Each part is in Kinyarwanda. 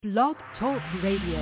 Blog Talk Radio.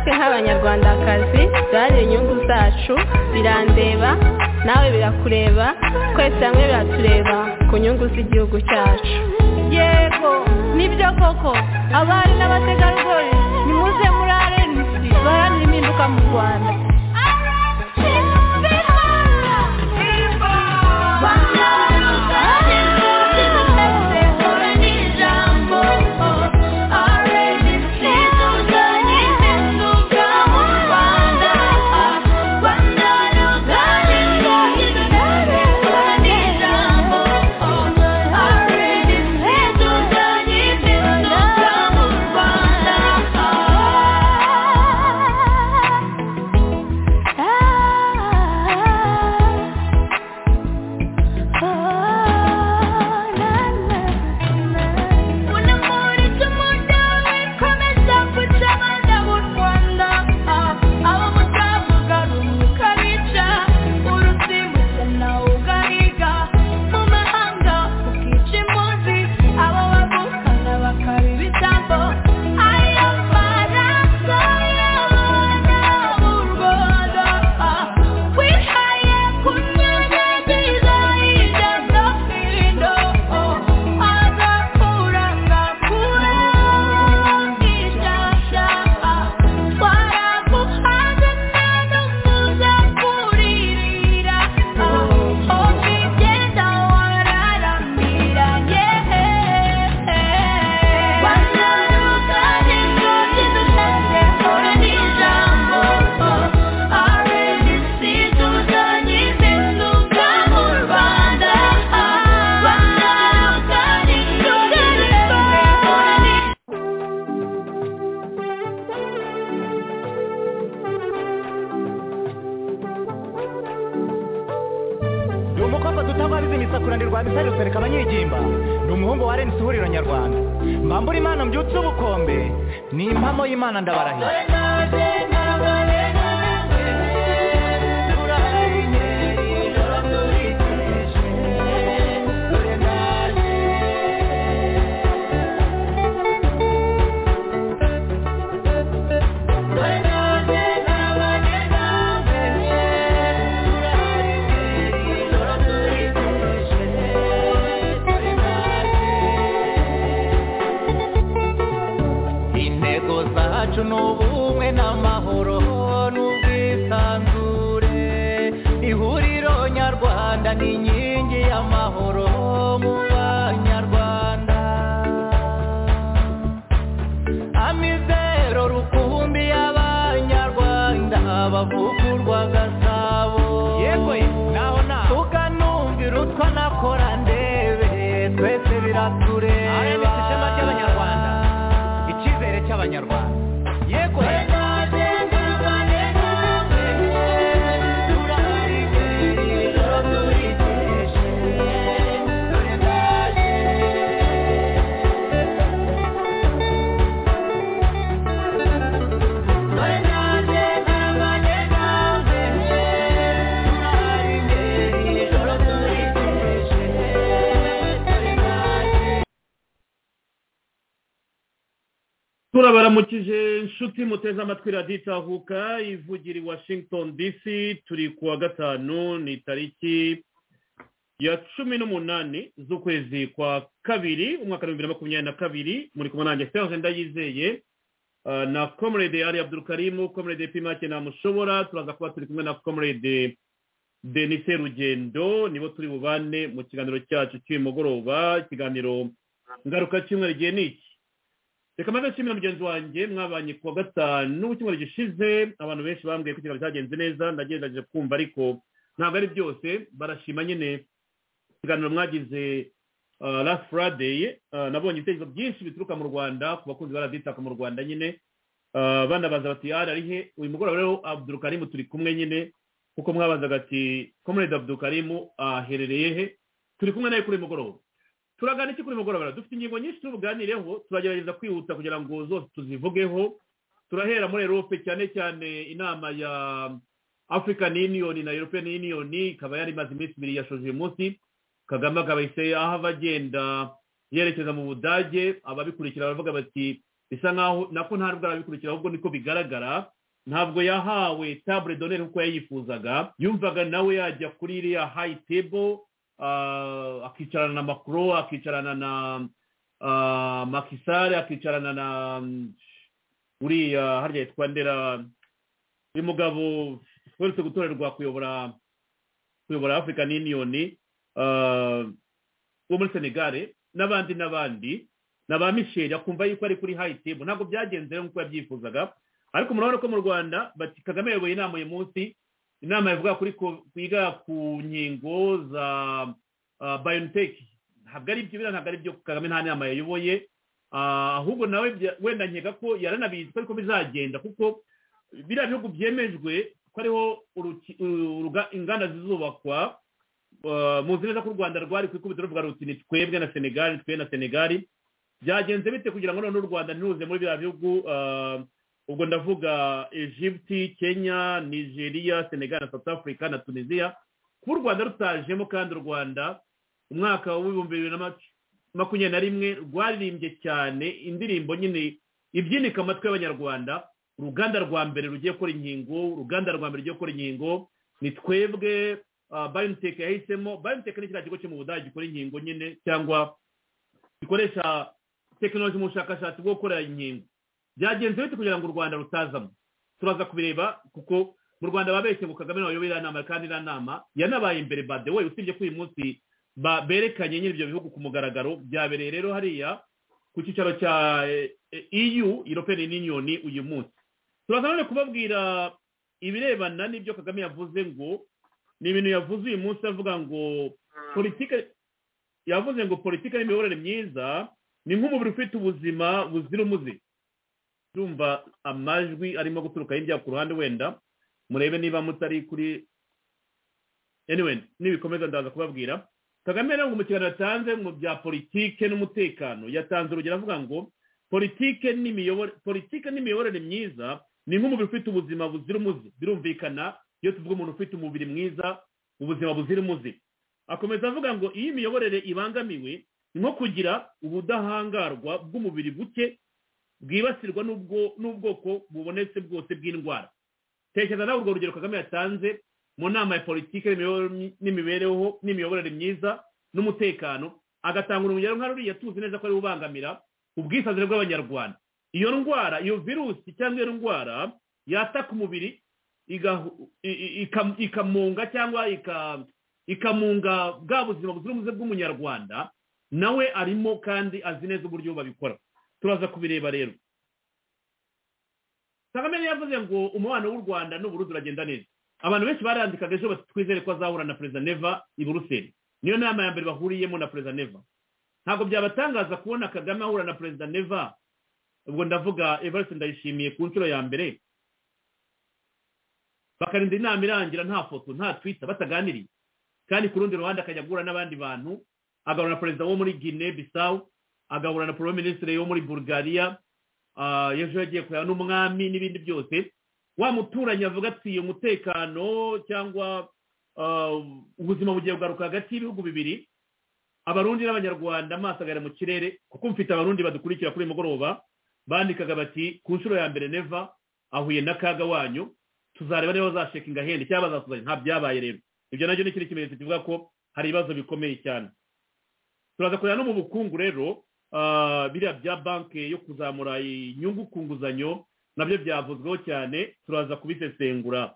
abanyarwandakazi dore inyungu zacu birandeba nawe birakureba twese hamwe biratureba ku nyungu z'igihugu cyacu yego nibyo koko abari n'abategarugori nimuze muri arenisi baharanira impinduka mu rwanda Yeah. babaramukije inshuti muteze amatwi radiyo itahuka ivugira i washington dc turi ku wa gatanu ni tariki ya cumi n'umunani z'ukwezi kwa kabiri umwaka w'ibihumbi bibiri na makumyabiri na kabiri muri kumwe nanjye serge ndayizeye ah, na comrade ali abdurukarimu comrade pimake namushobora turaza kuba turi kumwe na comrade denis serugendo nibo turi bubane mu kiganiro cyacu cy'uyu mugoroba ikiganiro ngaruka cyumweru igihe ni iki reka maze nshimira mugenzi wanjye mwabanye ku wa gatanu w'icyumweru gishize abantu benshi bambwiye ko ikiganiro cyagenze neza ndagerageje kumva ariko ntabwo ari byose barashima nyine ikiganiro mwagize ah, last friday ah, nabonye ibitekerezo byinshi bituruka mu rwanda ku bakunzi ba radiyo itaka mu rwanda nyine Ah, banabaza bati ari ari he uyu mugoroba rero abdurukarimu turi kumwe nyine kuko mwabazaga ati comrade abdurukarimu aherereye he turi kumwe nawe kuri uyu mugoroba turagana iki kuri uyu mugoroba dufite ingingo nyinshi tubuganireho turagerageza kwihuta kugira ngo zose tuzivugeho turahera muri erope cyane cyane inama ya african union na european union ikaba yari imaze iminsi ibiri yashoje uyu munsi kagame akaba yahise ahava agenda yerekeza mu budage ababikurikira baravuga bati bisa nkaho nako nta nubwo arabikurikira ahubwo niko bigaragara ntabwo yahawe table d'honneur nk'uko yayifuzaga yumvaga nawe yajya kuri iriya high table ah, akicarana na macron akicarana na ah, Macky Sall akicarana na mm, uriya harya yitwa ndera uyu mugabo weretse gutorerwa kuyobora kuyobora african union ah, wo muri senegare n'abandi n'abandi na ba michel akumva yuko ari kuri high table ntabwo byagenze rero nk'uko yabyifuzaga ariko murabona ko mu rwanda bati kagame yayoboye inama uyu munsi inama yavuga kuri ko- kwiga ku nkingo za biontech ntabwo ari ibyo biriya ntabwo ari ibyo kagame nta nama yayoboye Ah, ahubwo nawe bya- wenda nkeka ko yaranabizi ko ariko bizagenda kuko biriya bihugu byemejwe ko ariho uruki- uru- uruga- inganda zizubakwa Ah, muzi neza ko u rwanda rwari ku ikubitiro ruvuga ruti ni twebwe na senegali ni twe na senegali byagenze bite kugira ngo noneho u rwanda ntiruze muri biriya bihugu ah, ubwo ndavuga egypte kenya nigeria senegal na south africa na tunisia kuba u rwanda rutajemo kandi u rwanda umwaka w'ibihumbi bibiri na mac- makumyabiri na rimwe rwaririmbye cyane indirimbo nyine ibyinika amatwi y'abanyarwanda uruganda rwa mbere rugiye gukora inkingo uruganda rwa mbere rugiye gukora inkingo ni twebwe bayoniteke yahisemo bayoniteke ni kiriya kigo cyo mu budage gikora inkingo nyine cyangwa gikoresha tekinoloji mu bushakashatsi bwo gukora inkingo byagenze bite kugira ngo u rwanda rutazamo turaza kubireba kuko mu rwanda babeshye ngo kagame nawe iriya nama kandi iriya nama yanabaye imbere bade we usibye ko uyu munsi ba- berekanye nyine ibyo bihugu ku mugaragaro byabereye rero hariya ku cyicaro cya eh, eh, eu european union uyu munsi turaza none kubabwira ibirebana n'ibyo kagame yavuze ngo ni ibintu yavuze uyu munsi avuga ngo politike yavuze ngo politike n'imiyoborere myiza ni nk'umubiri ufite ubuzima buzira umuze ndumva amajwi arimo guturuka hirya ku ruhande wenda murebe niba mutari kuri anyway nibikomeza ndaza kubabwira kagame rero ngo mu kiganiro yatanze mu bya politike n'umutekano yatanze urugero avuga ngo politike n'imiyobore- politike n'imiyoborere myiza ni nk'umubiri ufite ubuzima buzira umuze birumvikana iyo tuvuga umuntu ufite umubiri mwiza ubuzima buzira umuze akomeza avuga ngo iyo imiyoborere ibangamiwe ni nko kugira ubudahangarwa bw'umubiri buke bwibasirwa n'ubwo- n'ubwoko bubonetse bwose bw'indwara tekereza nawe urwo rugero kagame yatanze mu nama ya politiki n'imibereho n'imiyoborere myiza n'umutekano agatanga urugero nka ruriya tuzi neza ko ari ubangamira ubwisanzure bw'abanyarwanda iyo ndwara iyo virusi cyangwa iyo ndwara yataka umubiri igahu- i- i- ikam- ikamunga cyangwa ika- ikamunga bwa buzima buzira umuze bw'umunyarwanda nawe arimo kandi azi neza uburyo babikora turaza kubireba rero kagame rero yavuze ngo umubano w'u rwanda n'uburundi uragenda neza abantu benshi barandikaga ejo bati twizere ko azahura na perezida neva i buruseli niyo nama ya mbere bahuriyemo na perezida neva ntabwo byabatangaza kubona kagame ahura na perezida neva ubwo ndavuga evariste ndayishimiye ku nshuro ya mbere bakarinda inama irangira nta foto nta twita bataganiriye kandi ku rundi ruhande akajya guhura n'abandi bantu agahura na perezida wo muri guinea bisawu agahura na prime ministre wo muri bulgaria ah, ejo yagiye kureba n'umwami n'ibindi byose wa muturanyi avuga ati umutekano cyangwa ah, ubuzima bugiye kugaruka hagati y'ibihugu bibiri abarundi n'abanyarwanda amaso agahera mu kirere kuko mfite abarundi badukurikira kuri uyu mugoroba bandikaga bati ku nshuro ya mbere neva ahuye n'akaga wanyu tuzareba niba bazashekinga hende cyangwa bazasuzanya nta byabaye rero ibyo nabyo ni ikindi kimenyetso kivuga ko hari ibibazo bikomeye cyane turaza kureba no mu bukungu rero ah, biriya bya banki yo kuzamura inyungu ku nguzanyo nabyo byavuzweho cyane turaza kubisesengura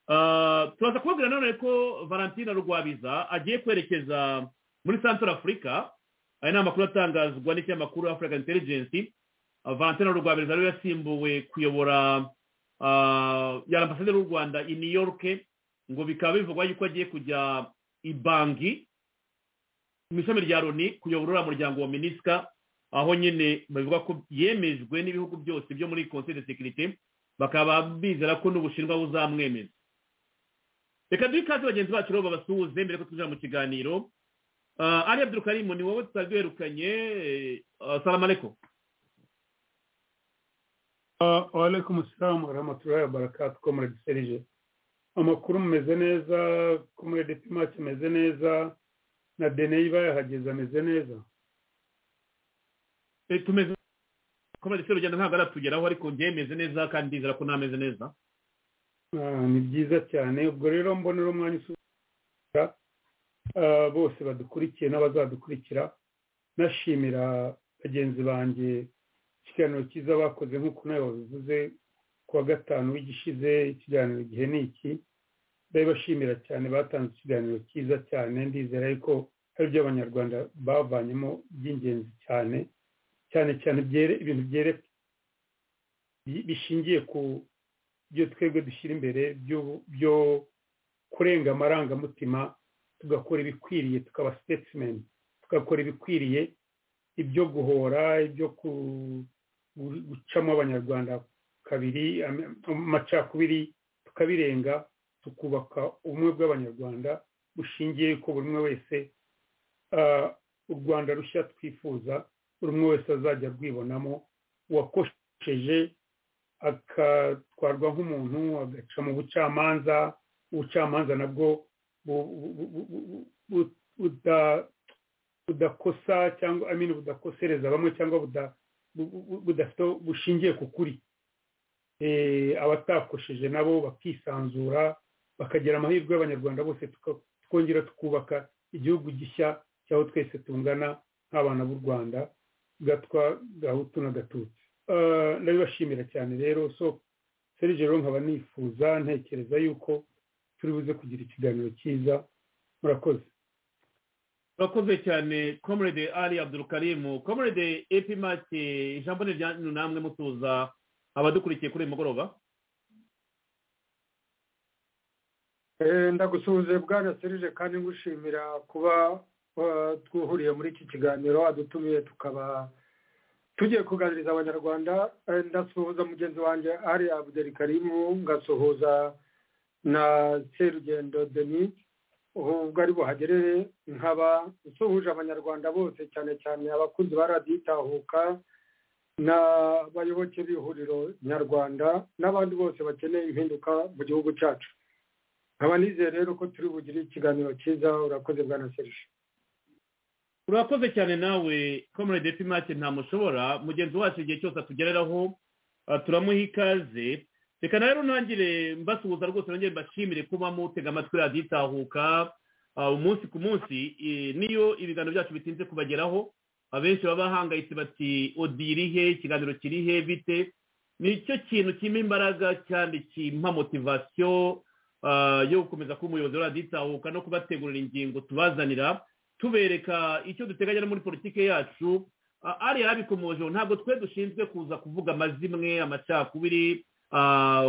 Ah, turaza kubabwira nanone ko valentina rwabiza agiye kwerekeza muri central africa aya ni amakuru atangazwa n'ikinyamakuru african intelligence Ah, valentina rwabiza rero yasimbuwe kuyobora ah, ya ambasaderi w'u rwanda i new york ngo bikaba bivugwa yuko agiye kujya i bangi mu ishami rya loni kuyobora uriya muryango wa minisika aho nyine bavuga ko yemejwe n'ibihugu byose byo muri conseil de sécurité bakaba bizera ko n'ubushinwa buzamwemeza reka duhe ikaze bagenzi bacu rero babasuhuze mbere ko tujya mu kiganiro Ah, ali abdurukarimu ni wowe tutari duherukanye eh, salamu alaikum Ah, Waalaikum salam wa rahmatullahi wa barakatuh comrade Serge amakuru mumeze neza comrade Timac ameze neza na Denei bayahageze ameze neza Eh, tumeze komande se rugendo ntabwo aratugeraho ariko njyewe meze neza kandi ndizera ko ntameze neza Ah, ni byiza cyane ubwo rero mbonera umwanya usubira bose badukurikiye n'abazadukurikira nashimira bagenzi banjye ikiganiro cyiza bakoze nk'uko nawe wabivuze ku wa gatanu w'igishize ikiganiro igihe ni iki ndabibashimira cyane batanze ikiganiro cyiza cyane ndizera yuko hari ibyo abanyarwanda bavanyemo by'ingenzi cyane cyane cyane byere- ibintu byere- bi- bishingiye ku byo twebwe dushyira imbere byo- byo kurenga amarangamutima tugakora ibikwiriye tukaba statement tugakora ibikwiriye ibyo guhora ibyo ku- gu- gucamo abanyarwanda kabiri am- amacakubiri tukabirenga tukubaka ubumwe bw'abanyarwanda bushingiye ko buri umwe wese ah, u rwanda rushya twifuza buri umwe wese azajya rwibonamo uwakosheje akatwarwa nk'umuntu agaca mu bucamanza ubucamanza nabwo bu- bu- bu- bu- bu- bu- buda- budakosa cyangwa I mean budakosereza bamwe cyangwa buda- bu- bu- bu- budafite bushingiye ku kuri Eh, abatakosheje nabo bakisanzura bakagira amahirwe y'abanyarwanda bose tuka- twongera tukubaka igihugu gishya cyaho twese tungana nk'abana b'u rwanda gatwa gahutu na gatutsi Eh, ndabibashimira cyane rero so serije rero nkaba nifuza ntekereza yuko turi buze kugira ikiganiro cyiza murakoze urakoze cyane comrade ali abdurukarimu comrade epimati ijambo ni ryanyu namwe mutuza abadukurikiye kuri uyu mugoroba ndagusuhuje bwana serije kandi ngushimira kuba eh, twuhuriye muri iki kiganiro adutumiye tukaba tugiye kuganiriza abanyarwanda Eh, ndasuhuza mugenzi wanjye ari abudeli karimu ngasuhuza na serugendo denis ubwo ari buhagerere nkaba nsuhuje abanyarwanda bose cyane cyane abakunzi ba radiyo itahuka n'abayoboke b'ihuriro nyarwanda n'abandi bose bakeneye impinduka mu gihugu cyacu nkaba nizeye rero ko turi bugire ikiganiro cyiza urakoze bwana serije urakoze cyane nawe comrade epimati ntamushobora mugenzi wacu igihe cyose atugereraho ah, turamuha ikaze reka na rero ntangire mbasuhuza rwose nongere mbashimire kuba mutega amatwi radiyo itahuka ah, umunsi ku munsi eh, niyo ibiganiro byacu bitinze kubageraho abenshi baba bahangayitse bati odi iri he ikiganiro kiri he bite nicyo kintu kimpa imbaraga kandi kimpa motivasiyo ah, yo gukomeza kuba umuyobozi wa radiyo itahuka no kubategurira ingingo tubazanira tubereka icyo duteganya no muri politiki yacu Ah, ari yarabikomojeho ntabwo twe dushinzwe kuza kuvuga amazimwe amacakubiri ah,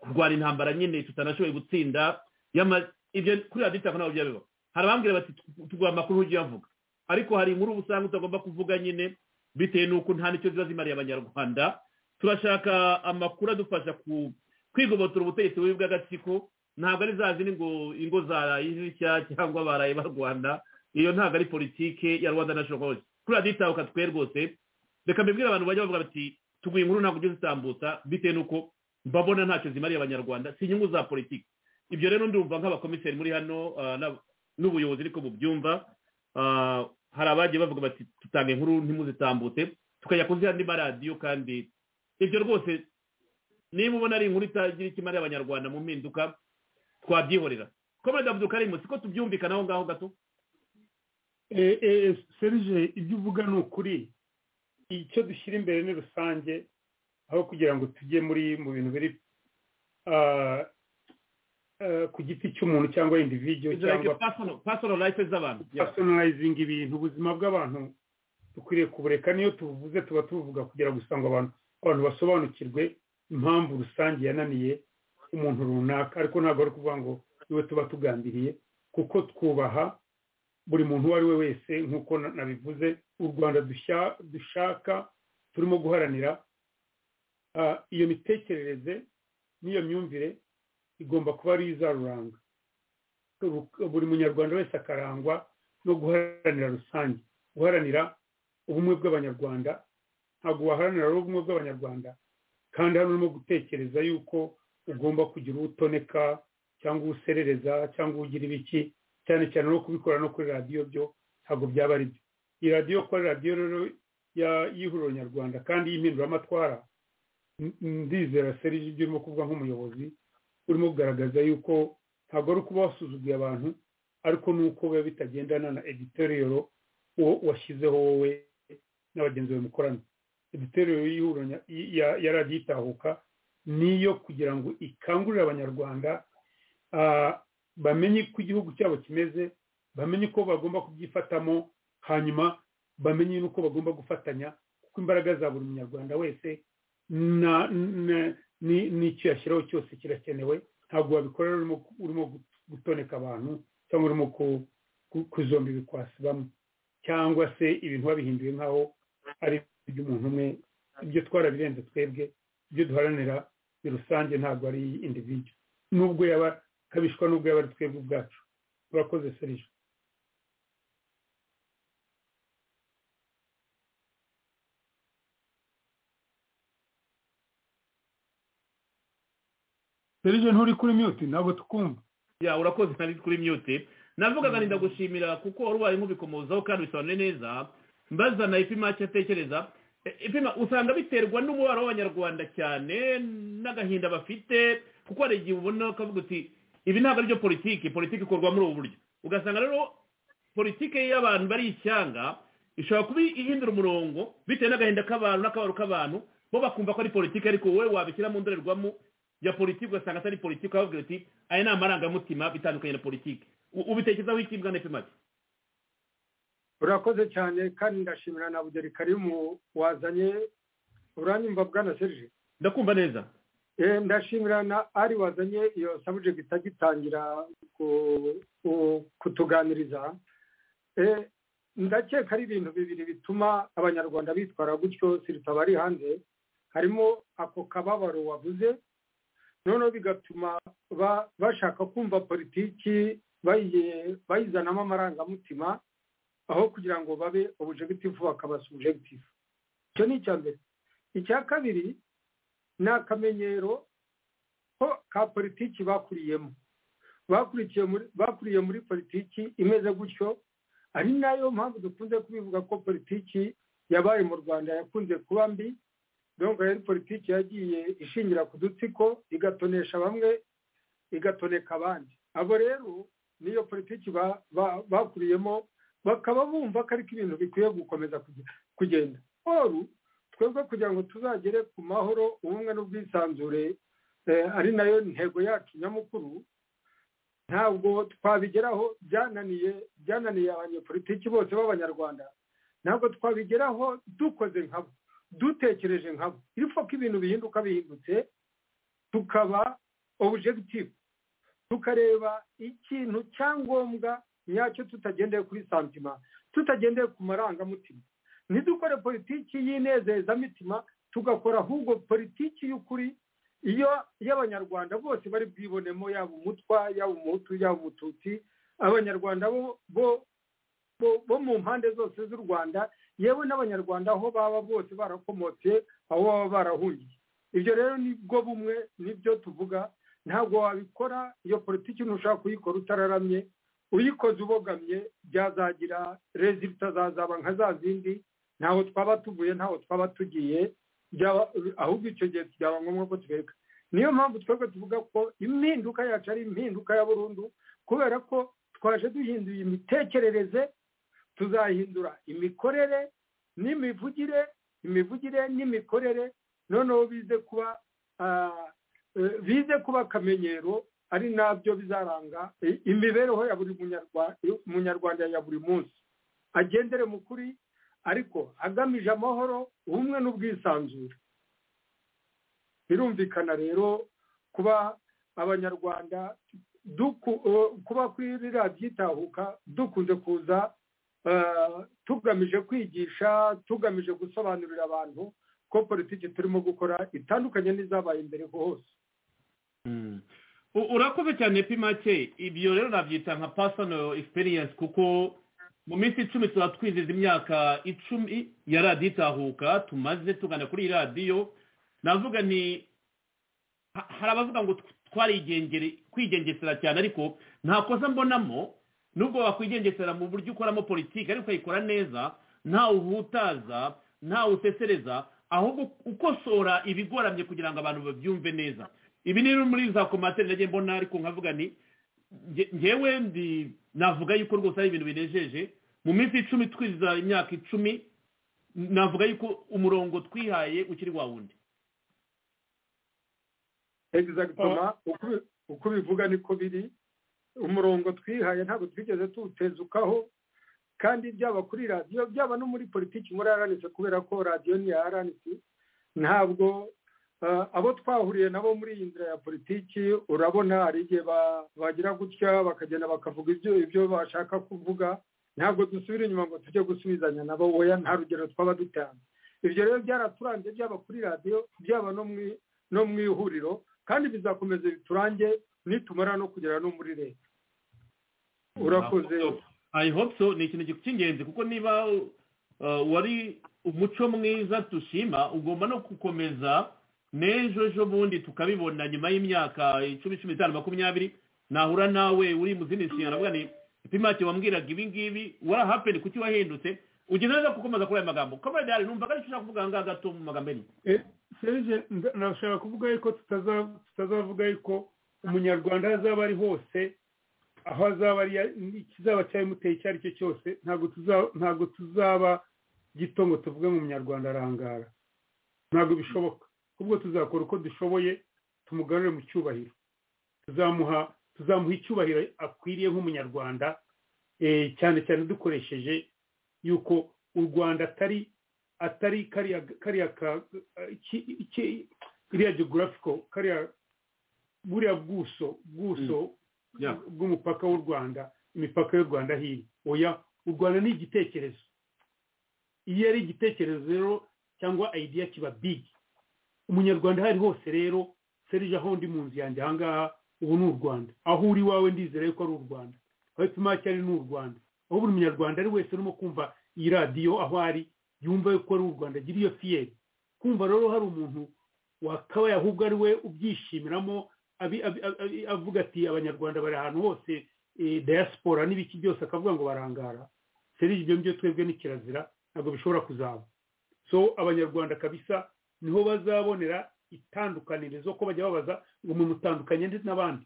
kurwana intambara nyine tutanashoboye gutsinda Yama- ibyo kuri radiyo itako ntabwo bijya bibaho hari abambwira bati tuguha amakuru ujye uyavuga ariko hari inkuru uba usanga utagomba kuvuga nyine bitewe n'uko nta n'icyo ziba zimariye abanyarwanda turashaka amakuru adufasha ku kwigobotora ubutegetsi bubi bw'agatsiko ntabwo ari za zindi ngo ingo zaraye zishya cyangwa baraye barwana iyo ntabwo ari politike ya rwanda national college kuri radiyo itahuka twe rwose reka mbibwire abantu bajya bavuga bati tuguye inkuru ntabwo ugeze utambutsa bitewe n'uko mbabona ntacyo zimariye abanyarwanda si inyungu za politiki ibyo rero ndumva nk'abakomiseri muri hano ah, n'ab- n'ubuyobozi ariko bubyumva Ah, hari abagiye bavuga bati tutanga inkuru ntimuzitambutse tukajya kuziha andi maradiyo kandi ibyo rwose niba ubona ari inkuru itagira icyo imara abanyarwanda mu mpinduka twabyihorera komere davudu karimu siko tubyumvikanaho ngaho gato serije ibyo uvuga ni ukuri icyo dushyira imbere ni rusange aho kugira ngo tujye muri mu bintu biri ku giti cy'umuntu cyangwa individu cyangwa pasoro life z'abantu personalizing ibintu ubuzima bw'abantu dukwiriye kubureka niyo tubuvuze tuba tubuvuga kugira gusa ngo abantu abantu basobanukirwe impamvu rusange yananiye umuntu runaka ariko ntabwo ari ukuvuga ngo niwe tuba tugambiriye kuko twubaha buri muntu uwo ari we wese nk'uko nabivuze u rwanda dushaka turimo guharanira iyo mitekerereze n'iyo myumvire igomba kuba ari izaruranga buri munyarwanda wese akarangwa no guharanira rusange guharanira ubumwe bw'abanyarwanda ntabwo waharanira ubumwe bw'abanyarwanda kandi hano urimo gutekereza yuko ugomba kugira uwutoneka cyangwa uwuserereza cyangwa uwugira ibiki cyane cyane no kubikora no kuri radiyo byo ntabwo byaba ari byo iyi radiyo kuba ari radiyo rero y'ihuriro nyarwanda kandi y'impinduramatwara ndizera serije ibyo urimo kuvuga nk'umuyobozi urimo kugaragaza yuko ntabwo ari ukuba wasuzuguye abantu ariko ni uko biba bitagendana na editoriyoro uwo washyizeho wowe n'abagenzi bawe mukorana editoriyoro y'ihuriro ya radiyo itahuka niyo kugira ngo ikangurire abanyarwanda bamenye uko igihugu cyabo kimeze bamenye uko bagomba kubyifatamo hanyuma bamenye n'uko bagomba gufatanya kuko imbaraga za buri munyarwanda wese n'icyo yashyiraho cyose kirakenewe ntabwo wabikora urimo gutoneka abantu cyangwa urimo kuzomba ibikwasi bamwe cyangwa se ibintu babihinduye nk'aho ari iby'umuntu umwe ibyo twarabirenze twebwe ibyo duharanira ni rusange ntabwo ari individu nubwo yaba kabishwa nubwo yaba ari twebwe ubwacu turakoze serije serije nturi kuri miyuti ntabwo tukumva ya urakoze ntari kuri miyuti navugaga ndagushimira kuko wari ubaye nk'ubikomozaho kandi bisobanuye neza mbaza na ipima icyo atekereza ipima usanga biterwa n'umubare w'abanyarwanda cyane n'agahinda bafite kuko hari igihe ubona ukavuga uti ibi ntabwo aribyo politiki politiki ikorwa muri ubu buryo ugasanga rero politiki y'abantu bari ishyanga ishobora kuba ihindura umurongo bitewe n'agahinda k'abantu n'akabaro k'abantu bo bakumva ko ari politiki ariko wowe wabishyira mu ndorerwamo ya politiki ugasanga atari politiki wababwira uti aya ni amarangamutima bitandukanye na politiki ubitekerezaho iki bwana epimati urakoze cyane kandi ndashimira na bugeri karimu wazanye uranyumva bwana serije ndakumva neza ndashimira na ari wazanye iyo sabujegiti itagitangira kutuganiriza ndakeka ari ibintu bibiri bituma abanyarwanda bitwara gutyo siritaba ari hanze harimo ako kababaro wavuze noneho bigatuma bashaka kumva politiki bayizanamo amarangamutima aho kugira ngo babe obujegitifu bakaba subjegitifu icyo ni icya mbere icya kabiri ni akamenyero ko ka politiki bakuriyemo bakuriye muri politiki imeze gutyo ari nayo mpamvu dukunze kubivuga ko politiki yabaye mu rwanda yakunze kuba mbi dore rero politiki yagiye ishingira ku dutsiko igatonesha bamwe igatoneka abandi abo rero niyo politiki bakuriyemo bakaba bumva ko ariko ibintu bikwiye gukomeza kugenda oru twebwe kugira ngo tuzagere ku mahoro ubumwe n'ubwisanzure ari nayo ntego yacu nyamukuru ntabwo twabigeraho byananiye byananiye abanyepolitiki bose b'abanyarwanda ntabwo twabigeraho dukoze nkabo dutekereje nkabo ipfa ko ibintu bihinduka bihindutse tukaba objective tukareba ikintu cyangombwa nyacyo tutagendeye kuri santima tutagendeye ku marangamutima ntidukore politiki y'inezezamitima tugakora ahubwo politiki y'ukuri iyo y'abanyarwanda bose bari bwibonemo yaba umutwa yaba umuhutu yaba umututsi abanyarwanda bo mu mpande zose z'u rwanda yewe n'abanyarwanda aho baba bose barakomotse aho baba barahungiye ibyo rero nibwo bumwe nibyo tuvuga ntabwo wabikora iyo politiki ntushaka kuyikora utararamye uyikoze ubogamye byazagira rezilita zazaba nka za zindi ntaho twaba tuvuye ntaho twaba tugiye byaba ahubwo icyo gihe byaba ngombwa ko tubireka niyo mpamvu twebwe tuvuga ko impinduka yacu ari impinduka ya burundu kubera ko twaje duhinduye imitekerereze tuzahindura imikorere n'imivugire imivugire n'imikorere noneho bize kuba bize kuba akamenyero ari nabyo bizaranga imibereho ya buri munyarwanda ya buri munsi agendere mu kuri ariko agamije amahoro ubumwe n'ubwisanzure birumvikana rero kuba abanyarwanda kuba kuri ririya byitahuka dukunze kuza tugamije kwigisha tugamije gusobanurira abantu ko politiki turimo gukora itandukanye n'izabaye imbere hose urakoze cyane pimake ibyo rero nabyita nka personal experience kuko mu minsi icumi tuba twizihiza imyaka icumi ya radiyo itahuka tumaze tugana kuri iyi radiyo navuga ni hari abavuga ngo twarigengere kwigengesera cyane ariko nta kosa mbonamo nubwo wakwigengesera mu buryo ukoramo politiki ariko ukayikora neza ntawe uhutaza ntawe usesereza ahubwo ukosora ibigoramye kugira ngo abantu babyumve neza ibi ni muri za komateri nagiye mbona ariko nkavuga ni ngewe ndi navuga yuko rwose ari ibintu binejeje mu minsi icumi twiziza imyaka icumi navuga yuko umurongo twihaye ukiri wa wundi egisagitoma uko ubivuga niko biri umurongo twihaye ntabwo twigeze tuwutezukaho kandi byaba kuri radiyo byaba no muri politiki muri aranitse kubera ko radiyo ni iya aranitse ntabwo abo twahuriye nabo muri iyi nzira ya politiki urabona hari igihe bagira gutya bakagenda bakavuga ibyo ibyo bashaka kuvuga ntabwo dusubira inyuma ngo tujye gusubizanya nabo woya nta rugero twaba dutanze ibyo rero byaraturanze byaba kuri radiyo byaba no mu ihuriro kandi bizakomeza biturange nitumara no kugera no muri leta urakoze i hope so ni ikintu cy'ingenzi kuko niba wari umuco mwiza dushima ugomba no gukomeza n'ejo ejo bundi tukabibona nyuma y'imyaka icumi cumi n'itanu makumyabiri nahura nawe uri mu zindi nshingano avuga ni pimake wambwiraga ibi ngibi warahapeni kuki wahindutse ugenda neza gukomeza kuri aya magambo kamere dehari numva ko ushaka kuvuga ahangaha gato mu magambo ye serije ndashaka kuvuga yuko tutazavuga yuko umunyarwanda aho azaba ari hose aho azaba ari ikizaba cyabimuteye icyo ari cyo cyose ntabwo tuzaba gito ngo tuvuge mu munyarwanda arangara ntabwo bishoboka ahubwo tuzakora uko dushoboye tumugarure mu cyubahiro tuzamuha tuzamuha icyubahiro akwiriye nk'umunyarwanda cyane cyane dukoresheje yuko u rwanda atari atari kariya kariya geographical kariya buriya bwuso bwuso bw'umupaka w'u rwanda imipaka y'u rwanda hino oya u rwanda ni igitekerezo iyo ari igitekerezo rero cyangwa ideya kiba bigi umunyarwanda aho ari hose rero serije aho ndi mu nzu yanjye ahangaha ubu ni u rwanda aho uri iwawe ndizera yuko ari u rwanda aho ipimake ari ni u rwanda aho buri munyarwanda ari wese urimo kumva iyi radiyo aho ari yumva yuko ari u rwanda agira iyo fiyeri kumva rero hari umuntu wakabaye ahubwo ari we ubyishimiramo avuga ati abanyarwanda bari ahantu hose diaspora n'ibiki byose akavuga ngo barangara serije ibyo ngibyo twebwe ni kirazira ntabwo bishobora kuzaba so abanyarwanda kabisa niho bazabonera itandukanirizo ko bajya babaza ngo mumutandukanye ndetse n'abandi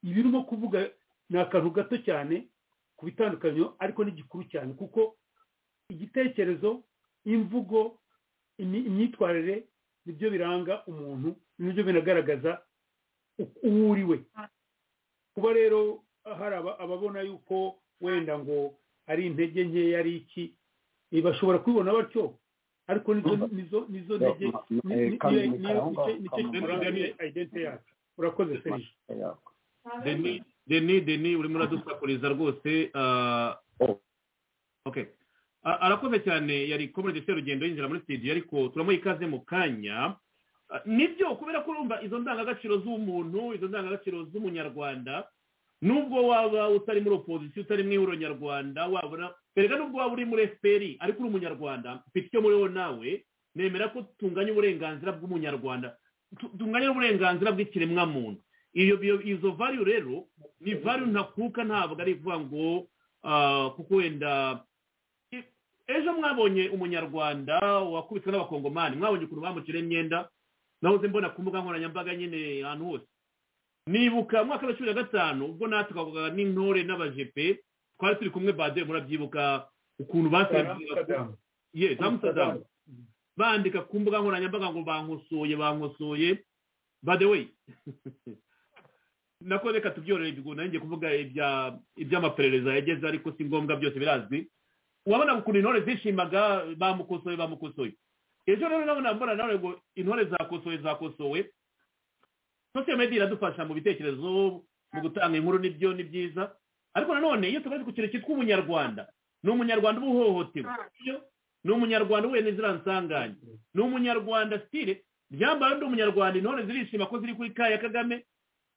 ibi urimo kuvuga ni akantu gato cyane ku bitandukanyo ariko ni gikuru cyane kuko igitekerezo imvugo imyitwarire nibyo biranga umuntu nibyo binagaragaza uwo uri we kuba rero hari ababona yuko wenda ngo ari intege nkeya ari iki bashobora kubibona batyo ariko nizo nizo ntege nicyo kiranga identi yacu urakoze serije deni deni urimo uradusakuriza rwose arakoze cyane yari komerede serugendo yinjira muri studio ariko turamuha ikaze mu kanya nibyo kubera ko urumva izo ndangagaciro z'umuntu izo ndangagaciro z'umunyarwanda nubwo waba utari muri opozisiyo utari mu ihuriro nyarwanda wabona erega nubwo waba uri muri efuperi ariko uri umunyarwanda mfite icyo muriho nawe nemera ko tunganya uburenganzira bw'umunyarwanda tunganya uburenganzira bw'ikiremwamuntu izo vayu rero ni vayu ntakuka ntabwo ari ivuga ngo kuko wenda ejo mwabonye umunyarwanda wakubiswe n'abakongomani mwabonye ukuntu bamucira imyenda nahoze mbona ku mbuga nkoranyambaga nyine ahantu hose nibuka mwaka wa cumi na gatanu ubwo natwe twavugaga n'intore n'abajepe twari turi kumwe bade murabyibuka ukuntu basenga ye za musadamu bandika ku mbuga nkoranyambaga ngo bankosoye bankosoye by the way nako reka tubyorere bigo nanjye kuvuga iby'amaperereza yageze ariko si ngombwa byose birazwi urabona ukuntu intore zishimaga bamukosoye bamukosoye ejo rero nabona mbona nawe ngo intore zakosowe zakosowe sosiyo mediya iradufasha mu bitekerezo mu gutanga inkuru n'ibyo ni byiza ariko nanone iyo tumaze ku kintu cyitwa umunyarwanda ni umunyarwanda uba uhohotewe ni umunyarwanda uhuye n'iziriya nsanganya ni umunyarwanda sitire byambaye undi umunyarwanda intore zirishima ko ziri kuri kaya kagame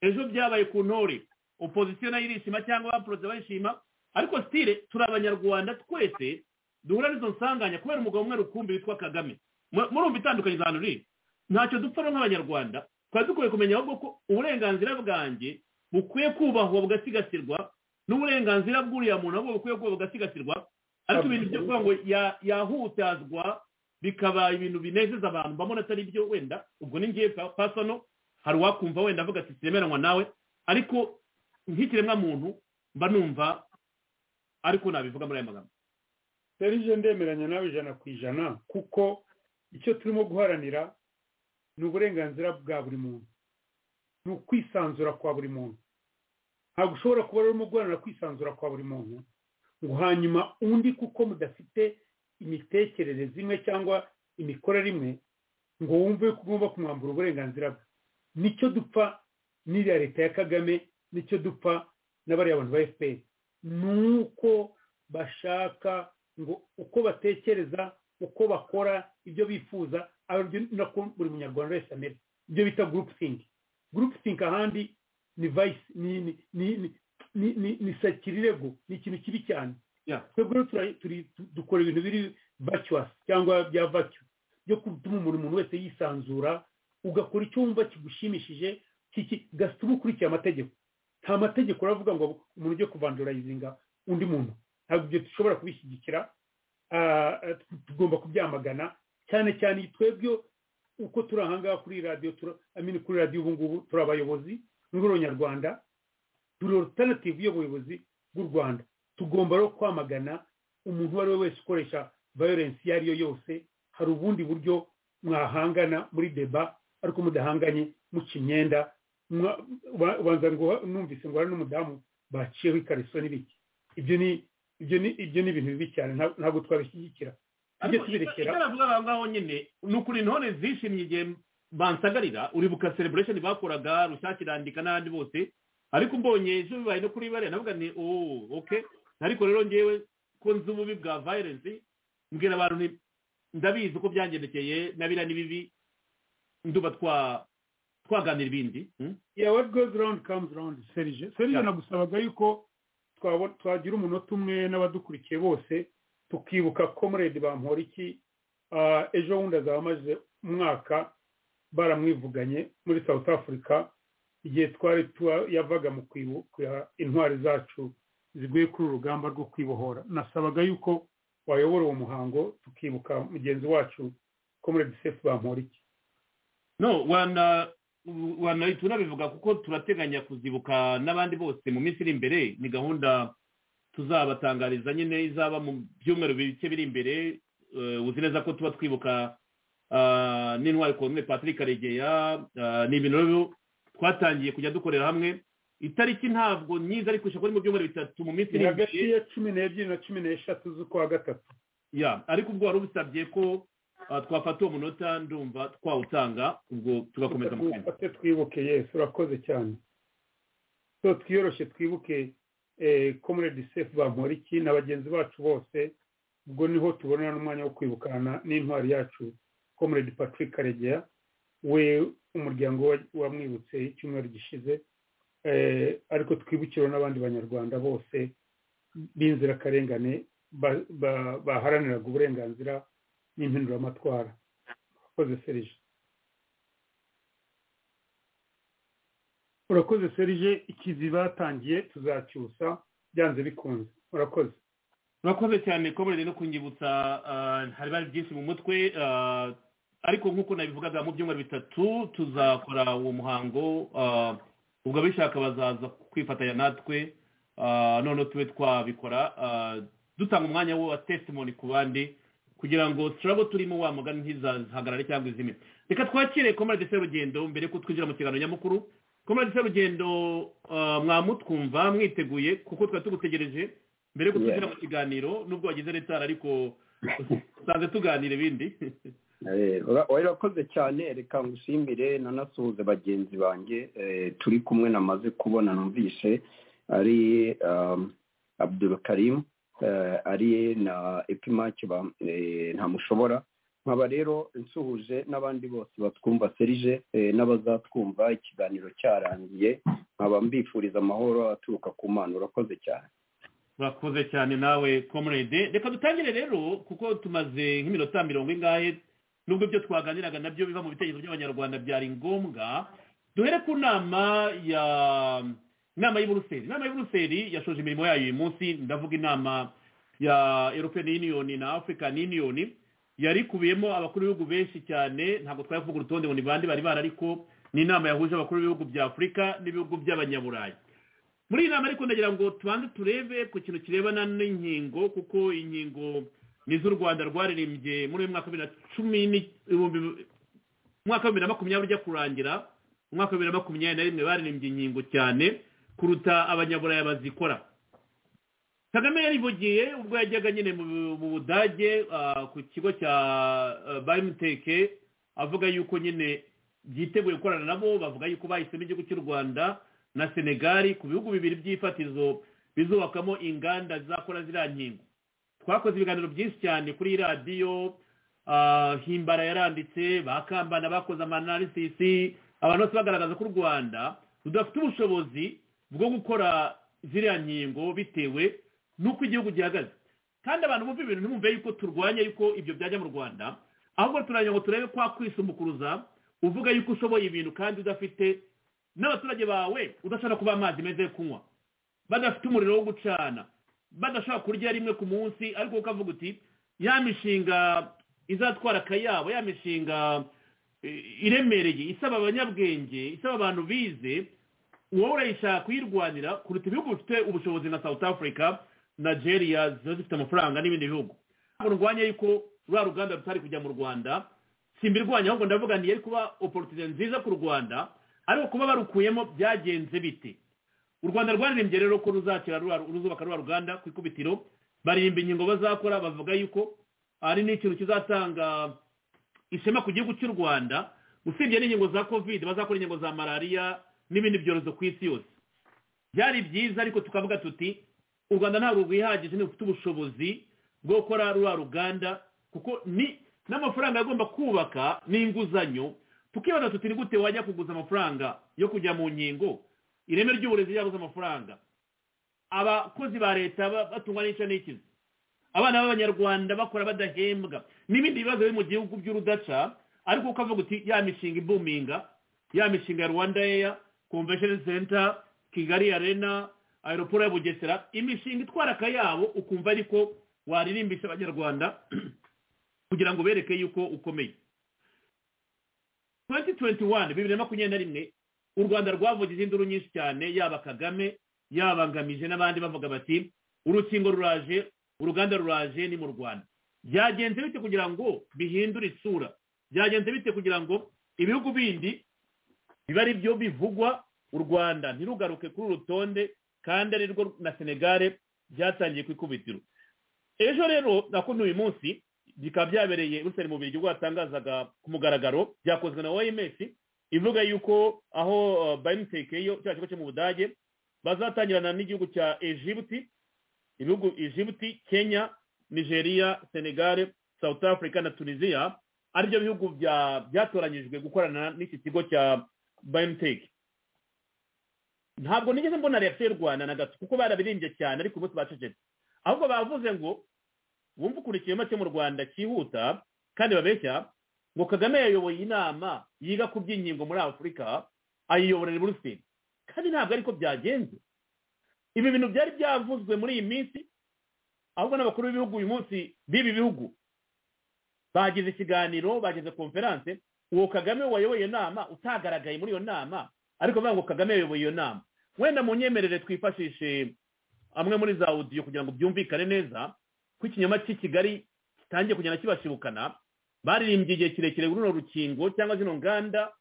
ejo byabaye ku ntore opozisiyo nayo irishima cyangwa abaporoze barishima ariko sitire turi abanyarwanda twese duhura n'izo nsanganya kubera umugabo umwe rukumbi witwa kagame murumva itandukanye za hano riri ntacyo dupfa nk'abanyarwanda twari dukwiye kumenya ahubwo ko uburenganzira bwanjye bukwiye kubahwa bugasigasirwa n'uburenganzira bw'uriya muntu ahubwo bukwiye kubahwa bugasigasirwa ariko ibintu byo kuvuga ngo yahutazwa bikaba ibintu binezeza abantu mbona atari byo wenda ubwo ni ngiye pasano hari uwakumva wenda avuga ati siremeranywa nawe ariko nk'ikiremwamuntu mba numva ariko nabivuga muri aya magambo serije ndemeranya nawe ijana ku ijana kuko icyo turimo guharanira ni uburenganzira bwa buri muntu ni ukwisanzura kwa buri muntu ntabwo ushobora kuba urimo guharanira kwisanzura kwa buri muntu ngo hanyuma undi kuko mudafite imitekerereze imwe cyangwa imikorere imwe ngo wumve ko ugomba kumwambura uburenganzira bwe nicyo dupfa n'iriya leta ya kagame nicyo dupfa n'abariya bantu ba efuperi ni uko bashaka ngo uko batekereza uko bakora ibyo bifuza nako buri munyarwanda wese amera ibyo bita gurupe singi gurupe singi ahandi ni vayisi ni sakirirego ni ikintu kibi cyane twebwe dukora ibintu biri vacuwasi cyangwa bya vacu byo gutuma umuntu wese yisanzura ugakora icyo wumva kigushimishije gatuma ukurikiye amategeko nta mategeko uravuga ngo umuntu ujye kuvandurayizinga undi muntu ntabwo ibyo dushobora kubishyigikira tugomba kubyamagana cyane cyane twebwe uko turi ahangaha kuri radiyo kuri radiyo ubu ngubu turi abayobozi muri uronyarwanda turi orutanativu y'ubuyobozi bw'u rwanda tugomba rero kwamagana umuntu uwo ari we wese ukoresha vayorensi iyo ari yo yose hari ubundi buryo mwahangana muri deba ariko mudahanganye muca imyenda ubanza ngo numvise ngo hari n'umudamu baciyeho ikariso n'ibiki ibyo ni ibyo ni ibintu bibi cyane ntabwo twabishyigikira tujye tubirekera icyo navuga aho ngaho nyine ni ukuri intore zishimye igihe bansagarira uribuka celebration bakoraga rushyashya irandika n'ahandi bose ariko mbonye ejo bibaye no kuri bariya navuga ni ooo oke ariko rero ngewe ko nzi ububi bwa violence mbwira abantu ndabizi ko byangendekeye na biriya ni bibi nduba twa twaganira ibindi ya what goes round comes round serije serije nagusabaga yuko twagira umunota umwe n'abadukurikiye bose tukibuka comrade bamporiki ejo bundi azaba amaze umwaka baramwivuganye muri south africa igihe twari yavaga mu kwibuka intwari zacu ziguye kuri urugamba rwo kwibohora nasabaga yuko wayobora uwo muhango tukibuka mugenzi wacu comrade sefu bamporiki no wana wanahita unabivuga kuko turateganya kuzibuka n'abandi bose mu minsi iri imbere ni gahunda tuzabatangariza nyine izaba mu byumweru bike biri imbere uzi neza ko tuba twibuka n'intwari komwe patrick karegeya ni ibintu rero twatangiye kujya dukorera hamwe itariki ntabwo nyiza ariko ishaka ari mu byumweru bitatu mu minsi iri imbere hagati ya cumi n'ebyiri na cumi n'eshatu z'ukwa gatatu ya ariko ubwo wari ubisabye ko twafata uwo munota ndumva twawutanga ubwo tugakomeza mu kanya twifate twibuke yesi urakoze cyane so twiyoroshye twibuke comrade sefu bamporiki na bagenzi bacu bose ubwo niho tubonera n'umwanya wo kwibukana n'intwari yacu comrade patrick karegeya we umuryango wamwibutse icyumweru gishize ariko twibukire n'abandi banyarwanda bose b'inzirakarengane baharaniraga uburenganzira n'impinduramatwara urakoze serije urakoze serije ikizi batangiye tuzacyusa byanze bikunze urakoze murakoze cyane ko murere no kunyibutsa hari bari byinshi mu mutwe ah, ariko nk'uko nabivugaga mu byumweru bitatu tuzakora uwo muhango ah, ubwo abishaka bazaza kwifatanya natwe ah, noneho tube twabikora ah, dutanga umwanya wo wa testimony ku bandi kugira ngo turabo turimo wa mugani ntizahagarare cyangwa izime reka twakire komarade serugendo mbere ko twinjira mu kiganiro nyamukuru komarade serugendo ah, mwamutwumva mwiteguye kuko twari tugutegereje mbere yo kutugira mu kiganiro nubwo wagize retara ariko usanze tuganira ibindi urakoze cyane reka ngushimire nanasuhuze bagenzi banjye eh, turi kumwe namaze kubona numvise ari um, abdul karim eh, ari na epimake ntamushobora nkaba rero nsuhuje n'abandi bose batwumva serije eh, n'abazatwumva ikiganiro cyarangiye nkaba mbifuriza amahoro aturuka ku mana urakoze cyane urakoze cyane nawe comrade reka dutangire rero kuko tumaze nk'iminota mirongo ingahe nubwo ibyo twaganiraga nabyo biva mu bitekerezo by'abanyarwanda byari ngombwa duhere ku nama ya inama y'uburuseli inama y'uburuseli yashoje imirimo yayo uyu munsi ndavuga inama ya european union na african union yarikubiyemo abakuru b'ibihugu benshi cyane ntabwo twavuga urutonde ngo ni bande bari bari ariko ni inama yahuje abakuru b'ibihugu bya afurika n'ibihugu by'abanyaburayi muri iyi nama ariko ndagira ngo tubanze turebe ku kintu kirebana n'inkingo kuko inkingo ni iz'u rwanda rwaririmbye muri uyu mwaka wa bibiri na cumi n'ibihumbi umwaka wa bibiri na makumyabiri ujya kurangira umwaka wa bibiri na makumyabiri na rimwe baririmbye inkingo cyane kuruta abanyaburayi bazikora kagame yarivugiye ubwo yajyaga nyine mu- mu budage ah, ku kigo cya bayimuteke avuga yuko nyine byiteguye gukorana nabo bavuga yuko bahisemo igihugu cy'u rwanda na senegali ku bihugu bibiri by'ifatizo bizubakamo inganda zizakora ziriya nkingo twakoze ibiganiro byinshi cyane kuri radiyo ah, himbara yaranditse bakambana bakoze amanarisisi abantu bose bagaragaza ko u rwanda rudafite ubushobozi bwo gukora ziriya nkingo bitewe n'uko igihugu gihagaze kandi abantu bumva ibintu ntibumve yuko turwanya yuko ibyo byajya mu rwanda ahubwo turajya ngo turebe kwa kwisumbukruza uvuga yuko ushoboye ibintu kandi udafite n'abaturage bawe udashobora kuba amazi meza yo kunywa badafite umuriro wo gucana badashobora kurya rimwe ku munsi ariko ukavuga uti ya mishinga izatwara akayabo ya mishinga eh, iremereye isaba abanyabwenge isaba abantu bize wowe urayishaka kuyirwanira kuruta ibihugu bifite ubushobozi nka south africa nigeria ziba zifite amafaranga n'ibindi bihugu ntabwo ndwanya yuko ruriya ruganda rutari kujya mu rwanda simbirwanya ahubwo ndavuga ntiyari kuba opportunity nziza ku rwanda ariko kuba barukuyemo byagenze bite u rwanda rwaririmbye rero ko ruzakira rura- ruzubaka rwa ruganda ku ikubitiro baririmba inkingo bazakora bavuga yuko ari n'ikintu kizatanga ishema ku gihugu cy'u rwanda usibye n'inkingo za kovide bazakora inkingo za malariya n'ibindi byorezo ku isi yose byari byiza ariko tukavuga tuti u rwanda ntabwo rwihagije ntibufite ubushobozi bwo gukora ruriya ruganda kuko ni n'amafaranga agomba kubaka n'inguzanyo tukibaza tuti ni gute wajya kuguza amafaranga yo kujya mu nkingo ireme ry'uburezi ryabuze amafaranga abakozi ba leta ba- batungwa n'icyo n'ikizi abana b'abanyarwanda bakora badahembwa n'ibindi bibazo biri mu gihugu by'urudaca ariko ukavuga uti ya mishinga ibuminga ya mishinga ya rwanda eya convention center kigali arena aeroport ya bugesera imishinga itwara akayabo ukumva ariko waririmbisha abanyarwanda kugira ngo bereke yuko ukomeye 2021 bibiri na makumyabiri na rimwe u rwanda rwavuze izinduru nyinshi cyane yaba kagame yaba ngamije n'abandi bavuga bati urukingo ruraje uruganda ruraje ni mu rwanda byagenze bite kugira ngo bihindure isura byagenze bite kugira ngo ibihugu bindi biba ari byo bivugwa u rwanda ntirugaruke kuri uru rutonde kandi ari rwo na senegare byatangiye ku ikubitiro ejo rero nakundi uyu munsi bikaba byabereye rusari mu biryo rwatangazaga ku mugaragaro byakozwe na oms ivuga yuko aho bayimuteke yo cya kigo cyo mu budage bazatangirana n'igihugu cya egibuti ibihugu egibuti kenya nigeria senegal south africa na tunisia aribyo bihugu bya- byatoranyijwe gukorana n'iki kigo cya bayimuteke ntabwo nigeze mbona reaction y'u rwanda na gato kuko barabirimbye cyane ariko ubu bacecetse ahubwo bavuze ngo wumva ukuntu ikirema cyo mu rwanda cyihuta kandi babeshya ngo kagame yayoboye inama yiga ku by'inkingo muri afurika ayiyoborera i buruseli kandi ntabwo ariko byagenze ibi bintu byari byavuzwe muri iyi minsi ahubwo n'abakuru b'ibihugu uyu munsi b'ibi bihugu bagize ikiganiro bagize konferanse uwo kagame wayoboye inama utagaragaye muri iyo nama ariko bavuga ngo kagame yayoboye iyo nama wenda mu nyemerere twifashishe amwe muri za odiyo kugira ngo byumvikane neza ko ikinyoma cy'i kigali kitangiye kugenda kibashibukana baririmbye igihe kirekire runo rukingo cyangwa zino nganda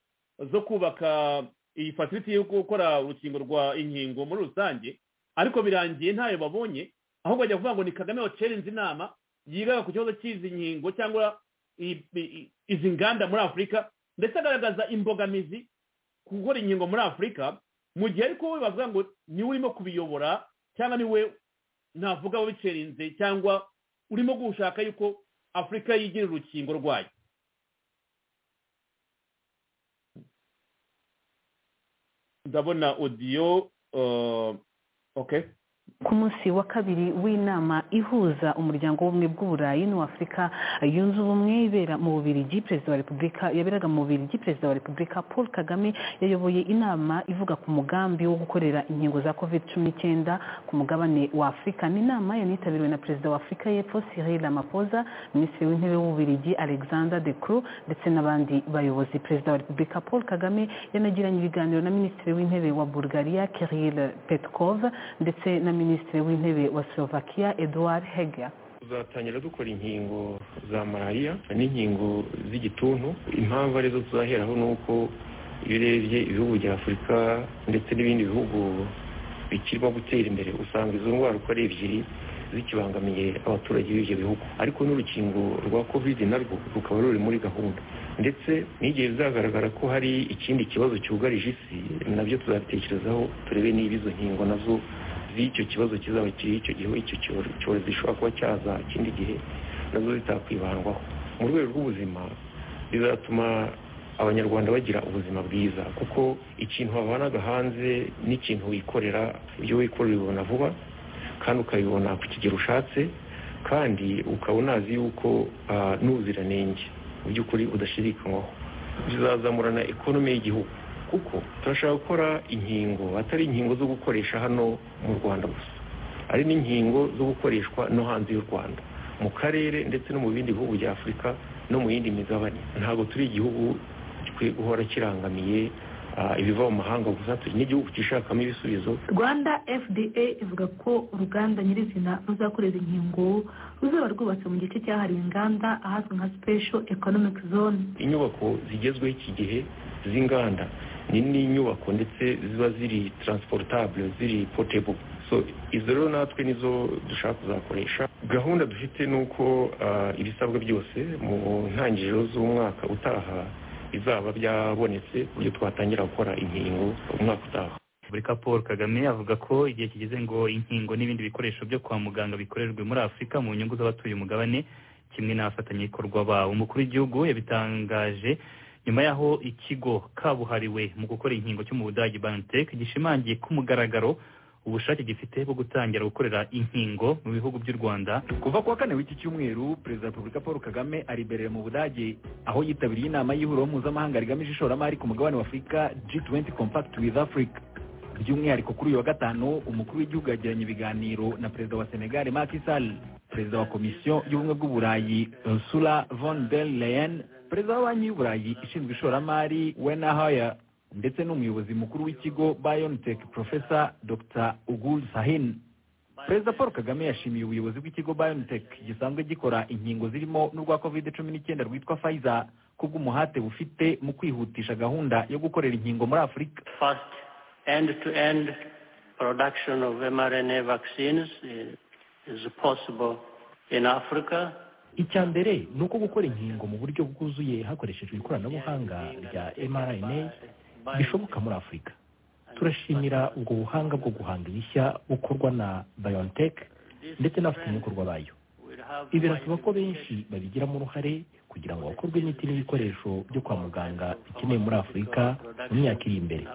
zo kubaka iyi fasiliti yo gukora urukingo rwa inkingo muri rusange ariko birangiye ntayo babonye aho bajya kuvuga ngo ni kagame wacerenze inama yigaga ku kibazo cy'izi nkingo cyangwa izi nganda muri afurika ndetse agaragaza imbogamizi ku gukora inkingo muri afurika mu gihe ariko we bavuga ngo niwe urimo kubiyobora cyangwa niwe navuga wabicerinze cyangwa urimo gushaka yuko afurika yigira urukingo rwayo ndabona odiyo ku munsi wa kabiri w'inama ihuza umuryango w'ubumwe bw'uburayi n'uw'afurika yunze ubumwe ibera mu bubirigi perezida wa repubulika yaberaga mu bubirigi perezida wa repubulika paul kagame yayoboye inama ivuga ku mugambi wo gukorera inkingo za covid cumi n'icyenda ku mugabane wa afurika ni inama yanitabiriwe na perezida wa afurika y'epfo cyril ramaphosa minisitiri w'intebe w'ububirigi alexander de cru ndetse n'abandi bayobozi perezida wa repubulika paul kagame yanagiranye ibiganiro na minisitiri w'intebe wa bulgaria kirill petkov ndetse na minisitiri w'intebe wa slovakia eduard heger tuzatangira dukora inkingo za malariya n'inkingo z'igituntu impamvu arizo tuzaheraho ni uko iyo urebye ibihugu bya afurika ndetse n'ibindi bihugu bikirimo gutera imbere usanga izo ndwara uko ari ebyiri zikibangamiye abaturage b'ibyo bihugu ariko n'urukingo rwa kovide narwo rukaba ruri muri gahunda ndetse n'igihe bizagaragara ko hari ikindi kibazo cyugarije isi nabyo tuzabitekerezaho turebe niba izo nkingo nazo z'icyo kibazo kizaba kiri icyo gihe icyo cyorezo gishobora kuba cyaza ikindi gihe nazo zitakwibandwaho mu rwego rw'ubuzima bizatuma abanyarwanda bagira ubuzima bwiza kuko ikintu wabanaga hanze n'ikintu wikorera ibyo wikorera ubibona vuba kandi ukabibona ku kigero ushatse kandi ukaba unazi yuko n'ubuziranenge mu by'ukuri udashidikanywaho bizazamurana ekonomi y'igihugu kuko turashaka gukora inkingo atari inkingo zo gukoresha hano mu rwanda gusa ari n'inkingo zo gukoreshwa no hanze y'u rwanda mu karere ndetse no mu bindi bihugu bya afurika no mu yindi migabane ntabwo turi igihugu gikwiye guhora kirangamiye ibiva mu mahanga gusa turi n'igihugu gishakamo ibisubizo rwanda fda ivuga ko uruganda nyirizina ruzakoreza inkingo ruzaba rwubatse mu gice cyahariwe inganda ahazwi nka special economic zone inyubako zigezweho iki gihe z'inganda ni n'inyubako ndetse ziba ziri transportable ziri portable so izo rero natwe nizo dushaka kuzakoresha gahunda dufite ni uko ibisabwa byose mu ntangiriro z'umwaka utaha bizaba byabonetse ku buryo twatangira gukora inkingo umwaka utaha repubulika paul kagame avuga ko igihe kigeze ngo inkingo n'ibindi bikoresho byo kwa muganga bikorerwe muri afurika mu nyungu z'abatuye umugabane kimwe n'abafatanyabikorwa bawo umukuru w'igihugu yabitangaje nyuma y'aho ikigo kabuhariwe mu gukora inkingo cyo mu budage bantek gishimangiye ku mugaragaro ubushake gifite bwo gutangira gukorera inkingo mu bihugu by'u rwanda kuva ku wa kane w'iki cyumweru perezida wa repubulika paul kagame ariberera mu budage aho yitabiriye inama y'ihuriro mpuzamahanga rigamije ishoramari ku mugabane wa afurika g20 compact with africa by'umwihariko kuri uyu wa gatanu umukuru w'igihugu yagiranye ibiganiro na perezida wa senegal Macky Sall perezida wa komisiyo y'ubumwe bw'uburayi ursula von der leyen perezida wa banki y'uburayi ishinzwe ishoramari wena haya ndetse n'umuyobozi mukuru w'ikigo biontech profesa dr ugul sahin perezida paul kagame yashimiye ubuyobozi bw'ikigo biontech gisanzwe gikora inkingo zirimo n'urwa covid cumi n'icyenda rwitwa pfizer kubw'umuhate bufite mu kwihutisha gahunda yo gukorera inkingo muri afurika end to end production of mRNA vaccines is possible in Africa. icya mbere ni uko gukora inkingo mu buryo bwuzuye hakoreshejwe ikoranabuhanga rya mRNA bishoboka muri afurika turashimira ubwo buhanga bwo guhanga ibishya bukorwa na BioNTech ndetse n'abafatanyabikorwa bayo ibi birasaba ko benshi babigiramo uruhare kugira ngo hakorwe imiti n'ibikoresho byo kwa muganga bikenewe muri afurika mu myaka iri imbere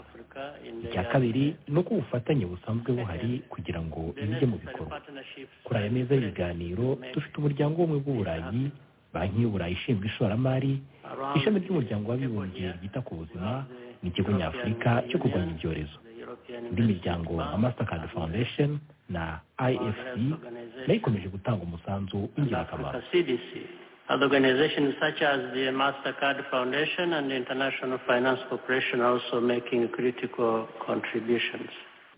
icya kabiri ni uko ubufatanye busanzwe buhari kugira ngo ibijye mu bikorwa kuri aya meza y'ibiganiro dufite umuryango w'ubumwe bw'uburayi banki y'uburayi ishinzwe ishoramari ishami ry'umuryango w'abibumbye ryita ku buzima n'ikigo nyafurika cyo kurwanya ibyorezo indi miryango nka mastercard foundation na ifc nayo ikomeje gutanga umusanzu w'ingirakamaro Africa CDC. Other organizations such as the MasterCard Foundation and the International Finance Corporation are also making critical contributions.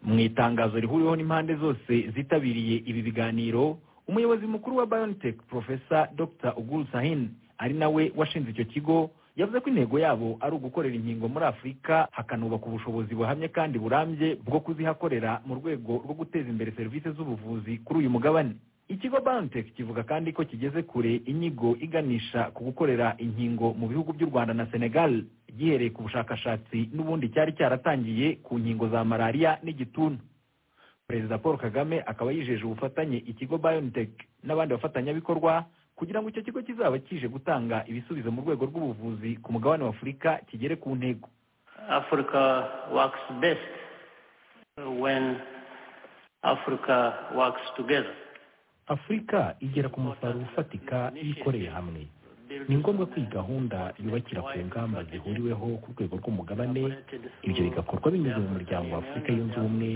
mu itangazo rihuriweho n'impande zose zitabiriye ibi biganiro umuyobozi mukuru wa biontech profesa dr uguru sahin ari nawe washinze icyo kigo yavuze ko intego yabo ari ugukorera inkingo muri afurika hakanubaka ubushobozi buhamye kandi burambye bwo kuzihakorera mu rwego rwo guteza imbere serivisi z'ubuvuzi kuri uyu mugabane ikigo biontech kivuga kandi ko kigeze kure inyigo iganisha ku gukorera inkingo mu bihugu by'u rwanda na senegal gihereye ku bushakashatsi n'ubundi cyari cyaratangiye ku nkingo za malariya n'igituntu perezida paul kagame akaba yijeje ubufatanye ikigo biontech n'abandi bafatanyabikorwa kugira ngo icyo kigo kizaba kije gutanga ibisubizo mu rwego rw'ubuvuzi ku mugabane wa afurika kigere ku ntego Africa works best when Africa works together. afurika igera ku musaruro ufatika iyo ikoreye hamwe ni ngombwa ko iyi gahunda yubakira ku ngamba zihuriweho ku rwego rw'umugabane ibyo bigakorwa binyuze mu muryango wa afurika yunze ubumwe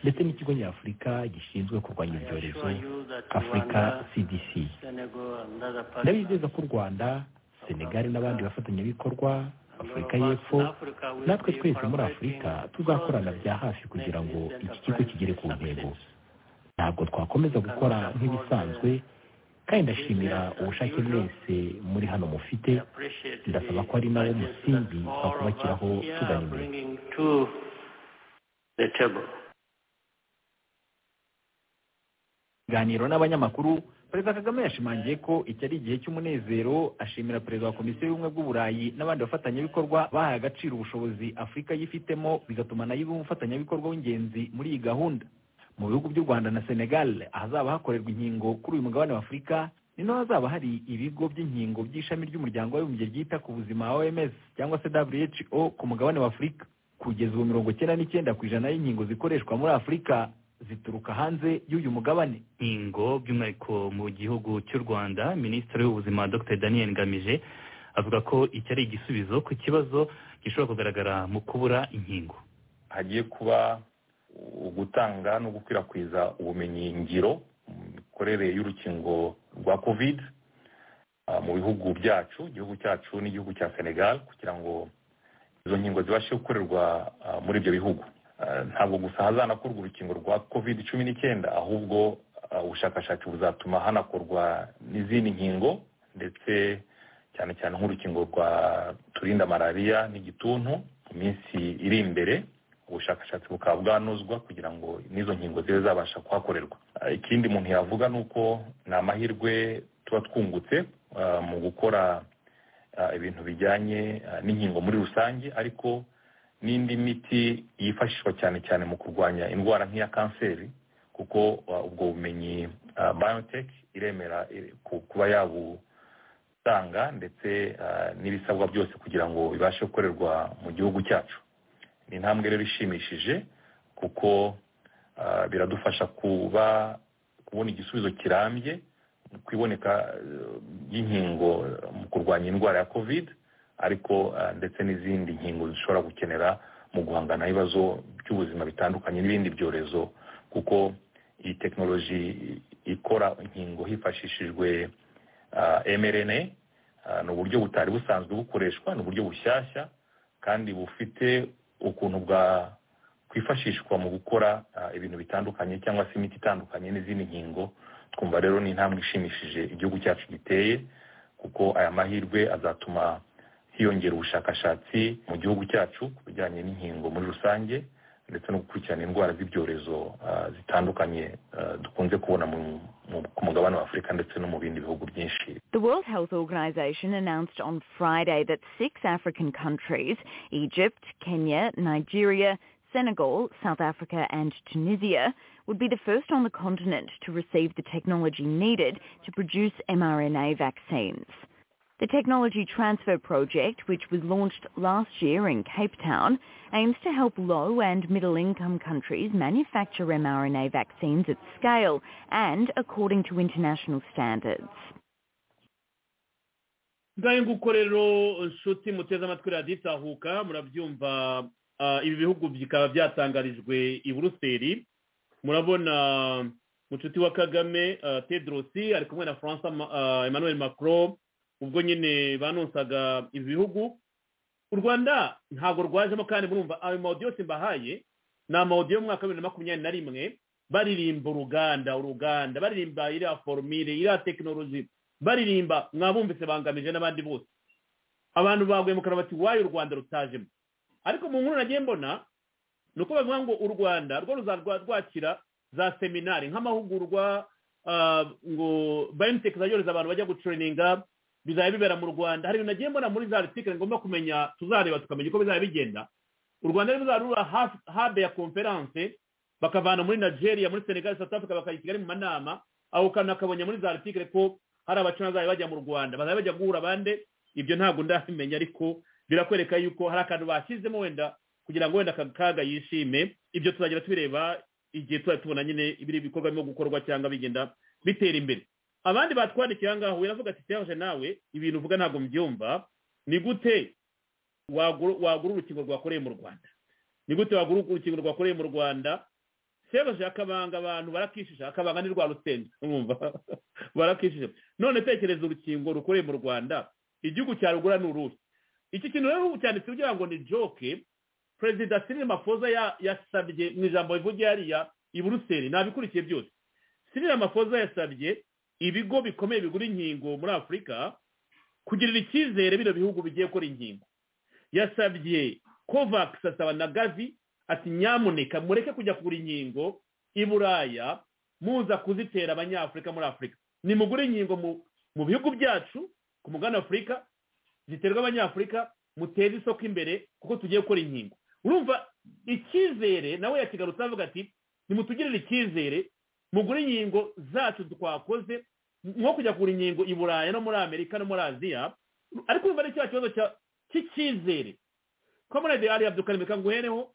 ndetse n'ikigo nyafurika gishinzwe kurwanya ibyorezo afurika cdc ndabizeza ko u rwanda senegali n'abandi bafatanyabikorwa afurika y'epfo natwe twese muri afurika tuzakorana bya hafi kugira ngo iki kigo kigere ku ntego ntabwo twakomeza gukora nk'ibisanzwe kandi ndashimira ubushake bwese muri hano mufite ndasaba ko ari nawo musingi twakubakiraho tugana imbere To the table. ibiganiro n'abanyamakuru perezida kagame yashimangiye ko iki ari igihe cy'umunezero ashimira perezida wa komisiyo y'ubumwe bw'uburayi n'abandi bafatanyabikorwa bahaye agaciro ubushobozi afurika yifitemo bigatuma nayo iba umufatanyabikorwa w'ingenzi muri iyi gahunda mu bihugu by'u rwanda na senegal ahazaba hakorerwa inkingo kuri uyu mugabane wa afurika ni naho hazaba hari ibigo by'inkingo by'ishami ry'umuryango w'abibumbye ryita ku buzima oms cyangwa se who ku mugabane wa afurika kugeza ubu mirongo icyenda n'icyenda ku ijana y'inkingo zikoreshwa muri afurika zituruka hanze y'uyu mugabane inkingo by'umwihariko mu gihugu cy'u rwanda minisitiri w'ubuzima dr daniel ngamije avuga ko iki ari igisubizo ku kibazo gishobora kugaragara mu kubura inkingo hagiye kuba ugutanga no gukwirakwiza ubumenyi ngiro mu mikorere y'urukingo rwa covid ah, mu bihugu byacu igihugu cyacu n'igihugu cya senegal kugira ngo izo nkingo zibashe gukorerwa ah, muri ibyo bihugu Ah, ntabwo gusa hazanakorwa urukingo rwa covid cumi n'icyenda ahubwo ah, ubushakashatsi buzatuma hanakorwa n'izindi nkingo ndetse cyane cyane nk'urukingo rwa turinda malariya n'igituntu mu minsi iri imbere ubushakashatsi bukaba bwanozwa kugira ngo n'izo nkingo zibe zabasha kuhakorerwa Ah, ikindi umuntu yavuga ni uko ni amahirwe tuba twungutse ah, mu gukora ah, ibintu bijyanye ah, n'inkingo muri rusange ariko n'indi miti yifashishwa cyane cyane mu kurwanya indwara nk'iya kanseri kuko uh, ubwo bumenyi uh, biotech iremera ire- ku- kuba yabutanga ndetse uh, n'ibisabwa byose kugira ngo bibashe gukorerwa mu gihugu cyacu ni intambwe rero ishimishije kuko uh, biradufasha kuba kubona igisubizo kirambye ku iboneka uh, ry'inkingo mu kurwanya indwara ya covid ariko uh, ndetse n'izindi nkingo zishobora gukenera mu guhangana n'ibibazo by'ubuzima bitandukanye n'ibindi byorezo kuko iyi tekinoloji ikora inkingo hifashishijwe uh, mrna uh, ni uburyo butari busanzwe bukoreshwa ni uburyo bushyashya kandi bufite ukuntu bwa kwifashishwa mu gukora uh, ibintu bitandukanye cyangwa se imiti itandukanye n'izindi nkingo twumva rero ni intambwe ishimishije igihugu cyacu giteye kuko aya mahirwe azatuma hiyongera ubushakashatsi mu gihugu cyacu ku bijyanye n'inkingo muri rusange ndetse no gukurikirana indwara z'ibyorezo ah, zitandukanye ah, dukunze kubona mu- mu- ku mugabane wa afurika ndetse no mu bindi bihugu byinshi The World Health Organization announced on Friday that six African countries, Egypt, Kenya, Nigeria, Senegal, South Africa and Tunisia, would be the first on the continent to receive the technology needed to produce mRNA vaccines. The Technology Transfer Project, which was launched last year in Cape Town, aims to help low and middle income countries manufacture mRNA vaccines at scale and according to international standards. ngahe nguko rero nshuti muteze amatwi radiyo itahuka murabyumva ah, ibi bihugu bikaba byatangarijwe i buruseli murabona munshuti wa kagame tedrosi ari kumwe na francis emmanuel macron ubwo nyine banonsaga ibi bihugu u rwanda ntabwo rwajemo kandi murumva ayo mawudiyo yose mbahaye ni amawudiyo y'umwaka wa bibiri na makumyabiri na rimwe baririmba uruganda uruganda baririmba iriya forumire iriya tekinoloji baririmba mwabumvise bangamije n'abandi bose abantu baguye mu kanwa bati wayo u rwanda rutajemo ariko mu nkuru nagiye mbona ni uko bavuga ngo u rwanda rwo ruzajya rwakira za seminari nk'amahugurwa ngo bayiniteke zayohereza abantu bajya gucurininga bizajya bibera mu rwanda hari ibintu nagiye mbona muri za article ngomba kumenya tuzareba tukamenya uko bizajya bigenda u rwanda rero ruzarura habe ya konferanse bakavana muri nigeria muri senegal south africa bakajya kigali mu manama aho kantu akabonye muri za article ko hari abacana bazajya bajya mu rwanda bazajya bajya guhura bande ibyo ntabwo ndabimenya ariko birakwereka yuko hari akantu bashyizemo wenda kugira ngo wenda aka kaga yishime ibyo tuzajya tubireba igihe tuzajya tubona nyine ibiri bikorwa birimo gukorwa cyangwa bigenda bitera imbere abandi batwandikiye aha ngaha wiravuga ati serge nawe ibintu uvuga ntabwo mbyumva ni gute wagura urukingo rwakoreye mu rwanda ni gute wagura urukingo rwakoreye mu rwanda serge akabanga abantu barakishije akabanga ni rwa rusenga mwumva barakishije none tekereza urukingo rukoreye mu rwanda igihugu cya rugura ni uruhe iki kintu rero cyanditse kugira ngo ni joke perezida Cyril mafoza yasabye mu ijambo rivugiye hariya i buruseli ntabikurikiye byose Cyril mafoza yasabye ibigo bikomeye bigura inkingo muri afurika kugirira icyizere bino bihugu bigiye gukora inkingo yasabye kovakisi asaba na gavi ati nyamuneka mureke kujya kugura inkingo i buraya muza kuzitera abanyafurika muri afurika nimugure inkingo mu bihugu byacu ku mugabane afurika ziterwa abanyafurika muteze isoko imbere kuko tugiye gukora inkingo urumva icyizere nawe yakigarutse avuga ati nimutugirire icyizere mugure inkingo zacu twakoze nko kujya kugura inkingo i buraya no muri amerika no muri aziya ariko urumva ari cya kibazo cy'icyizere komerede ari abdukari reka nguhereho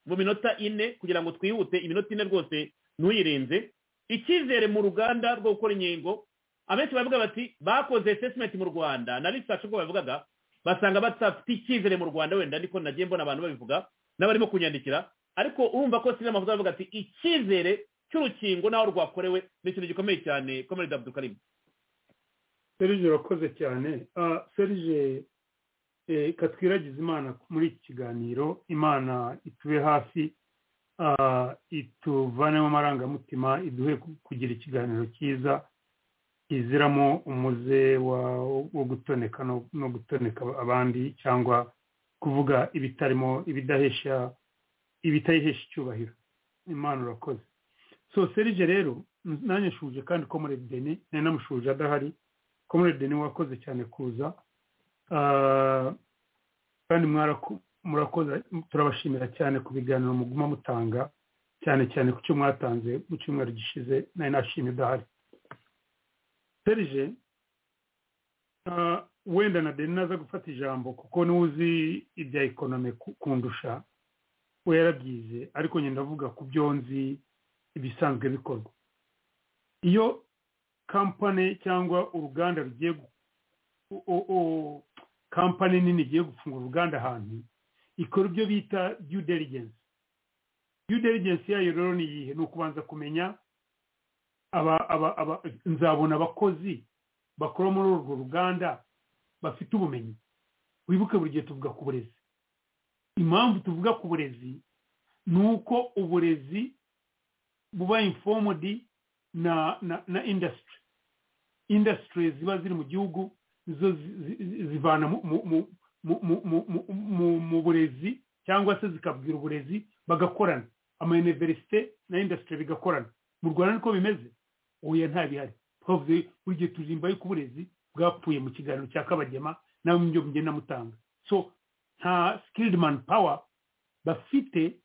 mu minota ine kugira ngo twihute iminota ine rwose ntuyirenze icyizere mu ruganda rwo gukora inkingo abenshi bavuga bati bakoze sesimenti mu rwanda na risashi ubwo bavugaga basanga badafite icyizere mu rwanda wenda niko nagiye mbona abantu babivuga n'abarimo kunyandikira ariko urumva ko sinema amavuta bavuga ati icyizere cy'urukingo n'aho rwakorewe ni ikintu gikomeye cyane komerede abudukarimu serije urakoze cyane serije reka twiragize imana muri iki kiganiro imana itube hafi ituvanemo amarangamutima iduhe kugira ikiganiro cyiza iziramo umuze wo gutoneka no gutoneka abandi cyangwa kuvuga ibitarimo ibidahesha ibitahesha icyubahiro imana urakoze so serije rero nanjye nshuje kandi ko muri deni nari namushuje adahari ko muri deni wakoze cyane kuza kandi murakoze turabashimira cyane ku biganiro muguma mutanga cyane cyane ku cyo mwatanze mu cyumweru gishize nari nashimye udahari serije wenda na deni naza gufata ijambo kuko n'uzi ibya ekonome kundusha we yarabyize ariko ngenda avuga ku byo nzi ibisanzwe bikorwa iyo kampani cyangwa uruganda rugiye kampani nini igiye gufungura uruganda ahantu ikora ibyo bita due diligence due diligence yayo rero ni iyihe ni ukubanza kumenya nzabona abakozi bakora muri urwo ruganda bafite ubumenyi wibuke buri gihe tuvuga ku burezi impamvu tuvuga ku burezi ni uko uburezi buba infomodi na na indasitiri indasitiri ziba ziri mu gihugu zo zivana mu burezi cyangwa se zikabwira uburezi bagakorana amayuniverisite na indasitiri bigakorana mu rwanda niko bimeze oya nta bihari twavuze buri gihe tuzimba yuko uburezi bwapfuye mu kiganiro cya kabagema nawe ibyo mugenda mutanga so nta sikiridi mani pawa bafite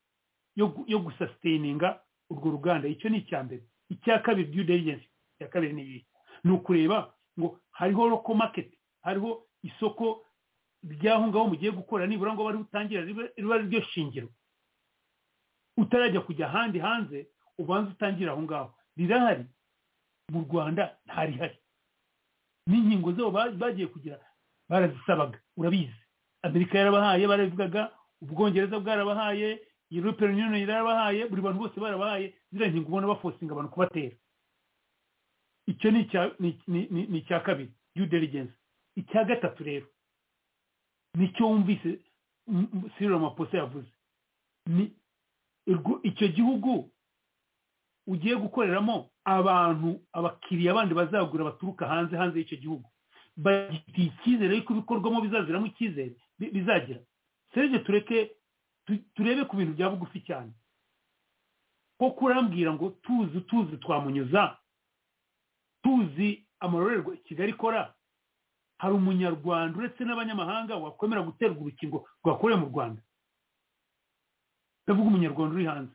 yo gusasiteyininga urwo ruganda icyo ni icya mbere icya kabiri due diligence icya kabiri ni iyi ni ukureba ngo hariho roko maketi hariho isoko ry'aho ngaho mugiye gukora nibura ngo bari butangira riba ryo shingiro utarajya kujya ahandi hanze ubanza utangira aho ngaho rirahari mu rwanda ntarihari n'inkingo zabo bagiye kugira barazisabaga urabizi amerika yarabahaye barabivugaga ubwongereza bwarabahaye european union yarabahaye buri bantu bose barabahaye ziriya nkingo ubona bafosinga abantu kubatera icyo ni icya ni- ni- ni- ni icya kabiri due diligence icya gatatu rero nicyo wumvise m- m- cyril ramaphosa yavuze ni urwo- icyo gihugu ugiye gukoreramo abantu abakiriya bandi bazagura baturuka hanze hanze y'icyo gihugu bagifitiye icyizere yuko ibikorwamo bizaziramo icyizere bi- bizagira serge tureke tu- turebe ku bintu bya bugufi cyane ko kurambwira ngo tuzi tuzi twamunyuza tuzi amarorerwa kigali ikora hari umunyarwanda uretse n'abanyamahanga wakwemera guterwa urukingo rwakorewe mu rwanda ndavuga umunyarwanda uri hanze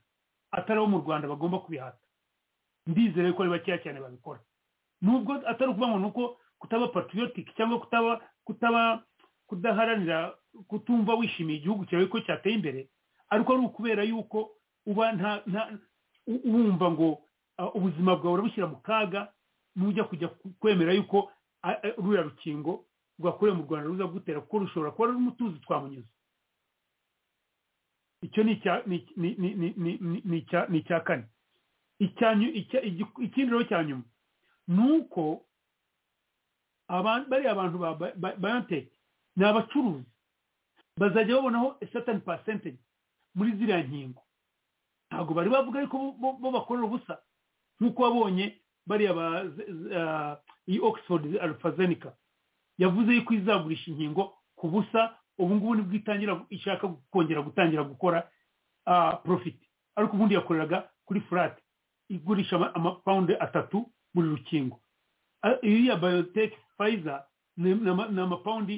atari abo mu rwanda bagomba kubihata ndizere ko ari bakeya cyane babikora nubwo atari ukuvuga ngo ni uko kutaba patriotic cyangwa kutaba kutaba kudaharanira kutumva wishimiye igihugu cyawe ko cyateye imbere ariko ari ukubera yuko uba nta nta u- wumva ngo ah, ubuzima bwawe urabushyira mu kaga nujya kujya ku- kwemera yuko ah, eh, ruriya rukingo rwakorewe mu rwanda ruza gutera kuko rushobora kuba ruri umutuzi twamunyuze icyo ni icya ni ni- ni- ni- ni- ni- ni icya- ni icya kane Icya nyu- icya- igi- ikindi rero cya nyuma ni uko aba- bariya bantu ba ba- ba- bayoteki ni abacuruzi bazajya babonaho satani pasentegi muri ziriya nkingo ntabwo bari bavuga ariko bo- bo- bo bakorera ubusa nk'uko wabonye bariya ba z- z- ah, iyi oxford alfazenica yavuze yuko izagurisha inkingo ku busa ubu ngubu nibwo itangira ishaka kongera gutangira gukora ah, profit ariko ubundi yakoreraga kuri furati igurisha ama- amapawundi atatu buri rukingo Ah, iriya bayoteki fayiza ni ni ama- ni amapawundi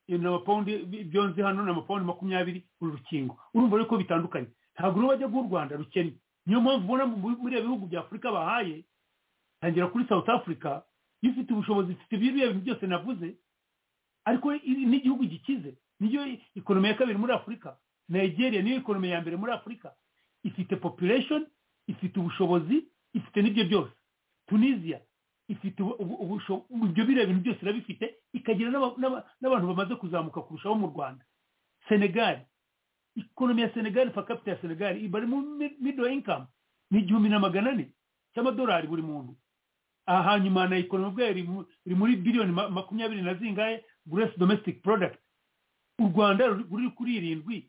ni amapawundi bi- byonze hano ni amapawundi makumyabiri buri rukingo urumva rero ko bitandukanye ntabwo rero bajya guha u rwanda rukennye niyo mpamvu ubona mu- muri biriya bihugu bya afurika bahaye tangira kuri south africa iyo ufite ubushobozi ifite biriya bintu byose navuze ariko i- n'igihugu gikize niyo ikonomi ya kabiri muri afurika nigeria niyo ikonomi ya mbere muri afurika ifite population ifite ubushobozi ifite n'ibyo byose tunisia ifite ubu- ubu- ubusho- ibyo biriya bintu byose irabifite ikagira n'aba- n'aba- n'abantu bamaze kuzamuka kurushaho mu rwanda senegali ikonomi ya senegali per capita ya senegali iba ari mu mi- middle income ni igihumbi na magana ane cy'amadolari buri muntu aha hanyuma na ekonomi ubwayo iri mu- iri muri biliyoni ma- makumyabiri na zingahe gross domestic product u rwanda ruri ruri kuri irindwi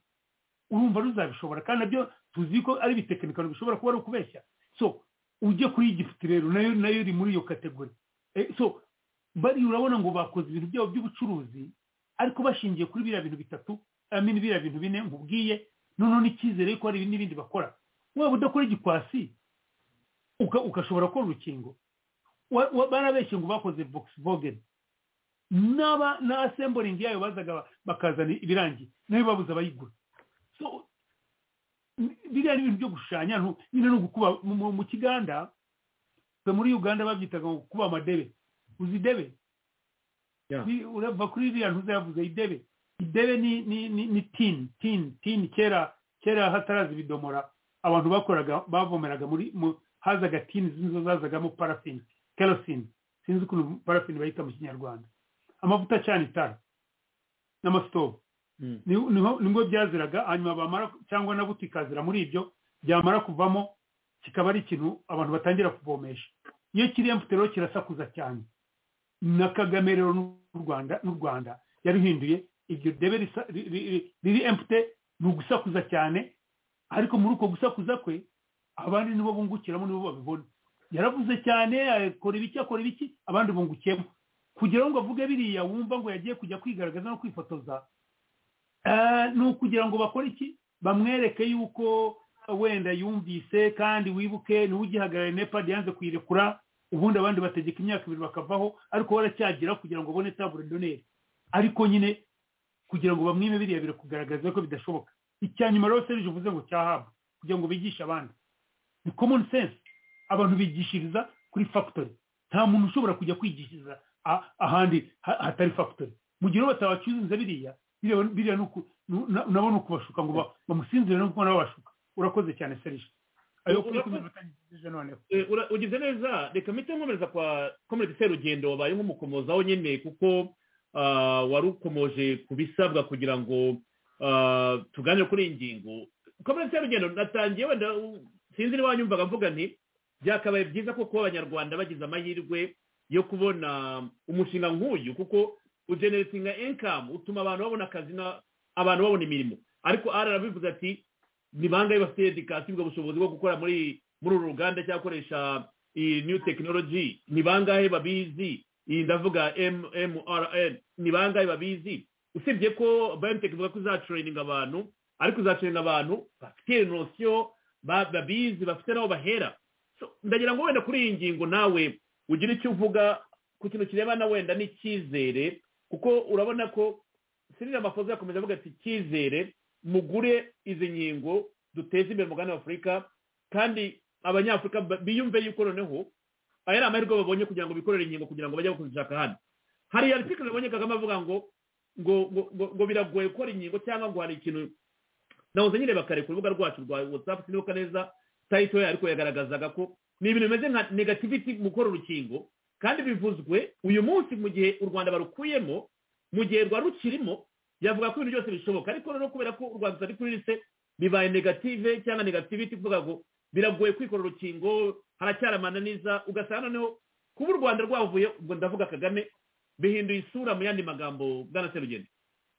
urumva ruzabishobora kandi nabyo tuzi ko ari ibitekinikano bishobora kuba ari ukubeshya so ujye kuri igifuti rero nayo nayo iri muri iyo kategori Eh, so bariya urabona ngo bakoze ibintu byabo by'ubucuruzi ariko bashingiye kuri biriya bintu bitatu I mean biriya bintu bine nkubwiye noneho n'icyizere yuko hari n'ibindi bakora waba udakora igikwasi uka- ugashobora gukora urukingo Wa- wa- barabeshye ngo bakoze vogisivogeni n'aba na asemboringi yayo bazaga ba- bakazana ibirangiye nayo babuze abayigura so biriya ni ibintu byo gushushanya ntu- nyine ni ugukuba mu- mu- mu kiganda twe muri uganda babyitaga ngo kuba amadebe uzi idebe Yeah. Ni- urava kuri iriya ntuza yavuze idebe idebe ni ni ni, ni tin tin tin kera kera hataraza ibidomora abantu bakoraga bavomeraga muri mu hazaga tin z'izo zazagamo parafini kerosene sinzi ukuntu parafini bayita mu kinyarwanda amavuta acana itara n'amasitovu niho niho- nibwo byaziraga hanyuma bamara cyangwa na buto ikazira muri ibyo byamara kuvamo kikaba ari ikintu abantu batangira kuvomesha iyo kiriya mfite rero kirasakuza cyane na kagame rero n'u rwanda n'u rwanda yaruhinduye iryo debe risa- ri- ri- ri- riri empute ni ugusakuza cyane ariko muri uko gusakuza kwe abandi nibo bungukiramo nibo babibona yaravuze cyane akora ibiki akora ibiki abandi bungukiyemo kugira ngo avuge biriya wumva ngo yagiye kujya kwigaragaza no kwifotoza Eh, ni ukugira ngo bakore iki bamwereke yuko wenda yumvise kandi wibuke niwe ugihagarariye nepad yanze kuyirekura ubundi abandi bategeka imyaka ibiri bakavaho ariko we aracyagira kugira ngo abone tabure doneri ariko nyine kugira ngo bamwime biriya biri kugaragaza ko bidashoboka icya nyuma rero serije uvuze ngo cyahabwa kugira ngo bigishe abandi ni common sense abantu bigishiriza kuri factory nta muntu ushobora kujya kwigishiriza a- ahandi ha- hatari factory mu gihe rero batabacuruza biriya biriya biriya ni uku- nu- na- nabo ni ukubashuka ngo ba- bamusinzire no kubona babashuka urakoze cyane serije ayo kuri kumwe Eh, ura- ugize neza reka mpite nkomereza kwa comrade serugendo wabaye nk'umukomozaho nyine kuko ah, wari ukomoje ku bisabwa kugira ngo ah, tuganire kuri iyi ngingo kamara cyarugendo natangiye wenda u- sinzi niba wanyumvaga mvuga nti byakabaye byiza ko kuba abanyarwanda bagize amahirwe yo kubona umushinga nk'uyu kuko ugeneratinga inkamu utuma abantu babona akazi na- abantu babona imirimo ariko arabivuze ati ni bangahe bafite edikasiyo ubwo bushobozi bwo gukora muri muri uru ruganda cyangwa gukoresha iyi new technology ni bangahe babizi iyi ndavuga mrn ni bangahe babizi usibye ko biotech ivuga ko izacureninga abantu ariko izacureninga abantu bafite nosiyo ba- babizi bafite n'aho bahera So, ndagira ngo wenda kuri iyi ngingo nawe ugire icyo uvuga ku kintu kirebana wenda n'icyizere kuko urabona ko sinira amafoto yakomeza avuga ati icyizere mugure izi nkingo duteze imbere umugabane wa afurika kandi abanyafurika ba- biyumve yuko noneho aya ari amahirwe babonye kugira ngo bikorere inkingo kugira ngo bajye kuzishaka hano hari article nabonye kagame avuga ngo ngo ngo ngo- ngo biragoye gukora inkingo cyangwa ngo hari ikintu nahoze nyireba kare ku rubuga rwacu rwa whatsapp sinibuka neza title yayo ariko yagaragazaga ko ni ibintu bimeze nka negativity mu gukora urukingo kandi bivuzwe uyu munsi mu gihe u rwanda barukuyemo mu gihe rwari rukirimo yavuga ko ibintu byose bishoboka ariko rero kubera ko u rwanda rutari kuri lise bibaye negative cyangwa negativity kuvuga ngo biragoye kwikora urukingo haracyari amananiza ugasanga noneho kuba u rwanda rwavuye ubwo ndavuga kagame bihinduye isura mu yandi magambo bwana serugendo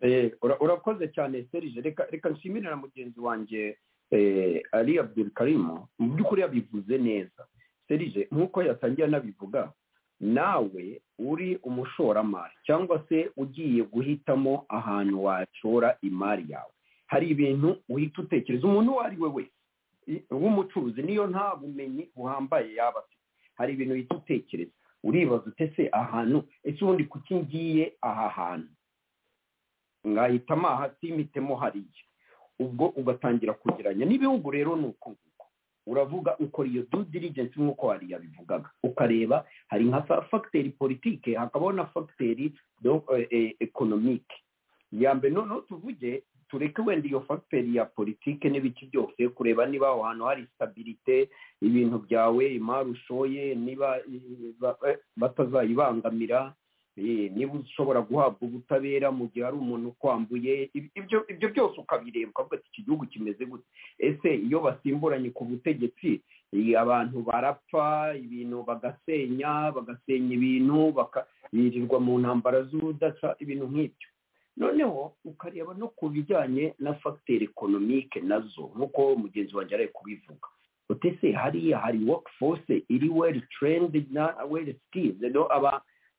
Eh, ura- urakoze cyane serije reka reka nshimire na mugenzi wanjye eh, ali abdul karimu mu by'ukuri yabivuze neza serije nk'uko yatangiye anabivuga nawe uri umushoramari cyangwa se ugiye guhitamo ahantu washora imari yawe hari ibintu uhita utekereza umuntu uwo ari we wese i- w'umucuruzi niyo nta bumenyi buhambaye yaba afite hari ibintu uhita utekereza uribaza utese ahantu ese ubundi kuki ngiye aha hantu mwahitamo aha simitemo hariya ubwo ugatangira kugeranya n'ibihugu rero ni uko nguko uravuga ukora iyo due diligence nk'uko hariya bivugaga ukareba hari nka fa- fagiteri politike hakabaho na fagiteri do- eh, eh, economique ya mbere noneho tuvuge tureke wenda iyo fagiteri ya politike n'ibiki byose kureba niba aho hantu hari stabilite ibintu byawe imari ushoye niba eh, ba- eh, batazayibangamira Eh, niba ushobora guhabwa ubutabera mu gihe hari umuntu ukwambuye ib- ibyo ibyo byose ukabireba ukavuga ati iki gihugu kimeze gute ese iyo basimburanye ku butegetsi eh, abantu barapfa ibintu bagasenya bagasenya ibintu baka- birirwa mu ntambara z'ubudasa ibintu nk'ibyo noneho ukareba no ku bijyanye na fagiteri ekonomike nazo nk'uko mugenzi wanjye ari kubivuga utese hariya hari workforce iri well trained na well skilled no aba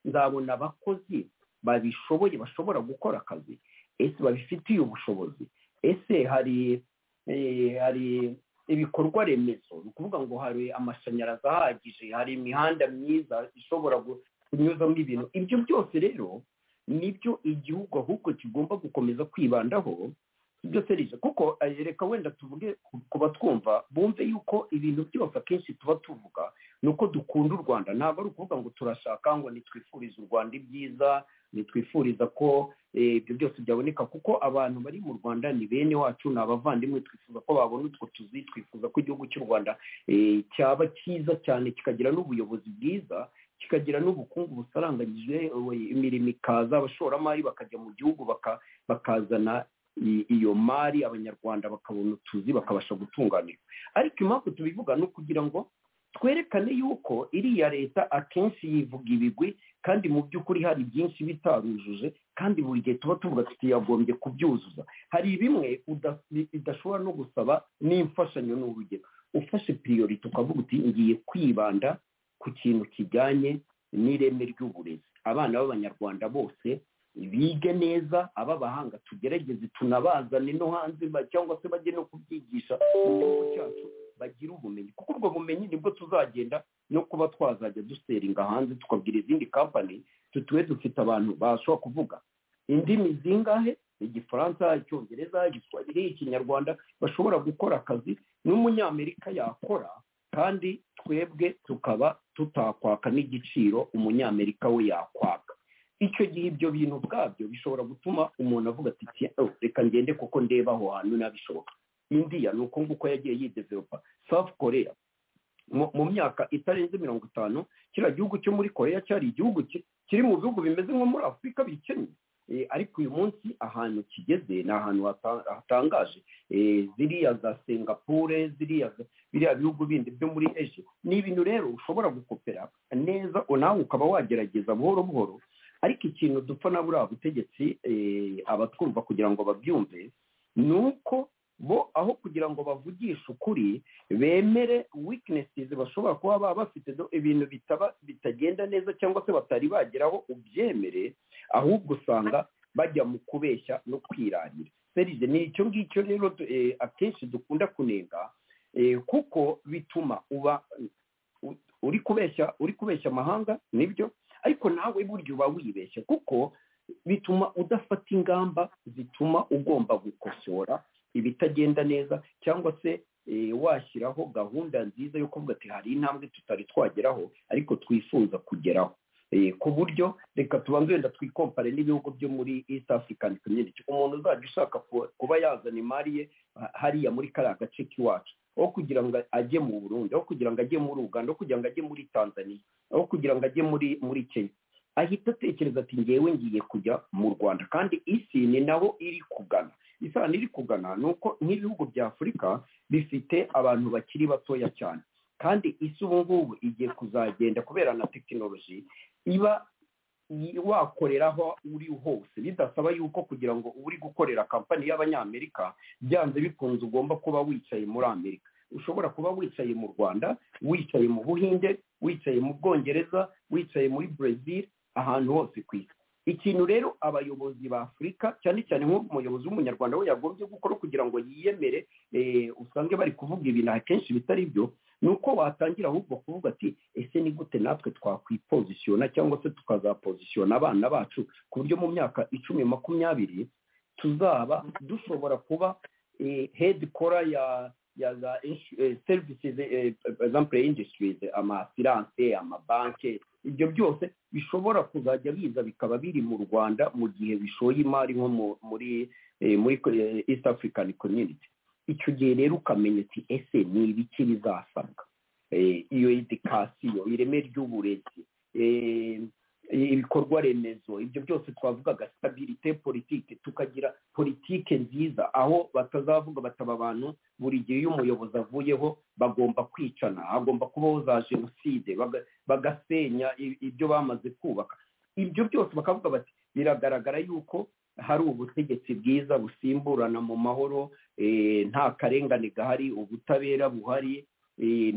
nzabona abakozi babishoboye bashobora gukora akazi ese babifitiye ubushobozi ese hari eh, hari ibikorwa remezo ni ukuvuga ngo hari amashanyarazi ahagije hari imihanda myiza ishobora gu- kunyuzamo ibintu ibyo byose rero nibyo igihugu ahubwo kigomba gukomeza kwibandaho ibyo serije kuko eh, reka wenda tuvuge ku- ku batwumva bumve yuko ibintu byose akenshi tuba tuvuga ni uko dukunda u rwanda ntabwo ari ukuvuga ngo turashaka ngo nitwifurize u rwanda ibyiza nitwifuriza ko eh, ibyo byose byaboneka kuko abantu bari mu rwanda ni bene wacu ni abavandimwe twifuza ko babona utwo tuzi twifuza ko igihugu cy'u rwanda eh, cyaba cyiza cyane kikagira n'ubuyobozi bwiza kikagira n'ubukungu busaranganyije eh, imirimo ikaza abashoramari bakajya mu gihugu baka- bakazana i- iyo mari abanyarwanda bakabona utuzi bakabasha gutunganirwa ariko impamvu tubivuga ni ukugira ngo twerekane yuko iriya leta akenshi yivuga ibigwi kandi mu by'ukuri hari byinshi bitarujuje kandi buri gihe tuba tuvuga ati yagombye kubyuzuza hari bimwe uda- bi- bidashobora no gusaba n'imfashanyo ni urugero ufashe piriyorite ukavuga uti ngiye kwibanda ku kintu kijyanye n'ireme ry'uburezi abana b'abanyarwanda bose bige neza ab'abahanga tugerageze tunabazane no hanze ba- cyangwa se bajye no kubyigisha mu gihugu cyacu bagira ubumenyi kuko ubwo bumenyi nibwo tuzagenda no kuba twazajya duseringa hanze tukabwira izindi kampani tutube dufite abantu bashobora kuvuga indimi zingahe igifaransa icyongereza igiswahili ikinyarwanda bashobora gukora akazi n'umunyamerika yakora kandi twebwe tukaba tutakwaka n'igiciro umunyamerika we yakwaka icyo gihe ibyo bintu ubwabyo bishobora gutuma umuntu avuga ati "Tiens, oh, reka ngende kuko ndeba aho hantu nabishoboka indiya ni uko nguko yagiye yidevelopa south korea mu mu myaka itarenze mirongo itanu kiriya gihugu cyo muri korea cyari igihugu ki- kiri mu bihugu bimeze nko muri afurika bikennye ariko uyu munsi ahantu kigeze ni ahantu hatangaje ziriya za singapore ziriya biriya bihugu bindi byo muri ejo ni ibintu rero ushobora gukopera neza nawe ukaba wagerageza buhoro buhoro ariko ikintu dupfa na buriya butegetsi abatwumva kugira ngo babyumve ni uko bo aho kugira ngo bavugishe ukuri bemere weaknesses bashobora kuba baba bafite ibintu bitagenda neza cyangwa se batari bageraho ubyemere ahubwo usanga bajya mu kubeshya no kwirarira serije ni icyo ngicyo rero akenshi dukunda kunenga kuko bituma uba uri kubeshya uri kubeshya amahanga nibyo ariko nawe burya uba wibeshya kuko bituma udafata ingamba zituma ugomba gukosora ibitagenda neza cyangwa se washyiraho gahunda nziza yo kuvuga ati hari intambwe tutari twageraho ariko twifuza kugeraho ku buryo reka tubanze wenda twikompare n'ibihugu byo muri east african community umuntu uzajya ushaka kuba yazana imari ye hariya muri kariya gace k'iwacu aho kugira ngo ajye mu burundi aho kugira ngo ajye muri uganda aho kugira ngo ajye muri tanzania aho kugira ngo ajye muri muri kenya ahita atekereza ati ngewe ngiye kujya mu rwanda kandi isi ni naho iri kugana isano iri kugana ni uko nk'ibihugu bya afurika bifite abantu bakiri batoya cyane kandi isi ubu ngubu igiye kuzagenda kubera na tekinoloji iba wakorera aho uri hose bidasaba yuko kugira ngo uri gukorera kampani y'abanyamerika byanze bikunze ugomba kuba wicaye muri amerika ushobora kuba wicaye mu rwanda wicaye mu buhinde wicaye mu bwongereza wicaye muri brezil ahantu hose ku isi ikintu rero abayobozi ba afurika cyane cyane nk'umuyobozi w'umunyarwanda we yagombye gukora kugira ngo yiyemere usange bari kuvuga ibintu akenshi bitari byo ni uko watangira ahubwo kuvuga ati ese ni gute natwe twakwipozisiyona cyangwa se tukazapozisiyona abana bacu ku buryo mu myaka icumi makumyabiri tuzaba dushobora kuba hedi kora ya ya za serivisi ezampure industries amasiranse amabanki ibyo byose bishobora kuzajya biza bikaba biri mu rwanda mu gihe bishoye imari nko muri muri east african community icyo gihe rero ukamenya ati ese ni ibiki bizasabwa iyo edikasiyo ireme ry'uburezi ibikorwa remezo ibyo byose twavugaga sitabirite politike tukagira politike nziza aho batazavuga bataba abantu buri gihe iyo umuyobozi avuyeho bagomba kwicana hagomba kubaho za jenoside bagasenya ibyo bamaze kubaka ibyo byose bakavuga bati biragaragara yuko hari ubutegetsi bwiza busimburana mu mahoro nta karengane gahari ubutabera buhari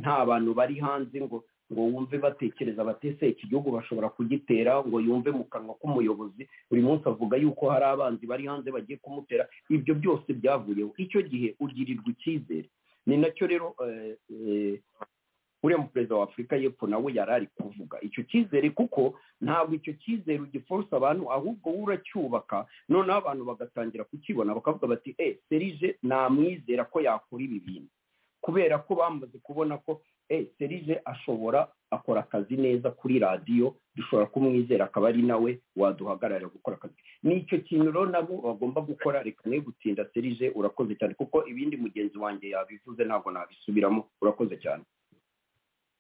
nta bantu bari hanze ngo ngo wumve batekereza batese iki gihugu bashobora kugitera ngo yumve mu kanwa k'umuyobozi buri munsi avuga yuko hari abanzi bari hanze bagiye kumutera ibyo byose byavuyeho icyo gihe ugirirwa icyizere ni nacyo rero uriya muperezida wa afurika y'epfo nawe yari ari kuvuga icyo cyizere kuko ntabwo icyo cyizere ugiforsa abantu ahubwo we uracyubaka noneho abantu bagatangira kukibona bakavuga bati e serije namwizera ko yakora ibi bintu kubera ko bamaze kubona ko serije ashobora akora akazi neza kuri radiyo dushobora kumwizera akaba ari nawe waduhagararira gukora akazi ni icyo kintu rero nabo bagomba gukora reka ne gutinda serije urakoze cyane kuko ibindi mugenzi wanjye yabivuze ntabwo nabisubiramo urakoze cyane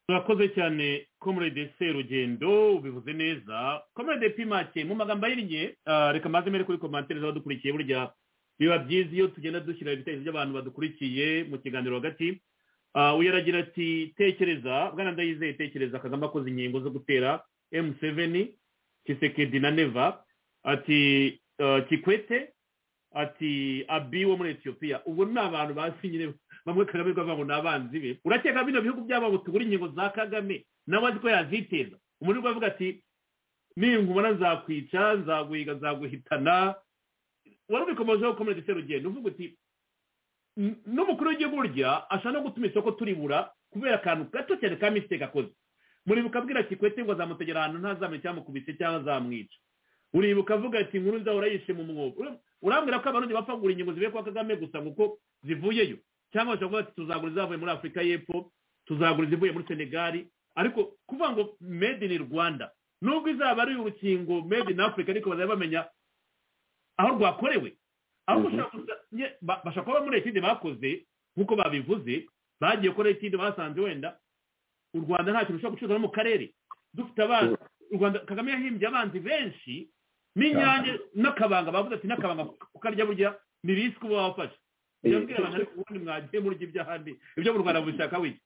murakoze cyane komurede serugendo ubivuze neza komurede pimake mu magambo ahinnye reka maze mbere kuri komantere z'abadukurikiye burya biba byiza iyo tugenda dushyira ibitekerezo by'abantu badukurikiye mu kiganiro hagati uyaragira ati tekereza bwana ndayizeye tekereza kagame akoze inkingo zo gutera emuseveni kisekedi na neva ati kikwete ati abi wo muri etiyopiya ubwo ni abantu bazi nyine bamwe kagame rwava ngo ni abanzi be urakeka bino bihugu byabo tugura inkingo za kagame nawe azi ko yaziteza umuntu uri kuvuga ati ninkubona nzakwica nzaguhiga nzaguhitana wari ubikomojeho komeretse serugendo uvuga uti n'umukuru w'igihugu burya ashaka no gutuma isoko turibura kubera akantu gato cyane ka misiteke akoze muribuka abwira kikwete ngo azamutegera ahantu ntazamenye cyamukubise cyangwa azamwica uribuka avuga ati nkuru nza urayishe mu mwobo urambwira ko abarundi bapfa kugura ingingo zivuye kwa kagame gusa kuko zivuyeyo cyangwa bashobora kuvuga ati tuzagura izavuye muri afurika y'epfo tuzagura izivuye muri senegali ariko kuvuga ngo made in rwanda nubwo izaba ari urukingo made in africa ariko bazajya bamenya aho rwakorewe aho bashobora kuba muri etide bakoze nk'uko babivuze bagiye gukora etide basanze wenda u rwanda nta kintu ushobora gucuruza no mu karere dufite abana u rwanda kagame yahimbye abanzi benshi n'inyange n'akabanga bavuze ati n'akabanga kukarya burya ni risike uba wafashe yabwira abantu ariko ubundi mwagiye murya iby'ahandi ibyo mu rwanda mubishaka wiki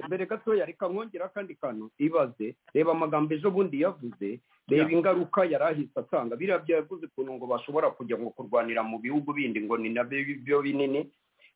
mbere gatoya reka mwongera akandi kantu ibaze reba amagambo ejo bundi yavuze reba ingaruka yari ahise atanga biriya byavuze ukuntu ngo bashobora kujya ngo kurwanira mu bihugu bindi ngo ni nabyo byo binini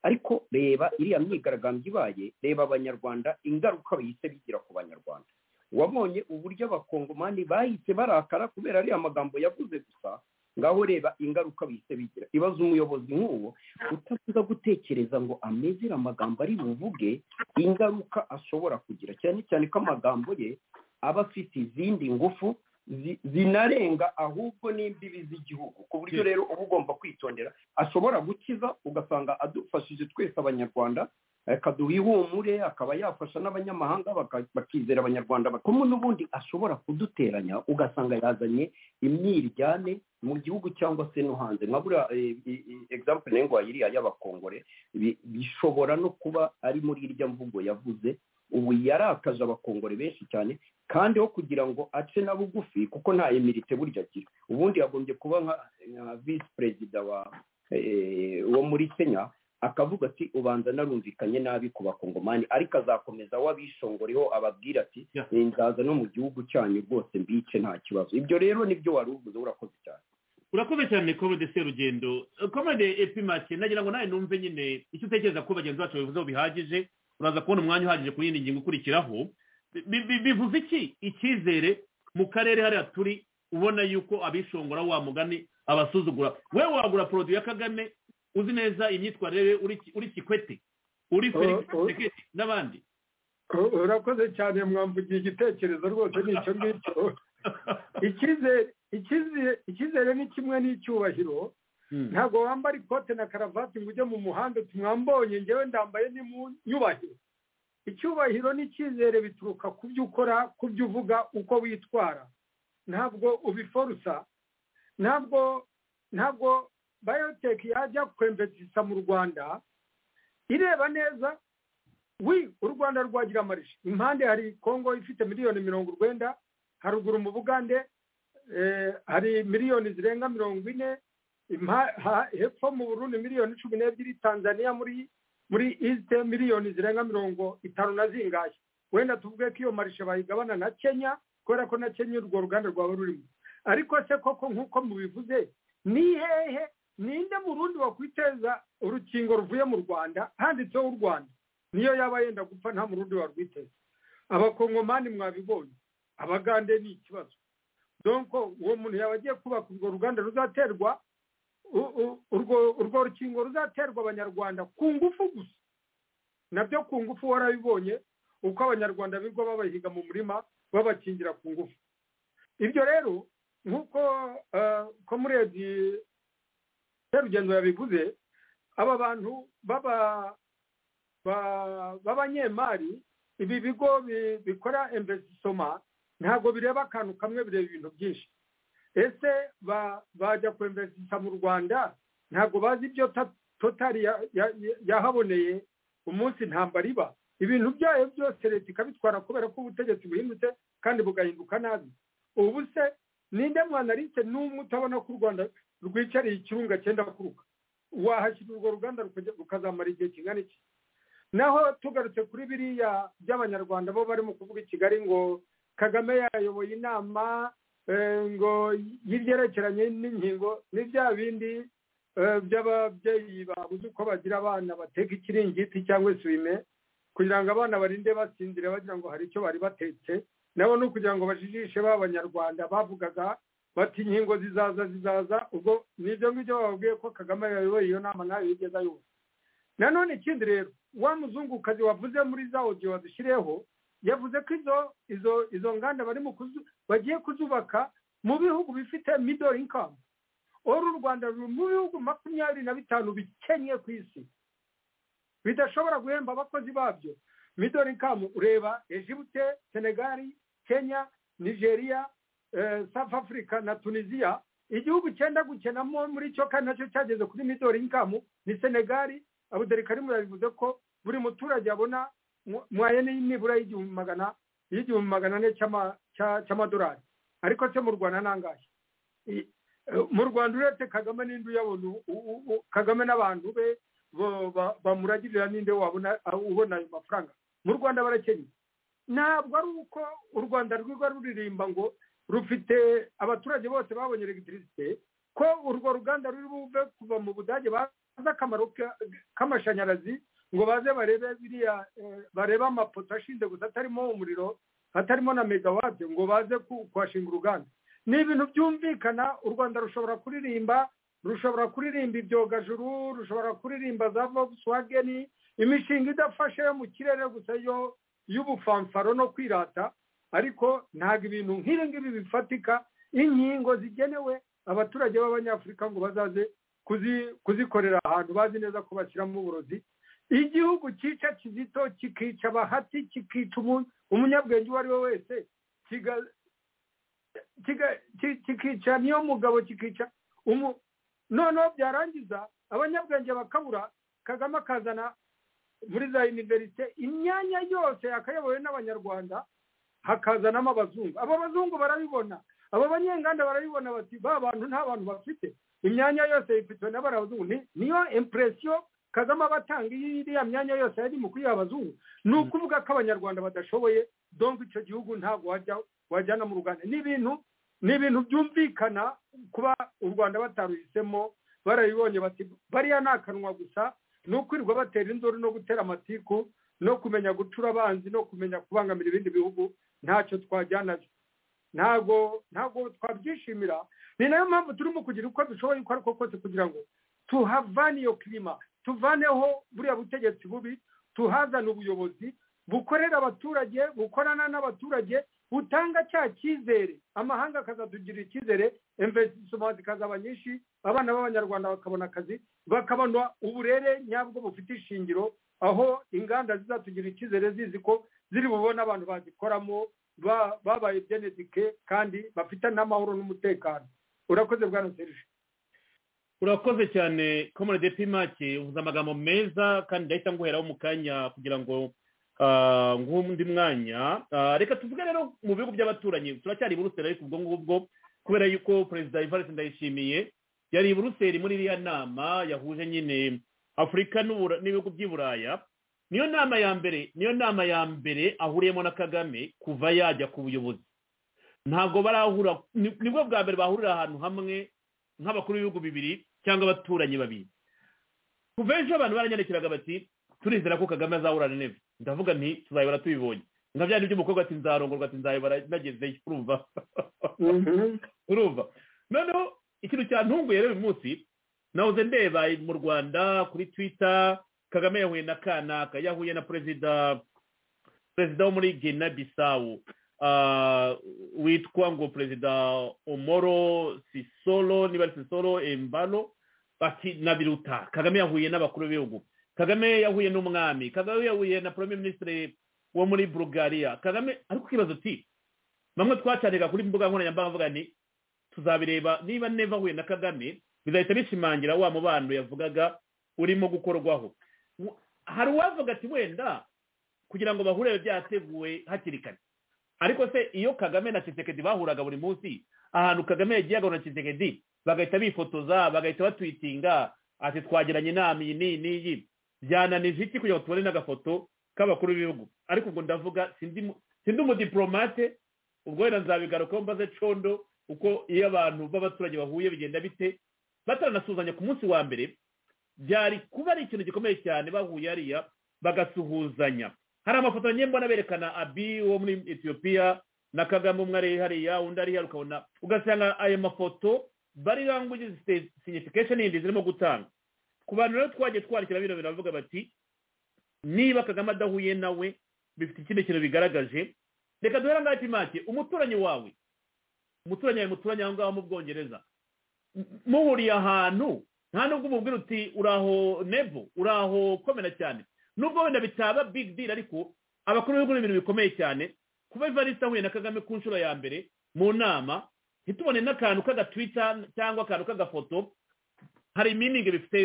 ariko reba iriya myigaragambyo ibaye reba abanyarwanda ingaruka bahise bigira ku banyarwanda wabonye uburyo abakongomani bahise barakara kubera ariya magambo yavuze gusa ngaho reba ingaruka bahise bigira ibaze umuyobozi nk'uwo utavuga gutekereza ngo amezere amagambo ari buvuge ingaruka ashobora kugira cyane cyane ko amagambo ye aba afite izindi ngufu zi- zinarenga ahubwo n'imbibi z'igihugu ku buryo rero uba ugomba kwitondera ashobora gukiza ugasanga adufashije twese abanyarwanda akaduha ihumure akaba yafasha n'abanyamahanga baka- bakizera abanyarwanda bakumwe n'ubundi ashobora kuduteranya ugasanga yazanye imyiryane mu gihugu cyangwa se no hanze nka buriya eh, i- i- example nayo ngo iriya y'abakongore bi- bishobora no kuba ari muri irya mvugo yavuze ubu yarakaje abakongore benshi cyane kandi ho kugira ngo ace na bugufi kuko nta emirite burya agira ubundi yagombye kuba nka nka visi perezida wa eh, wo muri kenya akavuga ati ubanza narumvikanye nabi ku bakongomani ariko azakomeza wabishongoreho ababwira ati "Eh, nzaza no mu gihugu cyanyu rwose mbice nta kibazo ibyo rero nibyo wari uvuze urakoze cyane urakoze cyane komode serugendo komode epimake nagira ngo nawe numve nyine icyo utekereza ko bagenzi bacu babivuzeho bihagije uraza kubona umwanya uhagije ku yindi ngingo ikurikiraho Bi- bi- bi- bivuze iki icyizere mu karere hariya turi ubona yuko abishongora wa mugani abasuzugura we wagura poroduwi ya kagame uzi neza imyitwarire ye uri Ki- uri kikwete uri felix Tshisekedi n'abandi urakoze cyane mwamvugiye igitekerezo rwose ni icyo ngicyo Icyizere- icyizere- icyizere ni kimwe n'icyubahiro ntabwo wambara ikote na karavati ngo ujye mu muhanda uti mwambonye ngewe ndambaye ni mu nyubahiro icyubahiro n'icyizere bituruka ku byo ukora ku byo uvuga uko witwara ntabwo ubiforusa ntabwo ntabwo bayoteki yajya kwembetisa mu rwanda ireba neza wi u rwanda rwagira amarishe impande hari kongo ifite miliyoni mirongo urwenda haruguru mu bugande eh, hari miliyoni zirenga mirongo ine Impa- ha- hepfo mu burundi miliyoni cumi n'ebyiri tanzania muri muri east miliyoni zirenga mirongo itanu na zingahe wenda tuvuge ko iyo marishe bayigabana na kenya kubera ko na kenya urwo ruganda rwaba rurimo ariko se koko nk'uko mubivuze ni hehe ninde murundi wakwiteza urukingo ruvuye mu rwanda handitseho u rwanda niyo yaba yenda gupfa nta murundi warwiteza abakongomani mwabibonye abagande ni ikibazo donko uwo muntu yaba agiye kubaka urwo ruganda ruzaterwa u- u- urwo urwo rukingo ruzaterwa abanyarwanda ku ngufu gusa nabyo ku ngufu warabibonye uko abanyarwanda bigwa babahiga mu murima babakingira ku ngufu ibyo rero nk'uko komuredi serugendo yabivuze aba bantu baba ba- b'abanyemari ibi bigo bi- bikora investisoma ntabwo bireba akantu kamwe bireba ibintu byinshi ese ba- bajya ku investisoma mu rwanda ntabwo bazi ibyo ta- totari ya- ya- ya- yahaboneye umunsi ntambara iba ibintu byayo byose leta ikabitwara kubera ko ubutegetsi buhindutse kandi bugahinduka nabi ubu se ninde mwanaliste n'umwe utabona ko u rwanda rwicariye ikirunga cyenda kuruka wahashyira urwo ruganda rukajya- rukazamara igihe kingana iki naho tugarutse kuri biriya by'abanyarwanda bo barimo kuvuga i kigali ngo kagame yayoboye inama eh, ngo y'ibyerekeranye n'inkingo ni bya bindi eh, by'ababyeyi babuze uko bagira abana bateka ikiringiti cyangwa isume kugira ngo abana barinde basinzire bagira ngo hari icyo bari batetse nabo ni ukugira ngo bajijishe ba banyarwanda bavugaga bati inkingo zizaza zizaza ubwo ni ibyo ngibyo bababwiye ko kagame yayoboye iyo nama ntayo yigeze ayoboye nanone ikindi rero wa muzungukazi wavuze muri za odiyo wadushyireho yavuze ko izo izo izo nganda bari mu kuzu- bagiye kuzubaka mu bihugu bifite middle income uru u rwanda ruri mu bihugu makumyabiri na bitanu bikennye ku isi bidashobora guhemba abakozi babyo middle income ureba egypte senegali kenya nigeria eh, south africa na tunisia igihugu cyenda gukenamo muri cyo kandi nacyo cyageze kuri middle income ni senegali abuderikarimu yabivuze ko buri muturage abona mwaye nibura y'igihumbi magana y'igihumbi magana ane cy'ama- cya- cy'amadolari ariko se mu rwanda ntangahe mu rwanda uretse kagame n'indi uyabona kagame n'abantu be bamuragirira n'inde wabona ubona ayo mafaranga mu rwanda barakenye ntabwo ari uko u rwanda rwiga ruririmba ngo rufite abaturage bose babonye elegitirisite ko urwo ruganda ruri buve kuva mu budage bazi akamaro k'amashanyarazi ngo baze barebe biriya barebe amapoto ashinze gusa atarimo umuriro hatarimo na megawate ngo baze kuhashinga uruganda ni ibintu byumvikana u rwanda rushobora kuririmba rushobora kuririmba ibyogajuru rushobora kuririmba za volkswageni imishinga idafashe yo mu kirere gusa yo y'ubufamfaro no kwirata ariko ntabwo ibintu nk'ibi ngibi bifatika inkingo zigenewe abaturage b'abanyafurika ngo bazaze kuzikorera ahantu bazi neza ko bashyiramo uburozi igihugu cyica kizito kikica abahati kikica umunyabwenge uwo ari we wese kikica niyo mugabo kikica noneho byarangiza abanyabwenge bakabura kagame akazana muri za univerisite imyanya yose yakayobowe n'abanyarwanda hakazanamo abazungu abo bazungu barabibona abo banyenganda barabibona bati ba bantu nta bantu bafite imyanya yose yifitwe n'abarazungu niyo impresiyo kagame aba atanga iriya myanya yose yari mu kuyiha abazungu ni ukuvuga ko abanyarwanda badashoboye donka icyo gihugu ntabwo wajyana mu ruganda ni ibintu ni ibintu byumvikana kuba u rwanda bataruhisemo barabibonye bati bariya ni akanwa gusa ni ukwirirwa batera induru no gutera amatiku no kumenya gucura abanzi no kumenya kubangamira ibindi bihugu ntacyo twajyanayo ntabwo ntabwo twabyishimira ni nayo mpamvu turimo kugira uko dushoboye uko ariko kose kugira ngo tuhavane iyo kirima tuvaneho buriya butegetsi bubi tuhazane ubuyobozi bukorera abaturage bukorana n'abaturage butanga cya cyizere amahanga akazatugirira icyizere imvesitimenti ikazaba nyinshi abana b'abanyarwanda bakabona akazi bakabona uburere nyabwo bufite ishingiro aho inganda zizatugirira icyizere zizi ko ziri bubone abantu bazikoramo babaye benedike kandi bafite n'amahoro n'umutekano urakoze bwana serije urakoze cyane komode pimake uvuze amagambo meza kandi ndahita nguheraho mu kanya kugira ngo nk'undi mwanya reka tuvuge rero mu bihugu by'abaturanyi turacyari i buruseli ariko ubwo ngubwo kubera yuko perezida ivarisi ndayishimiye yari i buruseli muri iriya nama yahuje nyine afurika n'ibihugu by'i buraya niyo nama ya mbere niyo nama ya mbere ahuriyemo na kagame kuva yajya ku buyobozi ntabwo barahura nibwo bwa mbere bahurira ahantu hamwe nk'abakuru b'ibihugu bibiri cyangwa abaturanyi babiri kuva ejo abantu baranyandikiraga bati turizera ko kagame azahura na neza ndavuga nti tuzayobora tubibonye nka bya by'umukobwa ati nzarongorwa ati nzayobora nagezeyo urumva urumva noneho ikintu cyantunguye rero uyu munsi nahoze ndeba mu rwanda kuri twita kagame yahuye na kanaka yahuye na perezida perezida wo muri gina bisawu witwa ngo perezida omoro sisoro niba ari sisoro embano bati na biruta kagame yahuye n'abakuru b'ibihugu kagame yahuye n'umwami kagame yahuye na premier minisitiri wo muri bulgaria kagame ariko ikibazo uti bamwe twacaniraga kuri mbuga nkoranyambaga mvuga ni tuzabireba niba neva ahuye na kagame bizahita bishimangira wa mubano yavugaga urimo gukorwaho hari uwavuga ati wenda kugira ngo bahure byateguwe hakiri kare ariko se iyo kagame na kisekedi bahuraga buri munsi ahantu kagame yagiye agahura na kisekedi bagahita bifotoza bagahita batwitinga ati twagiranye inama iyi n'iyi n'iyi byananije iki kugira ngo tubone n'agafoto k'abakuru b'ibihugu ariko ubwo ndavuga sindi umudiporomate ubwo wenda nzabigarukaho mbaze condo uko iyo abantu b'abaturage bahuye bigenda bite bataranasuzanya ku munsi wa mbere byari kuba ari ikintu gikomeye cyane bahuye hariya bagasuhuzanya hari amafoto mbona berekana abi wo muri etiyopiya na kagame umwe ari hariya undi ari hariya ukabona ugasanga ayo mafoto bari language signification yindi zirimo gutanga ku bantu rero twagiye twandikira bino biravuga bati niba kagame adahuye nawe bifite ikindi kintu bigaragaje reka duhere ngaho timake umuturanyi wawe umuturanyi wawe muturanyi aho ngaho mu bwongereza muhuriye ahantu nta nubwo umubwira uti uraho nebo uraho komera cyane nubwo wenda bitaba big deal ariko abakuru b'ibihugu ibintu bikomeye cyane kuba ivarisi ahuye na kagame ku nshuro ya mbere mu nama ntitubone n'akantu k'agatwita cyangwa akantu k'agafoto hari iminingi bifite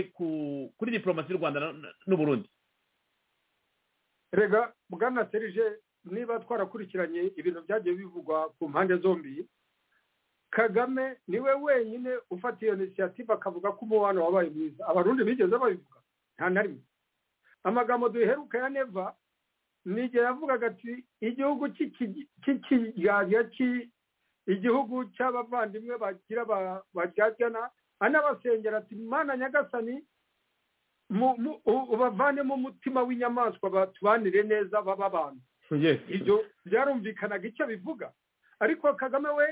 kuri diporomasi y'u rwanda n'uburundi rega bwana serije niba twarakurikiranye ibintu byagiye bivugwa ku mpande zombi kagame niwe wenyine ufata iyo inisiyative akavuga ko umubano wabaye mwiza abarundi bigeze babivuga nta na rimwe amagambo duheruka ya neva nigera avugaga ati igihugu cy'ikiganza igihugu cy'abavandimwe bagira baryajyana anabasengera ati mana nyagasani ubavanemo umutima w'inyamaswa tubanire neza baba abantu ibyo byarumvikanaga icyo bivuga ariko kagame we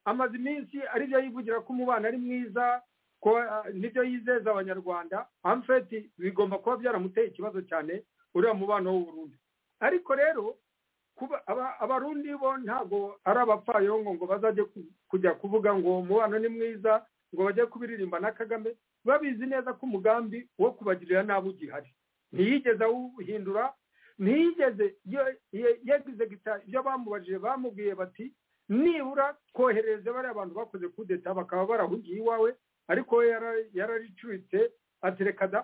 amaze iminsi aribyo yivugira ko umubano ari mwiza ko nibyo yizeza abanyarwanda amfeti bigomba kuba byaramuteye ikibazo cyane uriya mubano w'uburundi ariko rero abarundi bo ntabwo ari abapfayongo ngo bazajye kujya kuvuga ngo umubano ni mwiza ngo bajye kubiririmba na kagame babizi neza ko umugambi wo kubagirira nabi ugihari ntiyigeze awuhindura ntiyigeze yagize gita ibyo bamubajije bamubwiye bati nibura twohereze bariya abantu bakoze kudeta bakaba barahugiye iwawe ariko we yararicuritse atereka da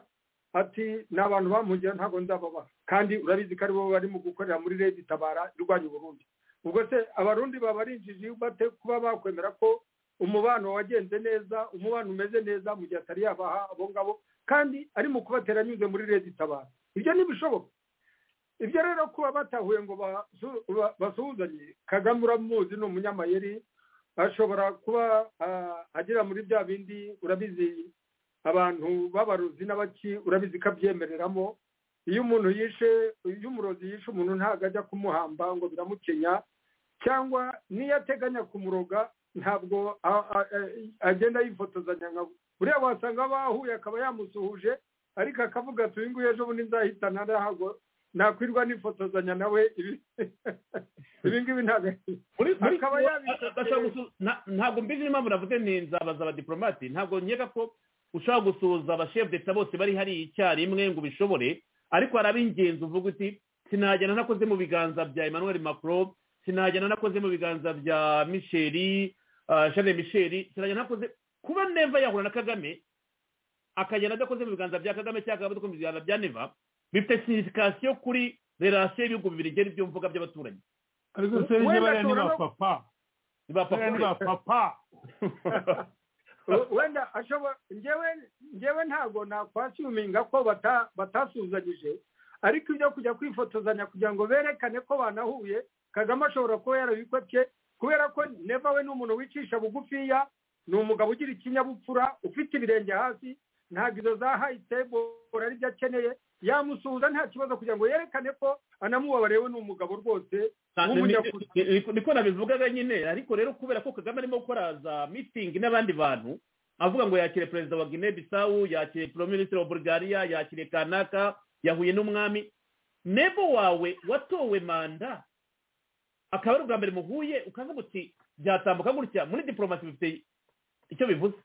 ati ni abantu bamugira ntabwo nzababaha kandi urabizi ko aribo barimo gukorera muri redi tabara irwanya uburundi ubwo se abarundi babarinjije bate kuba bakwemera ko umubano wagenze neza umubano umeze neza mu gihe atari yabaha abo ngabo kandi ari mu kubatera anyuze muri leta itabara ibyo ntibishoboka ibyo rero kuba batahuye ngo basuhuzanye kagame uramuzi ni umunyamayeri ashobora kuba agera muri bya bindi urabizi abantu b'abarozi n'abaki urabizi ko abyemereramo iyo umuntu yishe iyo umurozi yishe umuntu ntabwo ajya kumuhamba ngo biramukenya cyangwa niyo ateganya kumuroga ntabwo agenda yifotozanya nka buriya wasanga bahuye akaba yamusuhuje ariko akavuga ati uyu nguyu ejo bundi nzahitana ntabwo nakwirwa nifotozanya nawe ibi ngibi ntabwo ntabwo mbizi n'impamvu navuze ni nzabaza abadiporomati ntabwo nkeka ko ushobora gusuhuza abashefudeta bose bari hariya icyarimwe ngo ubishobore ariko hari ab'ingenzi uvuga uti sinagenda nakoze mu biganza bya emmanuel macron sinagenda nakoze mu biganza bya misheri shane misheri sinagenda nakoze kuba neva yahura na kagame akagenda adakoze mu biganza bya kagame cyangwa akaba adakoze mu biganza bya neva bifite sinifikasiyo kuri relasiyo y'ibihugu bibiri igera ibyo mvuga by'abaturanyi ariko se niba bariya ni ba papa ni ba papa ni ba papa wenda ashobora ngewe ntabwo nakwasuminga ko batasuzanyije ariko ibyo kujya kwifotozanya kugira ngo berekane ko banahuye kagame ashobora kuba yarabikopye kubera ko neva we ni umuntu wicisha bugufiya ni umugabo ugira ikinyabupfura ufite ibirenge hasi ntabwo izo za hayitebora ari byo akeneye yamusuhuza nta kibazo kugira ngo yerekane ko anamubabariye we ni umugabo rwose niko nabivugaga nyine ariko rero kubera ko kagame arimo gukora za mitingi n'abandi bantu avuga ngo yakire perezida wa guinea bisawu yakire porominisitiri wa bulgaria yakire kanaka yahuye n'umwami nebo wawe watowe manda akaba ari ubwa mbere muhuye ukavuga uti byatambuka gutya muri diporomasi bifite icyo bivuze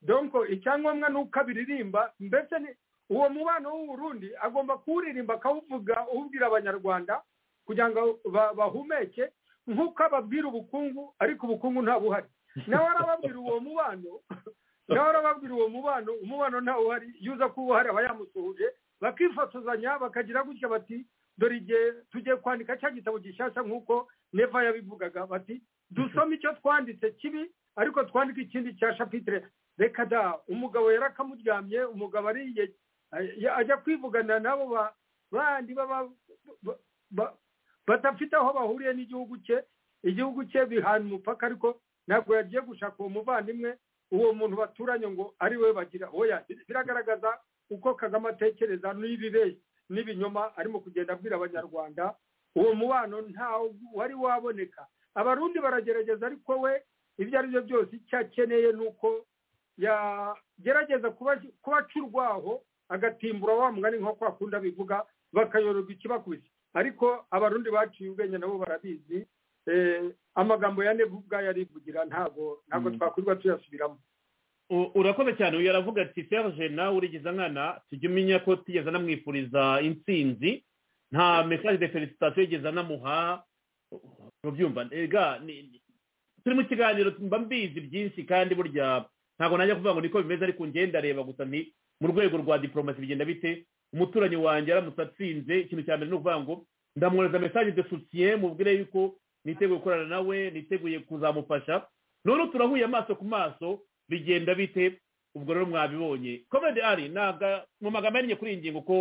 donko icyangombwa ni uko abiririmba mbese uwo mubano w'uburundi agomba kuwuririmba akawuvuga uwubwira abanyarwanda kugira ngo bahumeke nk'uko ababwira ubukungu ariko ubukungu ntabuhari nawe arababwira uwo mubano nawe arababwira uwo mubano umubano ntawuhari iyo uza kuba uhari aba yamusuhuje bakifotozanya bakagira gutya bati dore igihe tugiye kwandika cya gitabo gishyashya nk'uko neva yabivugaga bati dusome icyo twanditse kibi ariko twandike ikindi cya shapitire reka da umugabo yari akamuryamye umugabo ariye ajya kwivugana nabo bandi badafite aho bahuriye n'igihugu cye igihugu cye bihana umupaka ariko ntabwo yagiye gushaka uwo muvandimwe uwo muntu baturanye ngo ari we bagira oya biragaragaza uko kagame atekereza n'ibibeshya n'ibinyoma arimo kugenda abwira abanyarwanda uwo mubano ntawo wari waboneka abarundi baragerageza ariko we ibyo ari byo byose icyo akeneye ni uko yagerageza kubaca urwaho agatimbura wa mugani nko kwa kundi abivuga bakayororwa ikibakubise ariko abarundi baciye ubwenge nabo barabizi amagambo ya nevu ubwayo arivugira ntabwo ntabwo twakwirirwa tuyasubiramo urakoze cyane uyu aravuga ati serge nawe urigize nkana tujya umenya ko tigeze anamwifuriza intsinzi nta mesaje de felicitasiyo yigeze anamuha mubyumva turi mu kiganiro mba mbizi byinshi kandi burya ntabwo najya kuvuga ngo niko bimeze ariko ngenda reba gusa ni mu rwego rwa diporomasi bigenda bite umuturanyi wanjye aramutse atsinze ikintu cya mbere ni ukuvuga ngo ndamwohereza mesaje de soutien mubwire yuko niteguye gukorana nawe niteguye kuzamufasha none turahuye amaso ku maso bigenda bite ubwo rero mwabibonye komedi ari mu magambo ahinnye kuri iyi ngingo ko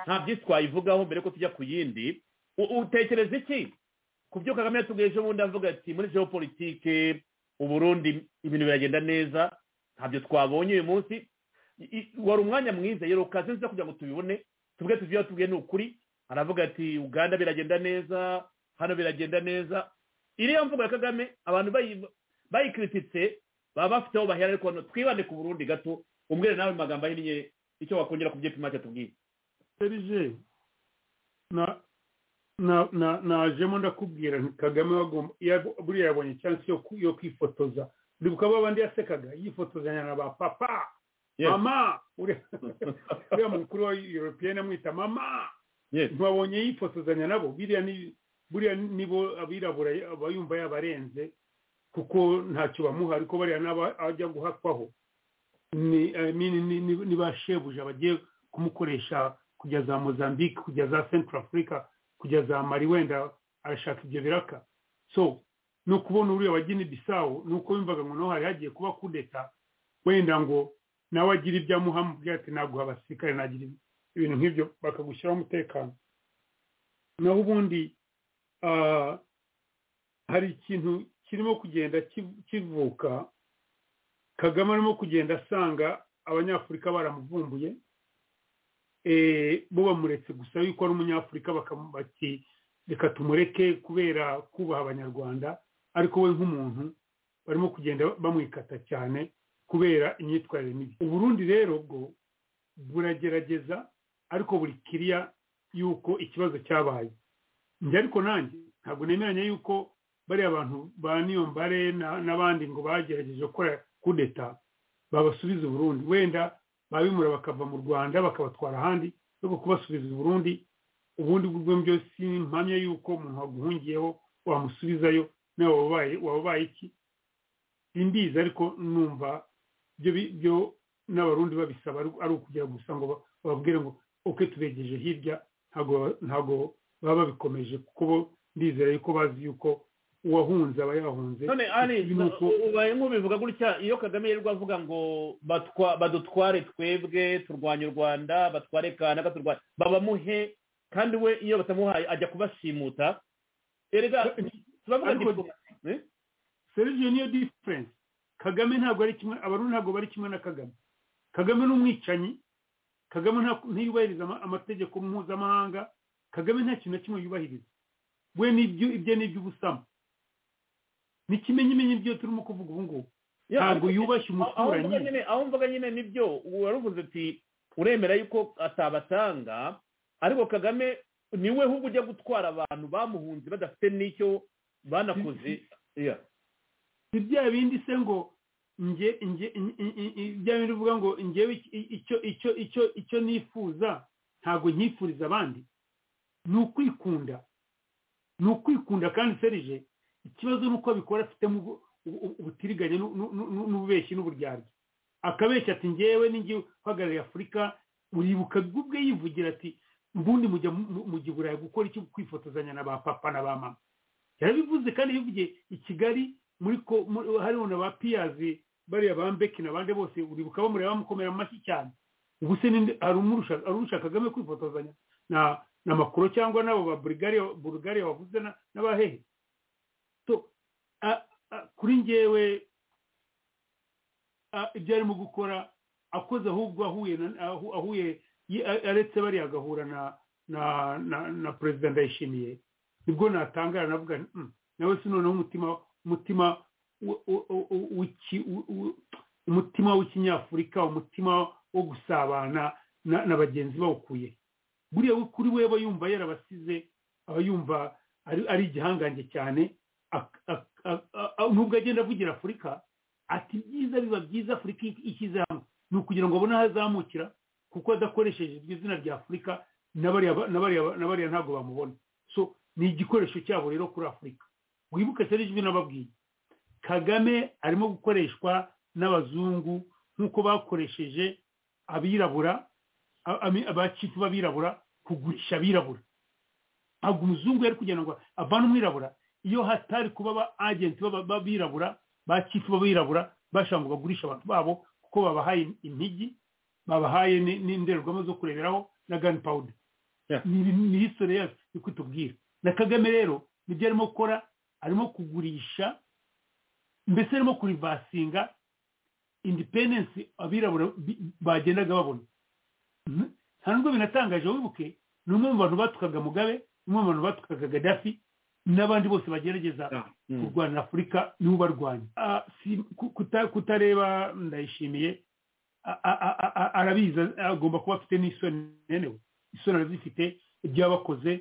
nta byinshi twayivugaho mbere ko tujya ku yindi utekereza iki ku byo kagame yatubwiye ejo bundi avuga ati muri geopolitike uburundi ibintu biragenda neza ntabyo twabonye uyu munsi wari umwanya mwiza yero kazi nziza kugira ngo tubibone tubwe tubyo yatubwiye ni ukuri aravuga ati uganda biragenda neza hano biragenda neza iriya mvugo ya kagame abantu bayikirititse baba bafite aho bahera ariko twibande ku burundi gato umbwire nawe magambo ahinnye icyo wakongera ku byipima cyatubwiye serije najemo ndakubwira kagame buriya yabonye chance yo kwifotoza ndibuka abo abandi yasekaga yifotozanya na ba papa mama uriya mukuru wa europeyeni amwita mama ntibabonye yifotozanya nabo buriya nibo abirabura aba yumva yabarenze kuko ntacyo bamuha ariko bariya n'aba ajya guhakwaho ni ba shebuja bagiye kumukoresha kujya za mozambique kujya za central africa kujya za mari wenda arashaka ibyo biraka so ni ukubona uriya wa gini bisawo ni uko yumvaga ngo naho hari hagiye kuba kudeta wenda ngo nawe agira ibyo amuha mubwira ati naguha abasirikare nagira ibintu nk'ibyo bakagushyiraho umutekano naho ubundi hari ikintu kirimo kugenda kivuka kagame arimo kugenda asanga abanyafurika baramuvumbuye bo bamuretse gusa yuko ari umunyafurika bati reka tumureke kubera kubaha abanyarwanda ariko we nk'umuntu barimo kugenda bamwikata cyane kubera imyitwarire mibi uburundi rero bwo buragerageza ariko buri kiriya yuko ikibazo cyabaye njye ariko nanjye ntabwo nemeranya yuko bariya bantu ba niyombare n'abandi ngo bagerageje gukora kudeta babasubiza uburundi wenda babimura bakava mu rwanda bakabatwara ahandi no kubasubiza uburundi ubundi bwo byose mpamya yuko umuntu waguhungiyeho wamusubizayo nawe wabaye iki simbizi ariko numva byo n'abarundi babisaba ari ukugira gusa ngo bababwire ngo uke tubegeje hirya ntabwo baba babikomeje kuko bo ndizera yuko bazi yuko uwahunze aba yahunze none ari ubaye nk'ubivuga gutya iyo kagame yirirwa avuga ngo badutware twebwe turwanya u rwanda batware kanaka turwanya babamuhe kandi we iyo batamuhaye ajya kubasimuta erega turavuga serivisi niyo diferense kagame ntabwo ari kimwe abarundi ntabwo bari kimwe na kagame kagame ni umwicanyi kagame ntiyubahiriza amategeko mpuzamahanga kagame nta kintu na kimwe yubahiriza we nibyo ibyo ni iby'ubusamo n'ikimenyimenyi byo turimo kuvuga ubu ngubu ntabwo yubashye umuturanyi aho mvuga nyine nibyo waruvuze ati uremera yuko atabatanga ariko kagame niwe ahubwo ujya gutwara abantu bamuhunze badafite n'icyo banakuze si bya bindi se ngo nge bya bindi uvuga ngo ngewe icyo nifuza ntabwo nkifuriza abandi ni ukwikunda ni ukwikunda kandi serije ikibazo ni uko abikora afitemo ubutiriganye n'ububeshyi n'uburyarya akabeshya ati ngewe n'ingewe uhagarariye afurika uribuka ubwe yivugira ati ubundi mujya mujya i burayi gukora icyo kwifotozanya na ba papa na ba mama yarabivuze kandi yivugiye i kigali muri ko hariho na ba piyazi bariya ba mbeki n'abandi bose uribuka bamureba bamukomera amashyi cyane ubu se arumurusha kagame kwifotozanya na makuru cyangwa n'abo ba burugari wavuze n'abahehe kuri ngewe ibyo arimo gukora akoze ahubwo ahuye aretse bariya agahura na perezida ndayishimiye nibwo natangara navuga nawe si noneho umutima umutima w'ikinyafurika umutima wo gusabana na bagenzi bawukuye buriya kuri we aba yumva yarabasize aba yumva ari igihangange cyane nubwo agenda avugira afurika ati byiza biba byiza afurika ishyize hamwe ni ukugira ngo abone aho azamukira kuko adakoresheje iryo zina rya afurika n'abariya ntabwo bamubona so ni igikoresho cyabo rero kuri afurika wibuke cyane ijwi n'ababwiye kagame arimo gukoreshwa n'abazungu nk'uko bakoresheje abirabura abacifu b'abirabura kugurisha abirabura ntabwo umuzungu yari kugira ngo avane umwirabura iyo hatari kuba aba agenti b'abirabura bakitwa b'abirabura bashaka ngo bagurishe abantu babo kuko babahaye intigi babahaye ni- n'indorerwamo zo kureberaho na gani pawuda ni histori yacu iri kutubwira na kagame rero nibyo arimo gukora arimo kugurisha mbese arimo kurivasinga independensi abirabura bi- bagendaga babona Mhm. nta nubwo binatangaje wibuke ni umwe mu bantu batukaga mugabe umwe mu bantu batukaga gadafi n'abandi bose bagerageza kurwana afurika nibo barwanya Ah, si- ku- kuta- kutareba ndayishimiye a- a- a- a- arabizi agomba kuba afite n'isoni nenewe isoni arazifite ibyo yabakoze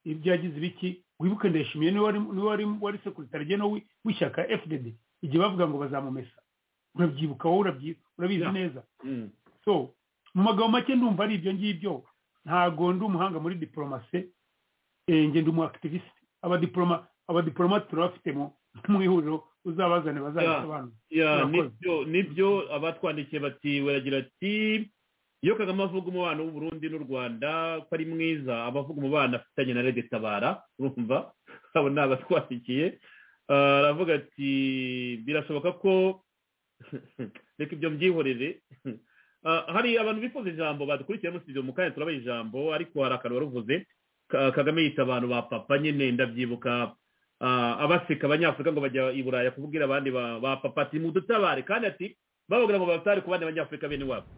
ibyagize ibiki wibuke ndayishimiye niwe wari- niwe wari wari sekiritari jenewe w'ishyaka fdd igihe bavuga ngo bazamumesa urabyibuka wowe urabyi- urabizi neza so mu magambo make ndumva ari ibyo ngibyo ntago ndi umuhanga muri diporomasi ngenda umu activist abadiporoma abadiporomate turabafite mu mu ihuriro uzabazane Ya, bazabisobanura Murakoze. nibyo nibyo abatwandikiye bati baragira ati iyo kagame avuga umubano w'u Burundi n'u rwanda ko ari mwiza aba avuga umubano afitanye na rege tabara urumva abo ni abatwandikiye Ah, aravuga ati birashoboka ko reka ibyo mbyihorere Ah, hari abantu bifuza ijambo badukurikiye muri studio mu kanya turabaha ijambo ariko hari akantu waruvuze Ka- kagame yita abantu ba papa nyine ndabyibuka Ah, abaseka abanyafurika ngo bajya i buraya kubwira abandi ba ba papa ati mudutabare kandi ati bavugira ngo babatare ku bandi banyafurika bene wabo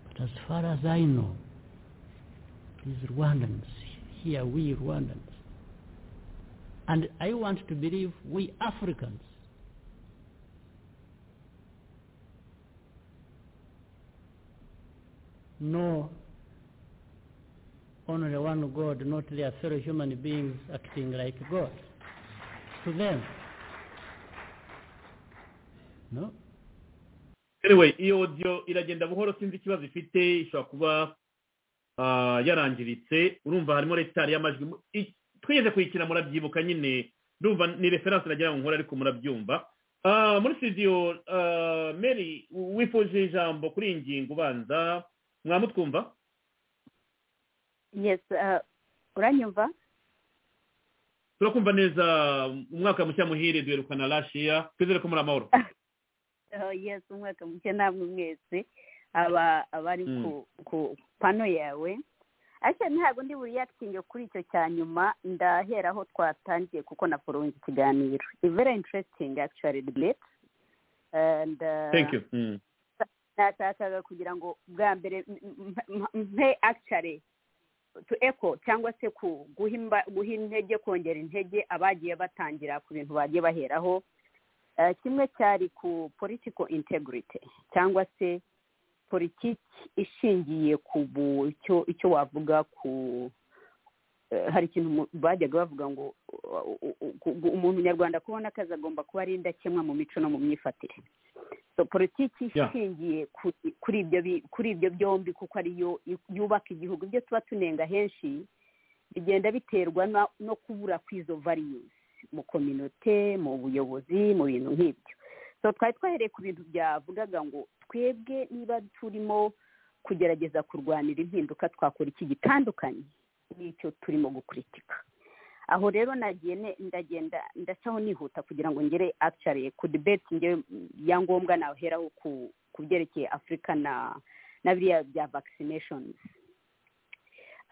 But as far as I know, these Rwandans, here we Rwandans, and I want to believe we Africans, know only one God, not their fellow human beings acting like God. To them, no? anyway iyo audio iragenda buhoro sinzi ikibazo ifite ishobora kuba ah, yarangiritse urumva harimo retari y'amajwi mu- i- twigeze kuyikina murabyibuka nyine ndumva ni referanse nagira ngo nkore ariko murabyumva Ah, muri studio ah, mary wifuje ijambo kuri iyi ngingo ubanza mwamutwumva yes uh, uranyumva turakumva neza umwaka mushya muhire duherukana rashiya twizere ko muri amahoro uh, yes umwaka muke namwe mwese aba abari Mm. ku ku pano yawe ariko ntabwo ndi buriyakitinge kuri icyo cya nyuma ndahera aho twatangiye kuko naforonge ikiganiro It's very interesting actually debate and uh, thank you Mm. natakaga kugira ngo bwa mbere m- m- m- mpe actually to echo cyangwa se ku guha imba- guha intege kongera intege abagiye batangira ku bintu bagiye baheraho Eh, kimwe cyari ku political integrity cyangwa se politiki ishingiye ku bu- icyo icyo wavuga ku eh, hari ikintu mu- bajyaga bavuga ngo uh, u- u- ku- gu- umuntu nyarwanda kubona akazi agomba kuba ari indakemwa mu mico no mu myifatire so politiki Yeah. ishingiye kuri- kuri ibyo bi- kuri ibyo byombi kuko ariyo yu- yubaka igihugu ibyo tuba tunenga henshi bigenda biterwa na- no kubura kw'izo values mu kominote mu buyobozi mu bintu nk'ibyo so twari twahereye ku bintu byavugaga ngo twebwe niba turimo kugerageza kurwanira impinduka twakora iki gitandukanye n'icyo turimo gukuritika aho rero nagiye ne- ndagenda ndacaho nihuta kugira ngo ngere actually ku debate ngewe ya ngombwa naheraho ku ku byerekeye afurika na na biriya bya vaccinations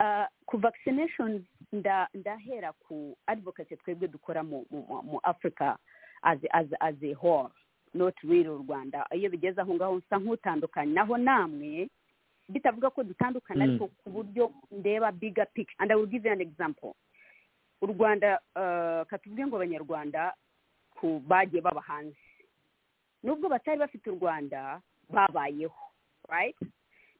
Ah, ku vaccinations nda ndahera ku advocacy twebwe dukora mu mu, mu- mu africa as, as, as a whole not really u rwanda iyo bigeze aho ngaho nsa nk'utandukanye naho namwe bitavuga ko dutandukana Mm. ariko ku buryo ndeba bigger picture and i will give you an example u rwanda ah, katuvuge ngo abanyarwanda ku bagiye baba hanze nubwo batari bafite u rwanda babayeho right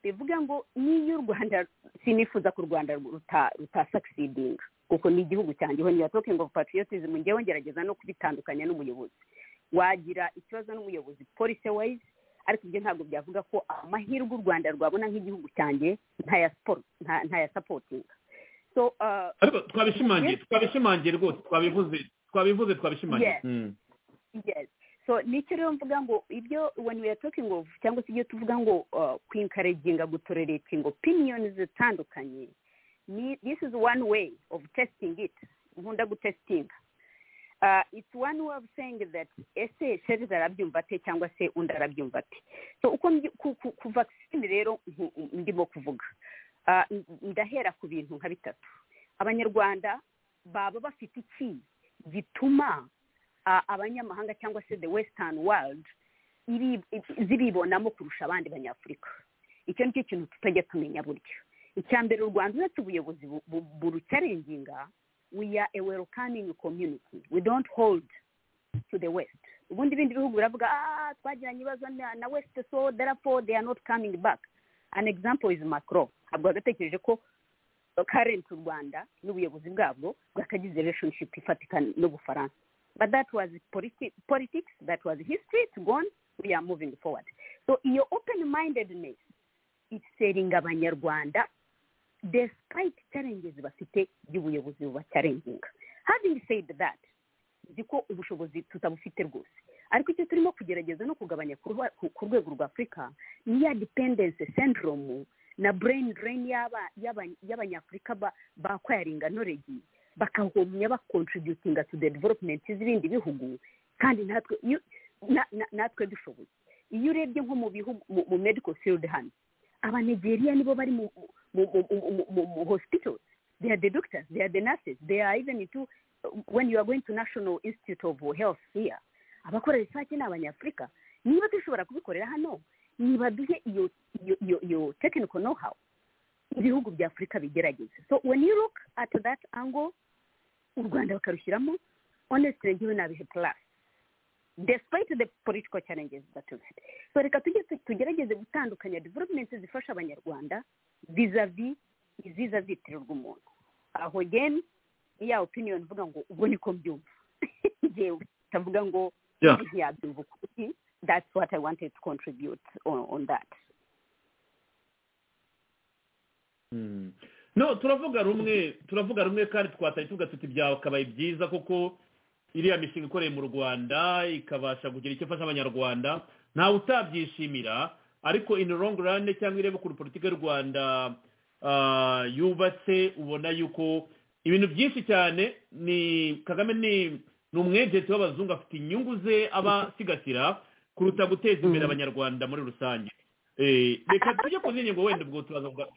bivuga ngo n'iyo u rwanda sinifuza ko u rwanda ruta- rutasakisidinga kuko ni igihugu cyanjye ho niyo token of patriotism ngewe ngerageza no kubitandukanya n'umuyobozi wagira ikibazo n'umuyobozi policy wise ariko ibyo ntabwo byavuga ko amahirwe u rwanda rwabona nk'igihugu cyanjye ntaya support- nta- ntayasapotinga so uh, ariko twabishimangiye twabishimangiye rwose twabivuze twabivuze twabishimangiye Yes. Mm. yes so nicyo rero mvuga ngo ibyo when we are talking of cyangwa se ibyo tuvuga ngo uh, kwinkareginga gutorerating opinions zitandukanye ni this is one way of testing it nkunda gutestinga uh, it's one way of saying that ese sherizi arabyumva ate cyangwa se undi arabyumva ate so uko mbi- ku- ku- ku vaccine rero nku- ndimo kuvuga uh, ndahera ku bintu nka bitatu abanyarwanda baba bafite iki gituma uh, abanyamahanga cyangwa se the western world iri- i- ziribonamo kurusha abandi banyafurika icyo nicyo kintu tutajya tumenya buryo icya mbere u rwanda uretse ubuyobozi bu- bu- burucarenginga we are a welcoming community we don't hold to the west ubundi ibindi bihugu biravuga ah twagiranye ibibazo na na west so therefore they are not coming back an example is macron ntabwo wagatekereje ko current u rwanda n'ubuyobozi bwabwo bwakagize relationship ifatika n'ubufaransa but that was politi- politics that was history it's gone we are moving forward so iyo open mindedness iseringa abanyarwanda despite challenges bafite by'ubuyobozi bubacarenginga having said that nzi ko ubushobozi tutabufite rwose ariko icyo turimo kugerageza no kugabanya ku ruha- ku- ku rwego rwa afurika ni ya dependence syndrome na brain drain y'aba- y'aba- y'abanyafurika ba- bakwayaringa noregi bakahumya bakontributinga to the development z'ibindi bihugu kandi natwe iyo- na- na- natwe dushoboye iyo urebye nko mu bihugu mu- mu medical field hano abanigeriya nibo bari mu mu, mu, mu, mu, mu hospitals. They are the doctors, they are the nurses, they are even into when you are going to National Institute of Health here. Abakora research ni abanyafurika. Niba dushobora kubikorera hano, nibaduhe iyo iyo iyo iyo technical know how ibihugu bya Afurika bigerageza. So when you look at that angle, u Rwanda bakarushyiramo, honestly njyewe nabihe plus despite the political challenges that we've had. So reka tujye tu- tugerageze gutandukanya development zifasha abanyarwanda vis-a-vis iziza zitiro rw'umuntu aho again ni ya opinion mvuga ngo ubwo niko mbyumva njyewe ndavuga ngo Yeah. undi ntiyabyumva ukuri that's what i wanted to contribute on, on that Mm. no turavuga rumwe turavuga rumwe kandi twatari tuvuga tuti byakabaye byiza kuko iriya mishinga ikoreye mu rwanda ikabasha kugira icyo ifasha abanyarwanda ntawe utabyishimira ariko in long run cyangwa irebe ukuntu politiki y'u rwanda ah, yubatse ubona yuko ibintu byinshi cyane ni kagame ni ni umwegenti w'abazungu afite inyungu ze abasigasira kuruta guteza imbere abanyarwanda muri rusange Eh, reka tujye ku zindi ngo wenda ubwo turaza kuga-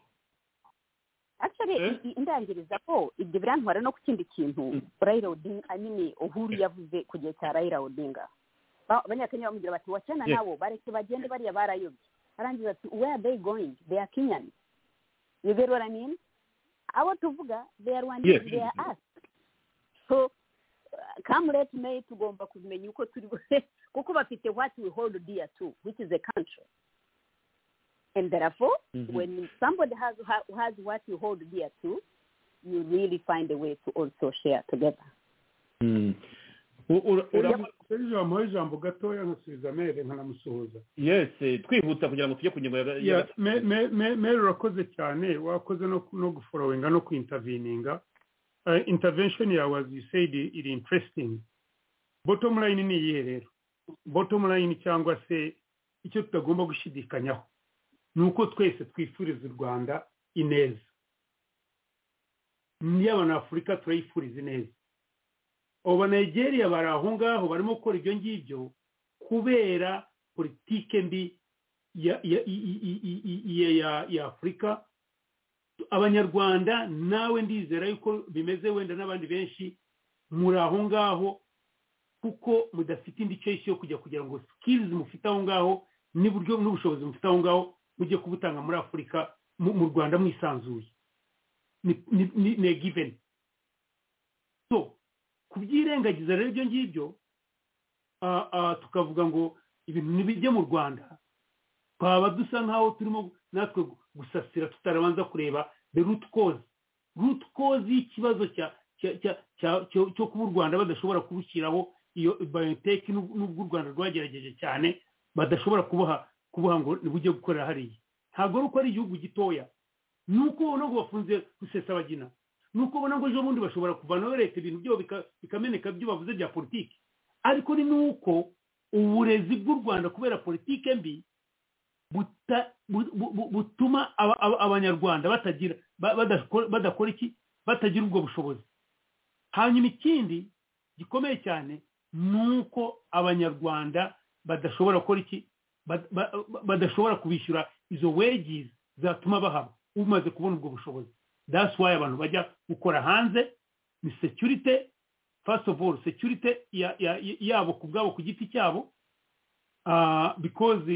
actually i- i- ndangiriza ko ibyo birantwara no ku kindi kintu raila odinga i mean uhuru yavuze ku gihe cya raila odinga Ba- abanyakenya bamubwira bati wachana Yes. nabo bareke bagende bariya barayobye arangiza ati where are they going they are kenyan you get what i mean abo tuvuga they are one Yes. they are us so uh, come let me tugomba kumenya uko turi bu- kuko bafite what we hold dear too which is a country and therefore Mhm. when somebody has ha- has what you hold dear to you really find a way to also share together ijambo ijambo gatoya nkasubiza mere nkanamusuhuza yesi twihuta kugira ngo tujye ku ngingo ya- ya- mere urakoze cyane wakoze no no guforowenga no kwintavininga intervention yawe as you said iri interesting bottom line ni iyihe rero bottom line cyangwa se icyo tutagomba gushidikanyaho ni uko twese twifuriza u rwanda ineza n'iy'abanyafurika turayifuriza ineza abo banegeriya bari aho ngaho barimo gukora ibyo ngibyo kubera politike mbi ya ya- i- i- i- i- i- i- ya- ya afurika abanyarwanda nawe ndizera yuko bimeze wenda n'abandi benshi muri aho ngaho kuko mudafite indi cesi yo kujya kugira ngo sikirizi mufite aho ngaho n'uburyo n'ubushobozi mufite aho ngaho mujye kubutanga muri afurika mu- mu rwanda mwisanzuye ni- ni- ni- ni giveni so kubyirengagiza rero ibyo ngibyo ah, ah, tukavuga ngo ibintu nibijye mu rwanda twaba dusa nk'aho turimo natwe gusasira tutarabanza kureba the root cause root cause y'ikibazo cya cya- cya- cya- cyo cyo kuba u rwanda badashobora kubushyiraho iyo bayoteki n'ubwo u rwanda rwagerageje cyane badashobora kubuha kubuha ngo ntibujye gukorera hariya ntabwo ari uko ari igihugu gitoya ni uko ubona ngo bafunze rusesabagina ni uko ubona ngo ejo bundi bashobora kuvanaho leta ibintu byabo bika- bikameneka ibyo bavuze bya politiki ariko ni n'uko uburezi bw'u rwanda kubera politike mbi buta- bu- bu- bu- butuma aba- aba- abanyarwanda batagira ba- badakora badakora iki batagira ubwo bushobozi hanyuma ikindi gikomeye cyane ni uko abanyarwanda badashobora gukora iki Ba- ba- badashobora kubishyura izo wages zatuma bahaba umaze kubona ubwo bushobozi that's why abantu bajya gukora hanze ni security first of all security ya- ya- yabo ku bwabo ku giti cyabo ah, because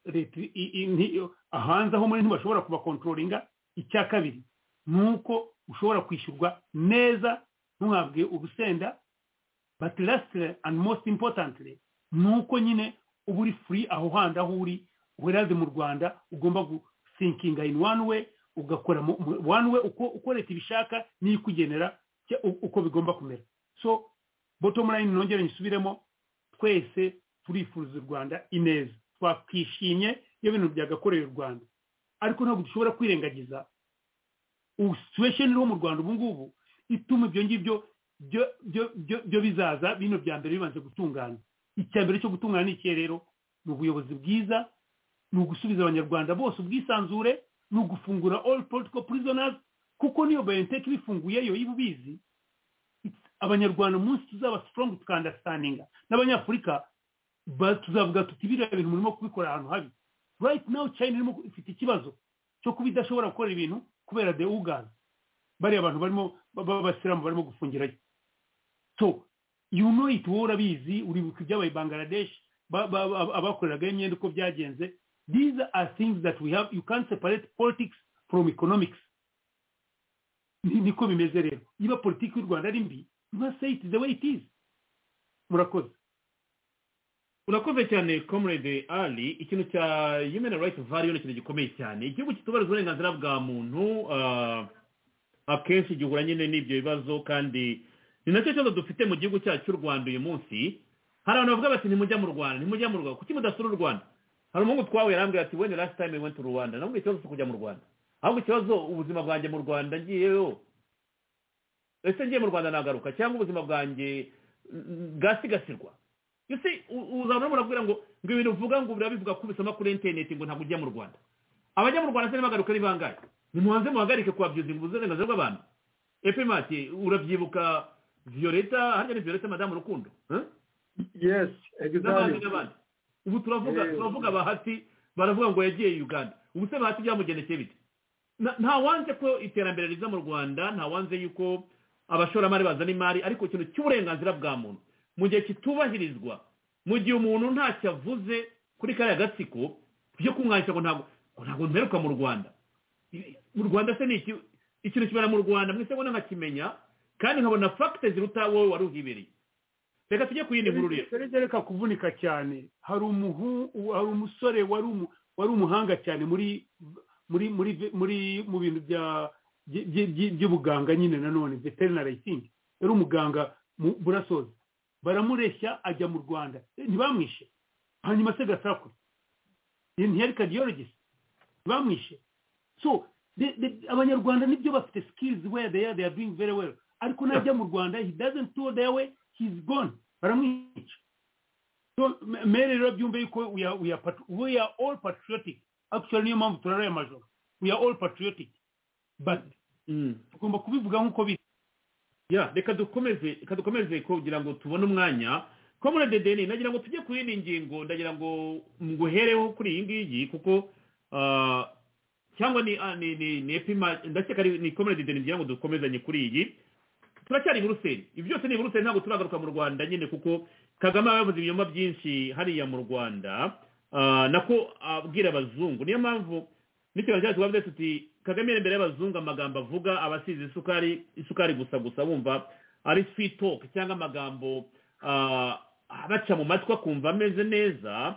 leta i- i- nti- hanze aho muri ntibashobora kubakontrolinga icya kabiri ni uko ushobora kwishyurwa neza ntuhabwe urusenda but lastly and most importantly ni uko nyine uba uri free aho handi aho uri weraze mu rwanda ugomba gusinkinga in one way ugakora mu- mu- one way uko uko leta ibishaka niyo ikugenera cya- u- uko bigomba kumera so bottom line nongere nyisubiremo twese turifuriza u rwanda ineza twakwishimye iyo bintu byagakoreye u rwanda ariko ntabwo dushobora kwirengagiza ubu situation iriho mu rwanda ubu ngubu ituma ibyo ngibyo byo- byo- byo- byo bizaza bino bya mbere bibanze gutungana icya mbere cyo gutungana ni iki rero ni ubuyobozi bwiza ni ugusubiza abanyarwanda bose ubwisanzure ni ugufungura all political prisoners kuko niyo bayentech bifunguyeyo iba ubizi It's- abanyarwanda umunsi tuzaba strong tukandastandinga n'abanyafurika ba- tuzavuga tuti biriya bintu murimo kubikora ahantu habi right now china irimo ku- ifite ikibazo cyo kuba idashobora gukora ibintu kubera the ugazi bariya abantu barimo ba- ba- b'abasilamu barimo gufungirayo so you know it wowe urabizi uribuka ibyabaye bangladesh ba- ba- ba- abakoreragayo imyenda uko byagenze these are things that we have you can't separate politics from economics Ni- niko bimeze rero niba politiki y'u rwanda ari mbi you must say it the way it is murakoze urakoze cyane comrade ali ikintu cya human rights value ni ikintu gikomeye cyane igihugu kitubahiriza uburenganzira bwa muntu ah, akenshi gihura nyine n'ibyo bibazo kandi ni nacyo kibazo dufite mu gihugu cyacu cy'u rwanda uyu munsi hari abantu bavuga bati ntimujya mu rwanda ntimujya mu rwanda kuki mudasura u rwanda hari umuhungu twahuye arambwira ati when the last time we went to rwanda namubwira ikibazo cyo kujya mu rwanda ahubwo ikibazo ubuzima bwanjye mu rwanda ngiyeyo ese ngiye mu rwanda nagaruka cyangwa ubuzima bwanjye mm, bwasigasirwa you see u- uzabona murabwira ngo ngo ibintu uvuga ngo birabivuga ko ubisoma kuri interineti ngo ntabwo ujya mu rwanda abajya mu rwanda se ntibagaruke ari bangahe nimuhanze muhagarike kubabyuza ngo uburenganzira bw'abantu epemati urabyibuka violeta harya ni violeta madamu rukundo huh? yes n'abandi exactly n'abandi ubu turavuga Yes. turavuga bahati baravuga ngo yagiye uganda ubu se bahati byamugendekeye bite Na- nta wanze ko iterambere riza mu rwanda nta wanze yuko abashoramari bazana imari ariko ikintu cy'uburenganzira bwa muntu mu gihe kitubahirizwa mu gihe umuntu ntacyo avuze kuri kariya gatsiko byo kumwandika ngo ntabwo ngo ntabwo mperuka mu rwanda mu rwanda se ni iki ikintu kibera mu rwanda mwese mbona nkakimenya kandi nkabona fagite ziruta wowe wari uhibereye reka tujye ku yindi nkuru rero serege reka kuvunika cyane hari umuhu hari umusore wari umu- wari umuhanga cyane muri muri muri muri mu bintu bya byi- byi- byi- by'ubuganga nyine nanone veterinary thing yari umuganga mu burasozi baramureshya ajya mu rwanda Eh, ntibamwishe hanyuma se gasakure ntiyari cardiologist ntibamwishe so the- the- abanyarwanda nibyo bafite skills where they are they are doing very well ariko najya mu rwanda he doesn't do their way he's gone baramwica so m- mere rero byumve yuko we are, we are, pat- we are all patriotic actually niyo mpamvu turaraye amajoro we are all patriotic but tugomba kubivuga nk'uko biri ya reka dukomeze reka dukomeze kugira ngo tubone umwanya comrade deni nagira ngo tujye ku yindi ngingo ndagira ngo nguhereho kuri iyi ngiyi kuko ah, cyangwa ni ah, ni ni ni epima ndakeka ari- ni comrade deni ngira ngo dukomezanye kuri iyi turacyari i Buruseli ibi byose ni i Buruseli ntabwo turagaruka mu Rwanda nyine kuko Kagame aba yavuze ibinyoma byinshi hariya mu Rwanda ah, nako abwira abazungu niyo mpamvu n'ikiganza cyacu twavuze tuti kagame imbere y'abazungu amagambo avuga aba asize isukari isukari gusa gusa wumva ari sweet talk cyangwa amagambo ah, abaca mu matwi akumva ameze neza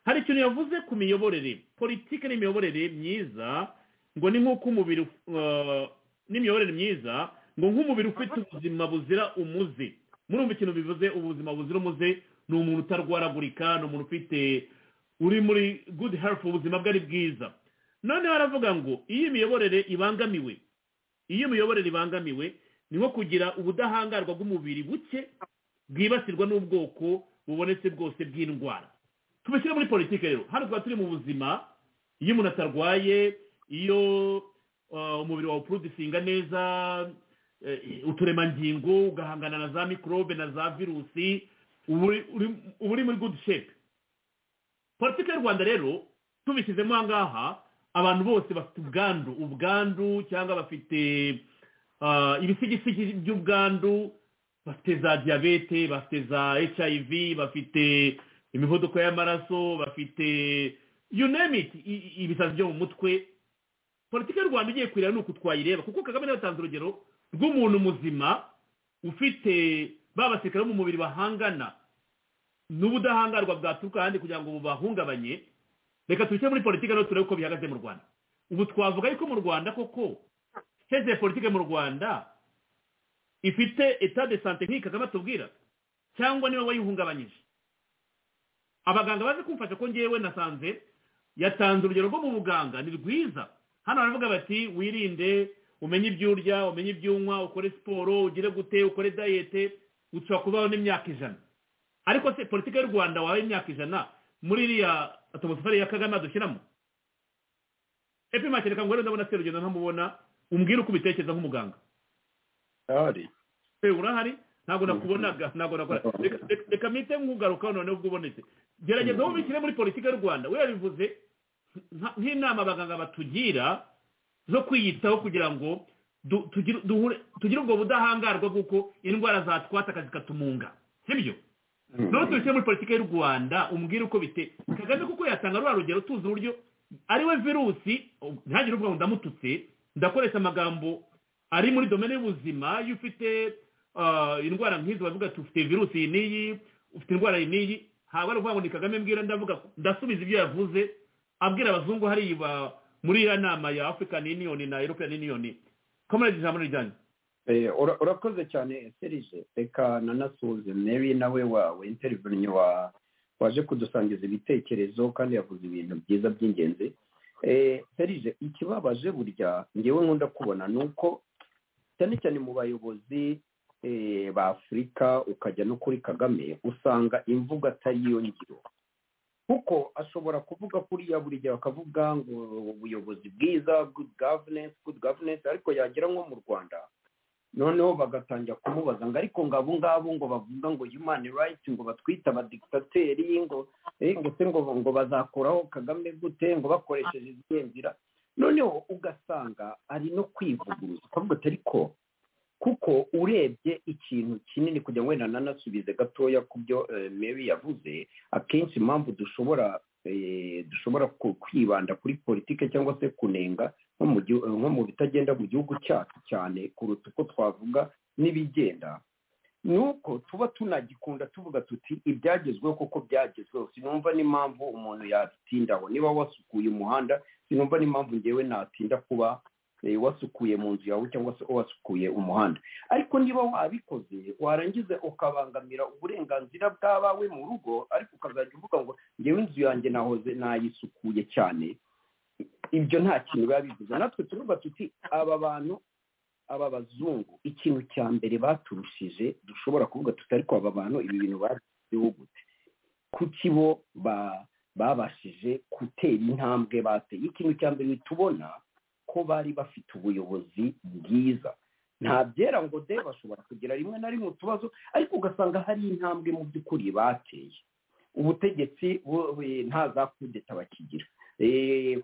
hari ikintu yavuze ku miyoborere politiki n'imiyoborere myiza ngo ni nk'uko umubiri uh, n'imiyoborere myiza ngo nk'umubiri ufite ubuzima buzira umuze murumva ikintu bivuze ubuzima buzira umuze ni umuntu utarwaragurika ni umuntu ufite uri muri good health ubuzima bwe ari bwiza noneho aravuga ngo iyo imiyoborere ibangamiwe iyo imiyoborere ibangamiwe ni nko kugira ubudahangarwa bw'umubiri buke bwibasirwa n'ubwoko bubonetse bwose bw'indwara tubishyire muri politiki rero hano tuba turi mu buzima iyo umuntu atarwaye iyo uh, umubiri wawe uporodusinga neza uturemangingo ugahangana na za mikorobe na za virusi uba uri muri gudu shepu politiki y'u rwanda rero tubishyizemo aha ngaha abantu bose bafite ubwandu ubwandu cyangwa bafite ibisigisigi by'ubwandu bafite za diyabete bafite za hiv bafite imivuduko y'amaraso bafite you name it ibisazi byo mu mutwe politiki y'u rwanda igiye kureba ni uku twayireba kuko kagame yatanze urugero rw'umuntu muzima ufite ba basirikare bo mu mubiri bahangana n'ubudahangarwa bwaturuka ahandi kugira ngo bubahungabanye reka tubike muri politiki rero turebe uko bihagaze mu rwanda ubu twavuga yuko mu rwanda koko hejuru politiki mu rwanda ifite etade sante nk'iyi kagame atubwira cyangwa niba wayihungabanyije abaganga bazi kumfasha ko ngewe nasanze yatanze urugero rwo mu buganga ni rwiza hano baravuga bati wirinde umenye ibyo urya umenye ibyo unywa ukore siporo ugire gute ukore dayete ushobora kubaho n'imyaka ijana ariko se politiki y'u rwanda wabaye imyaka ijana muri iriya atomosifari ya kagame adushyiramo epimake reka ngo ndabona se rugendo ntamubona umbwire uko ubitekereza nk'umuganga urahari ntabwo nakubonaga ntabwo nakora reka mpite nkugarukaho noneho ubwo ubonetse gerageza aho ubikire muri politiki y'u rwanda we yabivuze nk'inama abaganga batugira zo kwiyitaho kugira ngo tugire ubwo budahangarwa bw'uko indwara zatwataka zikatumunga sibyo none tubishyire muri politiki y'u rwanda umbwire uko bite kagame kuko yatanga rwa rugero tuzi uburyo ariwe virusi ntihagire uvuga ngo ndamututse ndakoresha amagambo ari muri domene y'ubuzima iyo ufite indwara nk'izi bavuga tufite virusi iyi n'iyi ufite indwara iyi n'iyi ntabwo ari ukuvuga ngo ni kagame mbwira ndavuga ndasubiza ibyo yavuze abwira abazungu hariya muri iriya nama ya african union na european union komereze ijambo rijyanye urakoze cyane serije reka nanasuhuze mebi nawe wawe interivirinyo waje kudusangiza ibitekerezo kandi yavuze ibintu byiza by'ingenzi serije ikibabaje burya ngewe nkunda kubona ni uko cyane cyane mu bayobozi ba afurika ukajya no kuri kagame usanga imvugo atari iyo ngiro kuko ashobora kuvuga kuriya buri gihe bakavuga ngo ubuyobozi bwiza good governance good governance ariko yagera nko mu rwanda noneho bagatangira kumubaza ngo ariko ngo abo ngabo ngo bavuga ngo human rights ngo batwite abadikitateri ngo ngo se ngo ngo bazakoraho kagame gute ngo bakoresheje izihe nzira noneho ugasanga ari no kwivuguruza ukavuga ati ariko kuko urebye ikintu kinini kugira ngo wenda nanasubize gatoya ku byo mary yavuze akenshi impamvu dushobora dushobora kwibanda kuri politike cyangwa se kunenga nko mu bitagenda mu gihugu cyacu cyane kuruta uko twavuga n'ibigenda ni uko tuba tunagikunda tuvuga tuti ibyagezweho kuko byagezweho sinumva n'impamvu umuntu yatindaho niba wasukuye umuhanda sinumva n'impamvu ngewe natinda kuba wasukuye mu nzu yawe cyangwa se wasukuye umuhanda ariko niba wabikoze warangiza ukabangamira uburenganzira bw'abawe mu rugo ariko ukazajya uvuga ngo ngewe inzu yanjye nahoze nayisukuye cyane ibyo nta kintu biba bivuze natwe tuvuga tuti aba bantu aba bazungu ikintu cya mbere baturushije dushobora kuvuga tuti ariko aba bantu ibi bintu bagezeho gute kuki bo babashije gutera intambwe bateye ikintu cya mbere tubona ko bari bafite ubuyobozi bwiza nta byera ngo de bashobora kugira rimwe na rimwe utubazo ariko ugasanga hari intambwe mu by'ukuri bateye ubutegetsi nta za kudeta bakigira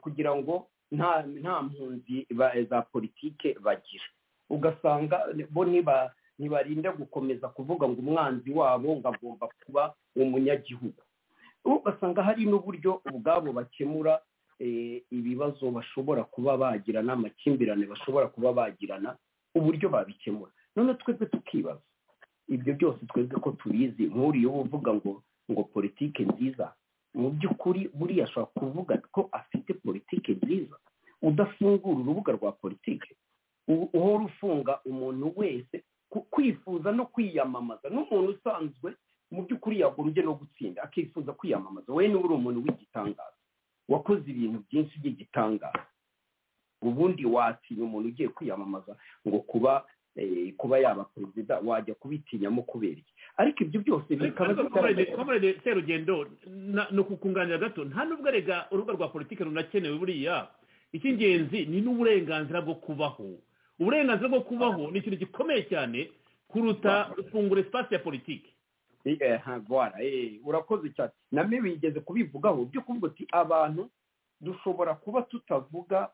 kugira ngo nta mpunzi za politike bagira ugasanga bo ntibarinda gukomeza kuvuga ngo umwanzi wabo ngo agomba kuba umunyagihugu ugasanga hari n'uburyo ubwabo bakemura ibibazo bashobora kuba bagirana amakimbirane bashobora kuba bagirana uburyo babikemura none twebwe tukibaza ibyo byose twebwe ko tubizi nk'uriyeho uvuga ngo ngo politike nziza mu by'ukuri buriya ashobora kuvuga ko afite politike nziza udafungura urubuga rwa politike uhora ufunga umuntu wese kwifuza no kwiyamamaza n'umuntu usanzwe mu by'ukuri yagombye no gutsinda akifuza kwiyamamaza we niba uri umuntu w'igitangaza wakoze ibintu byinshi by'igitangaza ubundi watinya umuntu ugiye kwiyamamaza ngo kuba kuba yaba perezida wajya kubitinyamo kubera iki ariko ibyo byose bikaba bikomeye serugendo ni ukukunganira gato nta nubwo erega urubuga rwa politiki runakenewe buriya icy'ingenzi ni n'uburenganzira bwo kubaho uburenganzira bwo kubaho ni ikintu gikomeye cyane kuruta fungura esipasi ya politiki ntagwara urakoze cyane na mwe wigeze kubivugaho byo kuvuga uti abantu dushobora kuba tutavuga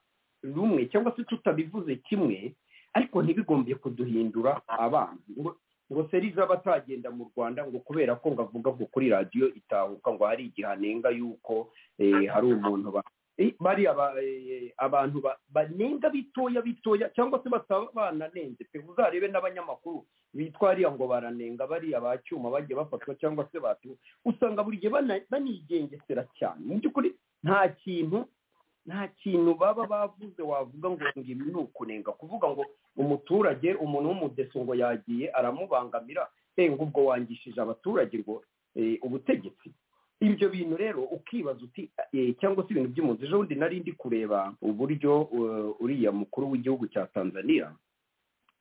rumwe cyangwa se tutabivuze kimwe ariko ntibigombye kuduhindura abana ngo ngo seriza aba atagenda mu rwanda ngo kubera ko ngo avuga ngo kuri radiyo itahuka ngo hari igihe anenga yuko eh, hari umuntu ba- Eh, bariya ba- eh, abantu ba- banenga bitoya bitoya cyangwa se bataba bananenze pe uzarebe n'abanyamakuru bitwa hariya ngo baranenga bariya ba cyuma bagiye bafatwa cyangwa se batu usanga buri gihe bana- banigengesera cyane mu by'ukuri nta kintu nta kintu baba bavuze wavuga ngo ngo ibi ni ukunenga kuvuga ngo umuturage umuntu w'umudeso ngo yagiye aramubangamira e ngo ubwo wangishije abaturage ngo eh, ubutegetsi ibyo bintu rero ukibaza uti eh, cyangwa se ibintu by'impunzi ejo bundi nari ndi kureba uburyo eh, uriya mukuru w'igihugu cya tanzania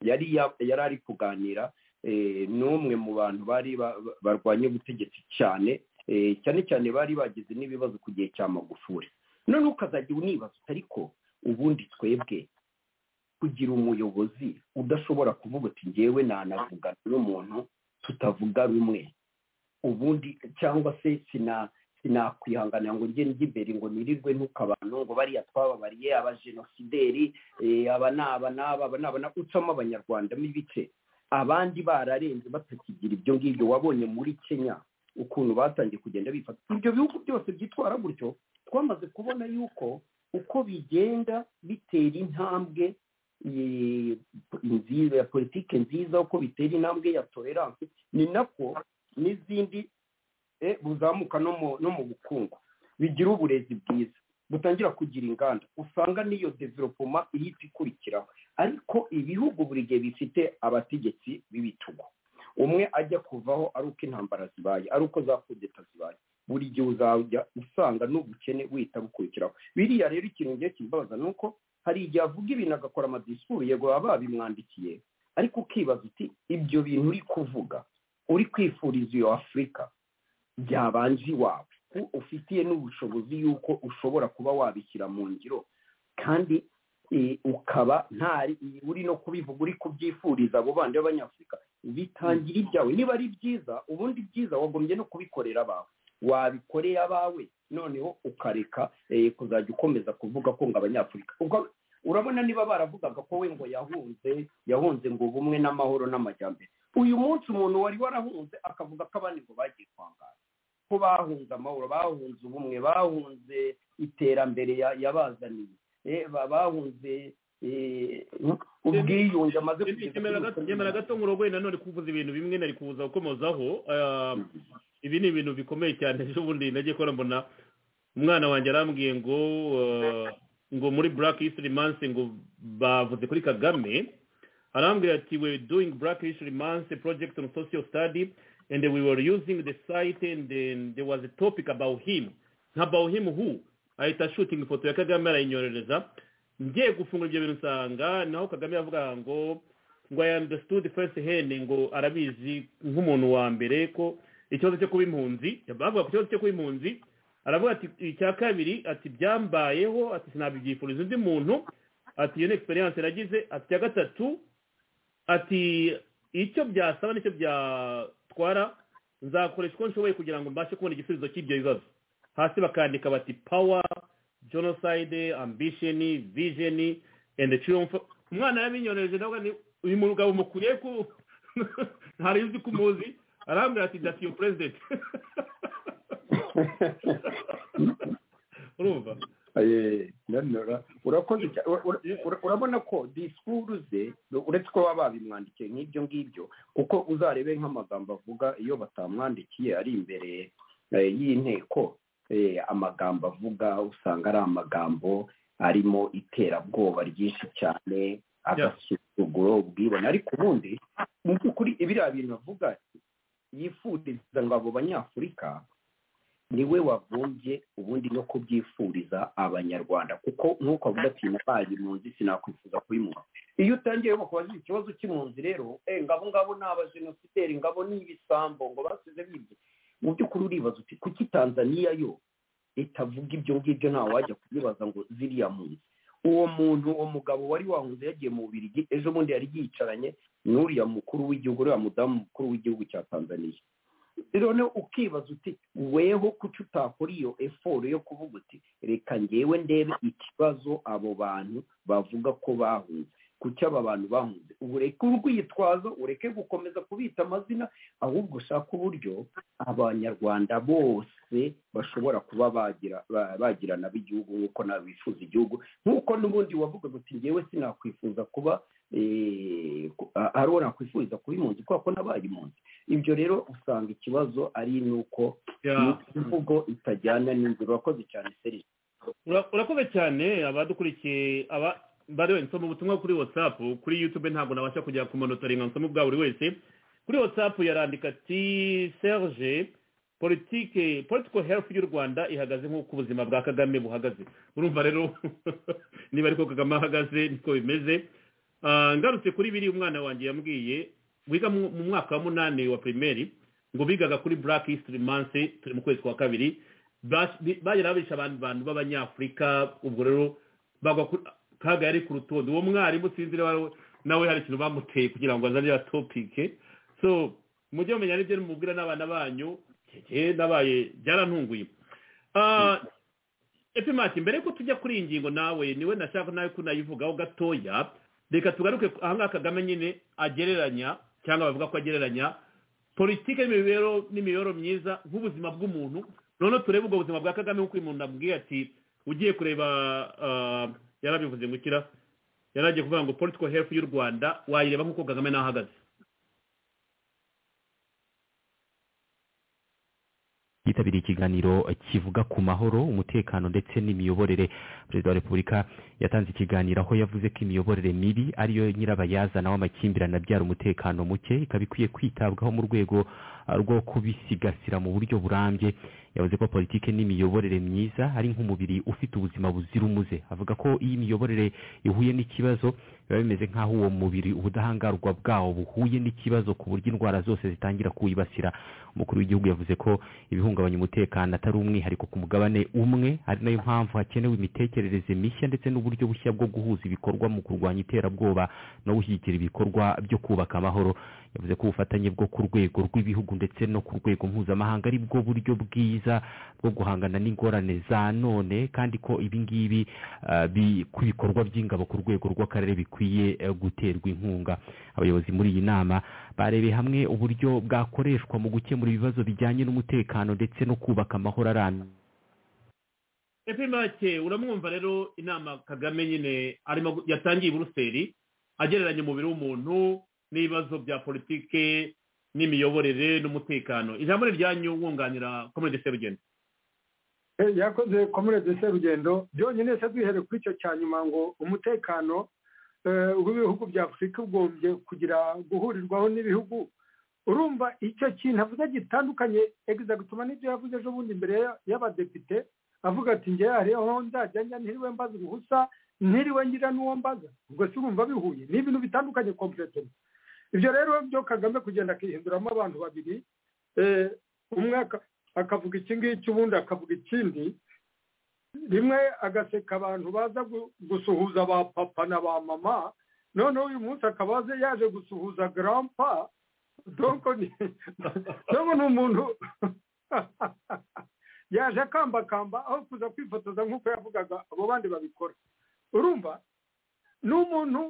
yari ya- yari ari kuganira eh, n'umwe mu bantu bari ba- ba- barwanya ubutegetsi cyane eh, cyane cyane bari bagize n'ibibazo ku gihe cya magufuri none ukazajya unibaza uti ariko ubundi twebwe kugira umuyobozi udashobora kuvuga uti ngewe nanavugana n'umuntu tutavuga rumwe ubundi cyangwa se sina sinakwihanganira ngo njye njye imbere ngo nirirwe ntuka abantu ngo bariya twababariye abajenosideri eh, aba ni aba n'aba aba ni aba n'aba ucamo abanyarwanda mo ibice abandi bararenze batakigira ibyo ngibyo wabonye muri kenya ukuntu batangiye kugenda bifata ibyo bihugu byose byitwara gutyo twamaze kubona yuko uko bigenda bitera intambwe eh, nziza ya politike nziza uko bitera intambwe ya tolerance ni nako n'izindi eh, buzamuka no mu no mu bukungu bigira uburezi bwiza butangira kugira inganda usanga n'iyo developoma ihita ikurikiraho ariko ibihugu buri gihe bifite abategetsi b'ibitugu umwe ajya kuvaho ari uko intambara zibaye ari uko za kudeta zibaye buri gihe uzajya usanga n'ubukene wihita bukurikiraho biriya rero ikintu ngiye kibabaza ni uko hari igihe avuga ibintu agakora amadisipuru yego baba babimwandikiye ariko ukibaza uti ibyo bintu uri kuvuga uri kwifuriza iyo afurika byabanje iwawe U- ufitiye n'ubushobozi yuko ushobora kuba wabishyira mu ngiro kandi eh, ukaba ntari uri no kubivuga uri kubyifuriza abo bandi b'abanyafurika bitangira ibyawe niba ari byiza ubundi byiza wagombye no kubikorera abawe wabikoreye abawe noneho ukareka eh, kuzajya ukomeza kuvuga ko ngo abanyafurika Ubwo urabona niba baravugaga ko we ngo yahunze yahunze ngo ubumwe n'amahoro n'amajyambere uyu munsi umuntu wari warahunze akavuga ko abandi ngo bagiye kwangara ko bahunze amahoro bahunze ubumwe bahunze iterambere ya- yabazaniye Eh, ba- bahunze eh, ubwiyunge amaze nyemera gato- nyemera gato nkurogoye nanone kuvuza ibintu bimwe nari kubuza gukomozaho Ah, ibi ni ibintu bikomeye cyane ejo bundi nagiye kubona mbona umwana wanjye arambwiye ngo ah, ngo muri black history month ngo bavuze kuri kagame arambwira ati we doing black history month project on social study and we were using the site and then there was a topic about him about him who ahita shooting ifoto ya kagame arayinyorereza ngiye gufungura ibyo bintu nsanga naho kagame yavuga ngo ngo i understood first hand ngo arabizi nk'umuntu wa mbere ko ikibazo cyo kuba impunzi bavuga ku kibazo cyo kuba impunzi aravuga ati icya kabiri ati byambayeho ati sinabyifuriza undi muntu ati iyo ni egisperiyanse yaragize ati icya gatatu ati icyo byasaba nicyo byatwara nzakoresha uko nshoboye kugira ngo mbashe kubona igisubizo cy'ibyo bibazo hasi bakandika bati power genocide ambition vision and triumph umwana yabinyoreje nawe ni uyu mugabo mukwiye ku ntari uzi ko umuzi arambwira ati that's your president urumva Eh, nanora urakoze cyane Ura- ura- ura- urabona ko disikuru ze uretse ko baba babimwandikiye nk'ibyo ngibyo kuko uzarebe nk'amagambo avuga iyo batamwandikiye ari imbere eh, y'inteko eh, amagambo avuga usanga ari amagambo arimo iterabwoba ryinshi cyane agasuzuguro ubwibone ariko ubundi mu by'ukuri biriya bintu avuga yifuriza ngo abo banyafurika ni we wagombye ubundi no kubyifuriza abanyarwanda kuko nk'uko avuga ati nabaye impunzi sinakwifuza kuyimuha iyo utangiye ngo kubaza ikibazo cy'impunzi rero eh, ngabo ngabo ni abajenosideri ngabo ni ibisambo ngo basize bibye mu by'ukuri uribaza uti kuki tanzaniya yo itavuga ibyo ngibyo nta wajya kubibaza ngo ziriya mpunzi uwo muntu uwo mugabo wari wahunze yagiye mu bubirigi ejo bundi yari yicaranye n'uriya mukuru w'igihugu uriya mudamu mukuru w'igihugu cya tanzaniya rero ukibaza uti weho kuki utakora iyo eforo yo kuvuga uti reka ngewe ndebe ikibazo abo bantu bavuga ko bahunze kuki aba bantu bahunze ubu reka urwitwazo ureke gukomeza kubita amazina ahubwo ushaka uburyo abanyarwanda bose bashobora kuba bagira ba- bagirana b'igihugu nk'uko nabifuza igihugu nk'uko n'ubundi wavugaga uti ngewe sinakwifuza kuba eh, ku- a- ari uwo nakwifuriza kuba impunzi kubera ko nabaye impunzi ibyo rero usanga ikibazo ari nuko imvugo itajyana n'inzira urakoze cyane serisi Ura- urakoze cyane abadukurikiye aba bariwe nsoma ubutumwa kuri whatsapp kuri youtube ntabwo nabasha kujya kumonotoringa nsoma ubwa buri wese kuri whatsapp yarandika ati serge politike political health y'u rwanda ihagaze nk'uko ubuzima bwa kagame buhagaze urumva rero niba ariko kagame ahagaze niko bimeze Ah, ngarutse kuri biri umwana wanjye yambwiye wiga mu mu mwaka wa munani wa primeri ngo bigaga kuri black history month turi mu kwezi kwa kabiri Bas- bi- bagera babisha abantu bantu b'abanyafurika ubwo rero bagwa ku- kaga yari ku rutonde uwo mwarimu sinzi niba ari we- nawe hari ikintu bamuteye kugira ngo azane ya topike so mujye mumenya n'ibyo mubwira n'abana banyu keke nabaye byarantunguye Ah, epimati mbere ko tujya kuri iyi ngingo nawe niwe nashaka nawe ko nayivugaho gatoya reka tugaruke ku- ahangaha kagame nyine agereranya cyangwa bavuga ko agereranya politiki n'imibereho n'imibereho myiza nk'ubuzima bw'umuntu noneho turebe ubwo buzima bwa kagame nk'uko uyu muntu abwiye ati ugiye kureba ah, yarabivuze ngo ukira yaragiye kuvuga ngo political health y'u rwanda wayireba nk'uko kagame n'ahagaze yitabiriye ikiganiro kivuga ku mahoro umutekano ndetse n'imiyoborere perezida wa repubulika yatanze ikiganiro aho yavuze ko imiyoborere mibi ariyo nyirabayazana w'amakimbirane abyara umutekano muke ikaba ikwiye kwitabwaho mu rwego ah, rwo kubisigasira mu buryo burambye yavuze ko politiki n'imiyoborere myiza ari nk'umubiri ufite ubuzima buzira umuze avuga ko iyo imiyoborere ihuye n'ikibazo biba bimeze nk'aho uwo mubiri ubudahangarwa bwawo buhuye n'ikibazo ku buryo indwara zose zitangira kuwibasira umukuru w'igihugu yavuze ko ibihungabanya umutekano atari umwihariko ku mugabane umwe ari nayo mpamvu hakenewe imitekerereze mishya ndetse n'uburyo bushya bwo guhuza ibikorwa mu kurwanya iterabwoba no gushyigikira ibikorwa byo kubaka amahoro yavuze ko ubufatanye bwo ku rwego rw'ibihugu ndetse no ku rwego mpuzamahanga ari bwo buryo bwiza bwo guhangana n'ingorane za none kandi ko ibi ngibi ah, bi- ku bikorwa by'ingabo ku rwego rw'akarere bikwiye eh, guterwa inkunga abayobozi muri iyi nama barebeye hamwe uburyo bwakoreshwa mu gukemura ibibazo bijyanye n'umutekano ndetse no kubaka amahoro arambye epimake uramwumva rero inama kagame nyine arimo gu- yatangiye i buruseli agereranya umubiri w'umuntu n'ibibazo bya politike n'imiyoborere n'umutekano ijambo ni ryanyu wunganira komedi serugendo Eh, yakoze komerede serugendo byonyine se duhere kuri icyo cya nyuma ngo umutekano eh, w'ibihugu bya afurika ugombye kugira guhurirwaho n'ibihugu urumva icyo kintu avuze gitandukanye egizagituma n'ibyo yavuze ejo bundi imbere ya- y'abadepite avuga ati ngewe hariho nzajya njya ntiriwe mbaza ubuhusa ntiriwe ngira n'uwo mbaza ubwo se urumva bihuye ni ibintu bitandukanye kompureteri ibyo rero byo kagame kugenda akihinduramo abantu babiri eh, umwe aka- akavuga iki ngiki ubundi akavuga ikindi rimwe agaseka abantu baza gu- gusuhuza ba papa na ba mama noneho uyu munsi akaba aze yaje gusuhuza garampa donko ni donko ni umuntu yaje akambakamba aho kuza kwifotoza nk'uko yavugaga abo bandi babikora urumva ni umuntu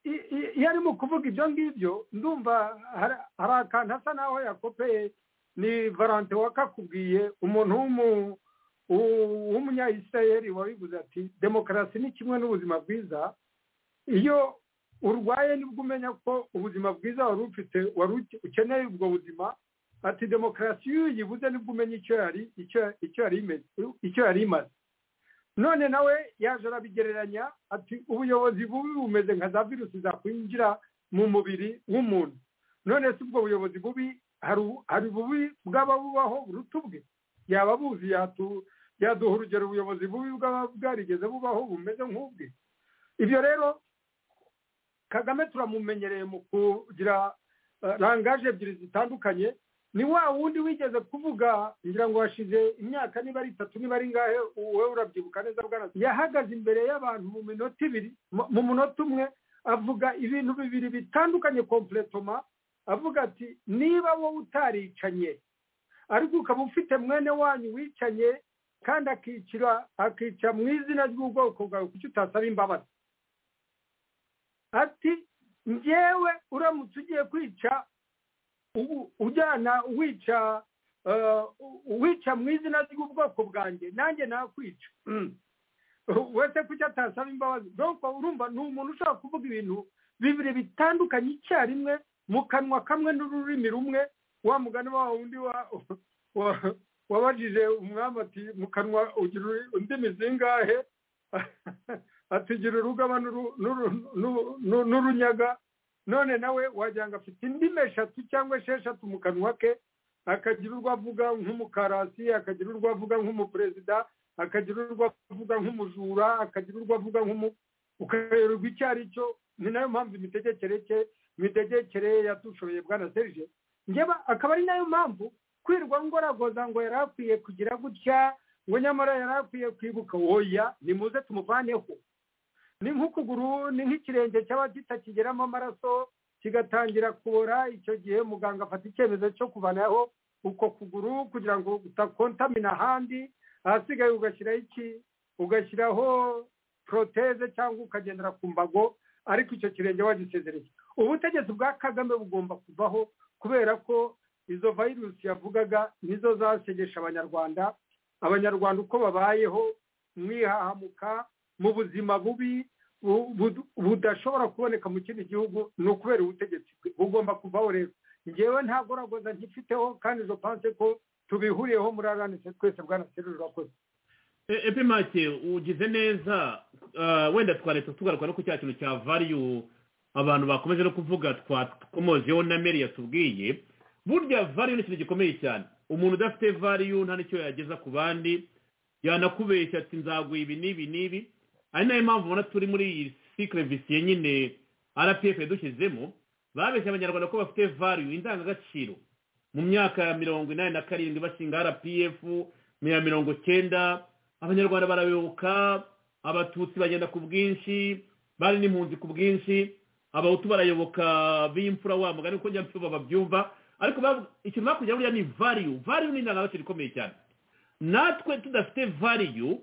i- i- iyo arimo kuvuga ibyo ngibyo ndumva hari hari akantu asa n'aho yakopeye ni valante wakakubwiye umuntu w'umu- u- w'umunyayisirayeli wabivuze ati demokarasi ni kimwe n'ubuzima bwiza iyo urwaye nibwo umenya ko ubuzima bwiza wari ufite wari uke- ukeneye ubwo buzima ati demokarasi iyo uyibuze nibwo umenya icyo yari icyo- icyo yari imeze icyo yari imaze none nawe yaje arabigereranya ati ubuyobozi bubi bumeze nka za virusi zakwinjira mu mubiri w'umuntu none se ubwo buyobozi bubi hari u- hari bubi bwaba bubaho buruta ubwe yaba abuzi yatu- yaduha urugero ubuyobozi bubi bwaba bwarigeze bubaho bumeze nk'ubwe ibyo rero kagame turamumenyereye mu kugira eh, rangaje ebyiri zitandukanye ni wa wundi wigeze kuvuga ngira ngo hashize imyaka niba ari itatu niba ari ngahe wowe urabyibuka neza bwana yahagaze imbere y'abantu mu minota ibiri mu- mu munota umwe avuga ibintu bibiri bitandukanye kompletoma avuga ati niba wowe utaricanye ariko ukaba ufite mwene wanyu wicanye kandi akicira akica mu izina ry'ubwoko bwawe kuki utasaba imbabazi ati njyewe uramutse ugiye kwica u- ujyana wica eh, wica mu izina ry'ubwoko bwanjye nanjye nakwica Mm. wese kuki atasaba imbabazi donc urumva ni umuntu ushobora kuvuga ibintu bibiri bitandukanye icyarimwe mu kanwa kamwe n'ururimi rumwe wa mugani wa wundi wa- wa- wabajije umwami ati mu kanwa ugira uri- indimi zingahe atugira urugaba n'uru- n'uru- n'uru- n'uru- n'urunyaga none nawe wagira ngo afite indimi eshatu cyangwa esheshatu mu kanwa ke akagira urwo avuga nk'umukarasi akagira urwo avuga nk'umuperezida akagira urwo avuga nk'umujura akagira urwo avuga nk'umu ukayoberwa icyo ari cyo ni nayo mpamvu imitegekere ke imitegekere yatushoboye bwana serije njyewe akaba ari nayo mpamvu kwirwa ngoragoza ngo yari akwiye kugira gutya ngo nyamara yari akwiye kwibuka oya nimuze tumuvaneho ni nk'ukuguru ni nk'ikirenge cyaba kitakigeramo amaraso kigatangira kubora icyo gihe muganga afata icyemezo cyo kuvanaho uko kuguru kugira ngo utakontamina ahandi ahasigaye ugashyiraho iki ugashyiraho poroteze cyangwa ukagendera ku mbago ariko icyo kirenge wagisezereye ubutegetsi bwa kagame bugomba kuvaho kubera ko izo virusi yavugaga nizo zasegesha abanyarwanda abanyarwanda uko babayeho mu ihahamuka mu buzima bubi bu- bu- budashobora kuboneka mu kindi gihugu ni ukubera ubutegetsi bwe. bugomba kuvaho rero ngewe ntagoragoza nkifiteho kandi zo panse ko tubihuriyeho muri aranise twese bwana seruru urakoze E- epi make ugize neza ah, wenda twareta tugaruka no ku cya kintu cya value abantu bakomeje no kuvuga twakomozeho na meri yatubwiye burya value ni ikintu gikomeye cyane umuntu udafite value nta n'icyo yageza ku bandi yanakubeshya ati nzaguha ibi n'ibi n'ibi ari nayo mpamvu ubona turi muri iyi sikire visiye nyine rpf yadushyizemo babeshya abanyarwanda ko bafite value indangagaciro mu myaka ya mirongo inani na karindwi bashinga rpf mu ya mirongo cyenda abanyarwanda barayoboka abatutsi bagenda ku bwinshi bari n'impunzi ku bwinshi abahutu barayoboka b'imfura wa mugani kuko njya mfura babyumva ariko bavu- ikintu bakujya buriya ni value value ni indangagaciro ikomeye cyane natwe tudafite value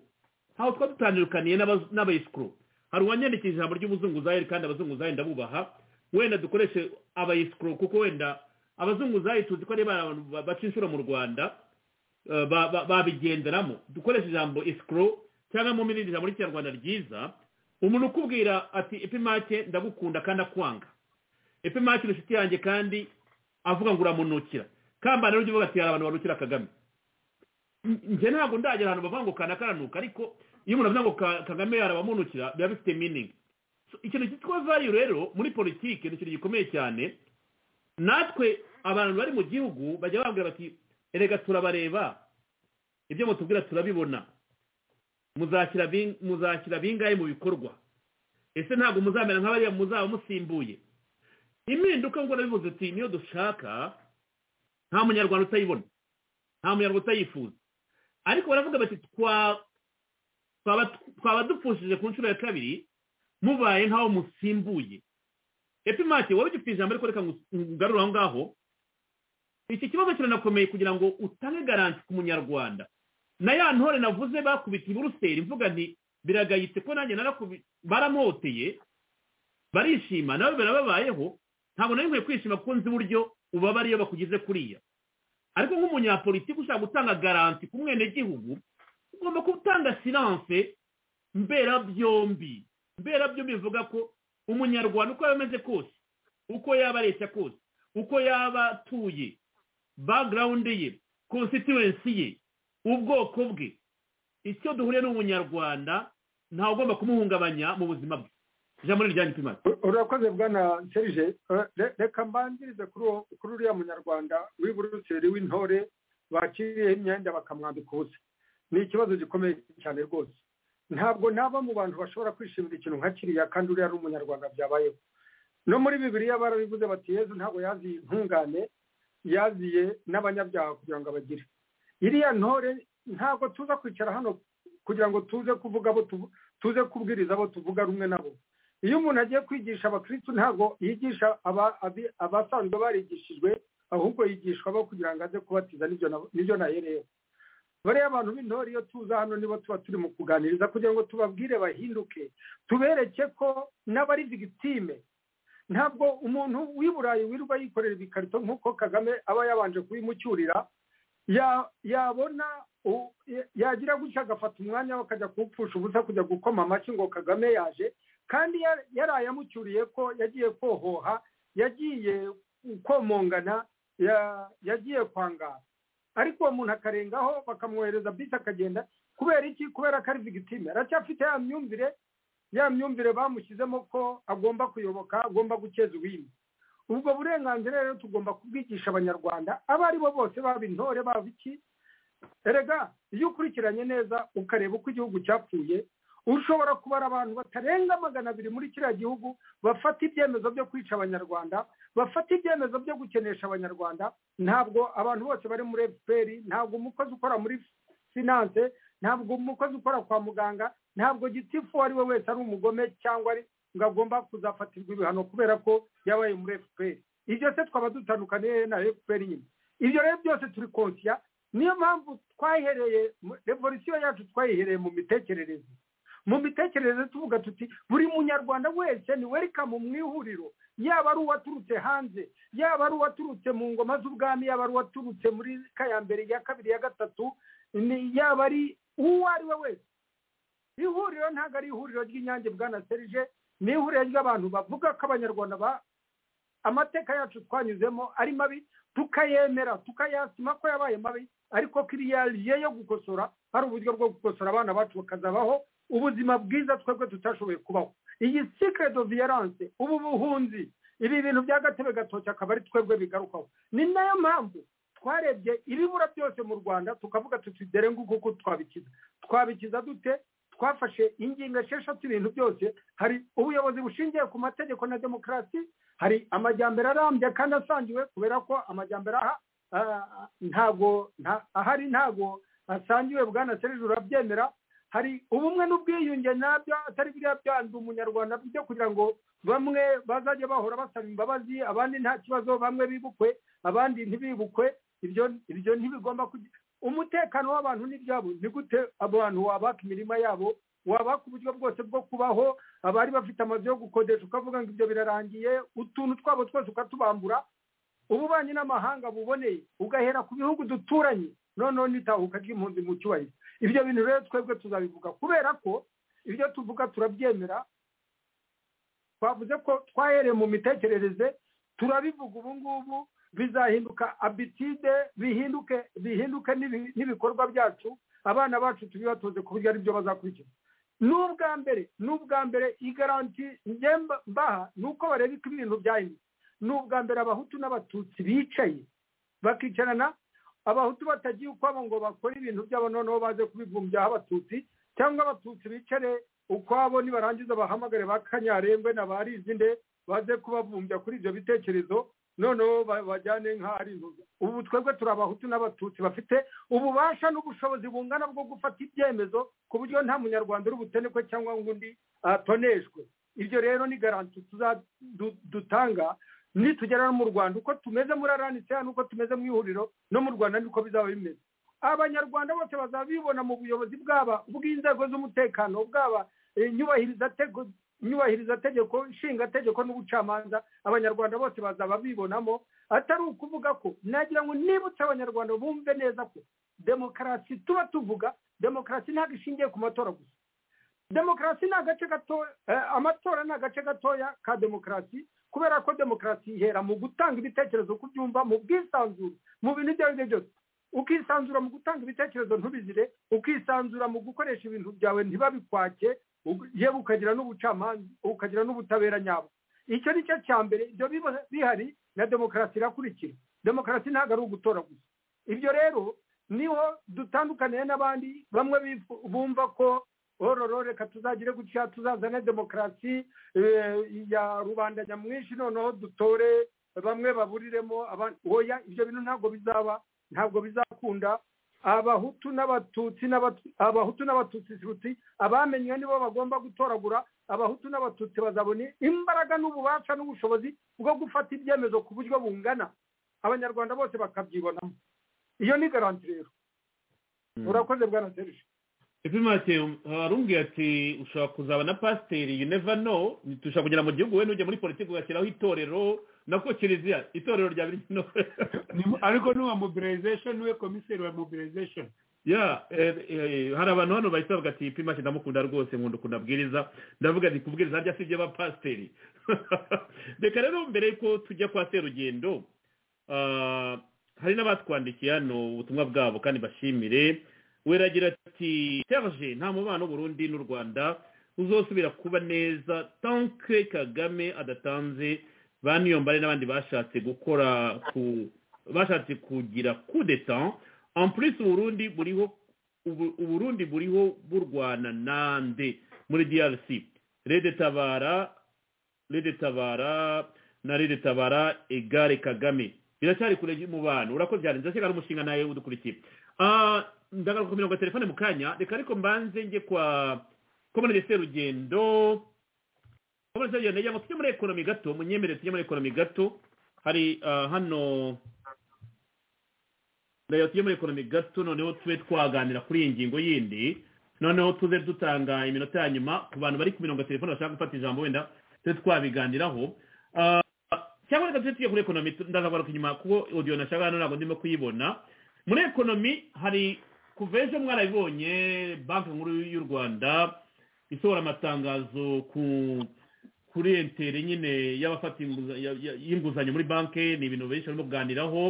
ntaho twaba dutandukaniye n'aba- n'abayisikuru hari uwanyandikiye ijambo ry'ubuzunguzayeri kandi abazunguzayi ndabubaha wenda dukoreshe abayisikuru kuko wenda abazunguzayi tuzi ko ari ba- abantu ba- baca inshuro mu rwanda eh, ba- ba- babigenderamo dukoreshe ijambo isikuru cyangwa mu irindi jambo ry'ikinyarwanda ryiza umuntu ukubwira ati epimake ndagukunda kandi akwanga epimake ni inshuti yanjye kandi avuga ngo uramunukira kamba rero ujye uvuga ati hari abantu barukira kagame N- njye ntabwo ndagera ahantu bavuga ngo kanakaranuka ariko iyo umuntu avuga ngo Ka- kagame arabamunukira biba bifite meaning So, ikintu cyitwa value rero muri politiki ni ikintu gikomeye cyane natwe abantu bari mu gihugu bajya bambwira bati erega turabareba ibyo mutubwira turabibona muzashyira bin- muzashyira bingahe mu bikorwa ese ntabwo muzamera nk'abariya muzaba musimbuye impinduka ngo nabivuze ati niyo dushaka nta munyarwanda utayibona nta munyarwanda utayifuza ariko baravuga bati twa- twaba- twaba dupfushije ku nshuro ya kabiri mubaye nk'aho musimbuye epimake wowe ugifite ijambo ariko reka ngu- ngugarure aho ngaho iki kibazo kiranakomeye kugira ngo utange garanti ku munyarwanda na ya ntore navuze bakubita i buruseli mvuga nti biragayitse ko nanjye narakubi baramoteye barishima nawe birababayeho ntabwo nari nkwiye kwishima kuko nzi uburyo ubabara iyo bakugize kuriya ariko nk'umunyapolitiki ushaka gutanga garanti ku mwenegihugu ugomba gutanga silanse mberabyombi mberabyombi bivuga ko umunyarwanda uko yaba ameze kose uko yaba areshya kose uko yaba atuye background ye constituency ye ubwoko bwe icyo duhuriye n'umunyarwanda ntawe ugomba kumuhungabanya mu buzima bwe ijambo ni iryanyu pimasi urakoze bwana serije Eh, re- reka mbanzirize kuri uwo- kuri uriya munyarwanda w'i buruseli w'intore bakiriyeho imyenda bakamwambika ubusa ni ikibazo gikomeye cyane rwose ntabwo naba mu bantu bashobora kwishimira ikintu nka kiriya kandi uriya ari umunyarwanda byabayeho no muri bibiriya barabivuze bati yezu ntabwo yazi intungane yaziye n'abanyabyaha kugira ngo abagire iriya ntore ntabwo tuza kwicara hano kugira ngo tuze kuvuga abo tuvu- tuze kubwiriza abo tuvuga rumwe nabo iyo umuntu agiye kwigisha abakirisitu ntabwo yigisha aba- abi- abasanzwe barigishijwe ahubwo yigisha abo kugira ngo aze kubatiza n'ibyo nabo- n'ibyo nahereyeho bariya abantu b'intore iyo tuza hano nibo tuba turi mu kuganiriza kugira ngo tubabwire bahinduke tubereke ko n'abari victime ntabwo umuntu w'i burayi wirirwa yikorera ibikarito nk'uko kagame aba yabanje kubimucyurira ya- yabona u- ya- yagira gutya agafata umwanya we akajya kuwupfusha ubusa kujya gukoma amashyi ngo kagame yaje kandi ya- yari ayamucyuriye ko yagiye kohoha yagiye komongana ya- yagiye kwangara ariko uwo muntu akarengaho bakamwohereza bisi akagenda kubera iki kubera ko ari vigitime aracyafite ya myumvire ya myumvire bamushyizemo ko agomba kuyoboka agomba gukeza uwindi ubwo burenganzira rero tugomba kubwigisha abanyarwanda abo ari bo bose baba intore baba iki erega iyo ukurikiranye neza ukareba uko igihugu cyapfuye ushobora kubara abantu batarenga magana abiri muri kiriya gihugu bafata ibyemezo byo kwica abanyarwanda bafata ibyemezo byo gukenesha abanyarwanda ntabwo abantu bose bari muri fpr ntabwo umukozi ukora muri sinanse ntabwo umukozi ukora kwa muganga ntabwo gitifu uwo ari we wese ari umugome cyangwa ari ngo agomba kuzafatirwa ibihano kubera ko yabaye muri fpr ibyo se twaba dutandukaniye na fpr nyine ibyo rero byose turi konsiya niyo mpamvu twayihereye mu- revolisiyo yacu twayihereye mu mitekerereze mu mitekerereze tuvuga tuti buri munyarwanda wese ni welikamu mu ihuriro yaba ari uwaturutse hanze yaba ari uwaturutse mu ngoma z'ubwami yaba ari uwaturutse muri ya mbere iya kabiri iya gatatu ni- yaba ari uwo ari we wese ihuriro ntabwo ari ihuriro ry'inyange bwana serije ni ihuriro ry'abantu bavuga ko abanyarwanda ba- amateka yacu twanyuzemo ari mabi tukayemera tukayasima ko yabaye mabi ariko ko iriya riye yo gukosora hari uburyo bwo gukosora abana bacu bakazabaho ubuzima bwiza twebwe tutashoboye kubaho iyi secret of violence ubu buhunzi ibi bintu by'agatebe gatoki akaba ari twebwe bigarukaho ni nayo mpamvu twarebye ibibura byose mu rwanda tukavuga tuti dore nguko uko twabikiza twabikiza dute twafashe ingingo esheshatu ibintu byose hari ubuyobozi bushingiye ku mategeko na demokarasi hari amajyambere arambye kandi asangiwe kubera ko amajyambere aha ah, ntago nta- ahari ntago asangiwe bwana serije urabyemera hari ubumwe n'ubwiyunge nabyo atari biriya byanze umunyarwanda byo kugira ngo bamwe bazajye bahora basaba imbabazi abandi nta kibazo bamwe bibukwe abandi ntibibukwe ibyo ibyo ntibigomba kugira umutekano w'abantu n'ibyabo ni gute abantu wabaka imirima yabo wabaka uburyo bwose bwo kubaho abari bafite amazu yo gukodesha ukavuga ngo ibyo birarangiye utuntu twabo twose ukatubambura ububanyi n'amahanga buboneye ugahera ku bihugu duturanye noneho n'itahuka ry'impunzi mu cyubahiro ibyo bintu rero twebwe tuzabivuga kubera ko ibyo tuvuga turabyemera twavuze ko twahereye mu mitekerereze turabivuga ubu ngubu bizahinduka abitide bihinduke bihinduke n'ibi- n'ibikorwa byacu abana bacu tubibatoze ku buryo aribyo bazakurikiza n'ubwa mbere n'ubwa mbere igaranti njye mba- mbaha ni uko bareba uko ibintu byahindutse ni ubwa mbere abahutu n'abatutsi bicaye bakicarana abahutu batagiye ukwabo ngo bakore ibintu byabo noneho baze kubivumbyaho abatutsi cyangwa abatutsi bicare ukwabo nibarangiza bahamagare ba kanyarengwe na ba rizinde baze kubavumbya kuri ibyo bitekerezo noneho ba- bajyane nk'aho ari inzoga ubu twebwe turi abahutu n'abatutsi bafite ububasha n'ubushobozi bungana bwo gufata ibyemezo ku buryo nta munyarwanda uri butenekwe cyangwa ngo undi atoneshwe ibyo rero ni garanti tuza- du- dutanga nitugera no mu rwanda uko tumeze muri aranisea n'uko tumeze mu ihuriro no mu rwanda niko bizaba bimeze abanyarwanda bose bazaba bibona mu buyobozi bwaba bw'inzego z'umutekano bwaba eh, nyubahirizategeko- nyubahirizategeko nshingategeko n'ubucamanza abanyarwanda bose bazaba bibonamo atari ukuvuga ko nagira ngo nibutse abanyarwanda bumve neza ko demokarasi tuba tuvuga demokarasi ntabwo ishingiye ku matora gusa demokarasi ni agace gato eh, amatora ni agace gatoya ka demokarasi kubera ko demokarasi ihera mu gutanga ibitekerezo uko ubyumva mu bwisanzure mu bintu ibyo ari byo byose ukisanzura mu gutanga ibitekerezo ntubizire ukisanzura mu gukoresha ibintu byawe ntibabikwake ug- yewe ukagira n'ubucamanza ukagira n'ubutabera nyabwo icyo ni cyo cya mbere ibyo biba bihari na demokarasi irakurikira demokarasi ntabwo ari ugutora gusa ibyo rero niho dutandukaniye n'abandi bamwe bifu- bumva ko ororo reka tuzagire gutya tuzazane demokarasi eh, ya rubanda nyamwinshi noneho dutore bamwe baburiremo abandi oya ibyo bintu ntabwo bizaba ntabwo bizakunda abahutu n'abatutsi n'abatu- abahutu n'abatutsi shuti abamenywe nibo bagomba gutoragura abahutu n'abatutsi bazabona imbaraga n'ububasha n'ubushobozi bwo gufata ibyemezo ku buryo bungana abanyarwanda bose bakabyibonamo iyo ni garanti rero urakoze bwana serije epi mateo arumbuye ati ushobora kuzaba na pasiteri you never know dushobora kugera mu gihugu we n'ujya muri politiki ugashyiraho itorero nako kiliziya itorero rya biri no ariko n'uwa mobilization niwe komiseri wa mobilization ya eh, eh, hari abantu hano bahita bavuga ati pima ndamukunda rwose nkunda ukuntu abwiriza ndavuga nti kubwiriza harya si iby'abapasiteri reka rero mbere yuko tujya kwa serugendo ah, hari n'abatwandikiye hano ubutumwa bwabo kandi bashimire weragira ati serge nta mubano w'uburundi n'u rwanda uzosubira kuba neza tanke kagame adatanze baniyombare n'abandi bashatse gukora ku bashatse kugira kudeta en plus uburundi buriho ubu- uburundi buriho burwana nande muri drc rede tabara rede tabara na rede tabara egare kagame biracyari kure y'umubano urakoze cyane ndakeka n'umushinga nawe udukurikiye Ah, ndagaruka ku mirongo ya telefone mu kanya reka ariko mbanze njye kwa komune de serugendo komune de serugendo ngo tujye muri ekonomi gato munyemerere tujye muri ekonomi gato hari ah, hano ndayo tujye muri ekonomi gato noneho tube twaganira kuri iyi ngingo yindi noneho tuze dutanga iminota ya nyuma ku bantu bari ku mirongo ya telefone bashaka gufata ijambo wenda tube twabiganiraho Ah, cyangwa reka tujye tujya kuri ekonomi tu- ndazagaruka inyuma kuko odiyo nashaka hano ntabwo ndimo kuyibona muri ekonomi hari kuva ejo mwarabibonye banki nkuru y'u rwanda isohora amatangazo ku kuri entere nyine y'abafata inguza- ya- ya- y'inguzanyo muri banki ni ibintu benshi barimo kuganiraho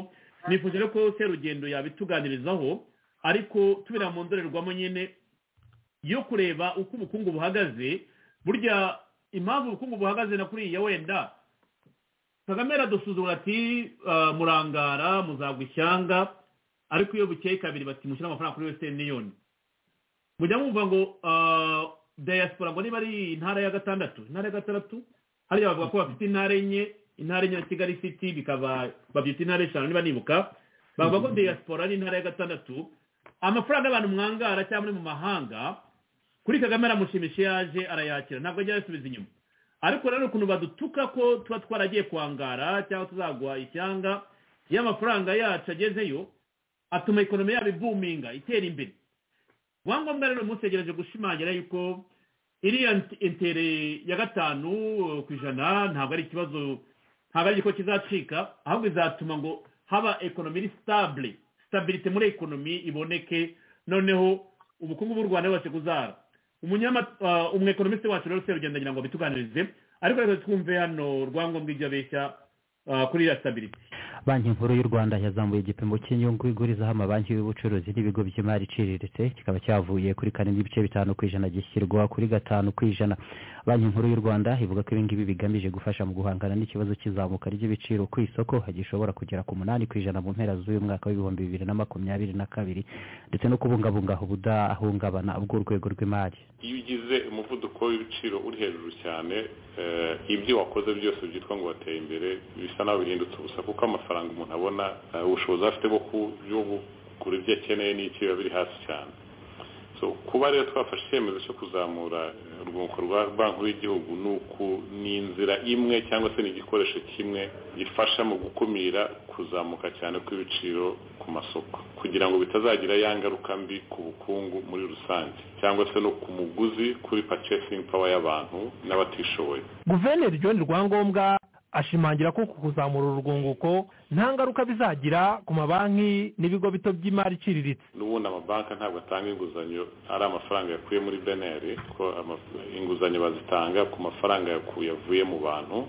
nifuje rero ko serugendo yabituganirizaho ariko tubira mu ndorerwamo nyine yo kureba uko ubukungu buhagaze burya impamvu ubukungu buhagaze na kuriya wenda kagame aradusuzugura ati "Ah, murangara muzagwa ishyanga ariko iyo bukeye kabiri bati mushyire amafaranga kuri wesitani niyoni mujya mwumva ngo ah, diaspora ngo niba ari intara ya gatandatu intara ya gatandatu hariya bavuga ko bafite intara enye intara enye na kigali city bikaba babyita intara eshanu niba nibuka bavuga ko diaspora ari intara ya gatandatu amafaranga abantu mwangara cyangwa muri mu mahanga kuri kagame aramushimisha iyo yaje arayakira ntabwo ajya yasubiza inyuma ariko rero ukuntu badutuka ko tuba twaragiye kwangara cyangwa tuzagwa ishyanga iyo amafaranga yacu agezeyo atuma ekonomi yabo ibuminga itera imbere rwangombwa rero mutegereje gushimangira yuko iriya nt- intere ya gatanu eh, ku ijana ntabwo ari ikibazo ntabwo ari igikorwa kizacika ahubwo izatuma ngo haba ekonomi iri sitabule sitabirite muri ekonomi iboneke noneho ubukungu bw'u rwanda bubashe kuzara umunyama- ah, umwekonomiste wacu rero serugendo agira ngo bituganirize ariko reka twumve hano rwangombwa ibyo abeshya ah, kuri iriya sitabirite banki nkuru y'u rwanda yazamuye igipimo cy'inyungu igurizaho amabanki y'ubucuruzi n'ibigo by'imari iciriritse kikaba cyavuye kuri kane n'ibice bitanu ku ijana gishyirwa kuri gatanu ku ijana banki nkuru y'u rwanda ivuga ko ibingibi bigamije gufasha mu guhangana n'ikibazo cy'izamuka ry'ibiciro ku isoko gishobora kugera ku munani ku ijana mu mpera z'uyu mwaka w'ibihumbi bibiri na makumyabiri na kabiri ndetse no kubungabunga ubudahungabana bw'urwego rw'imari iyo ugize umuvuduko w'ibiciro uri hejuru cyane eh, ibyo wakoze byose byitwa ngo wateye imbere bisa naho bihindutse ubusa kuko amafaranga umuntu abona eh, ubushobozi afite bwo ku- bwo kugura ibyo akeneye n'icyo biba biri hasi cyane so kuba rero twafashe icyemezo cyo kuzamura eh, urwunguko rwa banki nkuru y'igihugu ni uku- ni inzira imwe cyangwa se ni igikoresho kimwe gifasha mu gukumira kuzamuka cyane kw'ibiciro ku masoko kugira ngo bitazagira ya ngaruka mbi ku bukungu muri rusange cyangwa se no ku muguzi kuri purchasing power y'abantu n'abatishoboye guverineri john rwangombwa ashimangira ko ku kuzamura urwunguko nta ngaruka bizagira ku mabanki n'ibigo bito by'imari iciriritse n'ubundi amabanki ntabwo atanga inguzanyo ari amafaranga yakuye muri beneri ko ama- inguzanyo bazitanga ku mafaranga yaku- yavuye mu bantu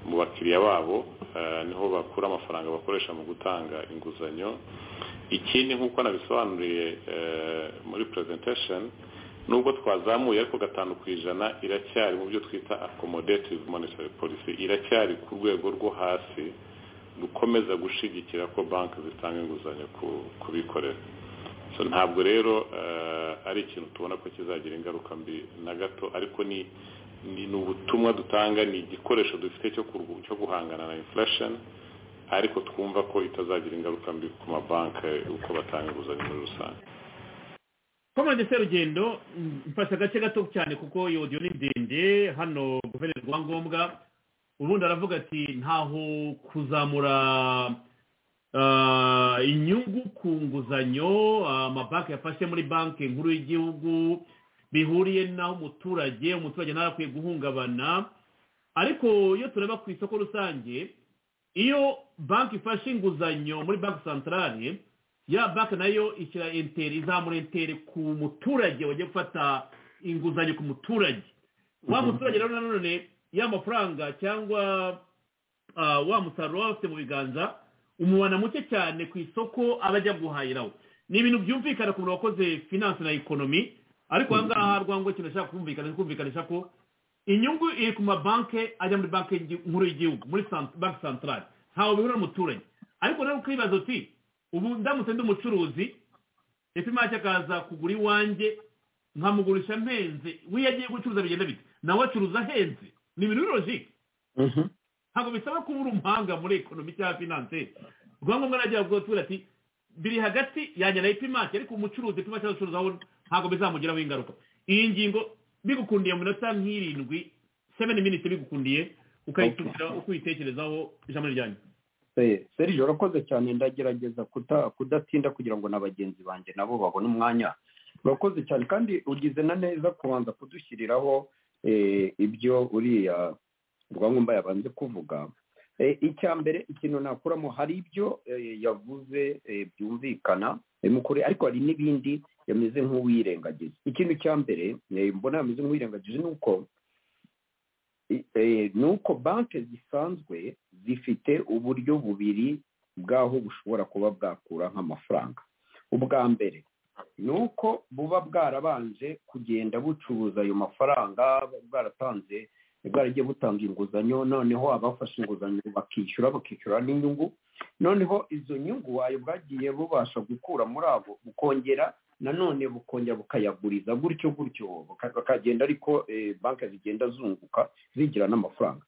mu bakiriya babo eh, niho bakura amafaranga bakoresha mu gutanga inguzanyo ikindi nk'uko nabisobanuriye eh, muri presentation nubwo twazamuye ariko gatanu ku ijana iracyari mu byo twita accommodative monetary policy iracyari ku rwego rwo hasi rukomeza gushigikira ko banki zitanga inguzanyo ku- ku bikorera so ntabwo rero eh, ari ikintu tubona ko kizagira ingaruka mbi na gato ariko ni ni ni ubutumwa dutanga ni igikoresho dufite cyo kurwu- cyo guhangana na inflation ariko twumva ko itazagira ingaruka mbi ku mabanki uko batanga inguzanyo muri rusange komande serugendo mfashe agace gato cyane kuko iyo audio ni ndende hano guverineri rwangombwa ubundi aravuga ati ntaho kuzamura ah, inyungu ku nguzanyo ah, amabanki yafashe muri banki nkuru y'igihugu bihuriye n'aho umuturage umuturage ntarakwiye guhungabana ariko iyo tureba ku isoko rusange iyo banki ifashe inguzanyo muri banki santarari ya banki nayo ishyira enteri izamura enteri ku muturage wagiye gufata inguzanyo ku muturage wa muturage rero nanone ya mafaranga cyangwa ah, wa musaruro waba afite mu biganza umubona muke cyane ku isoko aba ajya guhahiraho ni ibintu byumvikana ku muntu wakoze finance na ekonomi ariko aha ngaha rwango ikintu ashaka kumvikana ni kumvikanisha ko inyungu iri ku mabanki ajya muri banki y'igi- nkuru y'igihugu muri sant- banki santarari ntawe bihura n'umuturage ariko rero ukibaza uti ubu ndamutse ndi umucuruzi epi make akaza kugura iwanjye nkamugurisha mpenze we iyo agiye gucuruza bigenda bite nawe acuruza ahenze ni ibintu biri logike ntabwo bisaba kuba uri umuhanga muri ekonomi cyangwa finance rwangombwa aragira ngo tubwira ati biri hagati yanjye na epimake ariko umucuruzi epimake acuruza aho ntabwo bizamugiraho ingaruka iyi ngingo bigukundiye mu minota nk'irindwi seveni miniti bigukundiye ukayitumira uko uyitekerezaho ijambo ryanyu Eh, serge urakoze cyane ndagerageza kuta- kudatinda kugira ngo na bagenzi banjye nabo babone umwanya urakoze cyane kandi ugize na neza kubanza kudushyiriraho eh, ibyo uriya rwangombwa yabanze kuvuga Eh, icya mbere ikintu nakuramo hari ibyo eh, yavuze eh, byumvikana eh, mu kuri ariko hari n'ibindi yameze nk'uwirengagiza ikintu cya mbere eh, mbona yameze nk'uwirengagiza ni uko i- eh, ni uko banki zisanzwe zifite uburyo bubiri bw'aho bushobora kuba bwakura nk'amafaranga ubwa mbere ni uko buba bwarabanje kugenda bucuruza ayo mafaranga bwaratanze bwaragiye butanga inguzanyo noneho abafashe inguzanyo bakishyura bakishyura n'inyungu noneho izo nyungu ayo bwagiye bubasha gukura muri abo bukongera nanone bukongera bukayaguriza gutyo gutyo buka- bakagenda ariko eh, banki zigenda zunguka zigira n'amafaranga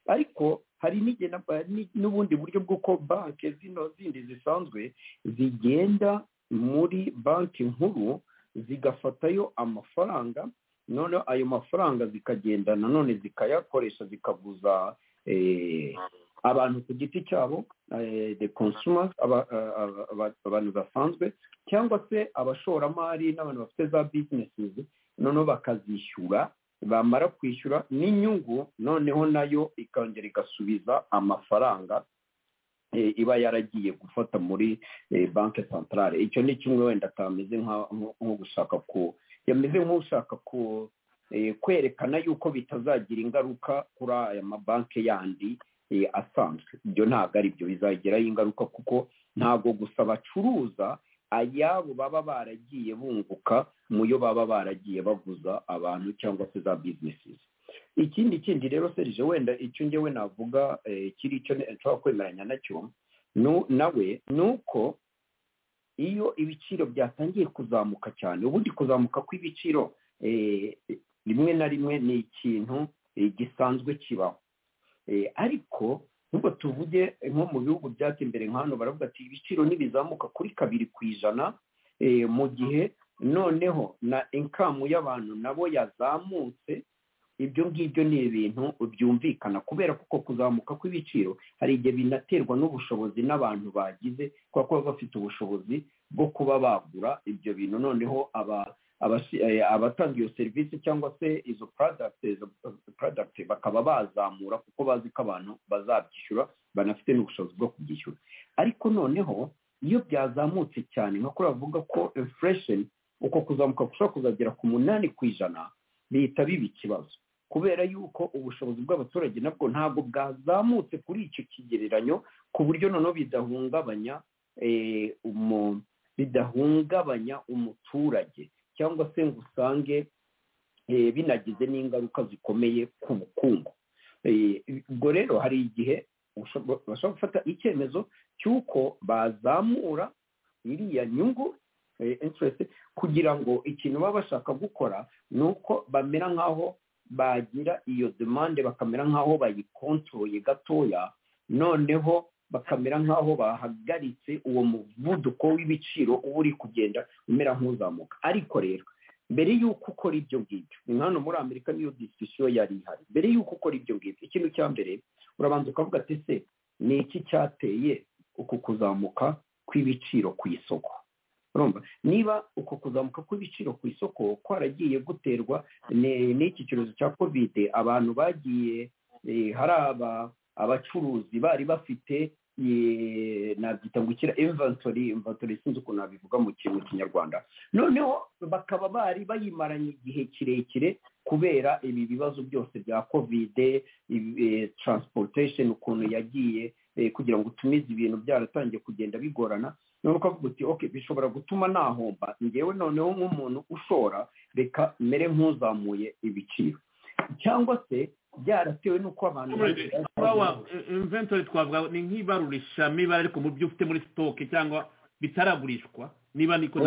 ariko hari n'igihe na- ni- n'ubundi buryo bw'uko banki zino zindi zisanzwe zigenda muri banki nkuru zigafatayo amafaranga noneho ayo mafaranga zikagenda nanone zikayakoresha zikaguza eh, abantu ku giti cyabo eh, the consumers aba- a- a- aba- abantu basanzwe cyangwa se abashoramari n'abantu bafite za businesses noneho bakazishyura bamara kwishyura n'inyungu noneho nayo ikongera igasubiza amafaranga eh, iba yaragiye gufata muri eh, banki santarare icyo ni kimwe wenda atameze nka- nko nko gushaka ku yameze nk'ushaka ku eh, kwerekana yuko bitazagira ingaruka kuri aya mabanki yandi eh, asanzwe ibyo ntabwo ari byo bizagiraho ingaruka kuko ntabwo gusa bacuruza ayabo baba baragiye bunguka mu yo baba baragiye baguza abantu cyangwa se za businesses ikindi kindi rero serije wenda icyo njyewe navuga eh, kiri icyo nshobora kwemeranya nacyo nu- nawe ni uko iyo ibiciro byatangiye kuzamuka cyane ubundi kuzamuka kw'ibiciro eh, rimwe na rimwe ni ikintu eh, gisanzwe kibaho Eh, ariko nubwo tuvuge eh, nko mu bihugu byateye imbere nka hano baravuga ati ibiciro nibizamuka kuri kabiri ku ijana eh, mu gihe noneho na inkamu y'abantu nabo yazamutse ibyo ngibyo ni ibintu byumvikana kubera ko uko kuzamuka kw'ibiciro hari igihe binaterwa n'ubushobozi n'abantu bagize kubera ko baba bafite ubushobozi bwo kuba bagura ibyo bintu noneho aba abasi- eh, abatanga iyo serivisi cyangwa se izo product izo product bakaba bazamura kuko bazi ko abantu bazabyishyura banafite n'ubushobozi bwo kubyishyura ariko noneho iyo byazamutse cyane nka kuri bavuga ko inflation uko kuzamuka gushobora kuzagera ku munani ku ijana bihita biba ikibazo kubera yuko ubushobozi bw'abaturage nabwo ntabwo bwazamutse kuri icyo kigereranyo ku buryo noneho bidahungabanya eh, umu- bidahungabanya umuturage cyangwa se ngo usange eh, binagize n'ingaruka zikomeye ku bukungu Eh, ubwo rero hari igihe ushobo- bashobora gufata icyemezo cy'uko bazamura iriya nyungu eh, interest kugira ngo ikintu baba bashaka gukora ni uko bamera nk'aho bagira iyo demande bakamera nk'aho bayikontroye gatoya noneho bakamera nk'aho bahagaritse uwo muvuduko w'ibiciro uba uri kugenda umera nk'uzamuka ariko rero mbere y'uko ukora ibyo ngibyo ni hano muri amerika niyo disisiyo yari ihari mbere y'uko ukora ibyo ngibyo ikintu cya mbere urabanza ukavuga ati se ni iki cyateye uku kuzamuka kw'ibiciro ku isoko urumva niba uko kuzamuka kw'ibiciro ku isoko kwaragiye guterwa ni- n'iki cyorezo cya kovide abantu bagiye eh, hari aba- abacuruzi bari bafite eh, nabyita ngo ikira inventory inventory sinzi ukuntu nabivuga mu ki- mu kinyarwanda noneho bakaba bari bayimaranye igihe kirekire kubera ibi bibazo byose bya kovide ibi- eh, transportation ukuntu yagiye eh, kugira ngo utumize ibintu byaratangiye kugenda bigorana noneho ukavuga uti ok bishobora gutuma nahomba ngewe noneho nk'umuntu ushora reka mere nk'uzamuye ibiciro cyangwa se byaratewe n'uko abantu Power inventory twavuga ni nk'ibarurishamibare ariko mu byo ufite muri sitoke cyangwa bitaragurishwa niba niko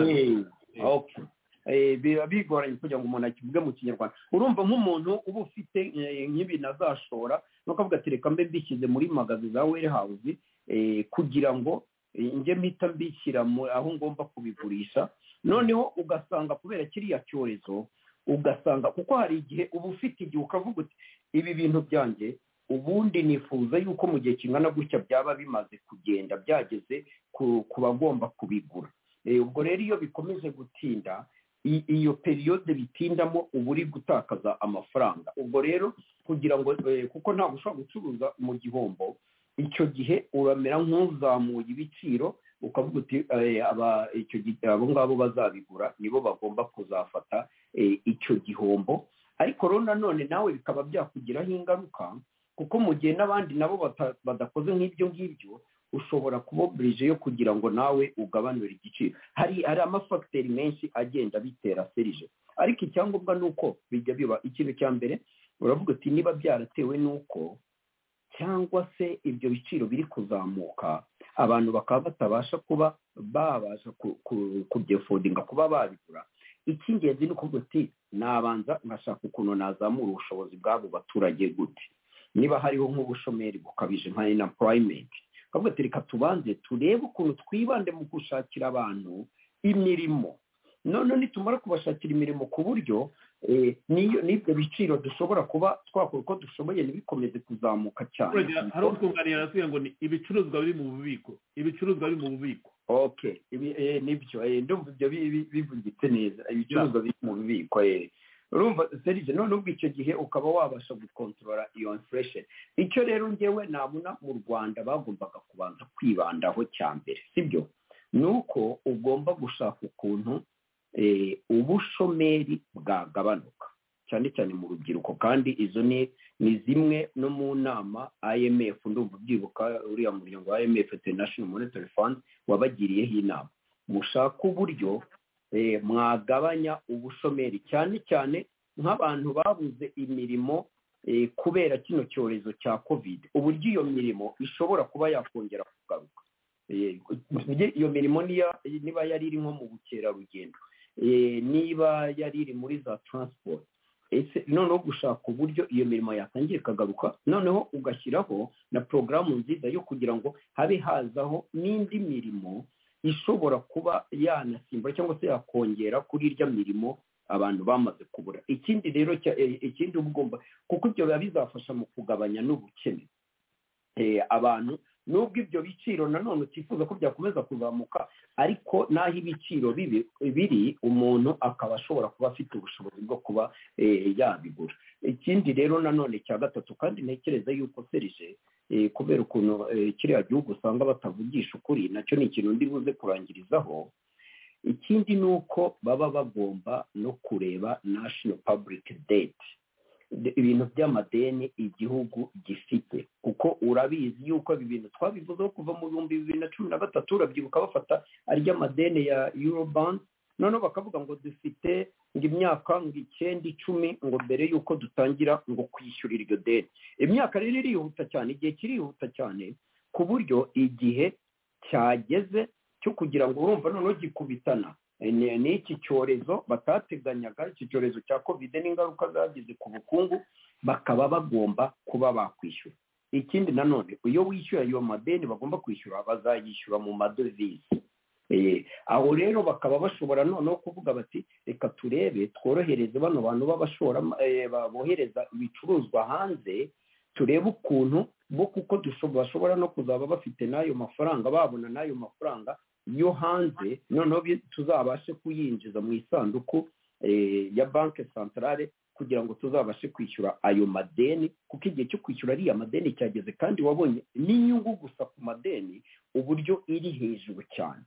Eh, okay. Eh, biba bigoranye kugira ngo umuntu akivuge mu kinyarwanda urumva nk'umuntu uba ufite eh, nk'ibintu azashora nukavuga ati reka mbe mbishyize muri magazi za warehouse eh, kugira ngo eh, njye mpita mbishyira mu- aho ngomba kubigurisha noneho ugasanga kubera kiriya cyorezo ugasanga kuko hari igihe uba ufite igihe ukavuga uti ibi bintu byanjye ubundi nifuza yuko mu gihe kingana gutya byaba bimaze kugenda byageze ku, ku bagomba kubigura Eh, ubwo rero iyo bikomeje gutinda i- iyo periyode bitindamo uba uri gutakaza amafaranga ubwo rero kugira ngo eh, kuko ntabwo ushobora gucuruza mu gihombo icyo gihe uramera nk'uzamuye ibiciro ukavuga uti eh, aba- icyo gihe abo ngabo bazabigura nibo bagomba kuzafata eh, icyo gihombo ariko rero nanone nawe bikaba byakugiraho ingaruka kuko mu gihe n'abandi nabo bata- badakoze nk'ibyo ngibyo ushobora kuba oburije yo kugira ngo nawe ugabanure igiciro hari hari amafagiteri menshi agenda bitera serije ariko icyangombwa ni uko bijya biba ikintu cya mbere uravuga uti niba byaratewe n'uko cyangwa se ibyo biciro biri kuzamuka abantu bakaba batabasha kuba babasha ku- ku- kubyefodinga kuba babigura icy'ingenzi ni ukuvuga uti nabanza nkashaka ukuntu nazamura ubushobozi bw'abo baturage gute niba hariho nk'ubushomeri bukabije nka inapurayimenti twavuga ati reka tubanze turebe ukuntu twibande mu gushakira abantu imirimo none nitumara kubashakira imirimo ku buryo eh, n'iyo- n'ibyo biciro dushobora kuba twakora uko dushoboye ntibikomeze kuzamuka cyane hari utwunganira arasubiye ngo ni ibicuruzwa biri mu bubiko ibicuruzwa biri mu bubiko okay ibi eh, nibyo eh, ndumva ibyo bi- bi- bivugitse neza ibicuruzwa biri mu bubiko eh. urumva serivisi none ubwo icyo gihe ukaba wabasha gukontorora iyo inflation icyo rero ngewe nabona mu rwanda bagombaga kubanza kwibandaho cya mbere sibyo ni uko ugomba gushaka ukuntu eh, ubushomeri bwagabanuka cyane cyane mu rubyiruko kandi izo ni ni zimwe no mu nama imf ndumva ubyibuka uriya muryango wa imf international monetary fund wabagiriyeho inama mushake uburyo eh, mwagabanya ubushomeri cyane cyane nk'abantu babuze imirimo eh, kubera kino cyorezo cya covid uburyo iyo mirimo ishobora kuba yakongera kugaruka Eh, njye iyo mirimo niya- niba yari iri nko mu bukerarugendo eh, niba yari iri muri za transport ese noneho gushaka uburyo iyo mirimo yatangiye ikagaruka noneho ugashyiraho na porogaramu nziza yo kugira ngo habe hazaho n'indi mirimo ishobora kuba yanasimbura cyangwa se yakongera kuri irya mirimo abantu bamaze kubura ikindi rero cya- eh, ikindi uba ugomba kuko ibyo biba bizafasha mu kugabanya n'ubukene eh, abantu nubwo ibyo biciro nanone utifuza ko byakomeza kuzamuka ariko n'aho ibiciro bibi- biri umuntu akaba ashobora kuba afite ubushobozi bwo kuba eh, yabigura ikindi rero nanone cya gatatu kandi ntekereza yuko serije eh, kubera ukuntu eh, kiriya gihugu usanga batavugisha ukuri nacyo ni ikintu ndi buze kurangirizaho ikindi ni uko baba bagomba no kureba national public debt de- ibintu by'amadeni igihugu gifite kuko urabizi yuko ibi bintu twabivuzeho kuva mu bihumbi bibiri na cumi na gatatu urabyibuka bafata ary'amadeni ya eurobond noneho bakavuga ngo dufite ngo imyaka ngo icyenda icumi ngo mbere y'uko dutangira ngo kwishyurira iryo deni imyaka rero irihuta cyane igihe kirihuta cyane ku buryo igihe cyageze cyo kugira ngo urumva noneho gikubitana ni ni iki cyorezo batateganyaga iki cyorezo cya kovide n'ingaruka zagize ku bukungu bakaba bagomba kuba bakwishyura ikindi nanone iyo wishyura ayo madeni bagomba kwishyura bazayishyura mu madovize Eh, aho rero bakaba bashobora noneho kuvuga bati reka turebe tworohereze bano bantu b'abashora bohereza ibicuruzwa hanze turebe ukuntu bo kuko dusho- bashobora no kuzaba bafite n'ayo mafaranga babona n'ayo mafaranga yo hanze noneho bi- tuzabashe kuyinjiza mu isanduku eh, ya banki santarare kugira ngo tuzabashe kwishyura ayo madeni kuko igihe cyo kwishyura ariya madeni cyageze kandi wabonye n'inyungu gusa ku madeni uburyo iri hejuru cyane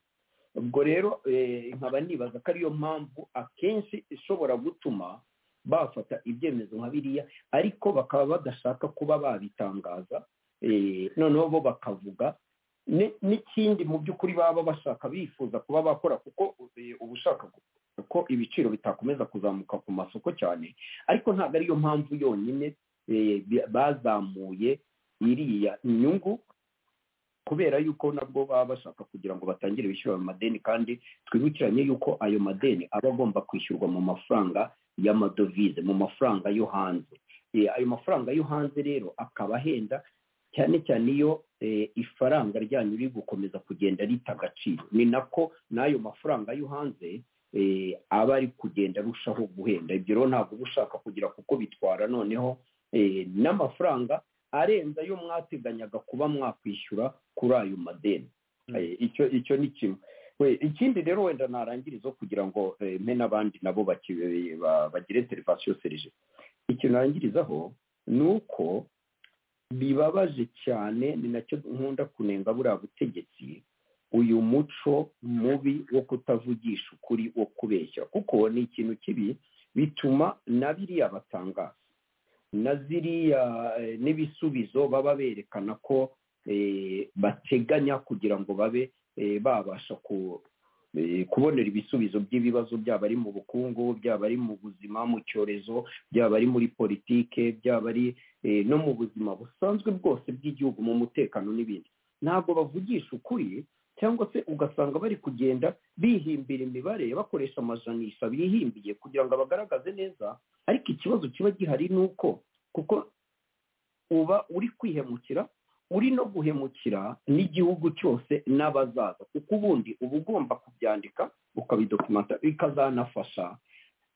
ubwo rero eh, nkaba nibaza ko ariyo mpamvu akenshi ishobora gutuma bafata ibyemezo nka biriya ariko bakaba badashaka kuba babitangaza eh, noneho bo bakavuga ni- n'ikindi mu by'ukuri baba bashaka bifuza kuba bakora kuko eh, uba ushaka gu- ko ibiciro bitakomeza kuzamuka ku masoko cyane ariko ntabwo ariyo mpamvu yonyine eh, bi- bazamuye iriya inyungu kubera yuko nabwo baba bashaka kugira ngo batangire bishyura ayo madeni kandi twibukiranye yuko ayo madeni aba agomba kwishyurwa mu mafaranga y'amadovize mu mafaranga yo hanze Eh, ayo mafaranga yo hanze rero akaba ahenda cyane cyane iyo eh, ifaranga ryanyu riri gukomeza kugenda rita agaciro ni nako n'ayo mafaranga yo hanze eh, aba ari kugenda arushaho guhenda ibyo rero ntabwo uba ushaka kugira kuko bitwara noneho eh, n'amafaranga arenze ayo mwateganyaga kuba mwakwishyura kuri ayo madeni Eh, icyo icyo ni kimwe We- ikindi rero wenda narangirizo kugira ngo eh, mpe n'abandi nabo baki- ba- bagire derivasiyo serije ikintu narangirizaho ni uko bibabaje cyane ni nacyo nkunda kunenga buriya butegetsi uyu muco mubi wo kutavugisha ukuri wo kubeshya kuko ni ikintu kibi bituma na biriya batangaza na ziriya eh, n'ibisubizo baba berekana ko eh, bateganya kugira ngo babe eh, babasha ku- eh, kubonera ibisubizo by'ibibazo byaba ari mu bukungu byaba ari mu buzima mu cyorezo byaba ari muri politike byaba ari eh, no mu buzima busanzwe bwose bw'igihugu mu mutekano n'ibindi ntabwo bavugisha ukuri cyangwa se ugasanga bari kugenda bihimbira imibare bakoresha amajanisha bihimbiye kugira ngo abagaragaze neza ariko ikibazo kiba gihari ni uko kuko uba uri kwihemukira uri no guhemukira n'igihugu cyose n'abazaza kuko ubundi uba ugomba kubyandika ukabidokumenta bikazanafasha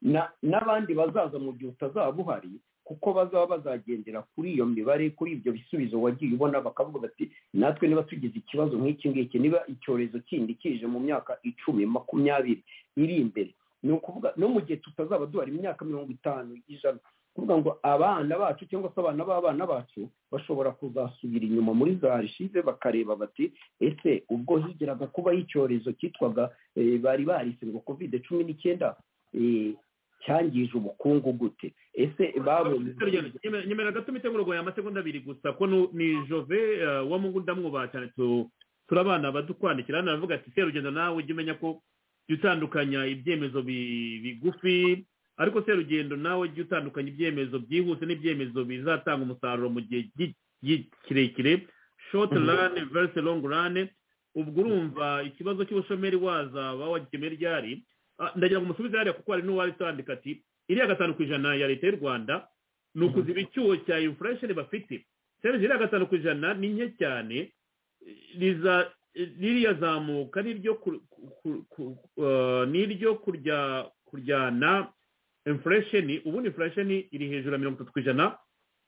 na- n'abandi bazaza mu gihe utazaba uhari kuko bazaba bazagendera kuri iyo mibare kuri ibyo bisubizo wagiye ubona bakavuga bati natwe niba tugize ikibazo nk'iki ngiki niba icyorezo kindi kije mu myaka icumi makumyabiri iri imbere ni ukuvuga no mu gihe tutazaba duhari imyaka mirongo itanu ijana kuvuga ngo abana bacu cyangwa se abana b'abana bacu bashobora kuzasubira inyuma muri za arishive bakareba bati ese ubwo higiraga kubaho icyorezo cyitwaga eh, bari barise ngo covid cumi n'icyenda eh, cyangije ubukungu gute ese babonye nyemera gato imiteguro ngo amasegonda abiri gusa ko nu- ni jove eh, wo mu ngo ndamwubaha cyane tu- turabana badukwandikira hano aravuga ati serugendo nawe ujye umenya ko jya utandukanya ibyemezo bi- bigufi ariko serugendo nawe jya utandukanya ibyemezo byihuse n'ibyemezo bizatanga umusaruro mu gihe gi- gi- kirekire short run versus long run ubwo urumva ikibazo cy'ubushomeri wazaba wagikemura ryari Ah, ndagira ngo umusubize hariya kuko hari n'uwari utandika ati iriya gatanu ku ijana ya leta y'u rwanda ni ukuziba icyuho cya infurasheni bafite serivisi iriya gatanu ku ijana ni nke cyane riza- ririya zamuka n'iryo ku- ku- ku- ku- eh, n'iryo kurya kuryana infurasheni ubundi infurasheni iri hejuru ya mirongo itatu ku ijana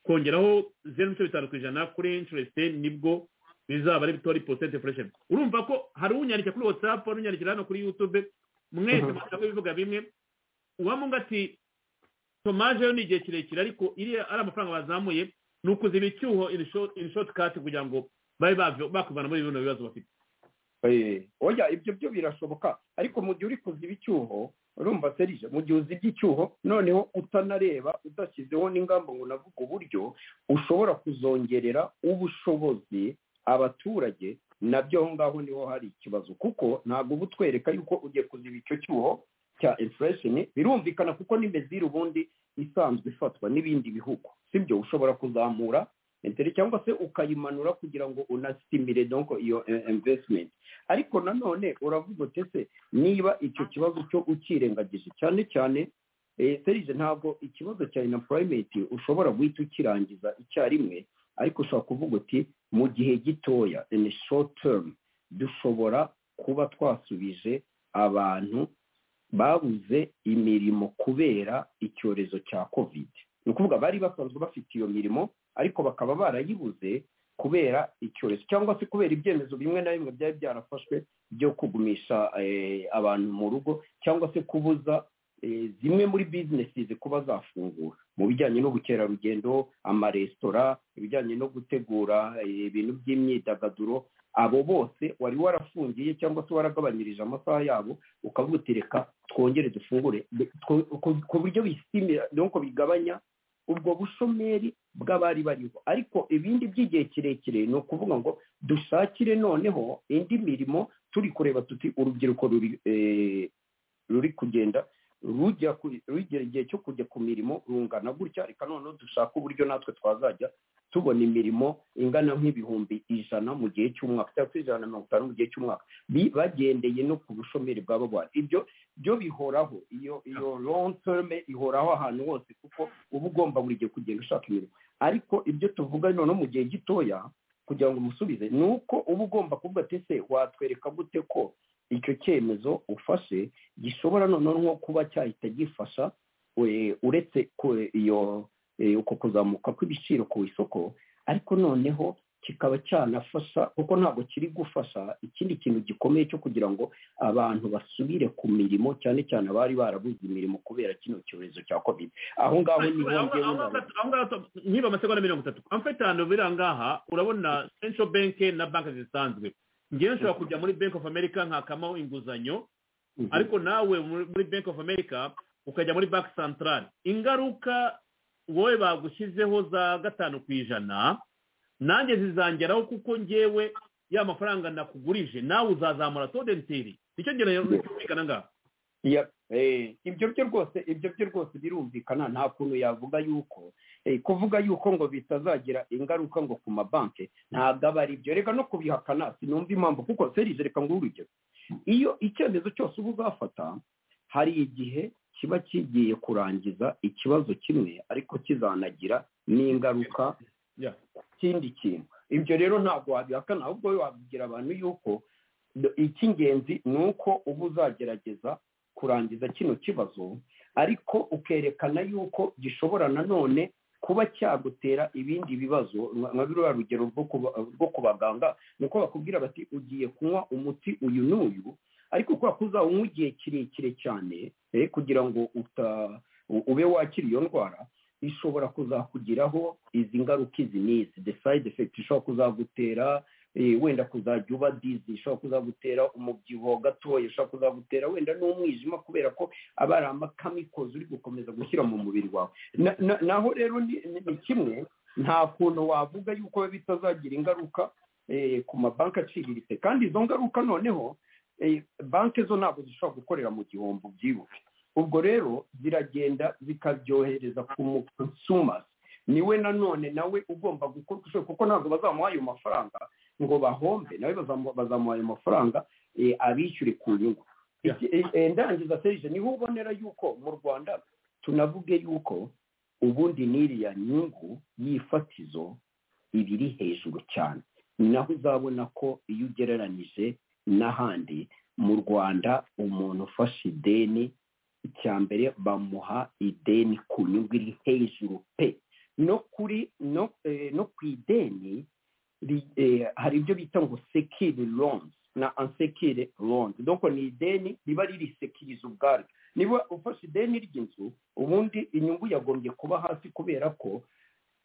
kongeraho zeru n'ibice bitanu ku ijana kuri incuresite nibwo bizaba ari bitori posite infurasheni urumva ko hari unyandika kuri watsapu hari unyandikira hano kuri yutube mwese mushaka ibivuga bimwe uwamunga ati tomaje yo ni igihe kirekire ariko iriya ari amafaranga bazamuye ni ukuziba icyuho in short cut kugira ngo babe bava- bakuvana muri bino bibazo bafite Eh, oya ibyo byo birashoboka ariko mu gihe uri kuziba icyuho urumva serije mu gihe uzibye icyuho noneho utanareba udashyizeho n'ingamba ngo navuga uburyo ushobora kuzongerera ubushobozi abaturage nabyo aho ngaho niho hari ikibazo kuko ntabwo uba utwereka yuko ugiye kuziba icyo cyuho cya inflation birumvikana kuko n'imezire ubundi isanzwe ifatwa n'ibindi bihugu sibyo ushobora kuzamura interi cyangwa se ukayimanura kugira ngo unasimire donko iyo eh, investment ariko nanone uravuga uti ese niba icyo kibazo cyo ukirengagije cyane cyane eh, serije ntabwo ikibazo cya unemployment ushobora guhita ukirangiza icyarimwe ariko ushobora kuvuga uti mu gihe gitoya in a short term dushobora kuba twasubije abantu babuze imirimo kubera icyorezo cya covid ni ukuvuga bari basanzwe bafite iyo mirimo ariko bakaba barayibuze kubera icyorezo cyangwa se kubera ibyemezo bimwe na bimwe byari byarafashwe byo kugumisha eh, abantu mu rugo cyangwa se kubuza eh, zimwe muri bizinesi kuba zafungura mu bijyanye n'ubukerarugendo amaresitora ibijyanye no gutegura eh, ibintu by'imyidagaduro abo bose wari warafungiye cyangwa se waragabanyirije amasaha yabo ukavuga uti reka twongere dufungure Be- two- ku- ku buryo bisimira nuko bigabanya ubwo bushomeri bw'abari bariho ariko ibindi by'igihe kirekire ni ukuvuga ngo dushakire noneho indi mirimo turi kureba tuti urubyiruko ruri eh, ruri kugenda rujya ku- rugera igihe cyo kujya ku mirimo rungana gutya reka noneho dushaka uburyo natwe twazajya tubona imirimo ingana nk'ibihumbi ijana mu gihe cy'umwaka cyangwa se ijana na mirongo itanu mu gihe cy'umwaka Bi- bagendeye no ku bushomeri bwaba buhari ibyo byo bihoraho iyo iyo long term ihoraho ahantu hose kuko uba ugomba buri gihe kugenda ushaka imirimo ariko ibyo tuvuga noneho mu gihe gitoya kugira ngo umusubize ni uko uba ugomba kuvuga ati ese watwereka gute ko icyo cyemezo ufashe gishobora noneho nko kuba cyahita gifasha we- uretse ku- iyo eh, uko kuzamuka kw'ibiciro ku isoko ariko noneho kikaba cyanafasha kuko ntabwo kiri gufasha ikindi kintu gikomeye cyo kugira ngo abantu basubire ku mirimo cyane cyane abari barabuze imirimo kubera kino cyorezo cya covid aho ngaho niho njyewe nari- niba amasegonda mirongo itatu amfetano biri aha ngaha urabona central bank na banki zisanzwe ngewe nshobora kujya muri bank of america nkakamo inguzanyo ariko nawe muri muri bank of america ukajya muri banki central ingaruka wowe bagushyizeho za gatanu ku ijana nanjye zizangeraho kuko ngewe ya mafaranga nakugurije nawe uzazamura todenteri nicyo ngero cyumvikana ngaho Ya, eh, ibyo byo rwose ibyo byo rwose birumvikana nta kuntu yavuga yuko eh, kuvuga yuko ngo bitazagira ingaruka ngo ku mabanki ntabwo aba ari byo reka no kubihakana sinumva impamvu kuko serije reka ngo urugero iyo icyemezo cyose uba uzafata hari igihe kiba kigiye kurangiza ikibazo kimwe ariko kizanagira n'ingaruka ku kindi kintu ibyo rero ntabwo wabihakana ahubwo wabwira abantu yuko do- icy'ingenzi ni uko uba uzagerageza kurangiza kino kibazo ariko ukerekana yuko gishobora nanone kuba cyagutera ibindi bibazo nka nka biriya rugero rwo kuba- rwo ku baganga ni uko bakubwira bati ugiye kunywa umuti uyu n'uyu ariko kubera ko uzawunywa igihe kirekire cyane eh, kugira ngo uta u- ube wakira iyo ndwara ishobora kuzakugiraho izi ngaruka izi n'izi the side effect ishobora kuzagutera eh, wenda kuzajya uba dizi ishobora kuzagutera umubyibuho gatoya ishobora kuzagutera wenda n'umwijima kubera ko aba ari amakamikozi uri gukomeza gushyira mu mubiri wawe Na- na- naho rero ni ni- ni kimwe nta kuntu wavuga yuko bitazagira ingaruka eh, ku mabanki aciriritse kandi izo ngaruka noneho eh, banki zo ntabwo zishobora gukorera mu gihombo byibuke ubwo rero ziragenda zikabyohereza ku mu consumers niwe nanone nawe ugomba gukora uko ushoboye kuko ntabwo bazamuha ayo mafaranga ngo bahombe nawe bazamu- bazamuha ayo mafaranga eh, abishyure ku nyungu Iki- eh, eh, ndangiza serije niho ubonera yuko mu rwanda tunavuge yuko ubundi n'iriya nyungu y'ifatizo iba iri hejuru cyane ni naho uzabona ko iyo ugereranyije n'ahandi mu rwanda umuntu ufashe ideni icya mbere bamuha ideni ku nyungu iri hejuru pe no kuri no, eh, no ku ideni ri- eh, hari ibyo bita ngo sekiri loans na ansekiri loans donc ni ideni riba ririsekiriza ubwaryo niba ufashe ideni ry'inzu ubundi inyungu yagombye kuba hasi kubera ko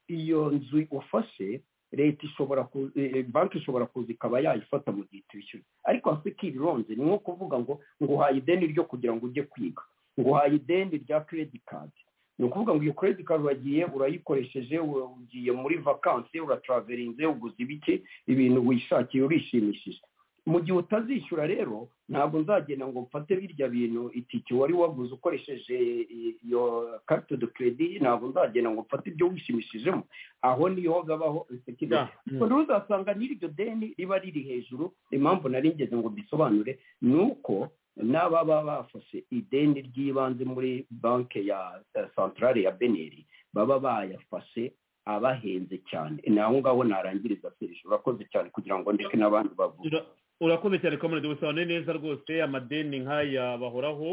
iyo nzu ufashe leta ishobora ku- eh, eh, banki ishobora kuza ikaba yayifata mu gihe tuyishyura ariko sekiri loans ni nko kuvuga ngo nguhaye ideni ryo kugira ngo ujye kwiga nguhaye ideni rya credit card ni ukuvuga ngo iyo credit card uragiye urayikoresheje u- ugiye muri vakansi uratraverinze uguze ibiki ibintu wishakiye urishimishije mu gihe utazishyura rero ntabwo nzagenda ngo mfate birya bintu itike wari waguze ukoresheje iyo karite de keredi ntabwo nzagenda ngo mfate ibyo wishimishijemo aho niho habaho Yeah. rero uzasanga n'iryo deni riba riri hejuru impamvu nari ngeze ngo mbisobanure ni uko n'ababa bafashe ideni ry'ibanze muri banki ya eh, santarare ya beneri baba bayafashe abahenze cyane ni aho ngaho narangiriza serije urakoze cyane kugira ngo ndeke n'abandi bavuge Ura- urakoze cyane kamurenzi bisobanuye neza rwose amadeni nk'aya bahoraho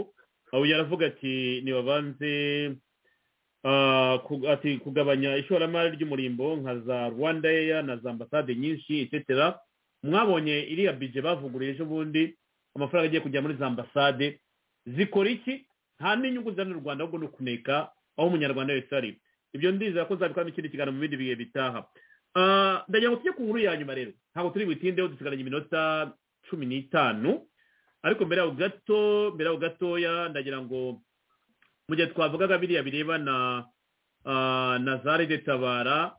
aho yaravuga ati ntibabanze ah, ku- ati kugabanya ishoramari ry'umurimbo nka za rwanda eya na za ambasade nyinshi etetera mwabonye iriya bije bavuguruye ejo bundi amafaranga agiye kujya muri za ambasade zikora iki nta n'inyungu zizana u rwanda ahubwo ni ukuneka aho umunyarwanda wese ari ibyo ndizera ko nzabikora ikindi kiganiro mu bindi bihe bitaha Ah, ndagira ngo tujye ku nkuru ya nyuma rero ntabwo turi butindeho dusigaranye iminota cumi n'itanu ariko mbere yaho gato mbere yaho gatoya ndagira ngo mu gihe twavugaga biriya birebana ah, na za rede tabara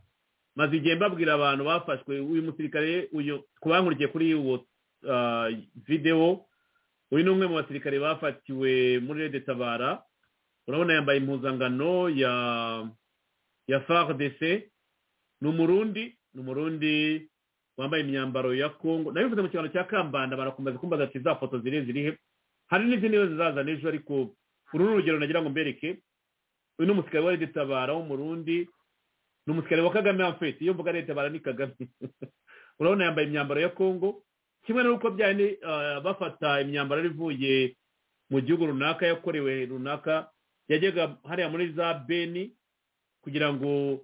maze igihe mbabwira abantu bafashwe uyu musirikare uyu twankurikiye kuri uwo ah, videwo uyu ni umwe mu basirikare bafatiwe muri rede tabara urabona yambaye impuzangano ya ya fardc ni umurundi ni umurundi wambaye imyambaro ya kongo nabivuze mu kiganiro cya kambanda barakomeza kumbaza ati za foto ziri ziri he hari n'izindi nizo zizazana ejo ariko uru ni urugero nagira ngo mbereke uyu ni umusirikare wa leta tabara w'umurundi ni umusirikare wa kagame amfete iyo mvuga leta tabara ni kagame urabona yambaye imyambaro ya kongo kimwe n'uko byari ni, ah, bafata imyambaro yari ivuye mu gihugu runaka yakorewe runaka yajyaga hariya muri za beni kugira ngo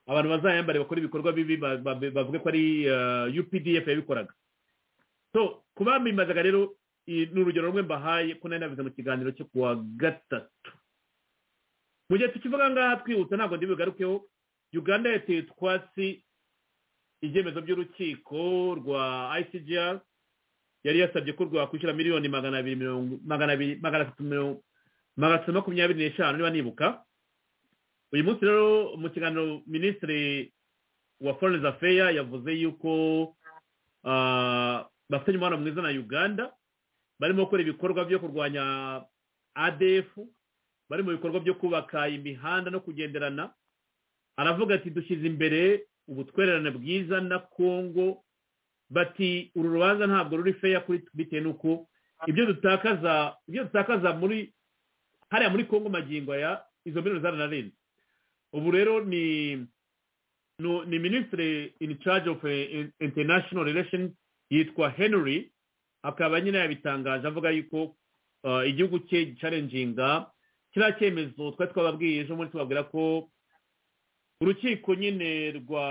abantu bazayambare bakora ibikorwa bibi ba- ba- bavuge ko ari eh, updf yabikoraga so kubamimbazaga rero i- ni urugero rumwe mbahaye ko nari nabize mu kiganiro cyo kuwa gatatu mu gihe tukivuga ngaha twihuta ntabwo ndibugarukeho uganda yateye utwatsi ibyemezo by'urukiko rwa icgr yari yasabye ko rwakwishyura miliyoni magana abiri mirongo magana abiri magana atatu mirongo magana atatu makumyabiri n'eshanu niba nibuka uyu munsi rero mu kiganiro minisitiri wa foreign affairs yavuze yuko ah, bafitanye umubano mwiza na uganda barimo gukora ibikorwa byo kurwanya adf bari mu bikorwa byo kubaka imihanda no kugenderana aravuga ati dushyize imbere ubutwererane bwiza na congo bati uru rubanza ntabwo ruri feya kuri twe bitewe n'uko ibyo dutakaza ibyo dutakaza muri hariya muri congo magingo aya izo miliyoni zaranarenze ubu rero ni nu- ni minisitiri in charge of eh, international relations yitwa henry akaba nyine yabitangaje avuga yuko ah, igihugu cye gicarenjinga kiriya cyemezo twari twababwiye ejo bundi tubabwira ko urukiko nyine rwa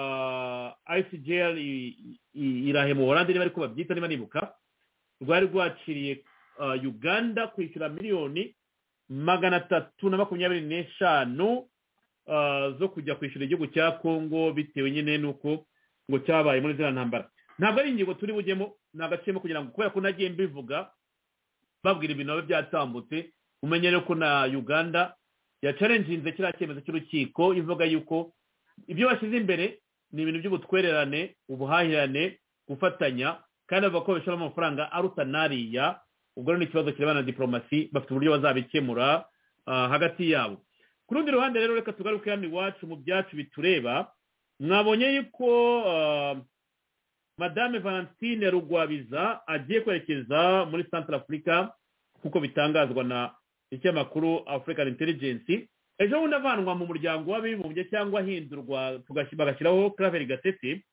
icgr i- i- irahe mu oranje niba ariko babyita niba nibuka rwari rwaciriye ah, uganda kwishyura miliyoni magana atatu na makumyabiri n'eshanu ah, zo kujya kwishyura igihugu cya kongo bitewe nyine n'uko ngo cyabaye muri ziriya ntambara ntabwo ari ingingo turi bujyemo ni agaciyemo kugira ngo kubera ko nagiye mbivuga babwira ibintu biba byatambutse umenye rero ko na uganda yacarenjinze kiriya cyemezo cy'urukiko ivuga yuko ibyo bashyize imbere ni ibintu by'ubutwererane ubuhahirane gufatanya kandi bavuga ko babishyiramo amafaranga aruta n'ariya ubwo rero ni ikibazo kirebana na diporomasi bafite uburyo bazabikemura ah, hagati yabo ku rundi ruhande rero reka tugaruke hano iwacu mu byacu bitureba mwabonye yuko ah, madame valentine rugwabiza agiye kwerekeza muri central africa nk'uko bitangazwa na ikinyamakuru african intelligence ejo bundi avanwa mu muryango w'abibumbye cyangwa ahindurwa tugashyira- bagashyiraho claver gatete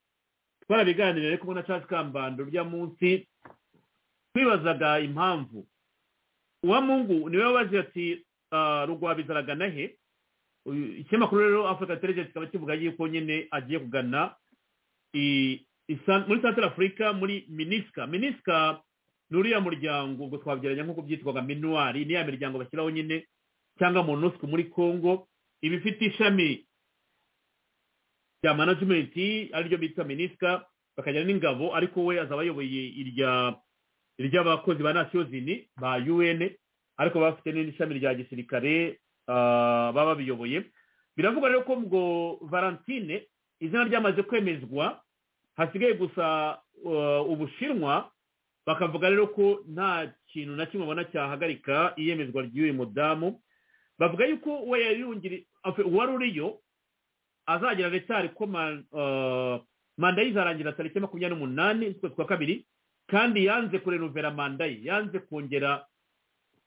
twarabiganiriye ariko na charles kambando urya munsi twibazaga impamvu uwamungu niwe wabaze ati ah, rugwabiza aragana he Uyu- ikinyamakuru rero african intelligence kikaba kivuga yuko nyine agiye kugana i- i San- muri central africa muri minisika minisika ni uriya muryango ubwo twabyeranya nk'uko byitwaga minuwari ni ya miryango bashyiraho nyine cyangwa monusco muri congo iba ifite ishami rya manajimenti ariryo bita minisika bakagira n'ingabo ariko we azaba ayoboye irya iry'abakozi ba nasiyozini ba un ariko baba bafite n'ishami rya gisirikare ah, baba babiyoboye biravuga rero ko ngo valentine izina ryamaze kwemezwa hasigaye gusa uh, ubushinwa bakavuga rero ko nta kintu na kimwe babona cyahagarika iyemezwa ry'uyu mudamu bavuga yuko uwo yayungiri uwari uriyo azagera retari ko manda ye izarangira tariki makumyabiri n'umunani z'ukwezi kwa kabiri kandi yanze kurenuvera manda ye yanze kongera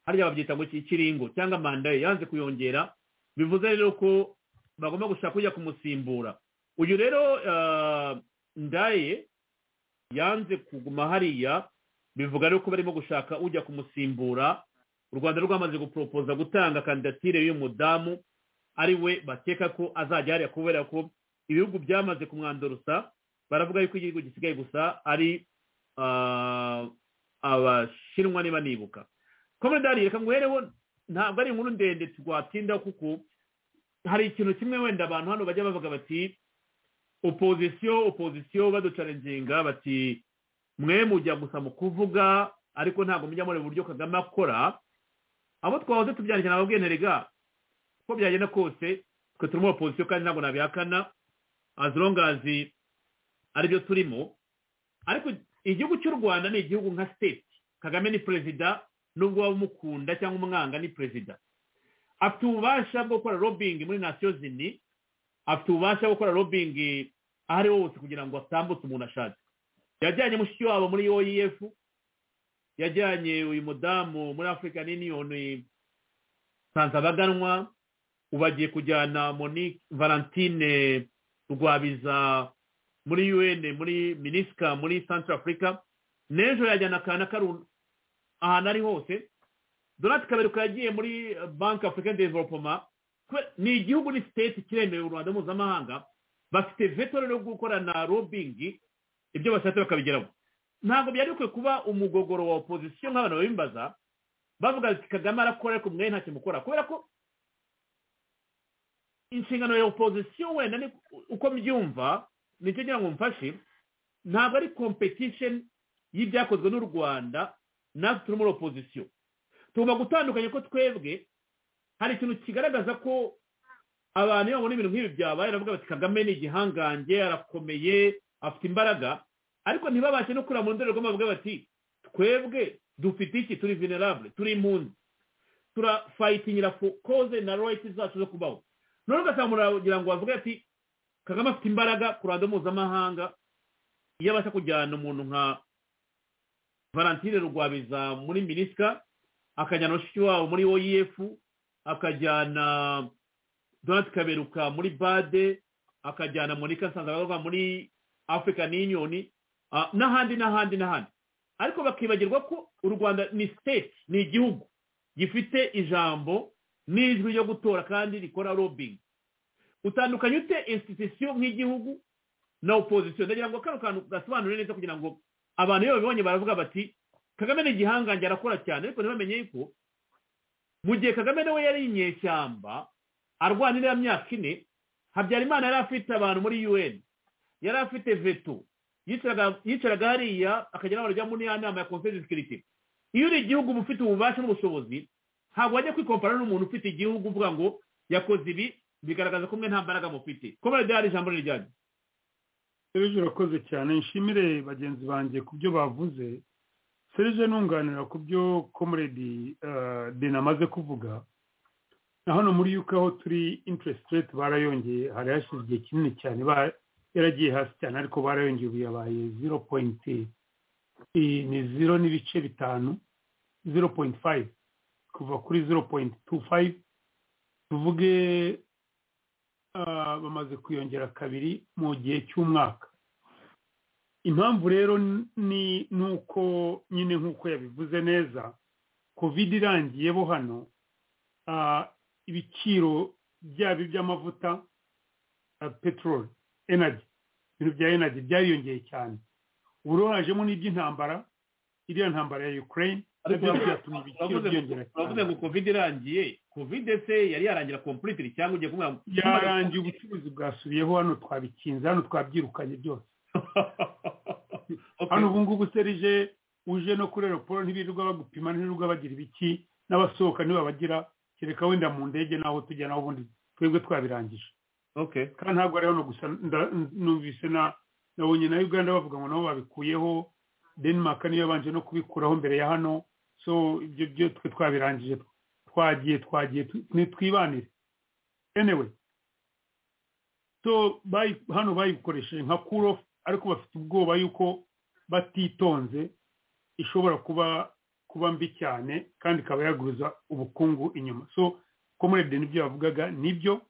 hariya babyita ngo ikiringo cyangwa manda ye yanze kuyongera bivuze rero ko bagomba gushaka ujya kumusimbura uyu rero ndaye yanze kuguma hariya bivuga rero ko barimo gushaka ujya kumusimbura u rwanda rwamaze guporopoza gutanga kandidatire y'uyu mudamu ari we bakeka ko azajya hariya kubera ko ibihugu byamaze kumwandurusa baravuga yuko igihugu gisigaye gusa ari abashinwa niba nibuka komodari reka nguhereho ntabwo ari inkuru ndende twatinda kuko hari ikintu kimwe wenda abantu hano bajya bavuga bati opozisiyo opozisiyo baducarenginga bati mwe mujya gusa mu kuvuga ariko ntabwo mujya muri uburyo kagame akora abo twahoze tubyandikira nababwiye nterega uko byagenda kose twe turimo opozisiyo kandi ntabwo nabihakana azongazi aribyo turimo ariko igihugu cy'u rwanda ni igihugu nka state kagame ni perezida nubwo waba umukunda cyangwa umwanga ni perezida afite ububasha bwo gukora robingi muri nasiyo zini afite ububasha bwo gukora robingi aho ari hose kugira ngo atambutse umuntu ashatse yajyanye mushiki wabo muri oef yajyanye uyu mudamu muri african union nsanzabaganwa ubu agiye kujyana monique valentine rwabiza muri un muri minisika muri central africa n'ejo yajyana kana karuna ahantu ari hose donati kaberuka yagiye muri banki african development ni igihugu ni siteti kiremewe u rwanda mpuzamahanga bafite veto rero gukorana robingi ibyo bashatse bakabigeraho ntabwo byari bikwiye kuba umugogoro wa opozisiyo nk'abantu babimbaza bavuga ati kagame arakora ariko mwe nta kintu ukora kubera ko inshingano ya opozisiyo wenda ni uko mbyumva nicyo ngira ngo mfashe ntabwo ari kompetisheni y'ibyakozwe n'u rwanda natwe turi muri opozisiyo tugomba gutandukanya ko twebwe hari ikintu kigaragaza ko abantu iyo babona ibintu nk'ibi byabaye baravuga bati kagame ni igihangange arakomeye afite imbaraga ariko ntibabashe no kureba mu ndorerwamo bavuga bati twebwe dufite iki turi venerable turi impunzi turafayitingira koze na royiti zacu zo kubaho none ugasanga muragira ngo bavuge ati kagame afite imbaraga ku ruhando mpuzamahanga iyo abasha kujyana umuntu nka valentine rwabiza muri minisika akajyana bashiki wabo muri oyefu akajyana donati kaberuka muri bade akajyana monika nsanzabaga muri african union n'ahandi n'ahandi n'ahandi ariko bakibagirwa ko u rwanda ni state ni igihugu gifite ijambo n'ijwi ryo gutora kandi rikora robingi utandukanye ute institusiyo nk'igihugu na opozisiyo ndagira ngo kano kantu gasobanure neza kugira ngo abantu iyo babibonye baravuga bati kagame ni igihangange arakora cyane ariko ntibamenye yuko mu gihe kagame nawe yari inyeshyamba arwana iriya myaka ine habyarimana yari afite abantu muri un yari afite veto yicaraga hariya akajya n'abantu bajya muri ya nama ya konferensi sikiriti iyo uri igihugu uba ufite ububasha n'ubushobozi ntabwo wajya kwikompara n'umuntu ufite igihugu uvuga ngo yakoze ibi bigaragaza ko mwe nta mbaraga mufite komere dehari ijambo ni ryanyu serije urakoze cyane nshimire bagenzi banjye ku byo bavuze serije nunganira ku byo komuredi deni amaze kuvuga na hano muri yuko aho turi interest rate barayongeye hari hashize igihe kinini cyane yaragiye hasi cyane ariko barayongeye ubu yabaye zero poyinti ni zero n'ibice bitanu zero poyinti fayive kuva kuri zero poyinti tu fayive tuvuge bamaze kuyongera kabiri mu gihe cy'umwaka impamvu rero ni nuko nyine nk'uko yabivuze neza kovide irangiye bo hano ibiciro byaba iby'amavuta peteroli enagi ibintu bya enagi byariyongeye cyane ubu rero hajemo n'iby'intambara iriya ntambara ya ukraine byatuma ibiciro byiyongera cyane uravuze ngo kovide irangiye kovide se yari yarangira kompuritiri cyangwa ugiye kumubwira yarangiye ubucuruzi bwasubiyeho hano twabikinze hano twabyirukanye byose hano ubu ngubu serije uje no kuri aeroporo ntibirirwa bagupima ntibirirwa bagira ibiki n'abasohoka ntibabagira kereka wenda mu ndege naho tujya naho ubundi twebwe twabirangije kandi ntabwo ari hano gusa numvise na nyine na uganda bavuga ngo nabo babikuyeho denmark niyo yabanje no kubikuraho mbere ya hano so ibyo byo twe twabirangije twagiye twagiye tu- nitwibanire anyway so bayi- hano bayikoresheje nka cool off ariko bafite ubwoba yuko batitonze ishobora kuba kuba mbi cyane kandi ikaba yaguruza ubukungu inyuma so ko muri ebide n'ibyo yavugaga nibyo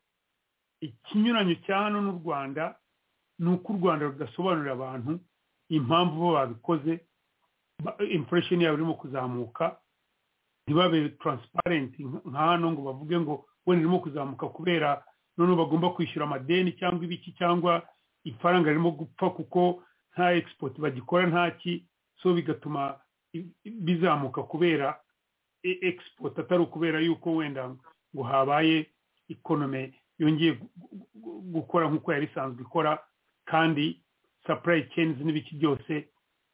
ikinyuranyo cya hano n'u rwanda ni uko u rwanda rudasobanurira abantu impamvu bo babikoze imfuresheni yabo irimo kuzamuka ntibabe taransiparenti nka hano ngo bavuge ngo wenda irimo kuzamuka kubera noneho bagomba kwishyura amadeni cyangwa ibiki cyangwa ifaranga ririmo gupfa kuko nta egisipoti bagikora nta ki so bigatuma i- i- bizamuka kubera e- egisipoti atari ukubera yuko wenda ngo habaye ikonome yongeye gu- gu- gu- gukora nk'uko yari isanzwe ikora kandi supply chains n'ibiki byose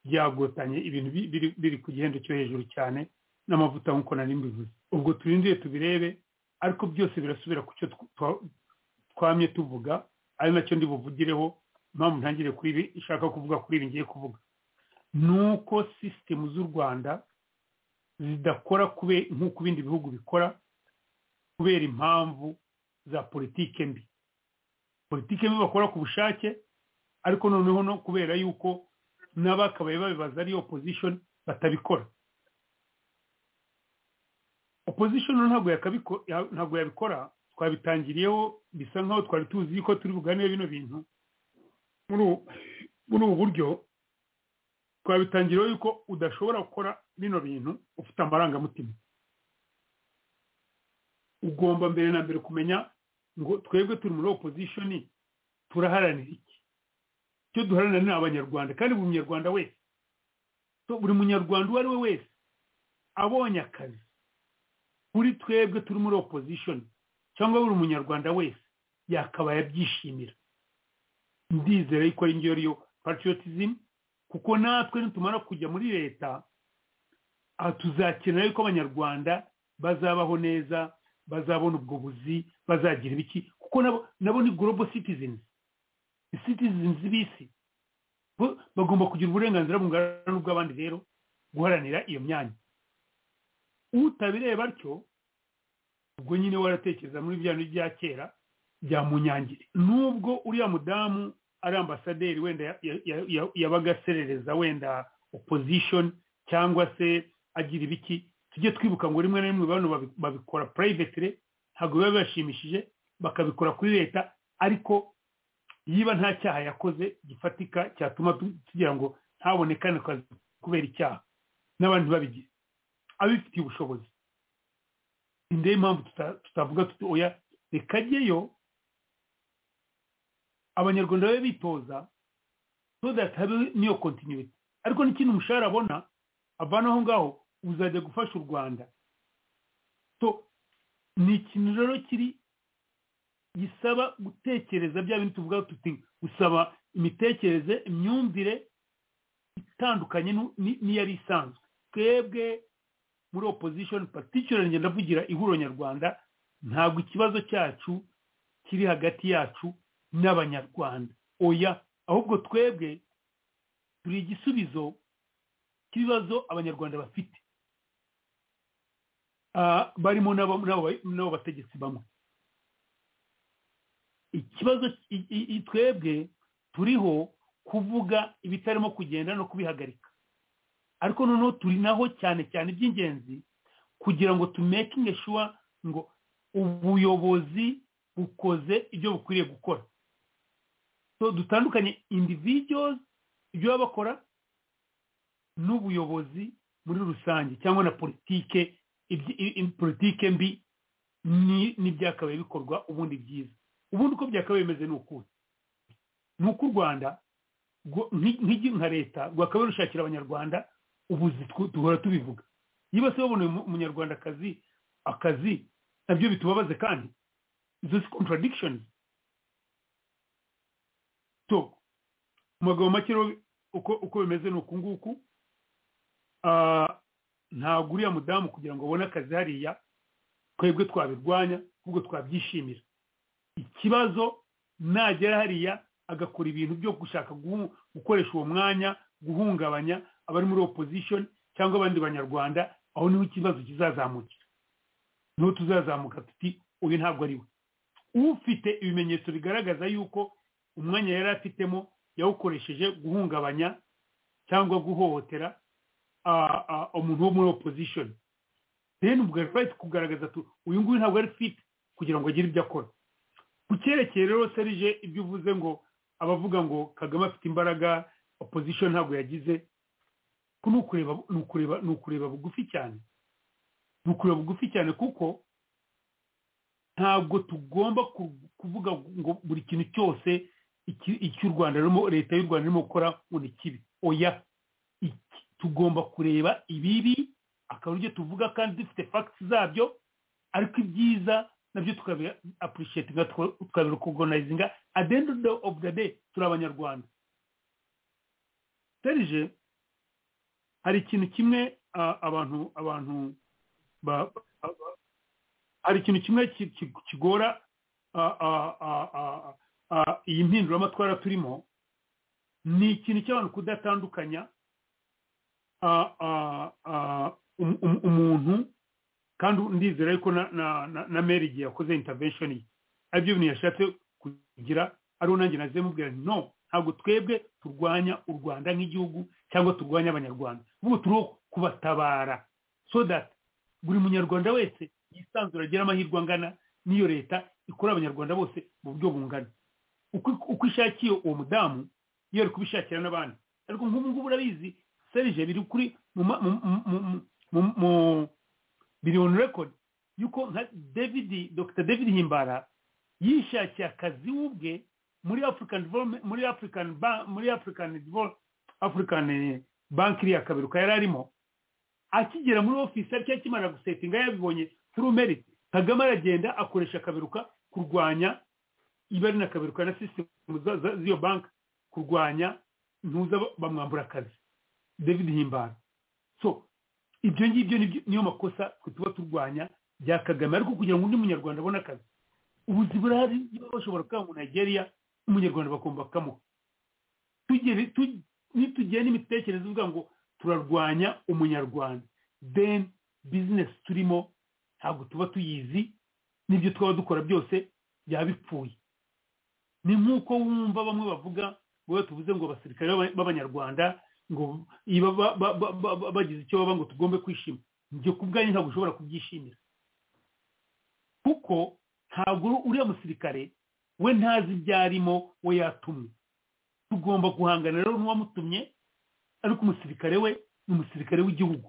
byagotanye ibintu bi- biri- biri ku gihendo cyo hejuru cyane n'amavuta nk'uko nari mbivuze ubwo turindire tubirebe ariko byose birasubira ku cyo tw- twa- twamye tuvuga ari nacyo ndi buvugireho impamvu ntangire kuri ibi ishaka kuvuga kuri ibi ngiye kuvuga ni uko sisitemu z'u rwanda zidakora kube- nk'uko ibindi bihugu bikora kubera impamvu za politike mbi politike mbi bakora ku bushake ariko noneho no kubera yuko n'abakabaye babibaza ari opposition batabikora opposition rero ntabwo yakabiko- ya- ntabwo yabikora twabitangiriyeho bisa nkaho twari tuzi yuko turi buganire bino bintu muri ubu- muri ubu buryo twabitangiriyeho yuko udashobora gukora bino bintu ufite amarangamutima ugomba mbere na mbere kumenya ngo twebwe turi muri opposition turaharanira iki icyo duharanira ni abanyarwanda kandi buri munyarwanda wese So, buri munyarwanda uwo ari we wese abonye akazi kuri twebwe turi muri opposition cyangwa buri munyarwanda wese yakabaye abyishimira ndizera yuko ari njyewe ariyo patriotism kuko natwe nitumara kujya muri leta aha tuzakenera yuko abanyarwanda bazabaho neza bazabona ubwo buzi bazagira ibiki kuko nabo nabo ni global citizens ni citizens b'isi Bo- bagomba kugira uburenganzira bungana n'ubw'abandi rero guharanira iyo myanya utabireba atyo ubwo nyine waratekereza muri bya bintu bya kera bya munyangire nubwo uriya mudamu ari ambasaderi wenda ya- ya- ya- ya- yabaga aserereza wenda opposition cyangwa se agira ibiki tujye twibuka ngo rimwe na rimwe bano babi- babikora private ntabwo biba bibashimishije bakabikora kuri leta ariko yiba nta cyaha yakoze gifatika cyatuma tu- tugira ngo ntabone kano kazi kubera icyaha n'abandi babigize abifitiye ubushobozi ni ndebe impamvu tuta- tutavuga tuti oya reka ajyeyo abanyarwanda babe bitoza so that habe n'iyo continuity ariko n'ikintu umushahara abona avana aho ngaho uzajya gufasha u rwanda so ni ikintu rero kiri gisaba gutekereza bya bintu tuvuga tuti gusaba imitekerereze imyumvire itandukanye n'u- ni- n'iyari isanzwe twebwe muri opposition particularly ngenda ndavugira ihuriro nyarwanda ntabwo ikibazo cyacu kiri hagati yacu n'abanyarwanda oya ahubwo twebwe turi igisubizo cy'ibibazo abanyarwanda bafite Ah, barimo n'abo- n'abo- n'abo bategetsi bamwe ikibazo i- i- i- twebwe turiho kuvuga ibitarimo kugenda no kubihagarika ariko noneho turi naho cyane cyane iby'ingenzi kugira ngo tumekinge shuwa ngo ubuyobozi bukoze ibyo bukwiriye gukora so dutandukanye individuals ibyo baba bakora n'ubuyobozi muri rusange cyangwa na politike ibyi- i- i- politike mbi ni- n'ibyakabaye bikorwa ubundi byiza ubundi uko byakabaye bimeze ni ukuhe ni uko u rwanda rwo- nk'i- nk'igi- nka leta rwakabaye rushakira abanyarwanda ubuzi twu- duhora tubivuga iyo bose baboneye umu- umunyarwandakazi akazi nabyo bitubabaze kandi izo si contradictions so mu magambo make rero uko uko bimeze ni uku nguku Ah, ntabwo uriya mudamu kugira ngo abone akazi hariya twebwe twabirwanya ahubwo twabyishimira ikibazo nagera hariya agakora ibintu byo gushaka guhu- gukoresha uwo mwanya guhungabanya abari muri opposition cyangwa abandi banyarwanda aho niho ikibazo kizazamukira niho tuzazamuka tuti uyu ntabwo ari we ufite ibimenyetso bigaragaza yuko umwanya yari afitemo yawukoresheje guhungabanya cyangwa guhohotera ah, ah, umuntu wo muri opposition then ubwo right kugaragaza tu uyu nguyu ntabwo ari fit kugira ngo agire ibyo akora ku cyerekeye rero serije ibyo uvuze ngo abavuga ngo kagame afite imbaraga opposition ntabwo yagize ko ni ukureba ni ukureba ni ukureba bugufi cyane ni ukureba bugufi cyane kuko ntabwo tugomba ku- kuvuga ngo buri kintu cyose iki- icyo u rwanda rurimo leta y'u rwanda irimo gukora ngo ni kibi oya Iki- tugomba kureba ibibi akaba aribyo tuvuga kandi dufite fagiti zabyo ariko ibyiza nabyo tukabi apurushetinga tukabirukogonayizinga adenda ofu de day turi abanyarwanda serije hari ikintu kimwe ah, abantu abantu ba- ba- ba- hari ikintu kimwe ki- ki- kigora ah, ah, ah, ah, ah, iyi mpinduramatwara turimo ni ikintu cy'abantu kudatandukanya ah, ah, ah, um- um- umuntu kandi ndizera yuko na- na- na- na meri igihe yakoze intervention ye aribyo bintu yashatse kugira ariho nanjye naze mubwira nti no ntabwo twebwe turwanya u rwanda nk'igihugu cyangwa turwanya abanyarwanda ahubwo turiho kubatabara so that buri munyarwanda wese yisanzura agira amahirwe angana n'iyo leta ikora abanyarwanda bose mu buryo bungana Uko- uko ishakiye uwo mudamu iyo ari kubishakira n'abandi ariko nk'ubu ngubu urabizi serije biri kuri mu ma- mu- mu- mu- mu- mu- biri on record yuko nka david dr david himbara yishakiye akazi we ubwe muri african Development- muri african Ban- muri african Develop- african eh, bank iriya kaberuka yari arimo akigera muri ofisi ariko akimara gusetinga yabibonye through merit kagame aragenda akoresha akaberuka kurwanya ibari na kaberuka na sisitemu z'iyo banki kurwanya ntuza bamwambura akazi david himbara so ibyo ngibyo nibyo- niyo makosa twe tuba turwanya bya kagame ariko kugira ngo undi munyarwanda abone akazi ubuzi burahari niba bashobora kuba mu nigeria umunyarwanda bagomba kukamuha tugere tu- nitugire n'imitekerereze ivuga ngo turarwanya umunyarwanda then bizinesi turimo ntabwo tuba tuyizi n'ibyo twaba dukora byose byaba bipfuye ni nk'uko wumva bamwe bavuga ngo iyo tuvuze ngo abasirikare b'aba- b'abanyarwanda ngo iyo ba- ba- ba- ba- ba- bagize icyo baba ngo tugombe kwishima njye ku bwanjye ntabwo ushobora kubyishimira kuko ntabwo uriya musirikare we ntazi ibyo arimo we yatumwe tugomba guhangana rero n'uwamutumye ariko umusirikare we ni umusirikare w'igihugu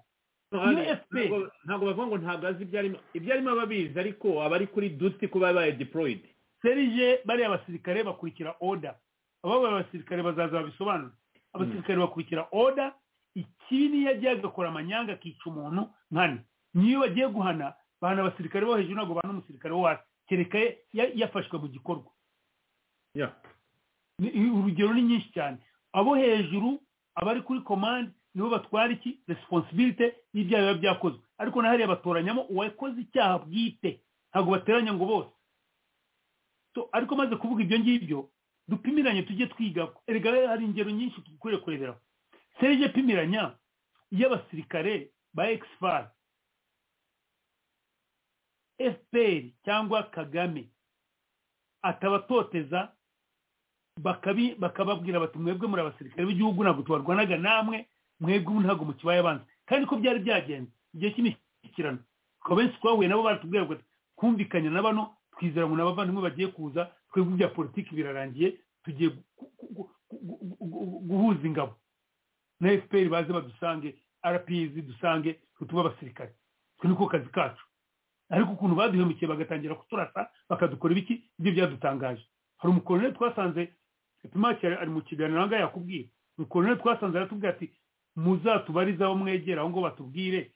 ntabwo ntabwo bavuga ngo ntabwo azi ibyo arimo ibyo arimo aba abizi ariko aba ari kuri duti kuba yabaye deployed serije bariya basirikare bakurikira oda ababa abasirikare bazaza babisobanura abasirikare bakurikira oda ikibi niyo agiye agakora amanyanga akica umuntu nkana niyo bagiye guhana bahana abasirikare bo hejuru ntabwo bahana umusirikare wo hasi kereka ya- yafashwe mu gikorwa Yeah. Ni- i- urugero ni nyinshi cyane abo hejuru abari kuri komande nibo batwara iki resiponsibilite y'ibyaha biba byakozwe ariko na hariya batoranyamo uwakoze icyaha bwite ntabwo bateranya ngo bose So, ariko maze kuvuga ibyo ngibyo dupimiranye tujye twiga erega hari ingero nyinshi dukwiye kureberaho serije pimiranya y'abasirikare ba ekisifari fpr cyangwa kagame atabatoteza bakabi- bakababwira bati mwebwe muri abasirikare b'igihugu ntabwo tubarwanaga namwe mwebwe ubu ntabwo mu kibaya banza kandi ko byari byagenze igihe cy'imishyikirano ukaba benshi twahuye nabo baratubwira ngo twumvikanye na bano twizera ngo n'abavandimwe bagiye kuza twebwe ibya politiki birarangiye tugiye gu- gu- gu- gu- gu- gu- guhuza ingabo na fpr baze badusange rps dusange tutuba abasirikare twe niko kazi kacu ariko ukuntu baduhemukiye bagatangira kuturasa bakadukorera iki ibyo byadutangaje hari umukoloneli twasanze epimaki ari ari mu kiganiro aha ngaha yakubwira umukoloneli twasanze aratubwira ati muzatubarize abo mwegera aho ngo batubwire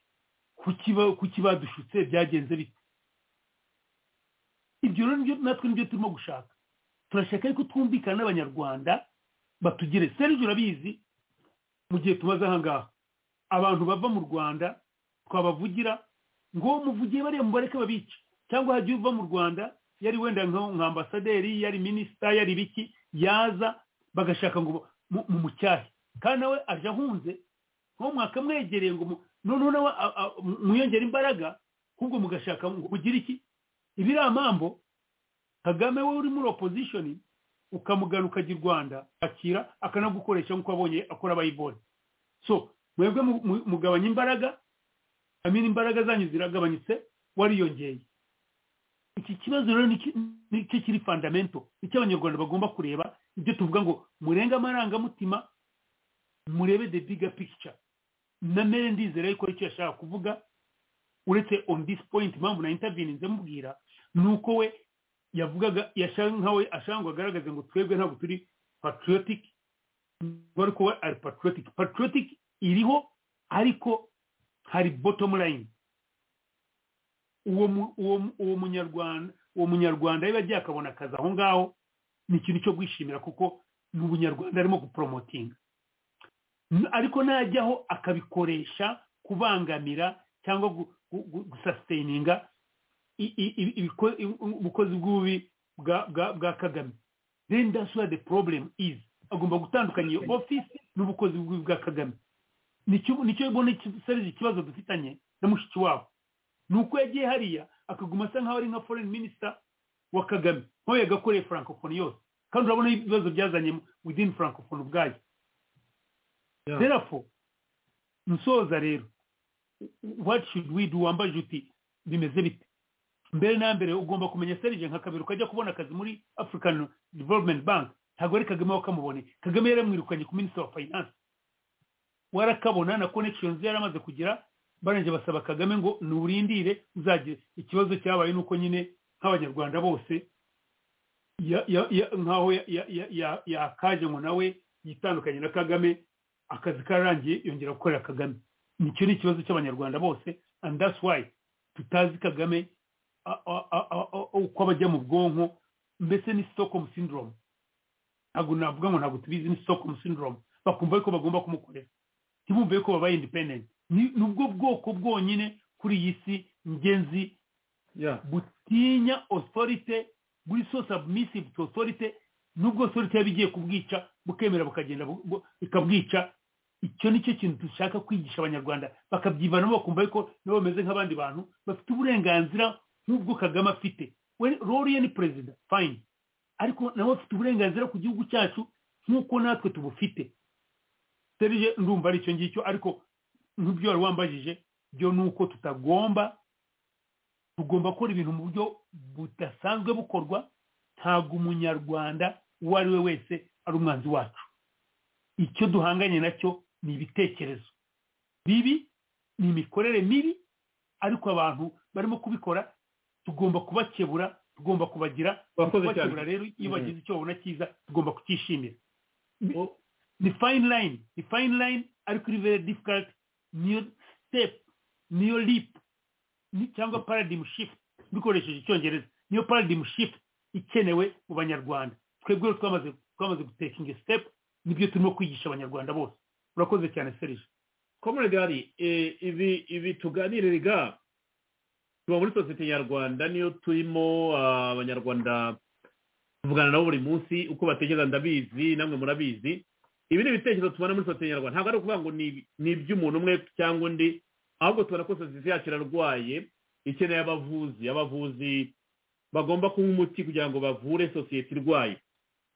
kuki ba- kuki badushutse byagenze bite ibyo rero nibyo- natwe nibyo turimo gushaka turashaka ariko twumvikana n'abanyarwanda batugire serije urabizi mu gihe tubaze aha ngaha abantu bava mu rwanda twabavugira ngo muvugiye bariya mubareke babica cyangwa hajya uva mu rwanda yari wenda nka nka ambasaderi yari minisita yari biki yaza bagashaka ngo mu- mu mucyahe kandi nawe aje ahunze nko mwakamwegereye ngo mu- noneho nawe a- a- mwiyongere imbaraga ahubwo mugashaka ngo mugire iki ibi ari amambo kagame we uri muri opozishoni ukamugana ukajya i rwanda akira akanagukoresha nk'uko abonye akora abayibonye so mwebwe mu- mu- mugabanya imbaraga amina imbaraga zanyu ziragabanyutse wariyongeye iki kibazo rero ni ki- nicyo kiri fandamento nicyo abanyarwanda bagomba kureba ibyo tuvuga ngo murenge amarangamutima murebe the bigger picture na mere ndizera yuko icyo yashaka kuvuga uretse on this point impamvu na interveninze mubwira ni uko we yavugaga yashaka nkawe ashaka ngo agaragaze ngo twebwe ntabwo turi patriotic ngo ariko we ari patriotic patriotic iriho ariko hari bottom line uwo mu- uwo mu- uwo munyarwanda uwo munyarwanda yaba agiye akabona akazi aho ngaho ni ikintu cyo kwishimira kuko ni ubunyarwanda arimo guporomotinga N- ariko najyaho akabikoresha kubangamira cyangwa gu- gu- gu- gusasitaininga i- i- i- ibiko- i- ubukozi bw'ububi bwa- bwa bwa kagame then that's where the problem is agomba gutandukanya iyo ofisi n'ubukozi bw'ububi bwa kagame nicyo nicyo mbona iki- serije ikibazo dufitanye na mushiki wabo ni uko yagiye hariya akaguma asa nk'aho ari nka foreign minister wa kagame nk'aho yagakoreye francophonie yose kandi urabona ibibazo byazanyemo within francophonie ubwayo therefore nsoza rero what should we do wambaje uti bimeze bite mbere na mbere ugomba kumenya serije nka kabiri ukajya kubona akazi muri african development bank ntabwo ari kagame wakamuboneye kagame yaramwirukanye ku minister wa finance warakabona na connections yari amaze kugira barangije basaba kagame ngo nurindire uzagire ikibazo cyabaye nuko nyine nk'abanyarwanda bose ya- ya- ya- nk'aho ya- ya- ya- ya- yakaje ngo nawe yitandukanye na kagame akazi kararangiye yongera gukorera kagame nicyo ni ikibazo cy'abanyarwanda bose and that's why tutazi kagame a- a- a- a- a- uko abajya mu bwonko mbese ni stockholm syndrome ntabwo navuga ngo ntabwo tubizi ni stockholm syndrome bakumva yuko bagomba kumukorera ntibumve yuko babaye independent ni ni ubwo bwoko bwonyine kuri iyi si ngenzi butinya authority buri so submissive to authority nubwo authority yaba igiye kubwica bukemera bukagenda bu- bu- ikabwica icyo nicyo kintu dushaka kwigisha abanyarwanda bakabyivanamo bakumva yuko nabo bameze nk'abandi bantu bafite uburenganzira nk'ubwo kagame afite We- roriye ni perezida fine ariko nawe afite uburenganzira ku gihugu cyacu nk'uko natwe tubufite serije ndumva ari icyo ngicyo ariko nk'ibyo wari wambajije byo ni uko tutagomba tugomba gukora ibintu mu buryo budasanzwe bukorwa ntabwo umunyarwanda uwo ari we wese ari umwanzi wacu icyo duhanganye nacyo ni ibitekerezo bibi ni imikorere mibi ariko abantu barimo kubikora tugomba kubakebura tugomba kubagira Wakoze cyane. kubakebura rero iyo Mhm. bagize icyo babona cyiza tugomba kucyishimira ni fine line ni fine line ariko iri very difficult niyo step niyo leap ni- cyangwa paradigm shift dukoresheje icyongereza niyo paradigm shift ikenewe mu banyarwanda twebwe rero twamaze twamaze gutekinga step nibyo turimo kwigisha abanyarwanda bose urakoze cyane serije comrade hari eh, ibi ibi tuganiriraga tuba muri sosiyete nyarwanda niyo turimo ah, abanyarwanda tuvugana nabo buri munsi uko batekereza ndabizi namwe murabizi ibi ni ibitekerezo tubona muri sosiyete nyarwanda ntabwo ari ukuvuga ngo ni- ni iby'umuntu umwe cyangwa undi ahubwo tubona ko sosiyete yacu irarwaye ikeneye abavuzi abavuzi bagomba kunywa umuti kugira ngo bavure sosiyete irwaye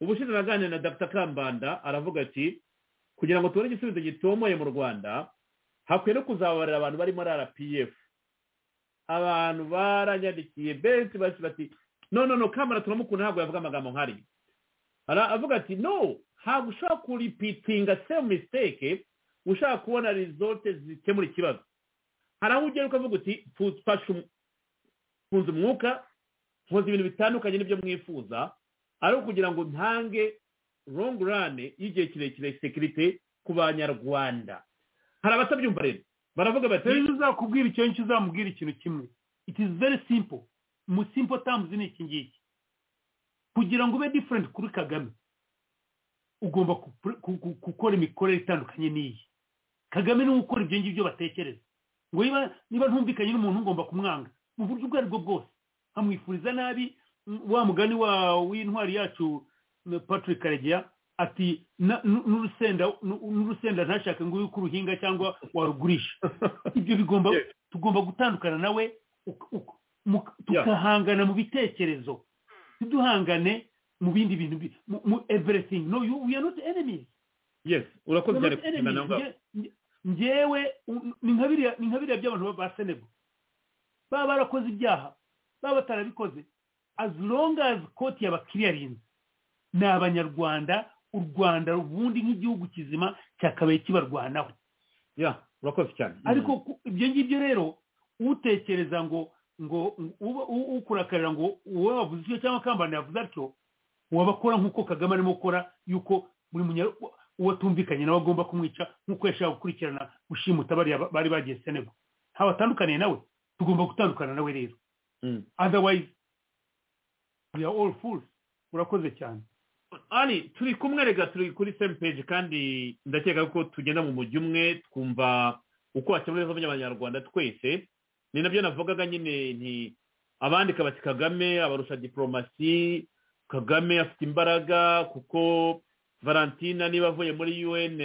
ubushize naganira na dr kambanda aravuga ati kugira ngo tubone igisubizo gitomoye mu rwanda hakwiye no kuzabarira abantu bari muri rpf abantu baranyandikiye benshi benshi bati no no no kamara turamukunda ntabwo yavuga amagambo nk'ariya Ara- avuga ati no ntabwo ushobora kuripitinga same mistake ushaka kubona result zikemura ikibazo hari aho ugera ukavuga uti "Tu- fashe um- mfunze umwuka nkoze ibintu bitandukanye n'ibyo mwifuza ariko kugira ngo ntange long run y'igihe kirekire sekirite ku banyarwanda hari abatabyumva rero baravuga bati serije uzakubwira icyo ngicyo uzamubwira ikintu kimwe it is very simple mu simple terms ni iki ngiki kugira ngo ube different kuri kagame ugomba ku- ku- ku- gukora imikorere itandukanye n'iyi kagame niwe ukora ibyo ngibyo batekereza ngo niba niba ntumvikanye n'umuntu ngomba kumwanga mu buryo ubwo aribwo bwose amwifuriza nabi m- wa mugani wa w'intwari yacu m- patrick karegeya ati na- nu- n'urusenda nu- n'urusenda ntashake ngo uko uruhinga cyangwa warugurisha ibyo bigomba tugomba gutandukana nawe uk- uk- mu- tukahangana mu bitekerezo ntiduhangane mu bindi bintu bi- mu- mu everything no you we are not enemies yes We urakoze are cyane not kubyina na enemies. ngaho Nge- nge- ngewe u- ni nka biriya ni nka biriya by'abantu ba- ba senego baba barakoze ibyaha baba batarabikoze as long as koti yabakiriyarinze ni abanyarwanda u rwanda ubundi nk'igihugu kizima cyakabaye kibarwanaho ya urakoze cyane ariko ku- ibyo ngibyo rero utekereza ngo ngo uba- u- ukurakarira ngo wowe wavuze icyo cyangwa akambana yavuze atyo waba akora nk'uko kagame arimo gukora y'uko buri munya uwo atumvikanye nawe agomba kumwica nk'uko yashaka gukurikirana gushimuta bariya ba- bari bagiye senego ntawe atandukaniye nawe tugomba gutandukana nawe rero otherwise we are all fools urakoze cyane ari turi kumwe rega turi kuri same page kandi ndakeka ko tugenda mu mujyi umwe twumva uko wakemura ibibazo by'abanyarwanda twese ni nabyo navugaga nyine nti abandika bati kagame abarusha diporomasi kagame afite imbaraga kuko valentina niba avuye muri un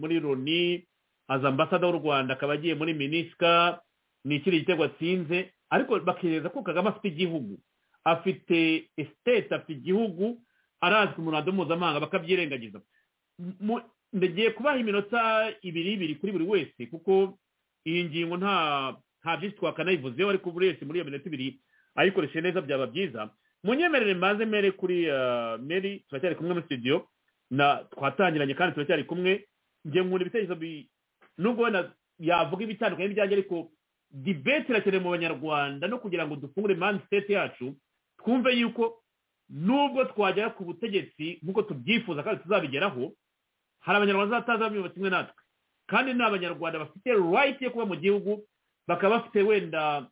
muri loni aza ambasada w'u rwanda akaba agiye muri minisika ni ikiri gitego atsinze ariko bakereza ko kagame afite igihugu afite esiteti afite igihugu arazwi mu ruhando mpuzamahanga bakabyirengagiza Mu- ndagiye kubaha iminota ibiri ibiri kuri buri wese kuko iyi ngingo nta nta byinshi twakanayivuzeho ariko buri wese muri iyo minota ibiri ayikoreshe neza byaba byiza munyemerere mbanze mere kuri ah, mary turacyari kumwe muri studio na twatangiranye kandi turacyari kumwe njye nkunda ibitekerezo bi- nubwo wenda yavuga ibitandukanye n'ibyanjye ariko dibete irakenewe mu banyarwanda no kugira ngo dufungure mindset yacu twumve yuko nubwo twagera ku butegetsi nk'uko tubyifuza kandi tuzabigeraho hari abanyarwanda bazataza bamwe kimwe natwe kandi ni abanyarwanda bafite right yo kuba mu gihugu bakaba bafite wenda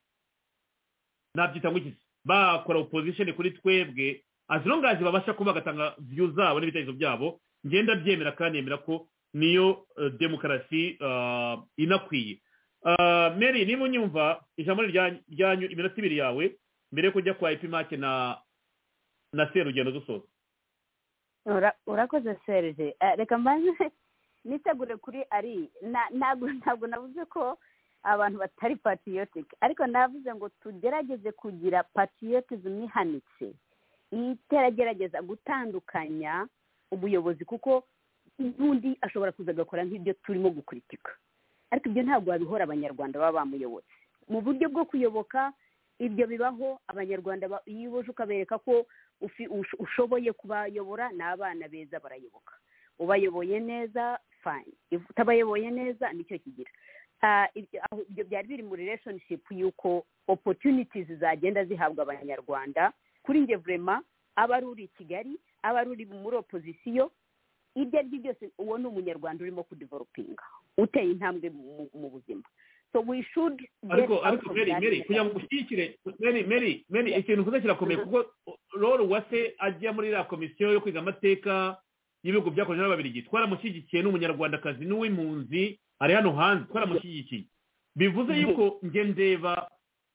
nabyita ngo iki bakora opposition kuri twebwe as long as babasha kuba bagatanga view zabo n'ibitekerezo byabo ngenda byemera kandi yemera ko niyo eh, demokarasi ah, inakwiye Ah, mary niba unyumva ijambo ryanyu ryanyu iminota ibiri yawe mbere yo kujya kwa ipimake na na serugendo dusoza Ura- urakoze serge Eh, reka mbanze nitegure kuri ari na- ntabwo ntabwo navuze ko abantu batari patriotic ariko navuze ngo tugerageze kugira patriotism ihanitse iteragerageza gutandukanya ubuyobozi kuko n'undi ashobora kuza agakora nk'ibyo turimo gukuritika ariko ibyo ntabwo wabihora abanyarwanda baba bamuyobotse mu buryo bwo kuyoboka ibyo bibaho abanyarwanda ba- iyo uje ukabereka ko ufi- ush- ushoboye kubayobora ni abana beza barayoboka ubayoboye neza fine If utabayoboye neza nicyo kigira Ah, ibyo- aho- ibyo byari biri muri relationship y'uko opportunities zagenda zihabwa abanyarwanda kuri njye vrema aba ari uri i kigali aba ari uri muri opozisiyo ibyo ari byo byose uwo ni umunyarwanda urimo kudevelopinga uteye intambwe mu- mu buzima so we should get ariko out ariko of meri that meri mentality. kugira ngo ushyigikire meri meri meri ikintu kuza kirakomeye kuko roro uwase ajya muri iriya komisiyo yo kwiga amateka y'ibihugu byakorewe n'ababirigi twaramushyigikiye n'umunyarwandakazi n'uw'impunzi ari hano hanze twaramushyigikiye bivuze yuko njye ndeba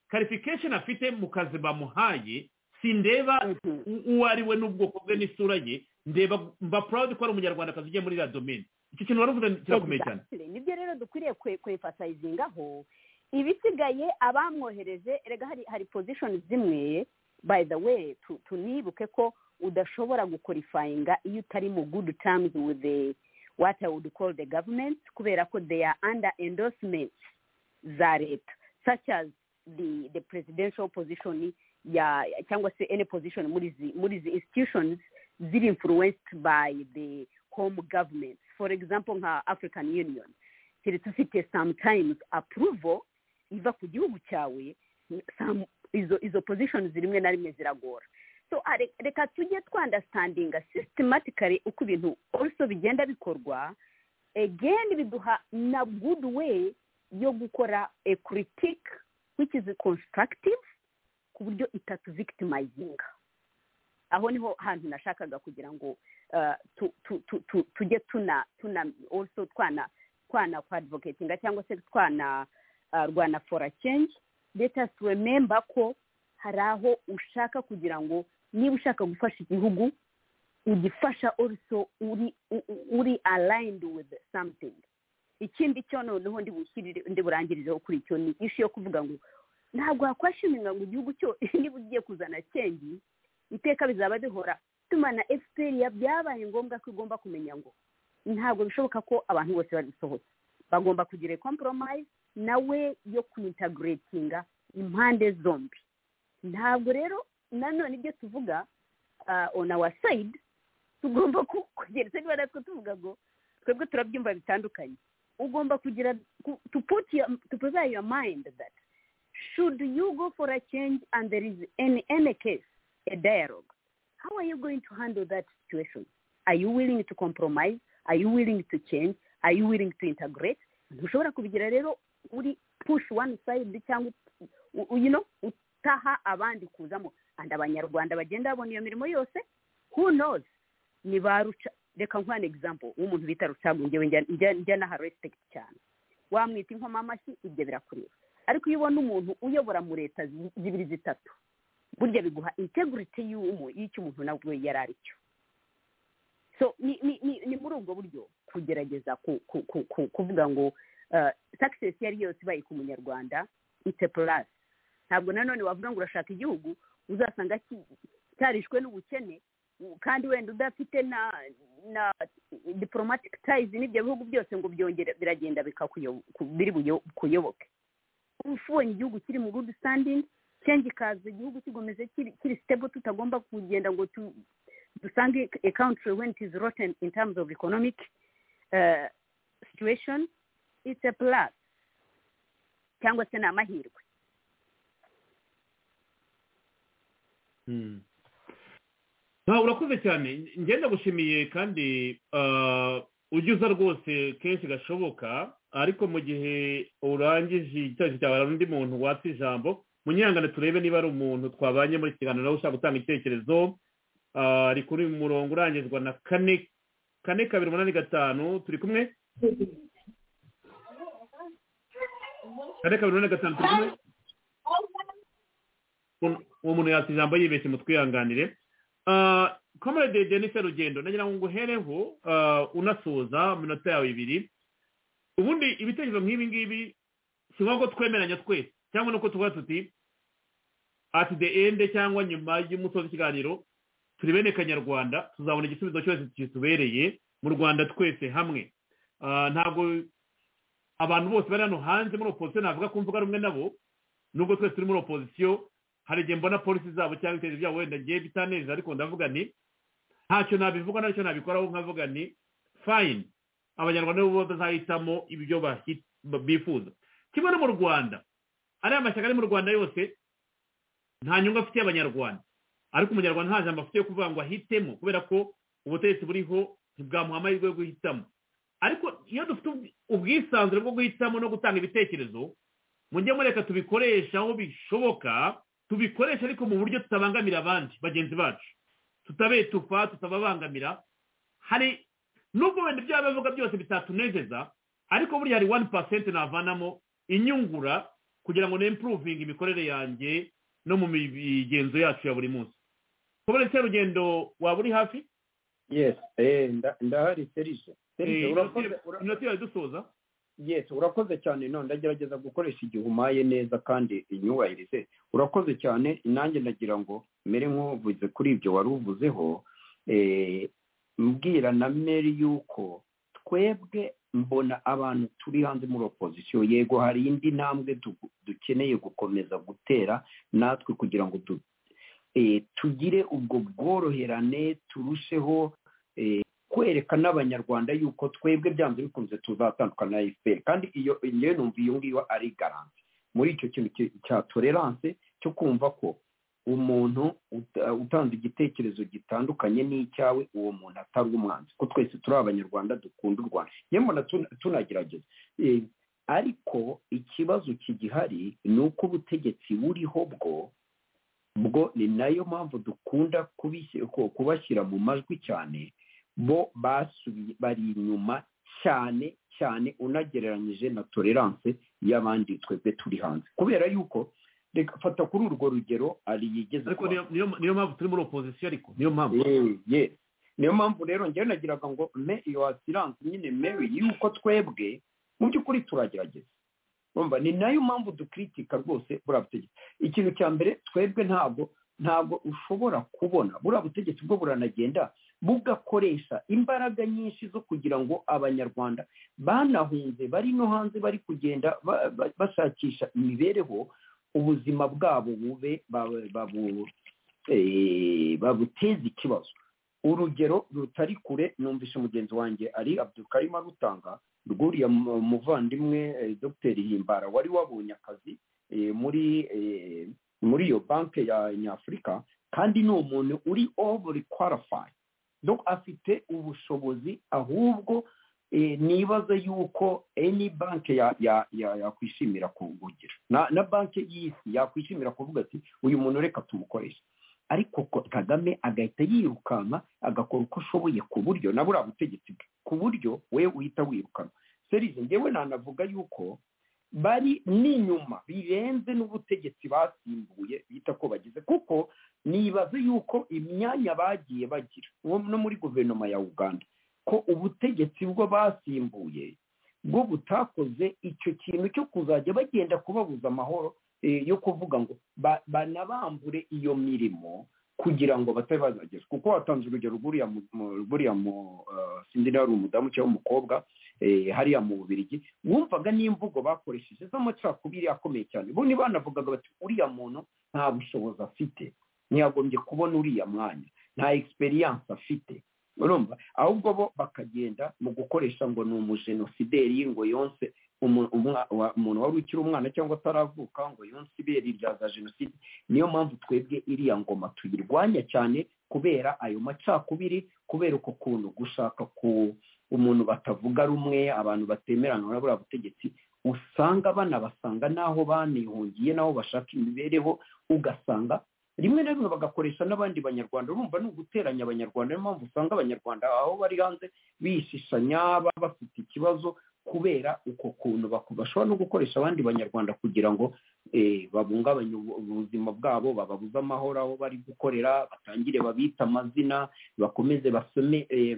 karifikesheni afite mu kazi bamuhaye sindeba u- uwo ari we n'ubwoko bwe n'isura ye ndeba mba proud ko ari umunyarwandakazi ugiye muri iriya domeni icyo kintu waravuze kirakomeye cyane Exactly. nibyo rero dukwiriye kwe- kwefasayizingaho ibisigaye abamwohereje erega hari hari pozishoni zimwe by the way tu- tunibuke ko udashobora gukorifayinga iyo utari mu good terms with the what I would call the government kubera ko they are under endorsement za leta such as the the presidential position ya cyangwa se any position muri izi muri izi institutions ziri influenced by the home government for example nka african union tiri dufite sometimes approval iva ku gihugu cyawe some- izo izo positions rimwe na rimwe ziragora so are- reka tujye twandastandinga systematically uko ibintu also bigenda bikorwa again biduha na good way yo gukora a critique which is constructive ku buryo itatuvictimizinga aho niho hantu nashakaga kugira ngo uh, tu- tu- tu- tu- tujye tuna tuna also twana twana kwadvocatinga cyangwa se twana uh, rwana for a change let us remember ko hari aho ushaka kugira ngo niba ushaka gufasha igihugu ugifasha also uri u- uri aligned with something ikindi cyo noneho ndibushyirire ndiburankirizeho kuri icyo ni ishi yo kuvuga ngo ntabwo wakwashimirwa ngo igihugu cyo niba ugiye kuzana cyengi iteka bizaba bihora tuma na fpr byabaye ngombwa ko igomba kumenya ngo ntabwo bishoboka ko abantu bose babisohotse bagomba kugira compromise nawe yo kwintegratinga impande zombi ntabwo rero nanone ibyo tuvuga ah, on our side tugomba ku- kugira ese niba natwe tuvuga ngo twebwe turabyumva bitandukanye ugomba kugira ku- to put your, to prepare your mind that should you go for a change and there is in any case a dialogue how are you going to handle that situation are you willing to compromise are you willing to change are you willing to integrate ntushobora kubigira rero uri push one side cyangwa u- u- you know utaha abandi kuzamo and abanyarwanda bagenda babona iyo mirimo yose who knows ni ba ruca reka nkuha an example w'umuntu bita rucagu njyewe njya- njya njya naha respect cyane wamwita inkoma amashyi ibyo birakureba ariko iyo ubona umuntu uyobora mu leta zi- zibiri zitatu burya biguha integrity y'umu y'icyo umuntu nabwo yari ari cyo so ni ni ni, ni muri ubwo buryo kugerageza ku, ku, ku, ku, kuvuga ngo uh, success yari yose ibaye ku munyarwanda it's a plus ntabwo nanone wavuga ngo urashaka igihugu uzasanga ki- cyarishwe n'ubukene u- kandi wenda udafite na na diplomatic ties n'ibyo bihugu byose ngo byongere biragenda bikakuyobo- ku- biri buyo- kuyoboke ufunye igihugu kiri mu good standing change ikaza igihugu kigomeze kiri kiri stable tutagomba kugenda ngo tu, dusange a country when it is rotten in terms of economic uh, situation it's a plus cyangwa se ni amahirwe nta urakoze cyane njye ndagushimiye kandi ah, ujya uza rwose kenshi gashoboka ariko mu gihe urangije icyerekezo cyawe hari undi muntu watsa ijambo munyangane turebe niba ari umuntu twabanye muri iki kiganiro nawe ushaka gutanga icyerekezo ah, ari kuri murongo urangizwa na kane kane kabiri umunani gatanu turi kumwe kane kabiri umunani gatanu turi kumwe uwo muntu yatsa ijambo yibeshye mutwihanganire Ah, comrade jennifer rugendo nagira ngo nguhereho ah, unasoza mu minota yawe ibiri ubundi ibitekerezo nk'ibi ngibi si ngombwa ko twemeranya twese cyangwa nuko tuvuga tuti at the end cyangwa nyuma y'umusozo w'ikiganiro turi bene kanyarwanda tuzabona igisubizo cyose kitubereye mu rwanda twese hamwe Ah, ntabwo abantu bose bari hano hanze muri opozisiyo navuga ko mvuga rumwe nabo nubwo twese turi muri opozisiyo hari igihe mbona polisi zabo cyangwa ibitekerezo byabo wenda ngiye bitaneza ariko ndavuga nti ntacyo nabivuga ntacyo nabikoraho nkavuga nti fayini abanyarwanda bo bazahitamo ibyo bahi- bifuza kimwe no mu rwanda ariya mashyaka ari mu rwanda yose nta nyungu afitiye abanyarwanda ariko umunyarwanda nta jambo afitiye kuvuga ngo ahitemo kubera ko ubutegetsi buriho ntibwamuha amahirwe yo guhitamo ariko iyo dufite ubwi- ubwisanzure bwo guhitamo no gutanga ibitekerezo mujye mureka tubikoresha aho bishoboka tubikoreshe ariko mu buryo tutabangamira abandi bagenzi bacu tutabetupa tutababangamira hari nubwo wenda ibyo baba bavuga byose bitatunezeza ariko burya hari wani pasenti navanamo inyungura kugira ngo nempuruvinge imikorere yanjye no mu migenzo yacu ya buri munsi kubona serugendo waba uri hafi yes eh, nda- ndahari serije serije Eh, urakoze inoti yawe dusoza yes urakoze cyane none ndagerageza gukoresha igihe umaye neza kandi inyubahirize urakoze cyane nanjye ndagira ngo mere nk'uvuze kuri ibyo wari uvuzeho eh, mbwira na meri yuko twebwe mbona abantu turi hanze muri opozisiyo yego hari indi ntambwe du- dukeneye gukomeza gutera natwe kugira ngo du, eh, tugire ubwo bworoherane turusheho eh, kwereka n'abanyarwanda yuko twebwe byanze bikunze tuzatandukana na fpr kandi iyo ngewe numva iyo ngiyo ari garanti muri icyo kintu ki- cya tolerance cyo kumva ko umuntu uta- utanze igitekerezo gitandukanye n'icyawe uwo muntu atari umwanzi ko twese turi abanyarwanda dukunda u rwanda yewe mbona tuna- tunagerageza Eh, ariko ikibazo kigihari ni uko ubutegetsi buriho bwo bwo ni nayo mpamvu dukunda kubishyira- ku- kubashyira mu majwi cyane bo basubiye bari inyuma cyane cyane unagereranyije na tolerance y'abandi twebwe turi hanze kubera yuko reka fata kuri urwo rugero ari yigeze ariko kuba- niyo niyo- niyo mpamvu turi muri opozisiyo ariko niyo mpamvu Eh, yes niyo mpamvu rero ngewe nagiraga ngo me iyo asiranse nyine mewe yuko twebwe mu by'ukuri turagerageza urumva ni nayo mpamvu dukritika rwose buriya butegetsi ikintu cya mbere twebwe ntabwo ntabwo ushobora kubona buriya butegetsi bwo buranagenda bugakoresha imbaraga nyinshi zo kugira ngo abanyarwanda banahunze bari no hanze bari kugenda ba- ba- bashakisha imibereho ubuzima bwabo bube ba- babu- eh, babuteze ikibazo urugero rutari kure numvise mugenzi wanjye ari abdukarima rutanga rwuriya mu- muvandimwe eh, dr himbara wari wabonye akazi eh, muri eh, muri iyo banki ya nyafurika kandi ni umuntu uri over qualified donc afite ubushobozi ahubwo eh, nibaza yuko any banki ya- ya- ya- yakwishimira kugugira na na banki y'isi yakwishimira kuvuga ati uyu muntu reka tumukoreshe ariko ko kagame agahita yirukanka agakora uko ashoboye ku buryo na buriya butegetsi bwe ku buryo we uhita wirukanwa serize ngewe nanavuga yuko bari n'inyuma birenze n'ubutegetsi basimbuye bita ko bagize kuko nibaze yuko imyanya bagiye bagira uwo no muri guverinoma ya uganda ko ubutegetsi bwo basimbuye bwo butakoze icyo kintu cyo kuzajya bagenda kubabuza amahoro eh, yo kuvuga ngo ba- banabambure iyo mirimo kugira ngo batari bazagezwa kuko watanze urugero buriya mu- mu- buriya mu eh, sindi niba ari umudamu cyangwa umukobwa eh, hariya mu bubirigi wumvaga n'imvugo bakoresheje z'amacakubiri akomeye cyane bo ni banavugaga bati uriya muntu nta bushobozi afite ntiyagombye kubona uriya mwanya nta egisperiyanse afite urumva ahubwo bo bakagenda mu gukoresha ngo ni umujenosideri ngo yonse umu- umwa- wa- umuntu wari ukiri umwana cyangwa ataravuka ngo yonse ibere rya za jenoside niyo mpamvu twebwe iriya ngoma tuyirwanya cyane kubera ayo macakubiri kubera uko kuntu gushaka ku umuntu batavuga rumwe abantu batemerana na buriya butegetsi usanga banabasanga n'aho banihungiye n'aho bashaka imibereho ugasanga rimwe na rimwe bagakoresha n'abandi banyarwanda urumva ni uguteranya abanyarwanda niyo mpamvu usanga abanyarwanda aho bari hanze bishishanya baba bafite ikibazo kubera uko kuntu baku- bashobora no gukoresha abandi banyarwanda kugira ngo eh, babungabanye ubu- ubuzima bwabo bababuze amahoro aho bari gukorera batangire babita amazina bakomeze basome eh,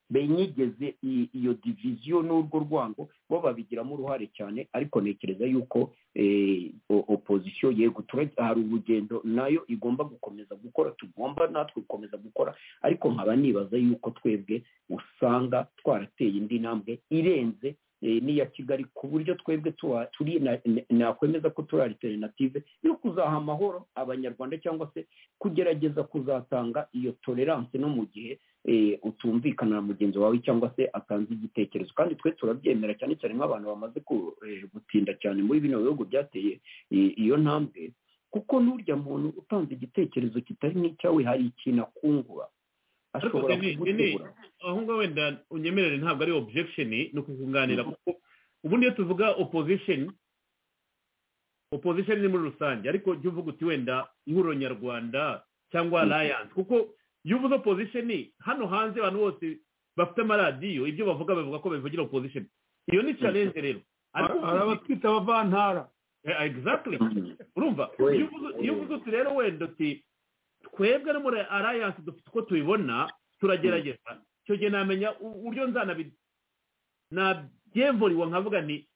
benyegeze i- iyo diviziyo n'urwo rwango bo babigiramo uruhare cyane ariko ntekereza yuko eh, o- opozisiyo yego tura- hari urugendo nayo igomba gukomeza gukora tugomba natwe gukomeza gukora ariko nkaba nibaza yuko twebwe usanga twarateye indi ntambwe irenze eh, n'iya kigali ku buryo twebwe tuwa- turi na- na- nakwemeza ko turi alternative yo kuzaha amahoro abanyarwanda cyangwa se kugerageza kuzatanga iyo tolerance no mu gihe eh, utumvikana na mugenzi wawe cyangwa se atanze igitekerezo kandi twe turabyemera cyane cyane nk'abantu bamaze ku- eh, gutinda cyane muri bino bihugu byateye i- iyo ntambwe kuko n'urya muntu utanze igitekerezo kitari n'icyawe hari ikintu akungura ashobora Ariko Deni- Deni, kugutebura aho ngaho wenda unyemerere ntabwo ari objection ni ukukunganira kuko ubundi iyo tuvuga opposition opposition ni muri rusange ariko jya uvuga uti wenda ihuriro nyarwanda cyangwa Mhm. alliance kuko iyo uvuze opposition hano hanze abantu bose bafite amaradiyo ibyo bavuga bavuga ko babivugira opposition iyo ni challenge rero ariko Hari abatwita abavantara exactly urumva iyo uvuze- iyo uvuze uti rero wenda uti twebwe no muri alliance dufite uko tubibona turagerageza icyo gihe namenya u- uburyo nzanabi nabyemvuriwe nkavuga ni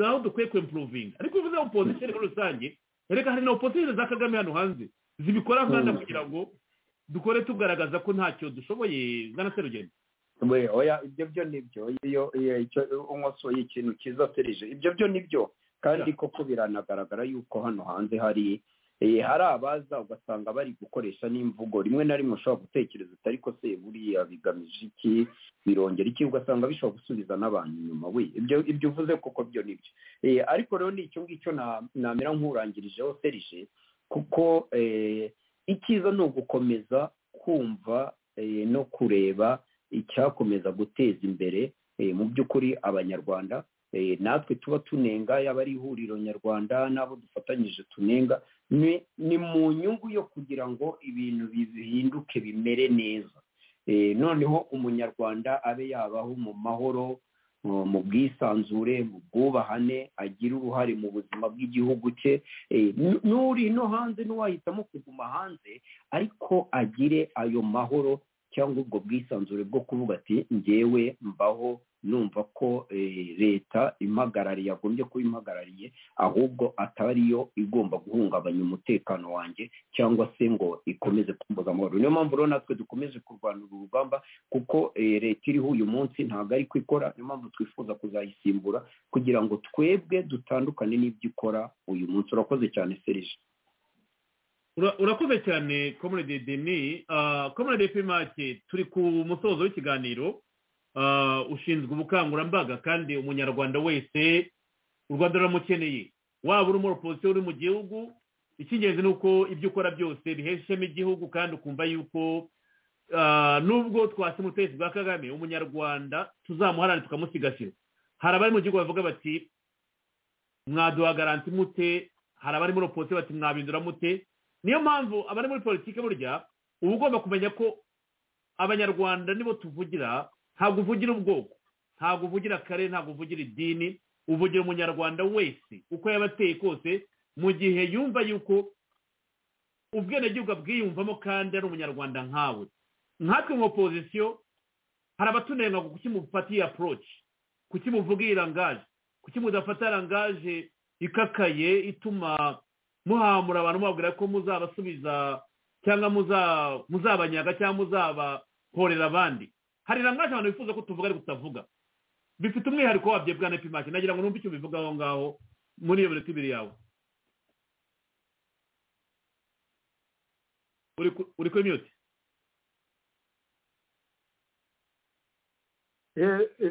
aho dukwiye kwempuruvinga ariko uvuze opozisiyo muri rusange reka hari na opozisiyo za kagame hano hanze zibikora nkana Mm. kugira ngo dukore tugaragaza ko ntacyo dushoboye ngana se rugendo we oya ibyo byo nibyo iyo iyo- icyo unkosoye ikintu cyiza serije ibyo byo nibyo kandi koko biranagaragara yuko hano hanze hari eh, hari abaza ugasanga bari gukoresha n'imvugo rimwe na rimwe ushobora gutekereza uti ariko se buriya bigamije iki birongera iki ugasanga bishobora gusubiza n'abantu inyuma we ibyo ibyo uvuze koko byo nibyo Eh, ariko rero ni icyo ngicyo na- namera nk'urangirijeho serije kuko eh, icyiza ni ugukomeza kumva eh, no kureba icyakomeza guteza imbere eh, mu by'ukuri abanyarwanda eh, natwe tuba tunenga yaba ari ihuriro nyarwanda n'abo dufatanyije tunenga ni ni mu nyungu yo kugira ngo ibintu bihinduke bimere neza Eh, noneho umunyarwanda abe yabaho mu mahoro mu mu bwisanzure mu bwubahane agire uruhare mu buzima bw'igihugu cye Eh, n- n'uri no hanze n'uwahitamo kuguma hanze ariko agire ayo mahoro cyangwa ubwo bwisanzure bwo kuvuga ati ngewe mbaho numva ko leta impagarariye agombye kuba impagarariye ahubwo atari yo igomba guhungabanya umutekano wanjye cyangwa se ngo ikomeze kumbuza amahoro niyo mpamvu rero natwe dukomeze kurwanira urugamba kuko leta iriho uyu munsi ntabwo ari ko ikora niyo mpamvu twifuza kuzayisimbura kugira ngo twebwe dutandukane n'ibyo ikora uyu munsi urakoze cyane serije urakoze cyane komerede deni komerede pimake turi ku musozo w'ikiganiro ushinzwe ubukangurambaga kandi umunyarwanda wese u rwanda ruramukeneye waba uri umuroposito uri mu gihugu icy'ingenzi ni uko ibyo ukora byose bihesha ishema igihugu kandi ukumva yuko nubwo twasi ubutegetsi bwa kagame umunyarwanda tuzamuharane tukamusigasira hari abari mu gihugu bavuga bati mwaduha garanti mute hari abari muri oposite bati mwabindura mute niyo mpamvu abari muri politiki burya uba ugomba kumenya ko abanyarwanda nibo tuvugira ntabwo uvugira ubwoko ntabwo uvugira akarere ntabwo uvugira idini uvugira umunyarwanda wese uko yaba ateye kose mu gihe yumva yuko ubwenegihugu abwiyumvamo kandi ari umunyarwanda nkawe nkatwe mu opozisiyo hari abatunenga ku kuki mufatiye aporoci kuki muvuga iyi rangaje kuki mudafata rangaje ikakaye ituma muhamura abantu mubabwira ko muzabasubiza cyangwa muzabanyaga cyangwa muzabakorera abandi hari rangaje abantu bifuza ko tuvuga ariko tutavuga bifite umwihariko wabyo bwa nepimake nagira ngo numve icyo bivuga aho ngaho muri iyo minota ibiri yawe uri kuri miyuti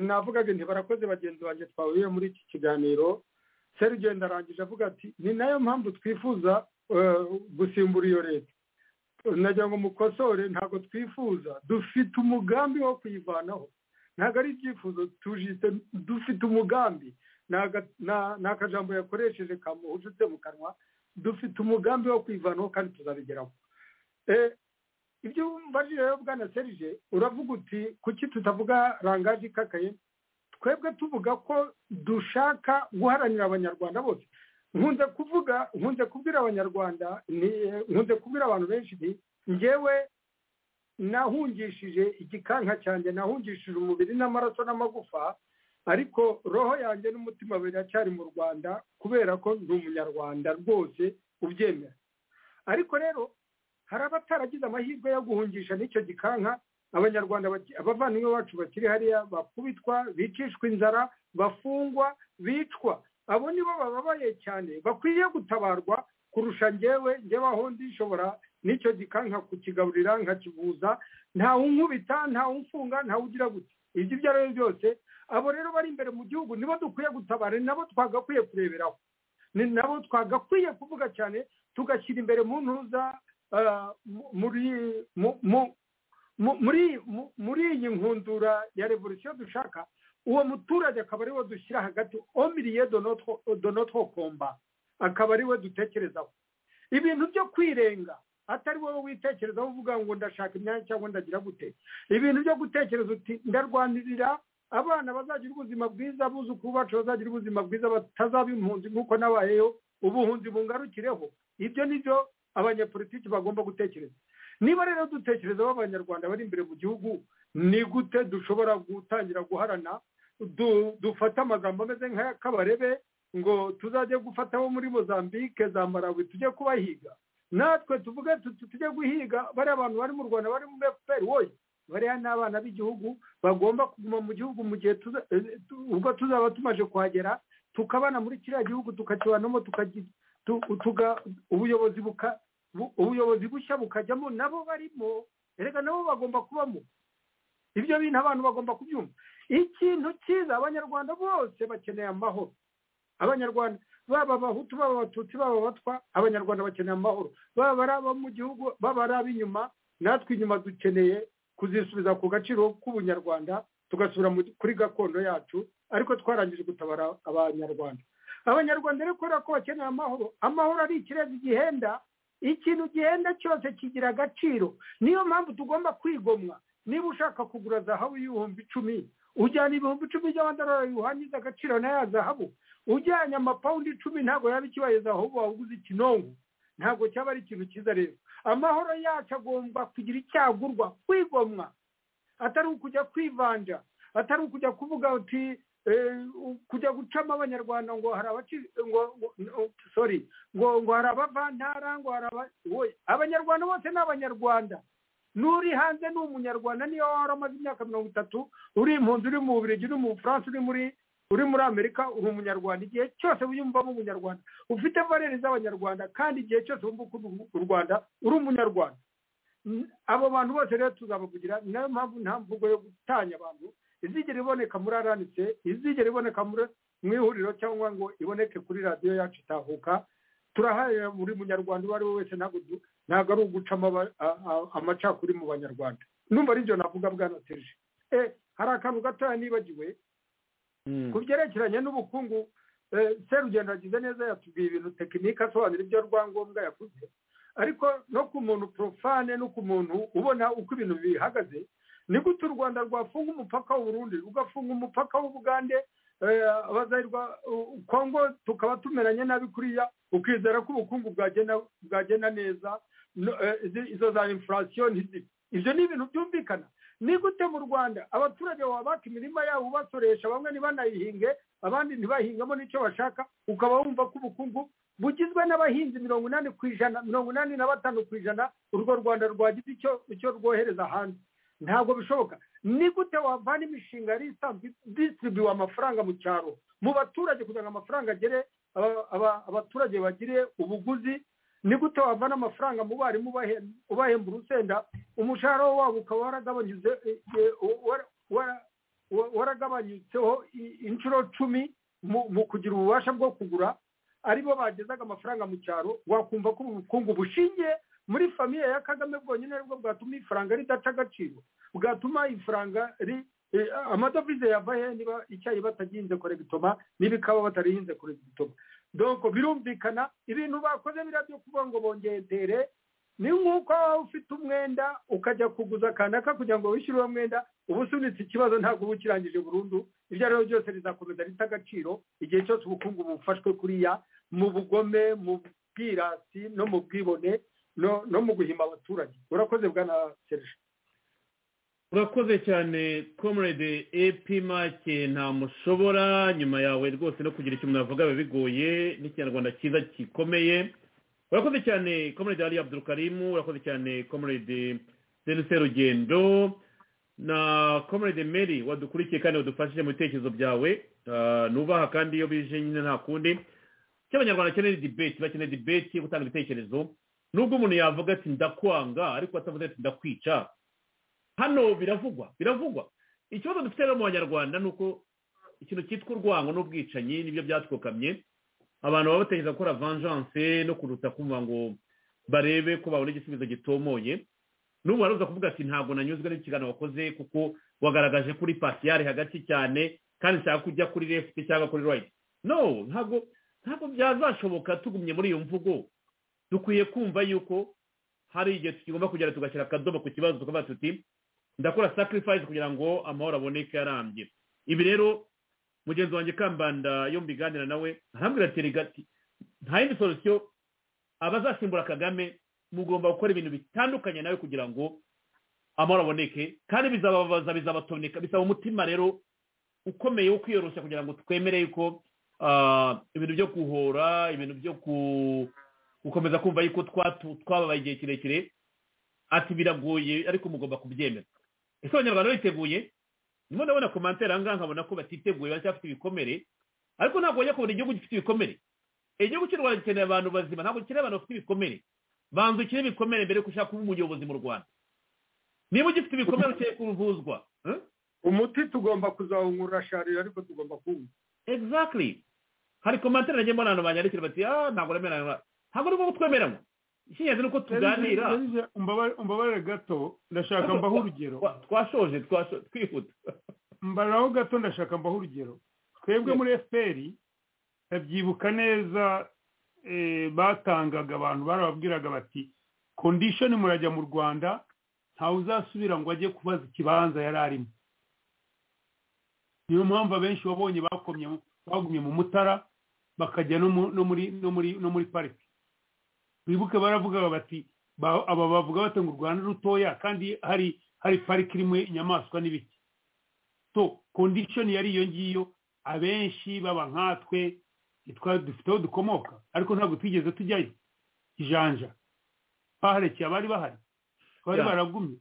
navugaga nti barakoze bagenzi banjye twahuye muri iki kiganiro serge ndarangije avuga ati ni nayo mpamvu twifuza gusimbura iyo leta nagira ngo mukosore ntabwo twifuza dufite umugambi wo kuyivanaho ntabwo ari ibyifuzo tujite dufite umugambi ni akajambo yakoresheje kamuhujutse mu kanwa dufite umugambi wo kuyivanaho kandi tuzabigeraho ibyo mbajije rero bwana serge uravuga uti kuki tutavuga rangaje ikakaye twebwe tuvuga ko dushaka guharanira abanyarwanda bose nkunze kuvuga nkunze kubwira abanyarwanda nkunze kubwira abantu benshi nti ngewe nahungishije igikanka cyanjye nahungishije umubiri n'amaraso n'amagufa ariko roho yanjye n'umutima biracyari mu rwanda kubera ko ndi umunyarwanda rwose ubyemera ariko rero hari abataragize amahirwe yo guhungisha n'icyo gikanka abanyarwanda abavandimwe bacu bakiri hariya bakubitwa bicishwa inzara bafungwa bicwa abo nibo bababaye cyane bakwiye gutabarwa kurusha ngewe ngewe aho ndishobora n'icyo gikanka kukigaburira nkakivuza ntawunkubita ntawumfunga ntawugira gutya ibyo ibyo ari byo byose abo rero bari imbere mu gihugu nibo dukwiye gutabara ni nabo twagakwiye kureberaho ni nabo twagakwiye kuvuga cyane tugashyira imbere mu ntuza muri muri iyi nkundura ya revolisiyo dushaka uwo muturage akaba ariwe dushyira hagati omiriye donotwo komba akaba ariwe dutekerezaho ibintu byo kwirenga atari wowe witekerezaho uvuga ngo ndashaka imyanya cyangwa ndagira gute ibintu byo gutekereza uti ndarwanirira abana bazagira ubuzima bwiza abuzukuru bacu bazagira ubuzima bwiza batazaba impunzi nk'uko nabayeyo ubuhunzi bungarukireho ibyo ni byo abanyapolitiki bagomba gutekereza niba rero dutekereza abanyarwanda bari imbere mu gihugu ni gute dushobora gutangira guharana dufata amagambo ameze nk'akabarebe ngo tuzajye gufata abo muri mozambique za marawi tujye kubahiga natwe tuvuge tujye guhiga bariya abantu bari mu rwanda bari muri efuperi wowe bariya ni abana b'igihugu bagomba kuguma mu gihugu mu gihe ubwo tuzaba tumaze kuhagera tukabana muri kiriya gihugu tukakibanamo ubuyobozi ubuyobozi bushya bukajyamo nabo barimo erega nabo bagomba kubamo ibyo bintu abantu bagomba kubyumva ikintu cyiza abanyarwanda bose bakeneye amahoro abanyarwanda baba abahutu baba abatutsi baba abatwa abanyarwanda bakeneye amahoro baba ari abo mu gihugu baba ari ab'inyuma natwe inyuma dukeneye kuzisubiza ku gaciro k'ubunyarwanda tugasubira kuri gakondo yacu ariko twarangije gutabara abanyarwanda abanyarwanda rero kubera ko bakeneye amahoro amahoro ari ikirezi gihenda ikintu gihenda cyose kigira agaciro niyo mpamvu tugomba kwigomwa niba ushaka kugura zahabu y'ibihumbi icumi ujyana ibihumbi icumi by'amadolari bihangiza agaciro na ya zahabu ujyanye amapawundi icumi ntabwo yaba ikibaye zahabu waguze ikinongo ntabwo cyaba ari ikintu cyiza rero amahoro yacu agomba kugira icyagurwa kwigomwa atari ukujya kwivanja atari ukujya kuvuga uti eh, kujya gucamo abanyarwanda ngo hari abaci ngo ngo- ngo- sorry ngo ngo hari abavantara ngo hari aba wowe abanyarwanda bose ni abanyarwanda n'uri hanze ni umunyarwanda niyo waba waramaze imyaka mirongo itatu uri impunzi uri mu bubiligi uri mu bufaransa uri muri uri muri amerika uri umunyarwanda igihe cyose wiyumvamo umunyarwanda ufite valere z'abanyarwanda kandi igihe cyose wumva ukunda u rwanda uri umunyarwanda N- abo bantu bose rero tuzabavugira ni nayo mpamvu nta mvugo yo gutanya abantu izigera iboneka muri aranitse izigera iboneka muri- mu ihuriro cyangwa ngo iboneke kuri radiyo yacu itahuka turaharanira buri munyarwanda uwo ari we wese ntabwo du- ntabwo ari ugucamo aba- a- a- amacakuri mu banyarwanda numva ari byo navuga bwana serge Eh, hari akantu gatoya nibagiwe ku byerekeranye n'ubukungu eh, serugendo yagize neza yatubwiye ibintu tekinike asobanura ibyo rwangombwa yavuze ariko no ku muntu profane no ku muntu ubona uko ibintu bihagaze ni gute u rwanda rwafunga umupaka w'uburundi rugafunga umupaka w'ubugande eh, abazayirwa u- kongo tukaba tumeranye nabi kuriya ukizera ko ubukungu bwagenda bwagenda neza no- eh, izi- izo za infurasiyo ntizipfe ibyo ni ibintu byumvikana ni gute mu rwanda abaturage wabaka imirima yabo basoresha bamwe ntibanayihinge abandi ntibahingamo n'icyo bashaka ukaba wumva ko ubukungu bugizwe n'abahinzi mirongo inani ku ijana mirongo inani na batanu ku ijana urwo rwanda rwagize icyo icyo rwohereza hanze ntabwo bishoboka ni gute wavana imishinga yari isanzwe disiribiwe amafaranga mu cyaro mu baturage kugira ngo amafaranga agere aba- aba- abaturage bagire ubuguzi ni gute wavana amafaranga mu barimu ubahe- ubahemba urusenda umushahara wabo ukaba waragabanyuze eh, eh, wara- wara- wa- waragabanyutseho i- inshuro cumi mu- mu kugira ububasha bwo kugura aribo bagezaga amafaranga mu cyaro wakumva ko ubukungu bushingiye muri famiye ya kagame bwonyine aribwo bwatuma ifaranga ridaca agaciro bwatuma ifaranga ri eh, amadovize yava he niba icyayi batagihinze koregitoma n'ibikawa batarihinze koregitoma donko birumvikana ibintu bakoze biriya byo kuvuga ngo bongeye tere ni nk'uko waba ufite umwenda ukajya kuguza kanaka kugira ngo wishyure uwo mwenda uba usunitse ikibazo ntabwo uba ukirangije burundu ibyo ari byo byose bizakomeza rita agaciro igihe cyose ubukungu bufashwe kuriya mu bugome mu bwirasi no mu bwibone no no mu guhimba abaturage urakoze bwana serge urakoze cyane comrade ep make ntamushobora nyuma yawe rwose no kugira icyo umuntu avuga biba bigoye n'ikinyarwanda cyiza gikomeye urakoze cyane comrade ali abdurukarimu urakoze cyane comrade senuse rugendo na comrade mary wadukurikiye kandi wadufashije mu bitekerezo byawe Ah, nubaha kandi iyo bije nyine nta kundi icyo abanyarwanda bakeneye ni debate bakeneye debate yo gutanga ibitekerezo nubwo umuntu yavuga ati ndakwanga ariko atavuze ati ndakwica hano biravugwa biravugwa ikibazo dufite rero mu banyarwanda ni uko ikintu cyitwa urwango n'ubwicanyi nibyo byatwokamye abantu baba batekereza gukora vengeance no kuruta kumva ngo barebe ko babona igisubizo gitomoye n'ubu baruza kuvuga ati ntabwo nanyuzwe n'ikiganiro wakoze kuko wagaragaje kuri pasiyare hagati cyane kandi nshaka kujya kuri left cyangwa kuri right no ntabwo ntabwo byazashoboka tugumye muri iyo mvugo dukwiye kumva yuko hari igihe tugomba kugera tugashyira akadomo ku kibazo tukavuga tuti ndakora sacrifice kugira ngo amahoro aboneke arambye ibi rero mugenzi wanjye kambanda yo mbiganira nawe arambwira ati "Erega ati nta yindi solution abazasimbura kagame mugomba gukora ibintu bitandukanye nawe kugira ngo amahoro aboneke kandi bizababaza bizabatoneka bisaba umutima rero ukomeye wo kwiyoroshya kugira ngo twemere yuko ah, ibintu byo guhora ibintu byo ku- gukomeza kumva yuko twatu- twababaye igihe kirekire ati biragoye ariko mugomba kubyemera ese abanyarwanda biteguye ndimo ndabona komantere aha ngaha nkabona ko batiteguye baracyafite ibikomere ariko ntabwo bajya kubona igihugu gifite ibikomere igihugu cy'u rwanda gikeneye abantu bazima ntabwo gikeneye abantu bafite ibikomere banza ukire ibikomere mbere yuko ushaka kuba umuyobozi mu rwanda niba ugifite ibikomere ukeneye kuvuzwa umuti tugomba kuzawunkura sharira ariko tugomba kuwunywa exactly hari komantere nagiye mbona abantu banyandikira bati ah ntabwo remeranywa ntabwo ari bwo twemeranywa icy'ingenzi ni uko tuganira Serge, umbabare- umbabarire gato ndashaka mbaho urugero twashoje twihuta mbaraho gato ndashaka mbaho urugero twebwe muri fpr ndabyibuka neza eh, batangaga abantu barababwiraga bati condition murajya mu rwanda ntawe uzasubira ngo ajye kubaza ikibanza yari arimo niyo mpamvu abenshi wabonye bakomye bagumye mu mutara bakajya no mu- no muri no muri no muri pariki wibuke baravugaga bati ba- aba bavuga bati ngo u rwanda rutoya kandi hari hari pariki irimo inyamaswa n'ibiti to kondishoni yari iyo ngiyo abenshi baba nkatwe twa- dufite aho dukomoka ariko ntabwo twigeze tujyayo ijanja baharekeye abari bahari bari Yeah. baragumye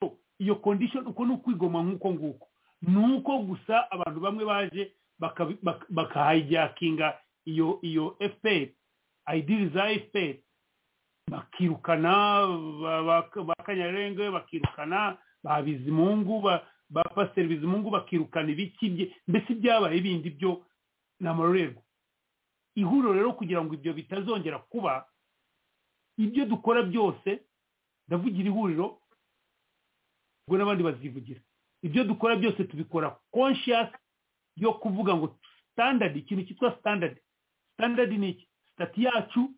So, iyo kondishoni uko ni ukwigoma nk'uko nguko ni uko gusa abantu bamwe baje bakabi- bak- bakahijakinga iyo iyo fpr ayidiri za fpr bakirukana ba- ba- ba kanyarenge bakirukana ba bizimungu ba ba pasiteri bizimungu bakirukana ibiki bye- mbese byabaye bindi byo ni amarorerwa ihuriro rero kugira ngo ibyo bitazongera kuba ibyo dukora byose ndavugira ihuriro ubwo n'abandi bazivugira ibyo dukora byose tubikora conscious yo kuvuga ngo standard ikintu cyitwa standard standard ni iki sitati yacu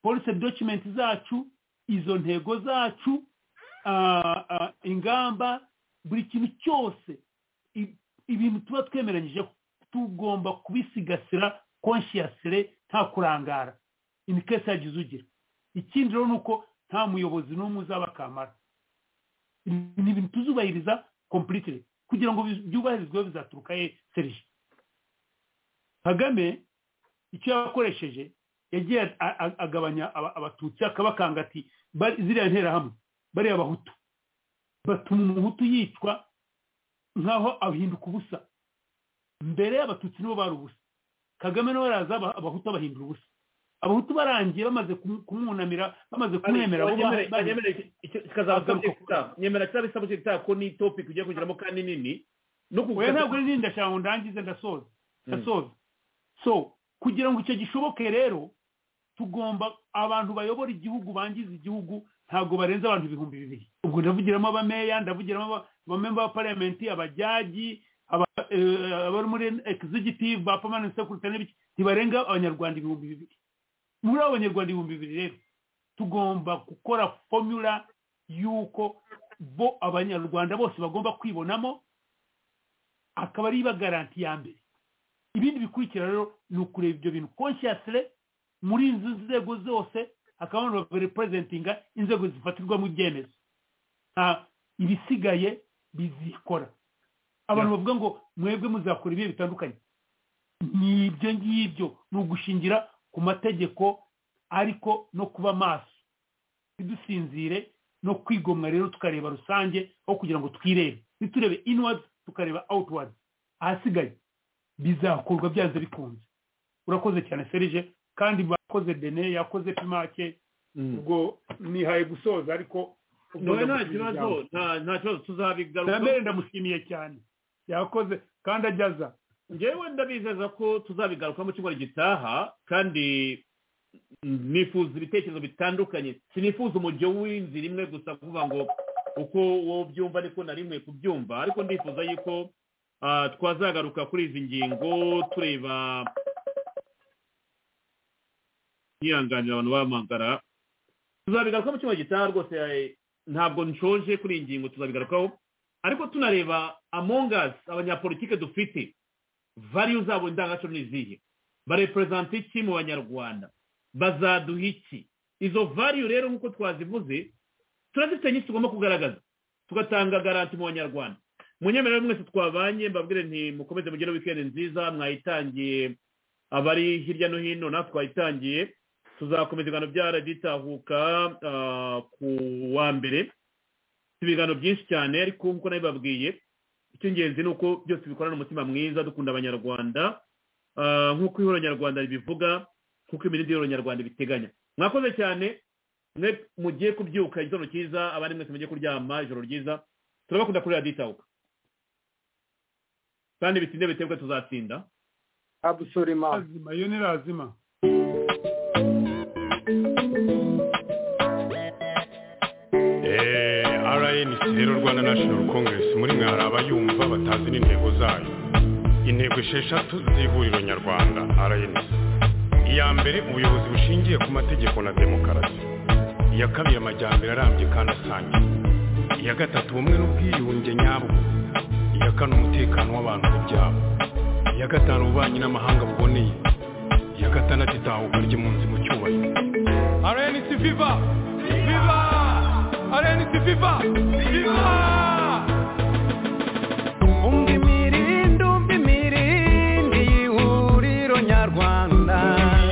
policy document zacu izo ntego zacu ah, ah, ingamba buri kintu cyose i- ibintu tuba twemeranyije tugomba kubisigasira consciously nta kurangara in case hagize ugira ikindi rero ni uko nta muyobozi n'umwe uzaba akamara ni ibintu tuzubahiriza completely kugira ngo bi- byubahirizwe bizaturuka he serije kagame icyo yakoresheje yagiye a- a- agabanya aba- abatutsi akabakanga ati "Bari- ziriya nterahamwe bariya abahutu batuma umuhutu yicwa nk'aho ahinduka ubusa mbere abatutsi nibo bari ubusa kagame nawe araza aba- abahutu abahindura ubusa abahutu barangiye bamaze kumu- kumwunamira bamaze kumwemera bo ba- ba- kikazaba nyemera kitabisaba kitaha ko ni topic ugiye kugeramo kandi nini no oya ntabwo ari nini ndashaka ngo ndangize ndasoza ndasoza so kugira ngo icyo gishoboke rero tugomba abantu bayobora igihugu bangiza igihugu ntabwo barenza abantu ibihumbi bibiri ubwo ndavugiramo abameya ndavugiramo aba- abamemba ba parliament abajyaji aba- eh, abari muri executive ba permanent secretary n'ibiki ntibarenga abanyarwanda ibihumbi bibiri muri abo banyarwanda ibihumbi bibiri rero tugomba gukora formula y'uko bo abanyarwanda bose bagomba kwibonamo akaba ari bagaranti ya mbere ibindi bikurikira rero ni ukureba ibyo bintu consciously muri izo nzego zose hakaba abantu barepresentinga inzego zifatirwamo ibyemezo nta ibisigaye bizikora abantu bavuga ngo mwebwe muzakora ibihe bitandukanye ni ibyo ngibyo ni ugushingira ku mategeko ariko no kuba maso ntidusinzire no kwigomwa rero tukareba rusange aho kugira ngo twirebe ntiturebe inwards tukareba outwards ahasigaye bizakorwa byanze bikunze urakoze cyane serije kandi bakoze bene yakoze pimake ubwo nihaye gusoza ariko ubwo Nawe nta ndamushimira kibazo, ijambo. nta kibazo tuzabigaruka Damere ndamushimiye cyane yakoze kandi ajyaza ngewe ndabizeza ko tuzabigaruka mu cyumweru gitaha kandi nifuza ibitekerezo bitandukanye sinifuza umujyo w'inzira imwe gusa kuvuga ngo uko wowe byumva niko na rimwe kubyumva ariko ndifuza yuko ah, twazagaruka kuri izi ngingo tureba yihanganira abantu bamagara tuzabigaruka mu cyumweru gitaha rwose eh, ntabwo nshonje kuri iyi ngingo tuzabigarukaho ariko tunareba amongasi abanyapolitike dufite variyu zabo indangagaciro ni izihe bareperezanta iki mu banyarwanda bazaduha iki izo variyu rero nk'uko twazivuze turazifite nyinshi tugomba kugaragaza tugatanga garanti mu banyarwanda munyemerere mwese twabanye mbabwire nti mukomeze mugire wikendi nziza mwayitangiye abari hirya no hino natwe twayitangiye tuzakomeza ibiganiro bya radiyo itahuka ah, ku wa mbere ibiganiro byinshi cyane ariko nk'uko nabibabwiye icy'ingenzi ni uko byose bikorana umutima mwiza dukunda abanyarwanda Ah, nk'uko ihuriro nyarwanda ribivuga nk'uko imirindi y'ihuriro nyarwanda ibiteganya mwakoze cyane mwe mugiye kubyuka igitondo cyiza abandi mwese mugiye kuryama ijoro ryiza turabakunda kuri radiyo itahuka kandi bitinde bitebwe tuzatsinda abusorema azima iyo ni razima rnc rero rwanda national congress muri mwe hari abayumva batazi n'intego zayo intego esheshatu z'ihuriro nyarwanda rnc iya mbere ubuyobozi bushingiye ku mategeko na demokarasi iya kabiri amajyambere arambye kandi asangiye iya gatatu ubumwe n'ubwiyunge nyabwo iya kane umutekano w'abantu n'ibyabo iya gatanu ububanyi n'amahanga buboneye iya gatandatu itahuka ry'impunzi mu cyubahiro RNC Viva! Viva! RNC Viva! Viva! umva imirindi umva imirindi y'ihuriro nyarwanda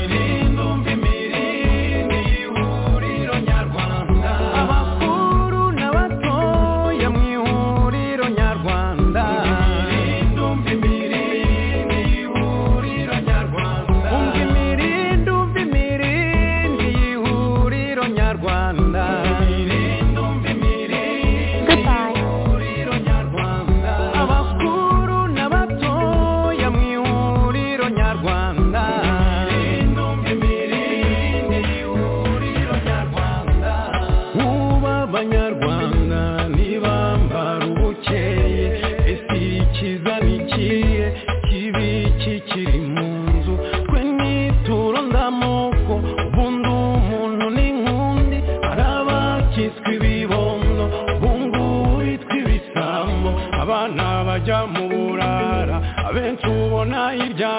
imirindi umva imirindi y'ihuriro nyarwanda abakuru n'abatoya mu ihuriro nyarwanda imirindi umva imirindi y'ihuriro nyarwanda umva imirindi umva imirindi y'ihuriro nyarwanda imirindi umva imirindi y'ihuriro nyarwanda abakuru n'abatoya mu ihuriro nyarwanda ubu abanyarwanda ntibambara ubukeye ese ikiza ni ikihe kibi kikiri mu nzu twe nituro ndamoko ubundi umuntu ni nk'undi hari abakiswe ibibondo ubungubu bitwa ibisambo abana bajya mu burara abenshi ubona hirya